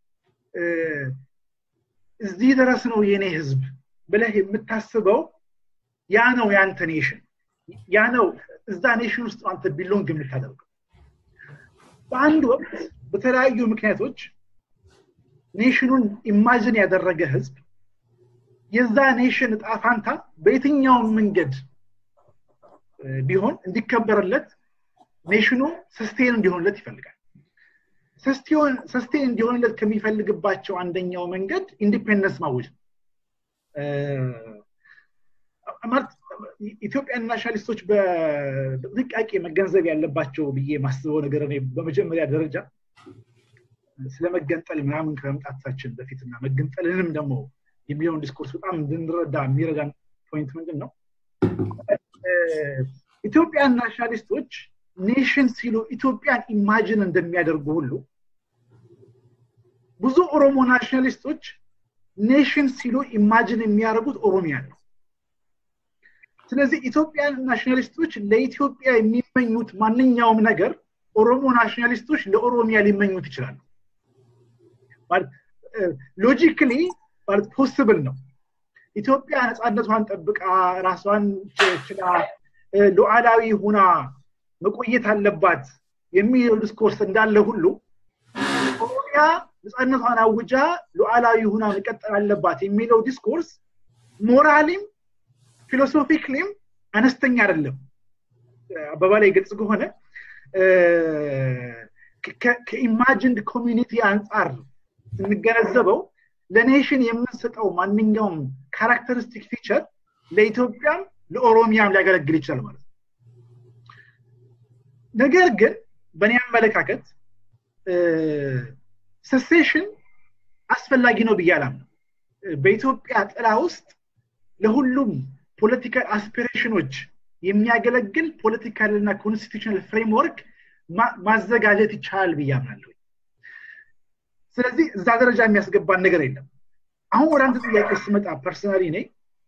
እዚህ ድረስ ነው የኔ ህዝብ ብለህ የምታስበው ያ ነው የአንተ ኔሽን ያ ነው እዛ ኔሽን ውስጥ አንተ ቢሎንግ የምታደርገው በአንድ ወቅት በተለያዩ ምክንያቶች ኔሽኑን ኢማጅን ያደረገ ህዝብ የዛ ኔሽን እጣ ፋንታ በየትኛውም መንገድ ቢሆን እንዲከበርለት ኔሽኑ ሰስቴን እንዲሆንለት ይፈልጋል ሰስቴን እንዲሆንለት ከሚፈልግባቸው አንደኛው መንገድ ኢንዲፔንደንስ ማወጅ ነው ኢትዮጵያን ናሽናሊስቶች በጥንቃቄ መገንዘብ ያለባቸው ብዬ ማስበው ነገር እኔ በመጀመሪያ ደረጃ ስለመገንጠል ምናምን ከመምጣታችን በፊትና መገንጠልንም ደግሞ የሚለውን ዲስኮርስ በጣም እንድንረዳ የሚረዳን ፖይንት ምንድን ነው ኢትዮጵያን ናሽናሊስቶች ኔሽን ሲሉ ኢትዮጵያን ኢማጅን እንደሚያደርጉ ሁሉ ብዙ ኦሮሞ ናሽናሊስቶች ኔሽን ሲሉ ኢማጅን የሚያደርጉት ኦሮሚያ ነው ስለዚህ ኢትዮጵያን ናሽናሊስቶች ለኢትዮጵያ የሚመኙት ማንኛውም ነገር ኦሮሞ ናሽናሊስቶች ለኦሮሚያ ሊመኙት ይችላሉ ሎጂክሊ ማለት ፖስብል ነው ኢትዮጵያ ነፃነቷን ጠብቃ ራሷን ችላ ሉዓላዊ ሁና መቆየት አለባት የሚለው ዲስኮርስ እንዳለ ሁሉ ኦሮሚያ ነፃነቷን አውጃ ሉዓላዊ ሁና መቀጠል አለባት የሚለው ዲስኮርስ ሞራሊም ፊሎሶፊክሊም አነስተኛ አይደለም አባባላይ ግልጽ ከሆነ ከኢማጂንድ ኮሚኒቲ አንጻር ስንገነዘበው ለኔሽን የምንሰጠው ማንኛውም ካራክተሪስቲክ ፊቸር ለኢትዮጵያም ለኦሮሚያም ሊያገለግል ይችላል ማለት ነው ነገር ግን በእኔ አመለካከት ሰሴሽን አስፈላጊ ነው ብዬ አላምነው በኢትዮጵያ ጥላ ውስጥ ለሁሉም ፖለቲካል አስፒሬሽኖች የሚያገለግል ፖለቲካል እና ኮንስቲቱሽናል ፍሬምወርክ ማዘጋጀት ይቻላል ብዬ አምናለሁ ስለዚህ እዛ ደረጃ የሚያስገባን ነገር የለም አሁን ወደ አንተ ጥያቄ ስመጣ ፐርሰናሊ ኔ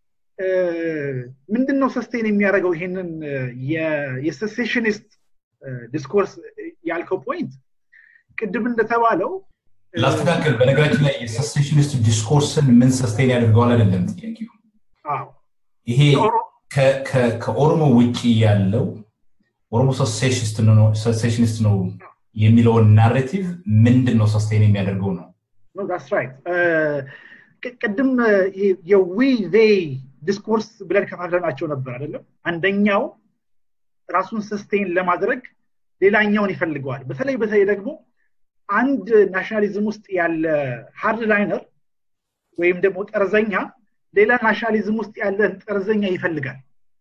ምንድነው ሰስቴን የሚያደርገው ይሄንን የሴሴሽኒስት ዲስኮርስ ያልከው ፖይንት ቅድም እንደተባለው ላስተካከል በነገራችን ላይ የሰሴሽኒስት ዲስኮርስን ምን ሰስቴን ያደርገዋል አይደለም ጥያቄው ይሄ ከኦሮሞ ውጭ ያለው ኦሮሞ ሰሴሽኒስት ነው የሚለውን ናሬቲቭ ምንድን ነው ሰስቴን የሚያደርገው ነው ቅድም የዊ ዜይ ዲስኮርስ ብለን ከፋፍለናቸው ነበር አይደለም አንደኛው ራሱን ሰስቴን ለማድረግ ሌላኛውን ይፈልገዋል በተለይ በተለይ ደግሞ አንድ ናሽናሊዝም ውስጥ ያለ ሃርድ ላይነር ወይም ደግሞ ጠርዘኛ ሌላ ናሽናሊዝም ውስጥ ያለን ጠርዘኛ ይፈልጋል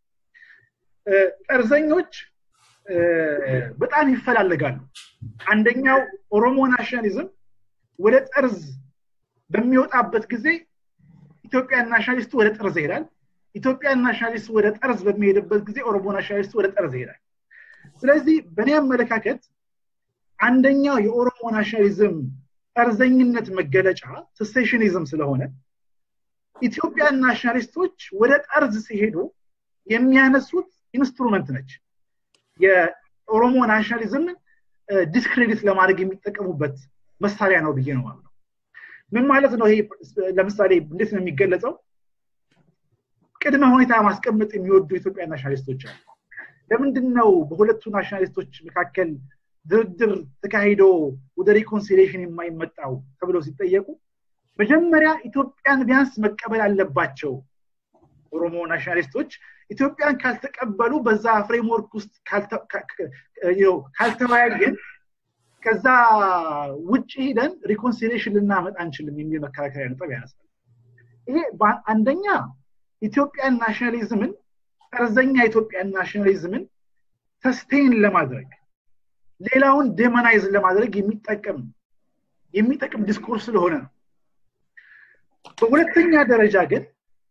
ጠርዘኞች በጣም ይፈላለጋሉ አንደኛው ኦሮሞ ናሽናሊዝም ወደ ጠርዝ በሚወጣበት ጊዜ ኢትዮጵያን ናሽናሊስቱ ወደ ጠርዝ ይሄዳል ኢትዮጵያን ናሽናሊስቱ ወደ ጠርዝ በሚሄድበት ጊዜ ኦሮሞ ናሽናሊስቱ ወደ ጠርዝ ይሄዳል ስለዚህ በእኔ አመለካከት አንደኛው የኦሮሞ ናሽናሊዝም ጠርዘኝነት መገለጫ ሴሴሽኒዝም ስለሆነ ኢትዮጵያን ናሽናሊስቶች ወደ ጠርዝ ሲሄዱ የሚያነሱት ኢንስትሩመንት ነች የኦሮሞ ናሽናሊዝም ዲስክሬዲት ለማድረግ የሚጠቀሙበት መሳሪያ ነው ብዬ ነው ማምነው ምን ማለት ነው ይሄ ለምሳሌ እንዴት ነው የሚገለጸው ቅድመ ሁኔታ ማስቀመጥ የሚወዱ ኢትዮጵያ ናሽናሊስቶች አሉ ለምንድን ነው በሁለቱ ናሽናሊስቶች መካከል ድርድር ተካሂዶ ወደ ሪኮንሲሌሽን የማይመጣው ተብለው ሲጠየቁ መጀመሪያ ኢትዮጵያን ቢያንስ መቀበል አለባቸው ኦሮሞ ናሽናሊስቶች ኢትዮጵያን ካልተቀበሉ በዛ ፍሬምወርክ ውስጥ ካልተወያየን ከዛ ውጭ ሂደን ሪኮንሲሌሽን ልናመጣ አንችልም የሚል መከራከሪያ ነጥብ ያነሳል ይሄ አንደኛ ኢትዮጵያን ናሽናሊዝምን ጠርዘኛ ኢትዮጵያን ናሽናሊዝምን ሰስቴን ለማድረግ ሌላውን ዴመናይዝ ለማድረግ የሚጠቀም የሚጠቅም ዲስኮርስ ስለሆነ ነው በሁለተኛ ደረጃ ግን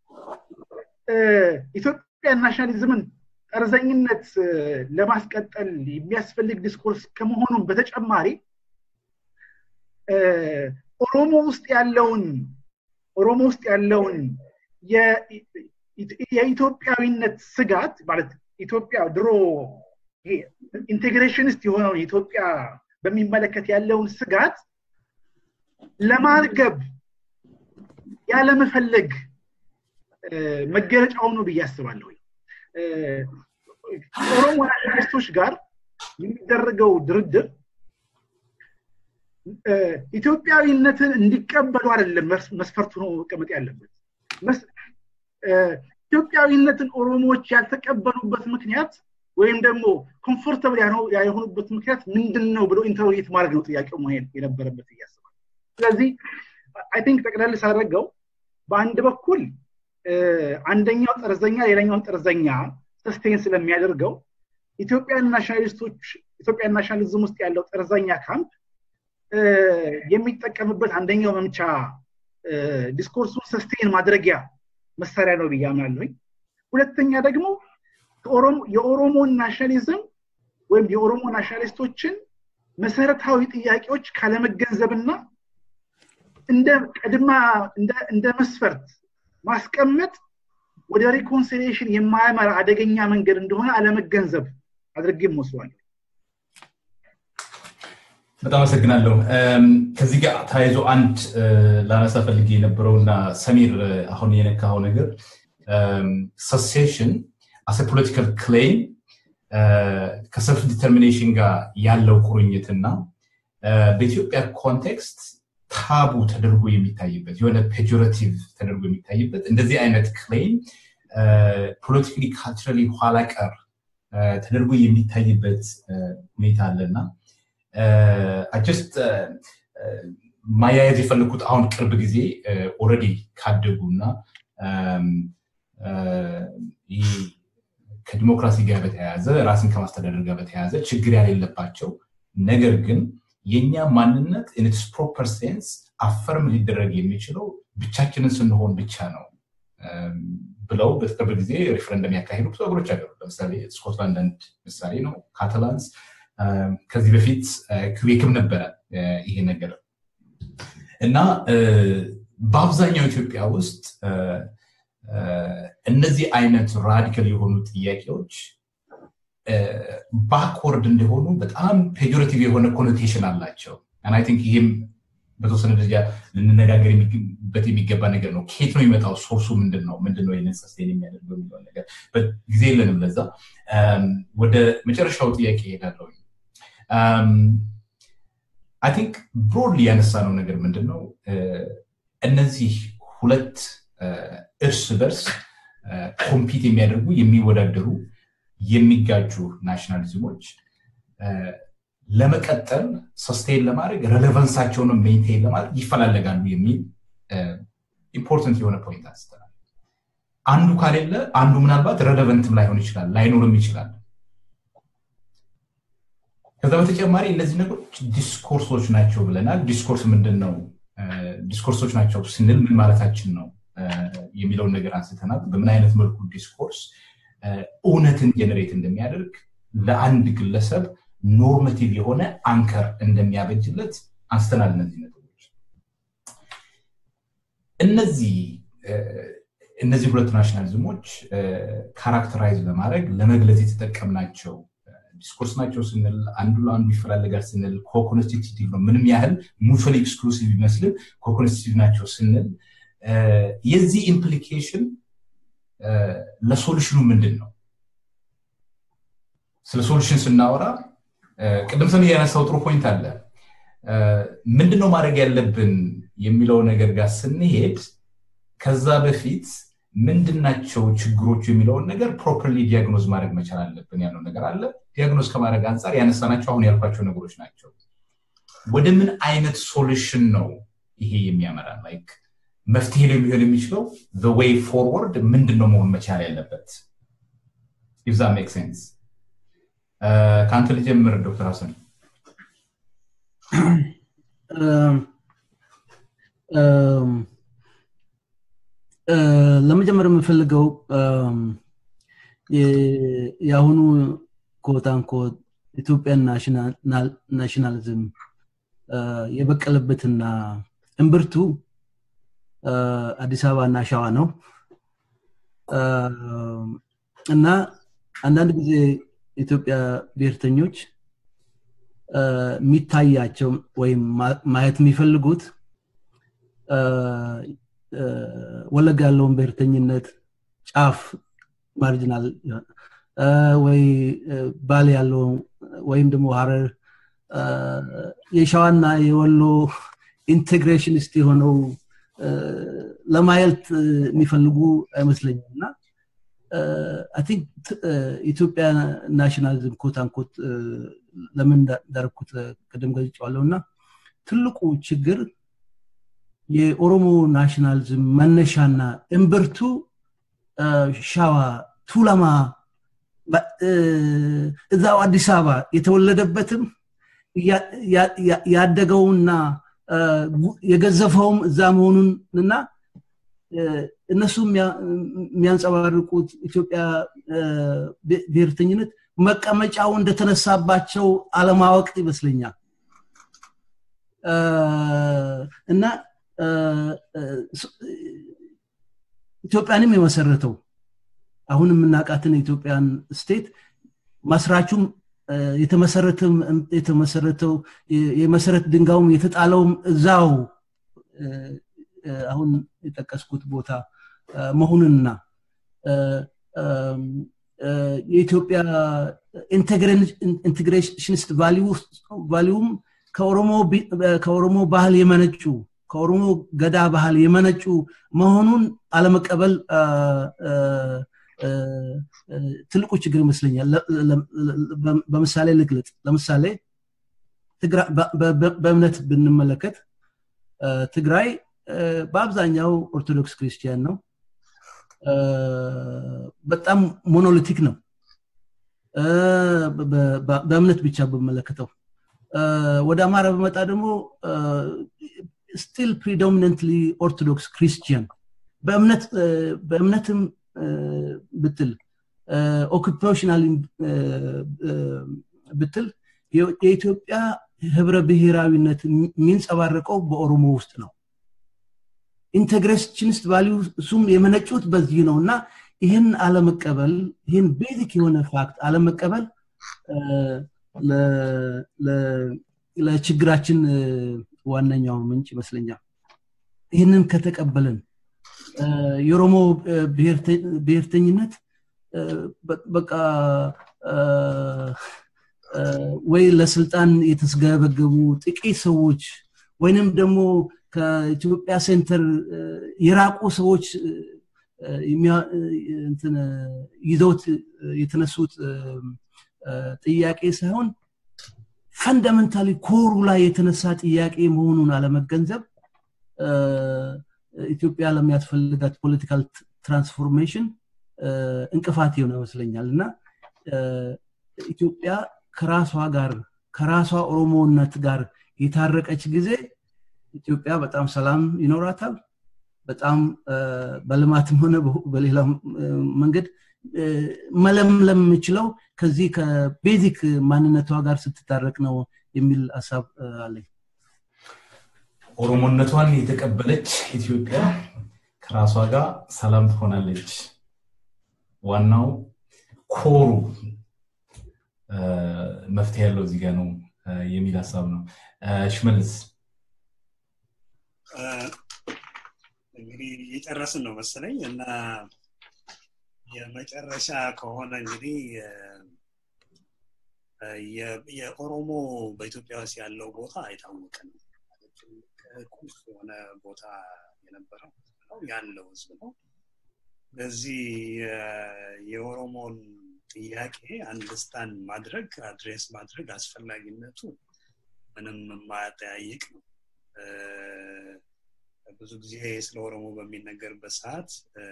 ኢትዮጵያን ናሽናሊዝምን ጠርዘኝነት ለማስቀጠል የሚያስፈልግ ዲስኮርስ ከመሆኑም በተጨማሪ ኦሮሞ ውስጥ ያለውን ኦሮሞ ውስጥ ያለውን የኢትዮጵያዊነት ስጋት ማለት ኢትዮጵያ ድሮ ኢንቴግሬሽንስት የሆነውን ኢትዮጵያ በሚመለከት ያለውን ስጋት ለማርገብ ያለመፈለግ መገለጫው ነው ብዬ አስባለሁ ኦሮሞ ናሽናሊስቶች ጋር የሚደረገው ድርድር ኢትዮጵያዊነትን እንዲቀበሉ አይደለም መስፈርቱ ነው መቀመጥ ያለበት ኢትዮጵያዊነትን ኦሮሞዎች ያልተቀበሉበት ምክንያት ወይም ደግሞ ኮምፎርተብል ያልሆኑበት ምክንያት ምንድን ነው ብሎ ኢንተሮጌት ማድረግ ነው ጥያቄው መሄድ የነበረበት እያስባል ስለዚህ አይ ቲንክ ጠቅለል ሳደረገው በአንድ በኩል አንደኛው ጠርዘኛ ሌላኛውን ጠርዘኛ ሰስቴን ስለሚያደርገው ኢትዮጵያን ናሽናሊስቶች ኢትዮጵያን ናሽናሊዝም ውስጥ ያለው ጠርዘኛ ካምፕ የሚጠቀምበት አንደኛው መምቻ ዲስኮርሱን ሰስቴን ማድረጊያ መሳሪያ ነው ብዬ አምናለሁኝ ሁለተኛ ደግሞ የኦሮሞን ናሽናሊዝም ወይም የኦሮሞ ናሽናሊስቶችን መሰረታዊ ጥያቄዎች ካለመገንዘብና እንደ ቀድማ እንደ መስፈርት ማስቀመጥ ወደ ሪኮንሲሊሽን የማያመራ አደገኛ መንገድ እንደሆነ አለመገንዘብ አድርጌ ወስዋለሁ በጣም አመሰግናለሁ ከዚህ ጋር ተያይዞ አንድ ላነሳ ፈልጌ የነበረውና ሰሚር አሁን የነካኸው ነገር ሰሴሽን አሰ ፖለቲካል ክሌም ከሰልፍ ዲተርሚኔሽን ጋር ያለው ቁርኝትና በኢትዮጵያ ኮንቴክስት ታቡ ተደርጎ የሚታይበት የሆነ ፔጆሬቲቭ ተደርጎ የሚታይበት እንደዚህ አይነት ክሌም ፖለቲካሊ ካልቸራሊ ኋላ ቀር ተደርጎ የሚታይበት ሁኔታ አለና ጀስት ማያያዝ የፈለግኩት አሁን ቅርብ ጊዜ ኦረዲ ካደጉ እና ከዲሞክራሲ ጋር በተያያዘ ራስን ከማስተዳደር ጋር በተያያዘ ችግር ያሌለባቸው ነገር ግን የኛ ማንነት ኢንስ ፕሮፐር ሴንስ አፈርም ሊደረግ የሚችለው ብቻችንን ስንሆን ብቻ ነው ብለው በቅርብ ጊዜ ሪፍረንደም ያካሄዱ ብዙ ሀገሮች አገሩ ለምሳሌ ስኮትላንድ አንድ ምሳሌ ነው ካታላንስ ከዚህ በፊት ክቤክም ነበረ ይሄ ነገር እና በአብዛኛው ኢትዮጵያ ውስጥ እነዚህ አይነት ራዲካል የሆኑ ጥያቄዎች ባክወርድ እንደሆኑ በጣም ፔጆሬቲቭ የሆነ ኮኖቴሽን አላቸው አይ ቲንክ ይህም በተወሰነ ደረጃ ልንነጋገርበት የሚገባ ነገር ነው ኬት ነው የሚመጣው ሶርሱ ምንድን ነው ምንድን ነው ይህንን ሰስቴን የሚያደርገው የሚለው ነገር ጊዜ የለንም ለዛ ወደ መጨረሻው ጥያቄ ይሄዳለው አይ ቲንክ ብሮድሊ ያነሳ ነው ነገር ምንድን ነው እነዚህ ሁለት እርስ በርስ ኮምፒት የሚያደርጉ የሚወዳደሩ የሚጋጁ ናሽናሊዝሞች ለመቀጠል ሰስቴን ለማድረግ ሬሌቨንሳቸውንም ሜንቴን ለማድረግ ይፈላለጋሉ የሚል ኢምፖርተንት የሆነ ፖይንት አንስተናል አንዱ ካሌለ አንዱ ምናልባት ሬሌቨንትም ላይሆን ይችላል ላይኖርም ይችላል ከዛ በተጨማሪ እነዚህ ነገሮች ዲስኮርሶች ናቸው ብለናል ዲስኮርስ ምንድን ነው ዲስኮርሶች ናቸው ስንል ምን ማለታችን ነው የሚለውን ነገር አንስተናል በምን አይነት መልኩ ዲስኮርስ እውነትን ጀነሬት እንደሚያደርግ ለአንድ ግለሰብ ኖርማቲቭ የሆነ አንከር እንደሚያበጅለት አንስተናል እነዚህ ነጥቦች እነዚህ እነዚህ ሁለት ናሽናሊዝሞች ካራክተራይዝ ለማድረግ ለመግለጽ የተጠቀምናቸው ዲስኮርስ ናቸው ስንል አንዱ ለአንዱ ይፈላለጋል ስንል ኮኮንስቲቲቭ ነው ምንም ያህል ሙቹዋሊ ኤክስክሉሲቭ ይመስልም ኮኮንስቲቲቭ ናቸው ስንል የዚህ ኢምፕሊኬሽን ለሶሉሽኑ ምንድን ነው ስለ ሶሉሽን ስናወራ ቅድም ሰም ያነሳው ጥሩ ፖይንት አለ ምንድነው ማድረግ ያለብን የሚለው ነገር ጋር ስንሄድ ከዛ በፊት ምንድናቸው ችግሮቹ የሚለውን ነገር ፕሮፐርሊ ዲያግኖዝ ማድረግ መቻል አለብን ያለው ነገር አለ ዲያግኖዝ ከማድረግ አንጻር ያነሳናቸው አሁን ያልኳቸው ነገሮች ናቸው ወደ ምን አይነት ሶሉሽን ነው ይሄ የሚያመራ ላይክ መፍትሄ ሊሆን የሚችለው ዌይ ፎርወርድ ምንድን ነው መሆን መቻል ያለበት ኢፍ ዛ ሜክ ሴንስ ከአንተ ልጀምር ዶክተር ሀሰን ለመጀመር የምፈልገው የአሁኑ ኮታንኮት ኢትዮጵያን ናሽናሊዝም የበቀለበትና እምብርቱ አዲስ አበባ እና ሸዋ ነው እና አንዳንድ ጊዜ ኢትዮጵያ ብሔርተኞች የሚታያቸው ወይም ማየት የሚፈልጉት ወለጋ ያለውን ብሔርተኝነት ጫፍ ማርጂናል ወይ ባል ያለው ወይም ደግሞ ሀረር የሸዋና የወሎ ኢንቴግሬሽኒስት የሆነው ለማየት የሚፈልጉ አይመስለኝም እና ቲንክ ኢትዮጵያ ናሽናሊዝም ኮት አንኮት ለምን እንዳረኩት ቅድም ገልጫዋለሁ እና ትልቁ ችግር የኦሮሞ ናሽናሊዝም መነሻና እምብርቱ ሻዋ ቱለማ እዛው አዲስ አበባ የተወለደበትም ያደገውና የገዘፈውም እዛ መሆኑን እና እነሱ የሚያንጸባርቁት ኢትዮጵያ ብሔርተኝነት መቀመጫው እንደተነሳባቸው አለማወቅ ይመስለኛል እና ኢትዮጵያንም የመሰረተው አሁን የምናውቃትን የኢትዮጵያን ስቴት መስራቹም የተመሰረተው የመሰረት ድንጋውም የተጣለውም እዛው አሁን የጠቀስኩት ቦታ መሆኑንና የኢትዮጵያ ኢንቴግሬሽኒስት ቫሊዩም ከኦሮሞ ባህል የመነጩ ከኦሮሞ ገዳ ባህል የመነጩ መሆኑን አለመቀበል ትልቁ ችግር ይመስለኛል በምሳሌ ልግለጥ ለምሳሌ በእምነት ብንመለከት ትግራይ በአብዛኛው ኦርቶዶክስ ክርስቲያን ነው በጣም ሞኖሊቲክ ነው በእምነት ብቻ በመለከተው ወደ አማራ በመጣ ደግሞ ስቲል ፕሪዶሚነንትሊ ኦርቶዶክስ ክርስቲያን በእምነትም ብትል ኦኩፔሽናል ብትል የኢትዮጵያ ህብረ ብሔራዊነት የሚንጸባረቀው በኦሮሞ ውስጥ ነው ኢንቴግሬሽኒስት ቫሊዩ እሱም የመነጩት በዚህ ነው እና ይህን አለመቀበል ይህን ቤዚክ የሆነ ፋክት አለመቀበል ለችግራችን ዋነኛው ምንጭ ይመስለኛል ይህንን ከተቀበልን የኦሮሞ ብሔርተኝነት በቃ ወይ ለስልጣን የተስገበገቡ ጥቂት ሰዎች ወይንም ደግሞ ከኢትዮጵያ ሴንተር የራቁ ሰዎች ይዘውት የተነሱት ጥያቄ ሳይሆን ፈንዳመንታሊ ኮሩ ላይ የተነሳ ጥያቄ መሆኑን አለመገንዘብ ኢትዮጵያ ለሚያስፈልጋት ፖለቲካል ትራንስፎርሜሽን እንቅፋት የሆነ ይመስለኛል እና ኢትዮጵያ ከራሷ ጋር ከራሷ ኦሮሞነት ጋር የታረቀች ጊዜ ኢትዮጵያ በጣም ሰላም ይኖራታል በጣም በልማትም ሆነ በሌላ መንገድ መለምለም የምችለው ከዚህ ከቤዚክ ማንነቷ ጋር ስትታረቅ ነው የሚል ሀሳብ አለኝ ኦሮሞነቷን የተቀበለች ኢትዮጵያ ከራሷ ጋር ሰላም ትሆናለች ዋናው ኮሩ መፍትሄ ያለው እዚህ ጋር ነው የሚል ሀሳብ ነው ሽመልስ እንግዲህ እየጨረስን ነው መሰለኝ እና የመጨረሻ ከሆነ እንግዲህ የኦሮሞ በኢትዮጵያ ውስጥ ያለው ቦታ አይታወቅም ቁልፍ የሆነ ቦታ የነበረው ነው ያለው ህዝብ ነው በዚህ የኦሮሞን ጥያቄ አንደርስታንድ ማድረግ አድሬስ ማድረግ አስፈላጊነቱ ምንም የማያጠያይቅ ነው ብዙ ጊዜ ስለ ኦሮሞ በሚነገርበት ሰዓት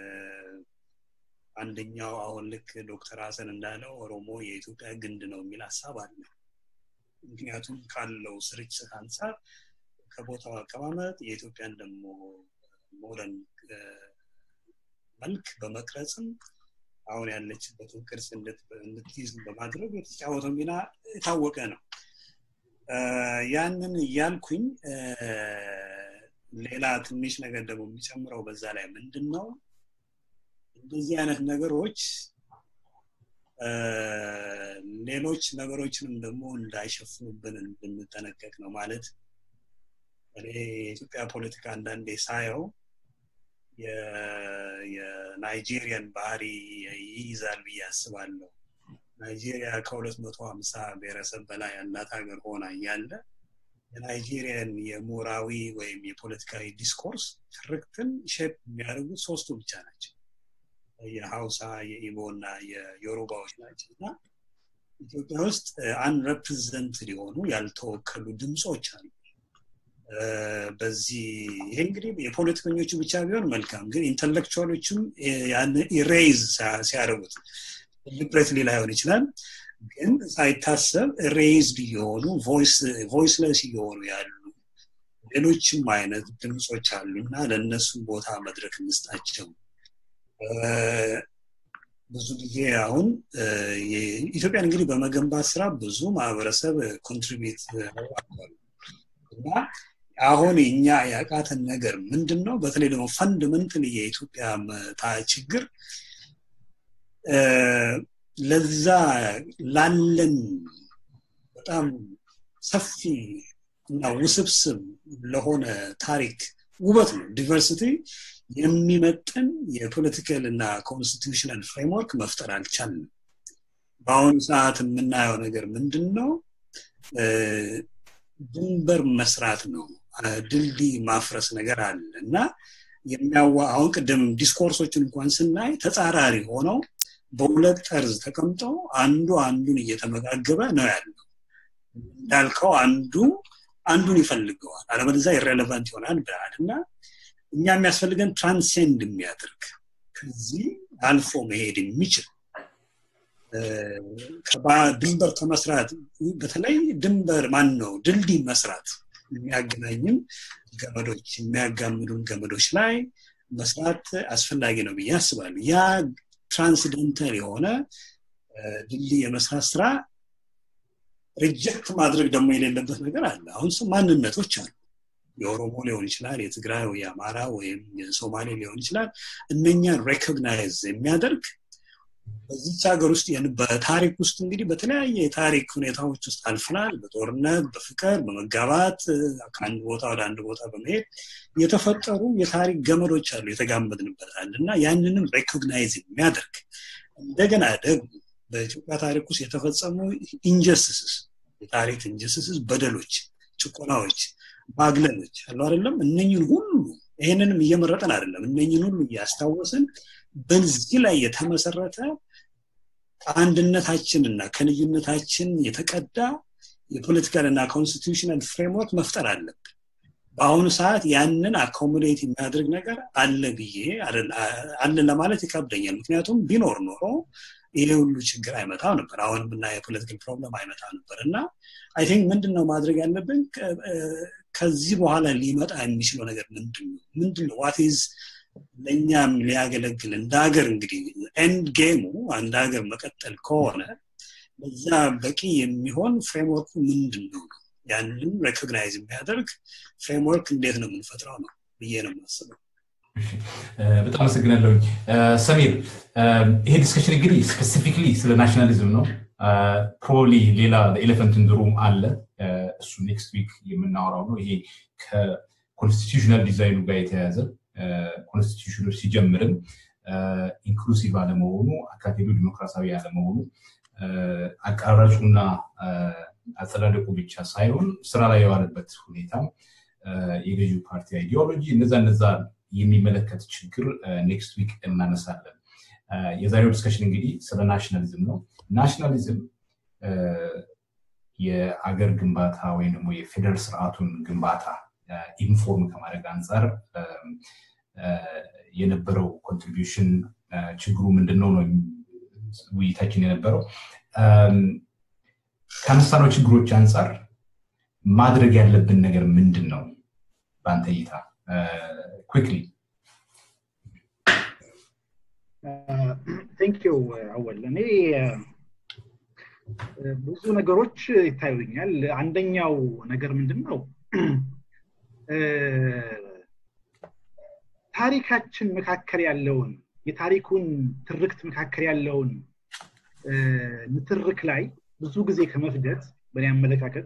አንደኛው አሁን ልክ ዶክተር ሀሰን እንዳለው ኦሮሞ የኢትዮጵያ ግንድ ነው የሚል ሀሳብ አለ ምክንያቱም ካለው ስርጭት አንጻር ከቦታው አቀማመጥ የኢትዮጵያን ደግሞ ሞደርን መልክ በመቅረጽም አሁን ያለችበትን ቅርጽ እንድትይዝ በማድረግ የተጫወተው ሚና የታወቀ ነው ያንን እያልኩኝ ሌላ ትንሽ ነገር ደግሞ የሚጨምረው በዛ ላይ ምንድን ነው እንደዚህ አይነት ነገሮች ሌሎች ነገሮችንም ደግሞ እንዳይሸፍኑብን እንድንጠነቀቅ ነው ማለት እኔ የኢትዮጵያ ፖለቲካ አንዳንዴ ሳየው የናይጄሪያን ባህሪ ይይዛል ብዬ አስባለሁ ናይጄሪያ ከሁለት መቶ ሀምሳ ብሔረሰብ በላይ ያላት ሀገር ሆና እያለ የናይጄሪያን የሞራዊ ወይም የፖለቲካዊ ዲስኮርስ ትርክትን ሼፕ የሚያደርጉት ሶስቱ ብቻ ናቸው የሀውሳ የኢቦ እና የዮሩባዎች ናቸው እና ኢትዮጵያ ውስጥ አንረፕሬዘንትድ የሆኑ ያልተወከሉ ድምፆች አሉ በዚህ ይሄ እንግዲህ የፖለቲከኞቹ ብቻ ቢሆን መልካም ግን ኢንተሌክቹዋሎችም ያን ኢሬይዝ ሲያደርጉት ሊብሬትሊ ላይሆን ይችላል ግን ሳይታሰብ ሬይዝድ እየሆኑ ቮይስለስ እየሆኑ ያሉ ሌሎችም አይነት ድምፆች አሉ እና ለእነሱ ቦታ መድረክ እንስጣቸው ብዙ ጊዜ አሁን ኢትዮጵያን እንግዲህ በመገንባት ስራ ብዙ ማህበረሰብ ኮንትሪቢዩት እና አሁን እኛ ያቃተን ነገር ምንድን ነው በተለይ ደግሞ ፈንድመንትን የኢትዮጵያ ችግር ለዛ ላለን በጣም ሰፊ እና ውስብስብ ለሆነ ታሪክ ውበት ነው ዲቨርሲቲ የሚመጥን የፖለቲካል እና ኮንስቲቱሽናል ፍሬምወርክ መፍጠር አልቻልንም በአሁኑ ሰዓት የምናየው ነገር ምንድን ነው ድንበር መስራት ነው ድልድይ ማፍረስ ነገር አለ እና የሚያዋ አሁን ቅድም ዲስኮርሶችን እንኳን ስናይ ተጻራሪ ሆነው በሁለት ጠርዝ ተቀምጠው አንዱ አንዱን እየተመጋገበ ነው ያለው እንዳልከው አንዱ አንዱን ይፈልገዋል አለበለዛ ኢሬሌቫንት ይሆናል ብለሃል እና እኛ የሚያስፈልገን ትራንሴንድ የሚያደርግ ከዚህ አልፎ መሄድ የሚችል ድንበር ከመስራት በተለይ ድንበር ማን ነው ድልድይ መስራት የሚያገናኝም ገመዶች የሚያጋምዱን ገመዶች ላይ መስራት አስፈላጊ ነው ብዬ አስባለሁ ያ ትራንስደንታል የሆነ ድልድይ የመስራት ስራ ሪጀክት ማድረግ ደግሞ የሌለበት ነገር አለ አሁን ማንነቶች አሉ የኦሮሞ ሊሆን ይችላል የትግራይ ወይ የአማራ ወይም የሶማሌ ሊሆን ይችላል እነኛን ሬኮግናይዝ የሚያደርግ በዚች ሀገር ውስጥ በታሪክ ውስጥ እንግዲህ በተለያየ የታሪክ ሁኔታዎች ውስጥ አልፈናል በጦርነት በፍቅር በመጋባት ከአንድ ቦታ ወደ አንድ ቦታ በመሄድ የተፈጠሩ የታሪክ ገመዶች አሉ የተጋመድንበታል እና ያንንም ሬኮግናይዝ የሚያደርግ እንደገና ደግሞ በኢትዮጵያ ታሪክ ውስጥ የተፈጸሙ ኢንጀስቲስስ የታሪክ ኢንጀስቲስስ በደሎች ጭቆናዎች ማግለሎች አሉ አይደለም እነኝን ሁሉ ይህንንም እየመረጠን አይደለም እነኝን ሁሉ እያስታወስን በዚህ ላይ የተመሰረተ አንድነታችንና ከልዩነታችን የተቀዳ የፖለቲካል እና ኮንስቲቱሽናል ፍሬምወርክ መፍጠር አለብን በአሁኑ ሰዓት ያንን አኮሞዴት የሚያደርግ ነገር አለ ብዬ አለ ለማለት ይከብደኛል ምክንያቱም ቢኖር ኖሮ ይሄ ሁሉ ችግር አይመጣም ነበር አሁን ብና የፖለቲካል ፕሮብለም አይመጣ ነበር እና አይ ቲንክ ምንድን ነው ማድረግ ያለብን ከዚህ በኋላ ሊመጣ የሚችለው ነገር ምንድን ነው ምንድን ነው ዋትዝ ለእኛም ሊያገለግል እንደ ሀገር እንግዲህ ኤንድ ጌሙ አንድ ሀገር መቀጠል ከሆነ በዛ በቂ የሚሆን ፍሬምወርኩ ምንድን ነው ነው ያንን ሬኮግናይዝ የሚያደርግ ፍሬምወርክ እንዴት ነው የምንፈጥረው ነው ብዬ ነው የማስበው በጣም አመሰግናለሁኝ ሰሚር ይሄ ዲስከሽን እንግዲህ ስፔሲፊክሊ ስለ ናሽናሊዝም ነው ፕሮሊ ሌላ ኤሌፈንት ሩም አለ እሱ ኔክስት ዊክ የምናወራው ነው ይሄ ከኮንስቲቱሽናል ዲዛይኑ ጋር የተያያዘ ኮንስቲቱሽኑ ሲጀምርም ኢንክሉሲቭ አለመሆኑ አካቴዱ ዲሞክራሲያዊ አለመሆኑ አቀራረጹና አጸዳደቁ ብቻ ሳይሆን ስራ ላይ የዋለበት ሁኔታ የገዢው ፓርቲ አይዲዮሎጂ እነዛ እነዛ የሚመለከት ችግር ኔክስት ዊክ እናነሳለን። የዛሬው ዲስከሽን እንግዲህ ስለ ናሽናሊዝም ነው። ናሽናሊዝም የአገር ግንባታ ወይም ደግሞ የፌደራል ስርዓቱን ግንባታ ኢንፎርም ከማድረግ አንጻር የነበረው ኮንትሪቢሽን ችግሩ ምንድን ነው ነው ውይይታችን የነበረው። ከአነሳነው ችግሮች አንጻር ማድረግ ያለብን ነገር ምንድን ነው በአንተ እይታ? ኩክሊ ቴንኪው አወል እኔ ብዙ ነገሮች ይታዩኛል አንደኛው ነገር ምንድን ነው ታሪካችን መካከል ያለውን የታሪኩን ትርክት መካከል ያለውን ንትርክ ላይ ብዙ ጊዜ ከመፍደት በእኔ አመለካከት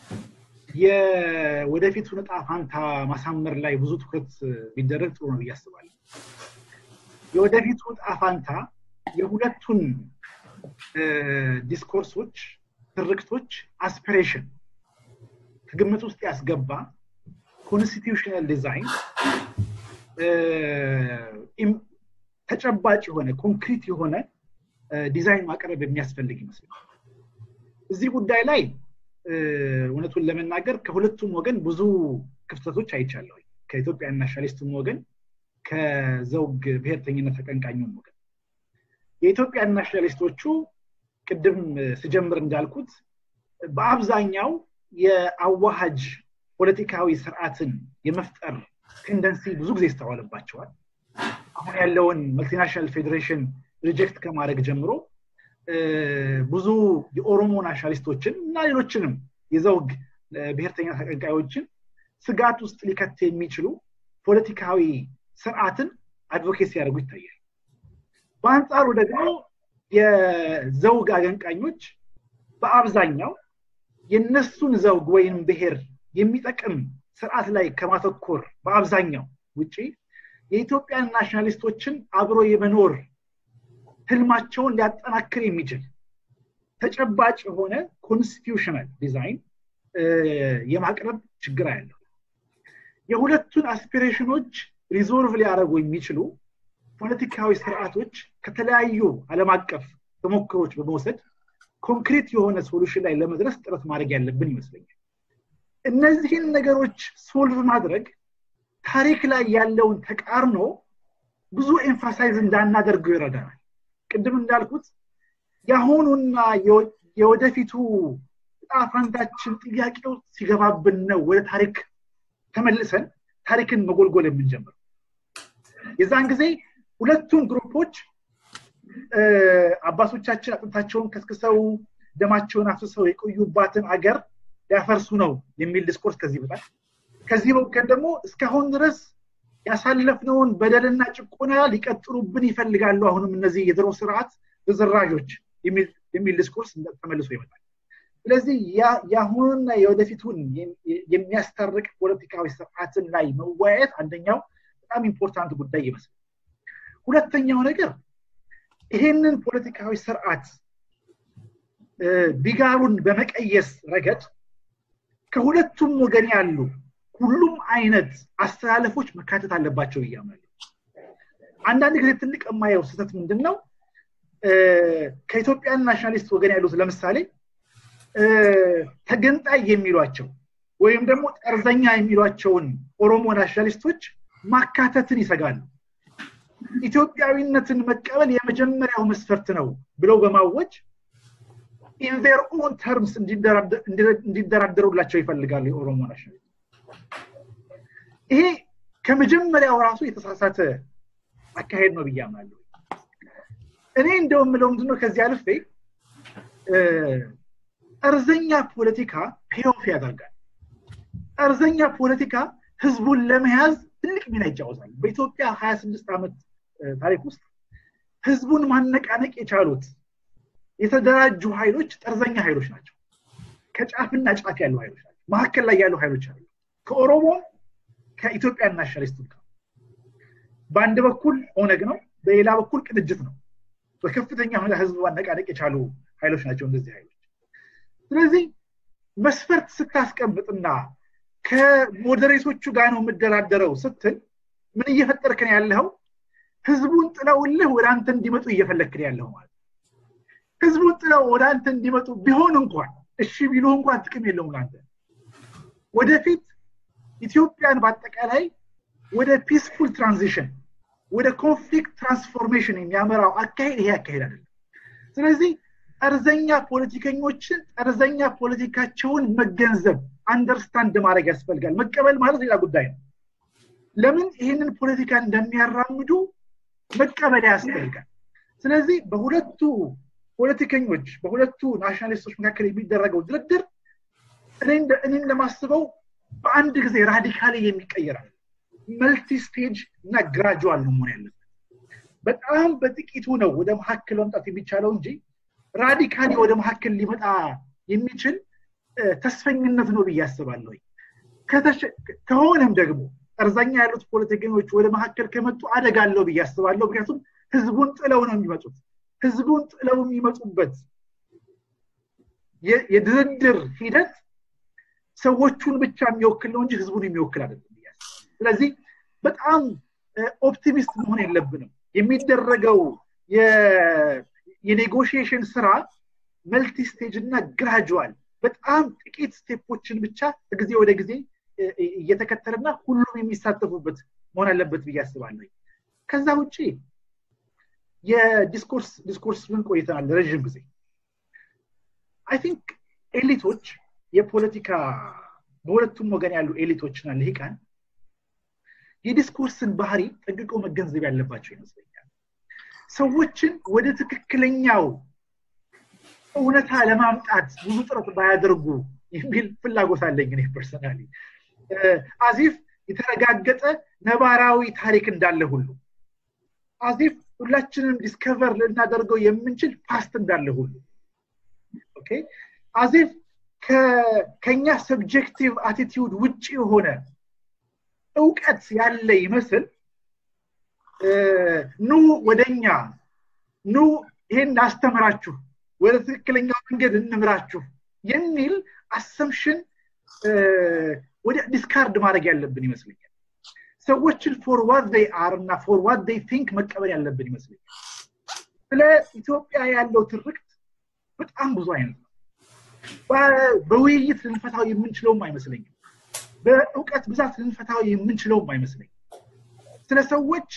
የወደፊቱን እጣ ፋንታ ማሳመር ላይ ብዙ ትኩረት ቢደረግ ጥሩ ነው ብዬ አስባለሁ። የወደፊቱ እጣ ፋንታ የሁለቱን ዲስኮርሶች፣ ትርክቶች አስፒሬሽን ከግምት ውስጥ ያስገባ ኮንስቲቱሽናል ዲዛይን ተጨባጭ የሆነ ኮንክሪት የሆነ ዲዛይን ማቅረብ የሚያስፈልግ ይመስላል። እዚህ ጉዳይ ላይ እውነቱን ለመናገር ከሁለቱም ወገን ብዙ ክፍተቶች አይቻለሁ። ከኢትዮጵያ ናሽናሊስቱም ወገን ከዘውግ ብሔርተኝነት ተቀንቃኙም ወገን የኢትዮጵያ ናሽናሊስቶቹ ቅድም ስጀምር እንዳልኩት በአብዛኛው የአዋሃጅ ፖለቲካዊ ስርዓትን የመፍጠር ቴንደንሲ ብዙ ጊዜ ይስተዋልባቸዋል። አሁን ያለውን መልቲናሽናል ፌዴሬሽን ሪጀክት ከማድረግ ጀምሮ ብዙ የኦሮሞ ናሽናሊስቶችን እና ሌሎችንም የዘውግ ብሔርተኛ ተቀንቃዮችን ስጋት ውስጥ ሊከት የሚችሉ ፖለቲካዊ ስርዓትን አድቮኬት ሲያደርጉ ይታያል። በአንጻሩ ደግሞ የዘውግ አቀንቃኞች በአብዛኛው የነሱን ዘውግ ወይም ብሔር የሚጠቅም ስርዓት ላይ ከማተኮር በአብዛኛው ውጪ የኢትዮጵያን ናሽናሊስቶችን አብሮ የመኖር ህልማቸውን ሊያጠናክር የሚችል ተጨባጭ የሆነ ኮንስቲቱሽናል ዲዛይን የማቅረብ ችግር ያለው የሁለቱን አስፒሬሽኖች ሪዞልቭ ሊያደርጉ የሚችሉ ፖለቲካዊ ስርዓቶች ከተለያዩ ዓለም አቀፍ ተሞክሮች በመውሰድ ኮንክሪት የሆነ ሶሉሽን ላይ ለመድረስ ጥረት ማድረግ ያለብን ይመስለኛል። እነዚህን ነገሮች ሶልቭ ማድረግ ታሪክ ላይ ያለውን ተቃርኖ ብዙ ኤምፋሳይዝ እንዳናደርገው ይረዳናል። ቅድም እንዳልኩት የአሁኑና የወደፊቱ ጣፋንታችን ጥያቄው ሲገባብን ነው ወደ ታሪክ ተመልሰን ታሪክን መጎልጎል የምንጀምረው። የዛን ጊዜ ሁለቱም ግሩፖች አባቶቻችን አጥንታቸውን ከስክሰው ደማቸውን አፍስሰው የቆዩባትን አገር ሊያፈርሱ ነው የሚል ዲስኮርስ ከዚህ በታች ከዚህ ወገን ደግሞ እስካሁን ድረስ ያሳለፍነውን በደልና ጭቆና ሊቀጥሉብን ይፈልጋሉ። አሁንም እነዚህ የድሮ ስርዓት ርዝራዦች የሚል ዲስኮርስ ተመልሶ ይመጣል። ስለዚህ የአሁኑና የወደፊቱን የሚያስታርቅ ፖለቲካዊ ስርዓትን ላይ መወያየት አንደኛው በጣም ኢምፖርታንት ጉዳይ ይመስላል። ሁለተኛው ነገር ይሄንን ፖለቲካዊ ስርዓት ቢጋሩን በመቀየስ ረገድ ከሁለቱም ወገን ያሉ ሁሉም አይነት አስተላለፎች መካተት አለባቸው ብያምናለሁ። አንዳንድ ጊዜ ትልቅ የማየው ስህተት ምንድን ነው? ከኢትዮጵያን ናሽናሊስት ወገን ያሉት ለምሳሌ ተገንጣይ የሚሏቸው ወይም ደግሞ ጠርዘኛ የሚሏቸውን ኦሮሞ ናሽናሊስቶች ማካተትን ይሰጋሉ። ኢትዮጵያዊነትን መቀበል የመጀመሪያው መስፈርት ነው ብለው በማወጅ ኢንዘር ኦን ተርምስ እንዲደራደሩላቸው ይፈልጋሉ የኦሮሞ ናሽናሊስት። ይሄ ከመጀመሪያው ራሱ የተሳሳተ አካሄድ ነው ብዬ አምናለሁ። እኔ እንደው የምለው ምንድነው ከዚህ አልፌ ጠርዘኛ ፖለቲካ ፔኦፍ ያደርጋል። ጠርዘኛ ፖለቲካ ህዝቡን ለመያዝ ትልቅ ሚና ይጫወታል። በኢትዮጵያ ሀያ ስድስት ዓመት ታሪክ ውስጥ ህዝቡን ማነቃነቅ የቻሉት የተደራጁ ኃይሎች ጠርዘኛ ኃይሎች ናቸው። ከጫፍና ጫፍ ያሉ ኃይሎች ናቸው። መካከል ላይ ያሉ ኃይሎች አሉ። ከኦሮሞም ከኢትዮጵያ ናሽናሊስት ጋር በአንድ በኩል ኦነግ ነው፣ በሌላ በኩል ቅንጅት ነው። በከፍተኛ ሁኔታ ህዝብ ማነቃነቅ የቻሉ ኃይሎች ናቸው እነዚህ ኃይሎች። ስለዚህ መስፈርት ስታስቀምጥና ከሞዴሬቶቹ ጋር ነው የምደራደረው ስትል ምን እየፈጠርክን ያለው ህዝቡን ጥለውልህ ወደ አንተ እንዲመጡ እየፈለግክን ያለው ማለት ህዝቡን ጥለው ወደ አንተ እንዲመጡ ቢሆን እንኳን እሺ ቢሉ እንኳን ጥቅም የለውም ለአንተ ወደፊት ኢትዮጵያን በአጠቃላይ ወደ ፒስፉል ትራንዚሽን ወደ ኮንፍሊክት ትራንስፎርሜሽን የሚያመራው አካሄድ ይሄ አካሄድ አይደለም ስለዚህ ጠርዘኛ ፖለቲከኞችን ጠርዘኛ ፖለቲካቸውን መገንዘብ አንደርስታንድ ማድረግ ያስፈልጋል መቀበል ማለት ሌላ ጉዳይ ነው ለምን ይህንን ፖለቲካ እንደሚያራምዱ መቀበል ያስፈልጋል ስለዚህ በሁለቱ ፖለቲከኞች በሁለቱ ናሽናሊስቶች መካከል የሚደረገው ድርድር እኔ እንደማስበው በአንድ ጊዜ ራዲካሊ የሚቀየራል መልቲ ስቴጅ እና ግራጁዋል ነው መሆን ያለበት በጣም በጥቂቱ ነው ወደ መካከል መምጣት የሚቻለው እንጂ ራዲካሊ ወደ መካከል ሊመጣ የሚችል ተስፈኝነት ነው ብዬ አስባለሁ ከሆነም ደግሞ ጠርዛኛ ያሉት ፖለቲከኞች ወደ መካከል ከመጡ አደጋ አለው ብዬ አስባለሁ ምክንያቱም ህዝቡን ጥለው ነው የሚመጡት ህዝቡን ጥለው የሚመጡበት የድርድር ሂደት ሰዎቹን ብቻ የሚወክል ነው እንጂ ህዝቡን የሚወክል አይደለም ስለዚህ በጣም ኦፕቲሚስት መሆን የለብንም የሚደረገው የኔጎሽዬሽን ስራ መልቲ ስቴጅ እና ግራጁዋል በጣም ጥቂት ስቴፖችን ብቻ ጊዜ ወደ ጊዜ እየተከተለና ሁሉም የሚሳተፉበት መሆን አለበት ብዬ አስባለሁ ከዛ ውጭ የዲስኮርስ ዲስኮርስ ምን ቆይተናል ረዥም ጊዜ አይ ቲንክ ኤሊቶች የፖለቲካ በሁለቱም ወገን ያሉ ኤሊቶችና ልሂቃን የዲስኮርስን ባህሪ ጠንቅቀው መገንዘብ ያለባቸው ይመስለኛል ሰዎችን ወደ ትክክለኛው እውነታ ለማምጣት ብዙ ጥረት ባያደርጉ የሚል ፍላጎት አለኝ እኔ ፐርሰናሊ አዚፍ የተረጋገጠ ነባራዊ ታሪክ እንዳለ ሁሉ አዚፍ ሁላችንም ዲስከቨር ልናደርገው የምንችል ፓስት እንዳለ ሁሉ አዚፍ ከኛ ሰብጀክቲቭ አቲቲዩድ ውጭ የሆነ እውቀት ያለ ይመስል ኑ ወደኛ ኑ ይሄን አስተምራችሁ ወደ ትክክለኛው መንገድ እንምራችሁ የሚል አሰምሽን ወደ ዲስካርድ ማድረግ ያለብን ይመስለኛል ሰዎችን ፎር ዋት ዴይ አር እና ፎር ዋት ዴይ ቲንክ መቀበል ያለብን ይመስለኛል ስለ ኢትዮጵያ ያለው ትርክት በጣም ብዙ አይነት ነው በውይይት ልንፈታው የምንችለውም አይመስለኝም በእውቀት ብዛት ልንፈታው የምንችለውም አይመስለኝም ስለ ሰዎች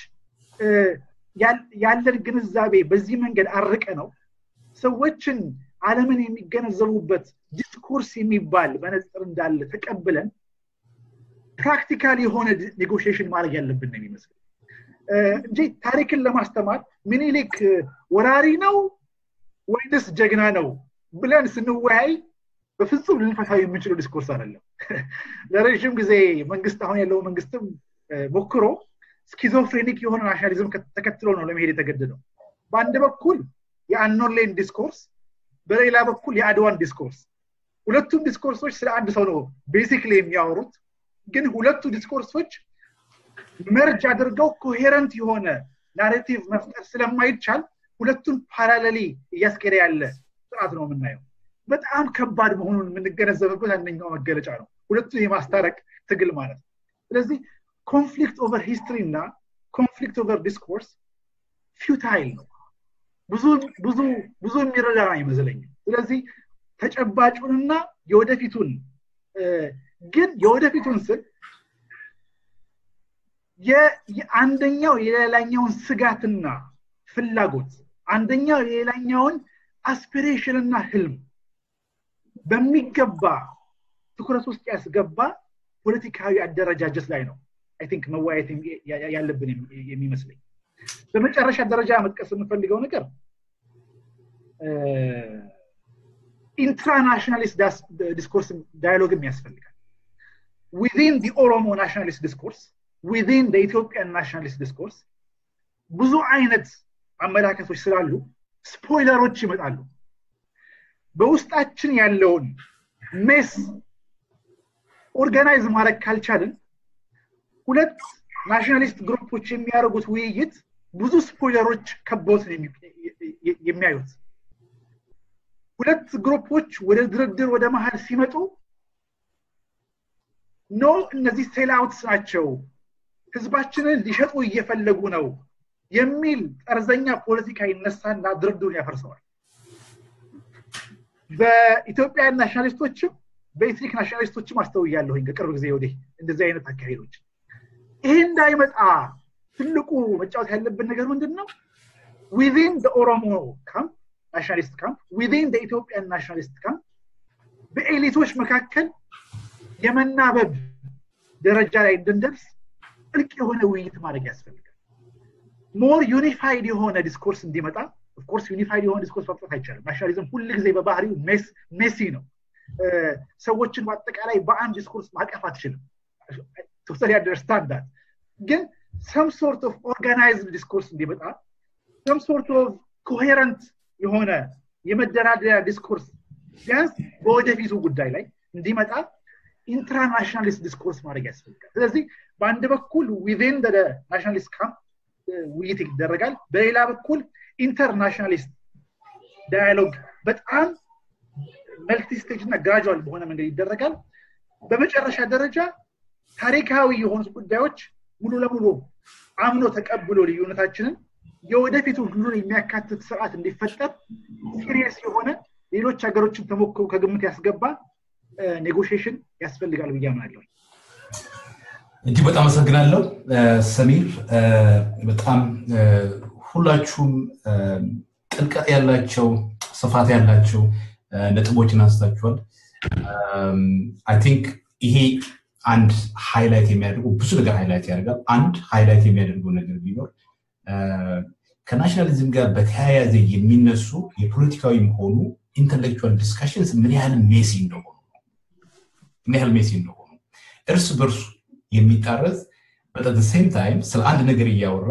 ያለን ግንዛቤ በዚህ መንገድ አርቀ ነው ሰዎችን አለምን የሚገነዘቡበት ዲስኮርስ የሚባል መነፅር እንዳለ ተቀብለን ፕራክቲካል የሆነ ኔጎሽሽን ማድረግ ያለብን ነው የሚመስል እንጂ ታሪክን ለማስተማር ሚኒሊክ ወራሪ ነው ወይንስ ጀግና ነው ብለን ስንወያይ በፍጹም ልንፈታው የምንችለው ዲስኮርስ አይደለም ለረዥም ጊዜ መንግስት አሁን ያለው መንግስትም ሞክሮ ስኪዞፍሬኒክ የሆነ ናሽናሊዝም ተከትሎ ነው ለመሄድ የተገደደው በአንድ በኩል የአኖሌን ዲስኮርስ በሌላ በኩል የአድዋን ዲስኮርስ ሁለቱም ዲስኮርሶች ስለ አንድ ሰው ነው ቤሲክሊ የሚያወሩት ግን ሁለቱ ዲስኮርሶች መርጅ አድርገው ኮሄረንት የሆነ ናሬቲቭ መፍጠር ስለማይቻል ሁለቱን ፓራለሊ እያስኬደ ያለ ስርዓት ነው የምናየው በጣም ከባድ መሆኑን የምንገነዘብበት አንደኛው መገለጫ ነው ሁለቱን የማስታረቅ ትግል ማለት ነው ስለዚህ ኮንፍሊክት ኦቨር ሂስትሪ እና ኮንፍሊክት ኦቨር ዲስኮርስ ፊውታይል ነው ብዙ ብዙ ብዙ የሚረዳ አይመስለኝም ስለዚህ ተጨባጩንና የወደፊቱን ግን የወደፊቱን ስል አንደኛው የሌላኛውን ስጋትና ፍላጎት አንደኛው የሌላኛውን አስፒሬሽንና ህልም በሚገባ ትኩረት ውስጥ ያስገባ ፖለቲካዊ አደረጃጀት ላይ ነው አይ ቲንክ መወያየት ያለብን የሚመስለኝ በመጨረሻ ደረጃ መጥቀስ የምፈልገው ነገር ኢንትራናሽናሊስት ዲስኮርስ ዳያሎግም ያስፈልጋል ዊዚን ዲ ኦሮሞ ናሽናሊስት ዲስኮርስ ዊዚን ኢትዮጵያን ናሽናሊስት ዲስኮርስ ብዙ አይነት አመላከቶች ስላሉ ስፖይለሮች ይመጣሉ በውስጣችን ያለውን ሜስ ኦርጋናይዝ ማድረግ ካልቻልን ሁለት ናሽናሊስት ግሩፖች የሚያደርጉት ውይይት ብዙ ስፖይለሮች ከቦት የሚያዩት ሁለት ግሩፖች ወደ ድርድር ወደ መሀል ሲመጡ ኖ እነዚህ ሴልአውትስ ናቸው ህዝባችንን ሊሸጡ እየፈለጉ ነው የሚል ጠርዘኛ ፖለቲካ ይነሳና ድርድሩን ያፈርሰዋል በኢትዮጵያ ናሽናሊስቶችም በኤትኒክ ናሽናሊስቶችም አስተውያለሁኝ ከቅርብ ጊዜ ወዲህ እንደዚህ አይነት አካሄዶች ይሄ እንዳይመጣ ትልቁ መጫወት ያለብን ነገር ምንድን ነው ዊዚን ኦሮሞ ካምፕ ናሽናሊስት ካምፕ ዊዚን ኢትዮጵያን ናሽናሊስት ካምፕ በኤሊቶች መካከል የመናበብ ደረጃ ላይ እንድንደርስ ጥልቅ የሆነ ውይይት ማድረግ ያስፈልጋል ሞር ዩኒፋይድ የሆነ ዲስኮርስ እንዲመጣ ኦፍኮርስ ዩኒፋይድ የሆነ ዲስኮርስ ማምጣት አይቻልም ናሽናሊዝም ሁል ጊዜ በባህሪው ሜሲ ነው ሰዎችን በአጠቃላይ በአንድ ዲስኮርስ ማቀፍ አትችልም ቶታሊ አንደርስታንድ ዳት ግን ሰም ሶርት ኦፍ ኦርጋናይዝድ ዲስኮርስ እንዲመጣ ሰም ሶርት ኦፍ ኮሄረንት የሆነ የመደራደሪያ ዲስኮርስ ቢያንስ በወደፊቱ ጉዳይ ላይ እንዲመጣ ኢንትራናሽናሊስት ዲስኮርስ ማድረግ ያስፈልጋል ስለዚህ በአንድ በኩል ዊዜን ናሽናሊስት ካምፕ ውይይት ይደረጋል በሌላ በኩል ኢንተርናሽናሊስት ዳያሎግ በጣም መልቲ ስቴጅ እና ግራጁዋል በሆነ መንገድ ይደረጋል በመጨረሻ ደረጃ ታሪካዊ የሆኑት ጉዳዮች ሙሉ ለሙሉ አምኖ ተቀብሎ ልዩነታችንን የወደፊቱ ሁሉን የሚያካትት ስርዓት እንዲፈጠር ሲሪየስ የሆነ ሌሎች ሀገሮችን ተሞክሮ ከግምት ያስገባ ኔጎሽሽን ያስፈልጋል ብዬ አምናለሁ እጅግ በጣም አመሰግናለሁ ሰሚር በጣም ሁላችሁም ጥልቀት ያላቸው ስፋት ያላቸው ነጥቦችን አንስታችኋል አይ ቲንክ ይሄ አንድ ሃይላይት የሚያደርጉ ብዙ ነገር ሃይላይት ያደርጋል አንድ ሃይላይት የሚያደርገው ነገር ቢኖር ከናሽናሊዝም ጋር በተያያዘ የሚነሱ የፖለቲካዊም ሆኑ ኢንተሌክቹዋል ዲስካሽንስ ምን ያህል ሜሲ እንደሆኑ ምን ያህል ሜሲ እንደሆኑ እርስ በርሱ የሚጣረዝ በጠት ሴም ታይም ስለ አንድ ነገር እያወራ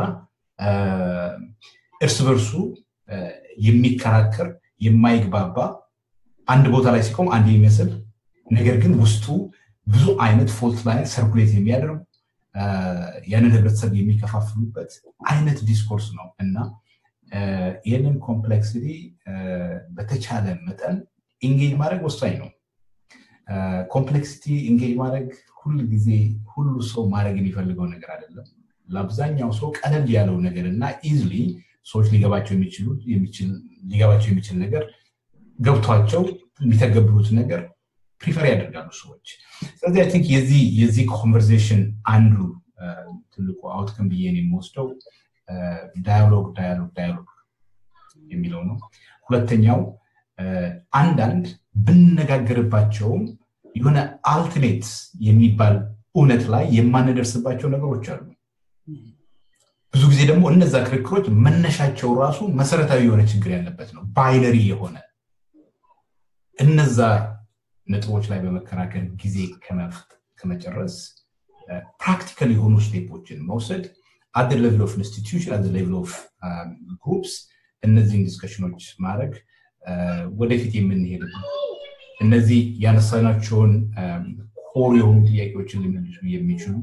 እርስ በርሱ የሚከራከር የማይግባባ አንድ ቦታ ላይ ሲቆም አንድ የሚመስል ነገር ግን ውስጡ ብዙ አይነት ፎልት ላይ ሰርኩሌት የሚያደርጉ ያንን ህብረተሰብ የሚከፋፍሉበት አይነት ዲስኮርስ ነው እና ይህንን ኮምፕሌክሲቲ በተቻለ መጠን ኢንጌጅ ማድረግ ወሳኝ ነው ኮምፕሌክሲቲ ኢንጌጅ ማድረግ ሁል ጊዜ ሁሉ ሰው ማድረግ የሚፈልገው ነገር አይደለም ለአብዛኛው ሰው ቀለል ያለው ነገር እና ኢዝሊ ሰዎች ሊገባቸው ሊገባቸው የሚችል ነገር ገብቷቸው የሚተገብሩት ነገር ፕሪፈር ያደርጋሉ ሰዎች ስለዚህ አይ ቲንክ የዚህ ኮንቨርሴሽን አንዱ ትልቁ አውትክም ብዬ የሚወስደው ዳያሎግ ዳያሎግ ዳያሎግ የሚለው ነው ሁለተኛው አንዳንድ ብንነጋገርባቸውም የሆነ አልቲሜት የሚባል እውነት ላይ የማንደርስባቸው ነገሮች አሉ ብዙ ጊዜ ደግሞ እነዛ ክርክሮች መነሻቸው ራሱ መሰረታዊ የሆነ ችግር ያለበት ነው ባይነሪ የሆነ እነዛ ነጥቦች ላይ በመከራከር ጊዜ ከመጨረስ ፕራክቲካል የሆኑ ስቴፖችን መውሰድ አደ ሌቭል ኦፍ ኢንስቲትዩሽን አደ ሌቭል ኦፍ ግሩፕስ እነዚህን ዲስከሽኖች ማድረግ ወደፊት የምንሄድበት እነዚህ ያነሳናቸውን ኮር የሆኑ ጥያቄዎችን ሊመልሱ የሚችሉ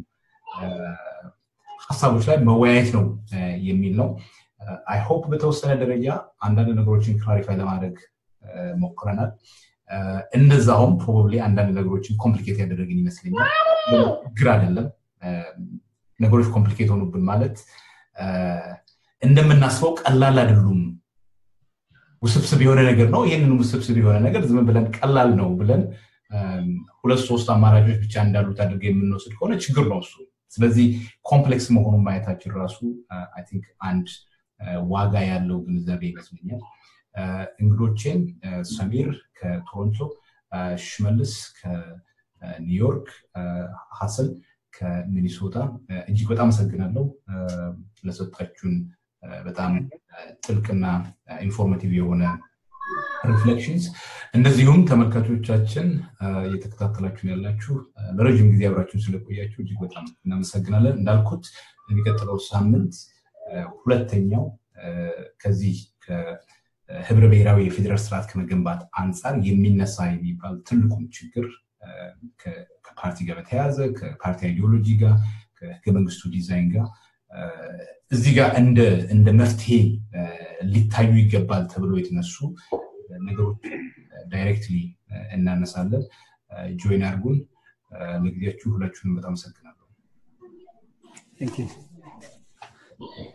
ሀሳቦች ላይ መወያየት ነው የሚል ነው አይ ሆፕ በተወሰነ ደረጃ አንዳንድ ነገሮችን ክላሪፋይ ለማድረግ ሞክረናል እንደዛውም ፕሮባብሊ አንዳንድ ነገሮችን ኮምፕሊኬት ያደረግን ይመስለኛል ግር አይደለም ነገሮች ኮምፕሊኬት ሆኑብን ማለት እንደምናስበው ቀላል አይደሉም ውስብስብ የሆነ ነገር ነው ይህንን ውስብስብ የሆነ ነገር ዝም ብለን ቀላል ነው ብለን ሁለት ሶስት አማራጮች ብቻ እንዳሉት አድርገ የምንወስድ ከሆነ ችግር ነው እሱ ስለዚህ ኮምፕሌክስ መሆኑን ማየታችን ራሱ አይ ቲንክ አንድ ዋጋ ያለው ግንዛቤ ይመስለኛል እንግዶቼን ሰሚር ከቶሮንቶ ሽመልስ ከኒውዮርክ ሀሰን ከሚኒሶታ እጅግ በጣም አመሰግናለሁ ለሰጣችሁን በጣም ጥልቅና ኢንፎርማቲቭ የሆነ ሪፍሌክሽንስ እንደዚሁም ተመልካቾቻችን እየተከታተላችሁን ያላችሁ ለረዥም ጊዜ አብራችሁን ስለቆያችሁ እጅግ በጣም እናመሰግናለን እንዳልኩት የሚቀጥለው ሳምንት ሁለተኛው ከዚህ ህብረ ብሔራዊ የፌዴራል ስርዓት ከመገንባት አንጻር የሚነሳ የሚባል ትልቁም ችግር ከፓርቲ ጋር በተያያዘ ከፓርቲ አይዲዮሎጂ ጋር ከህገ መንግስቱ ዲዛይን ጋር እዚህ ጋር እንደ መፍትሄ ሊታዩ ይገባል ተብሎ የተነሱ ነገሮች ዳይሬክትሊ እናነሳለን ጆይን አርጉን ለጊዜያችሁ ሁላችሁንም በጣም አመሰግናለሁ። Thank you.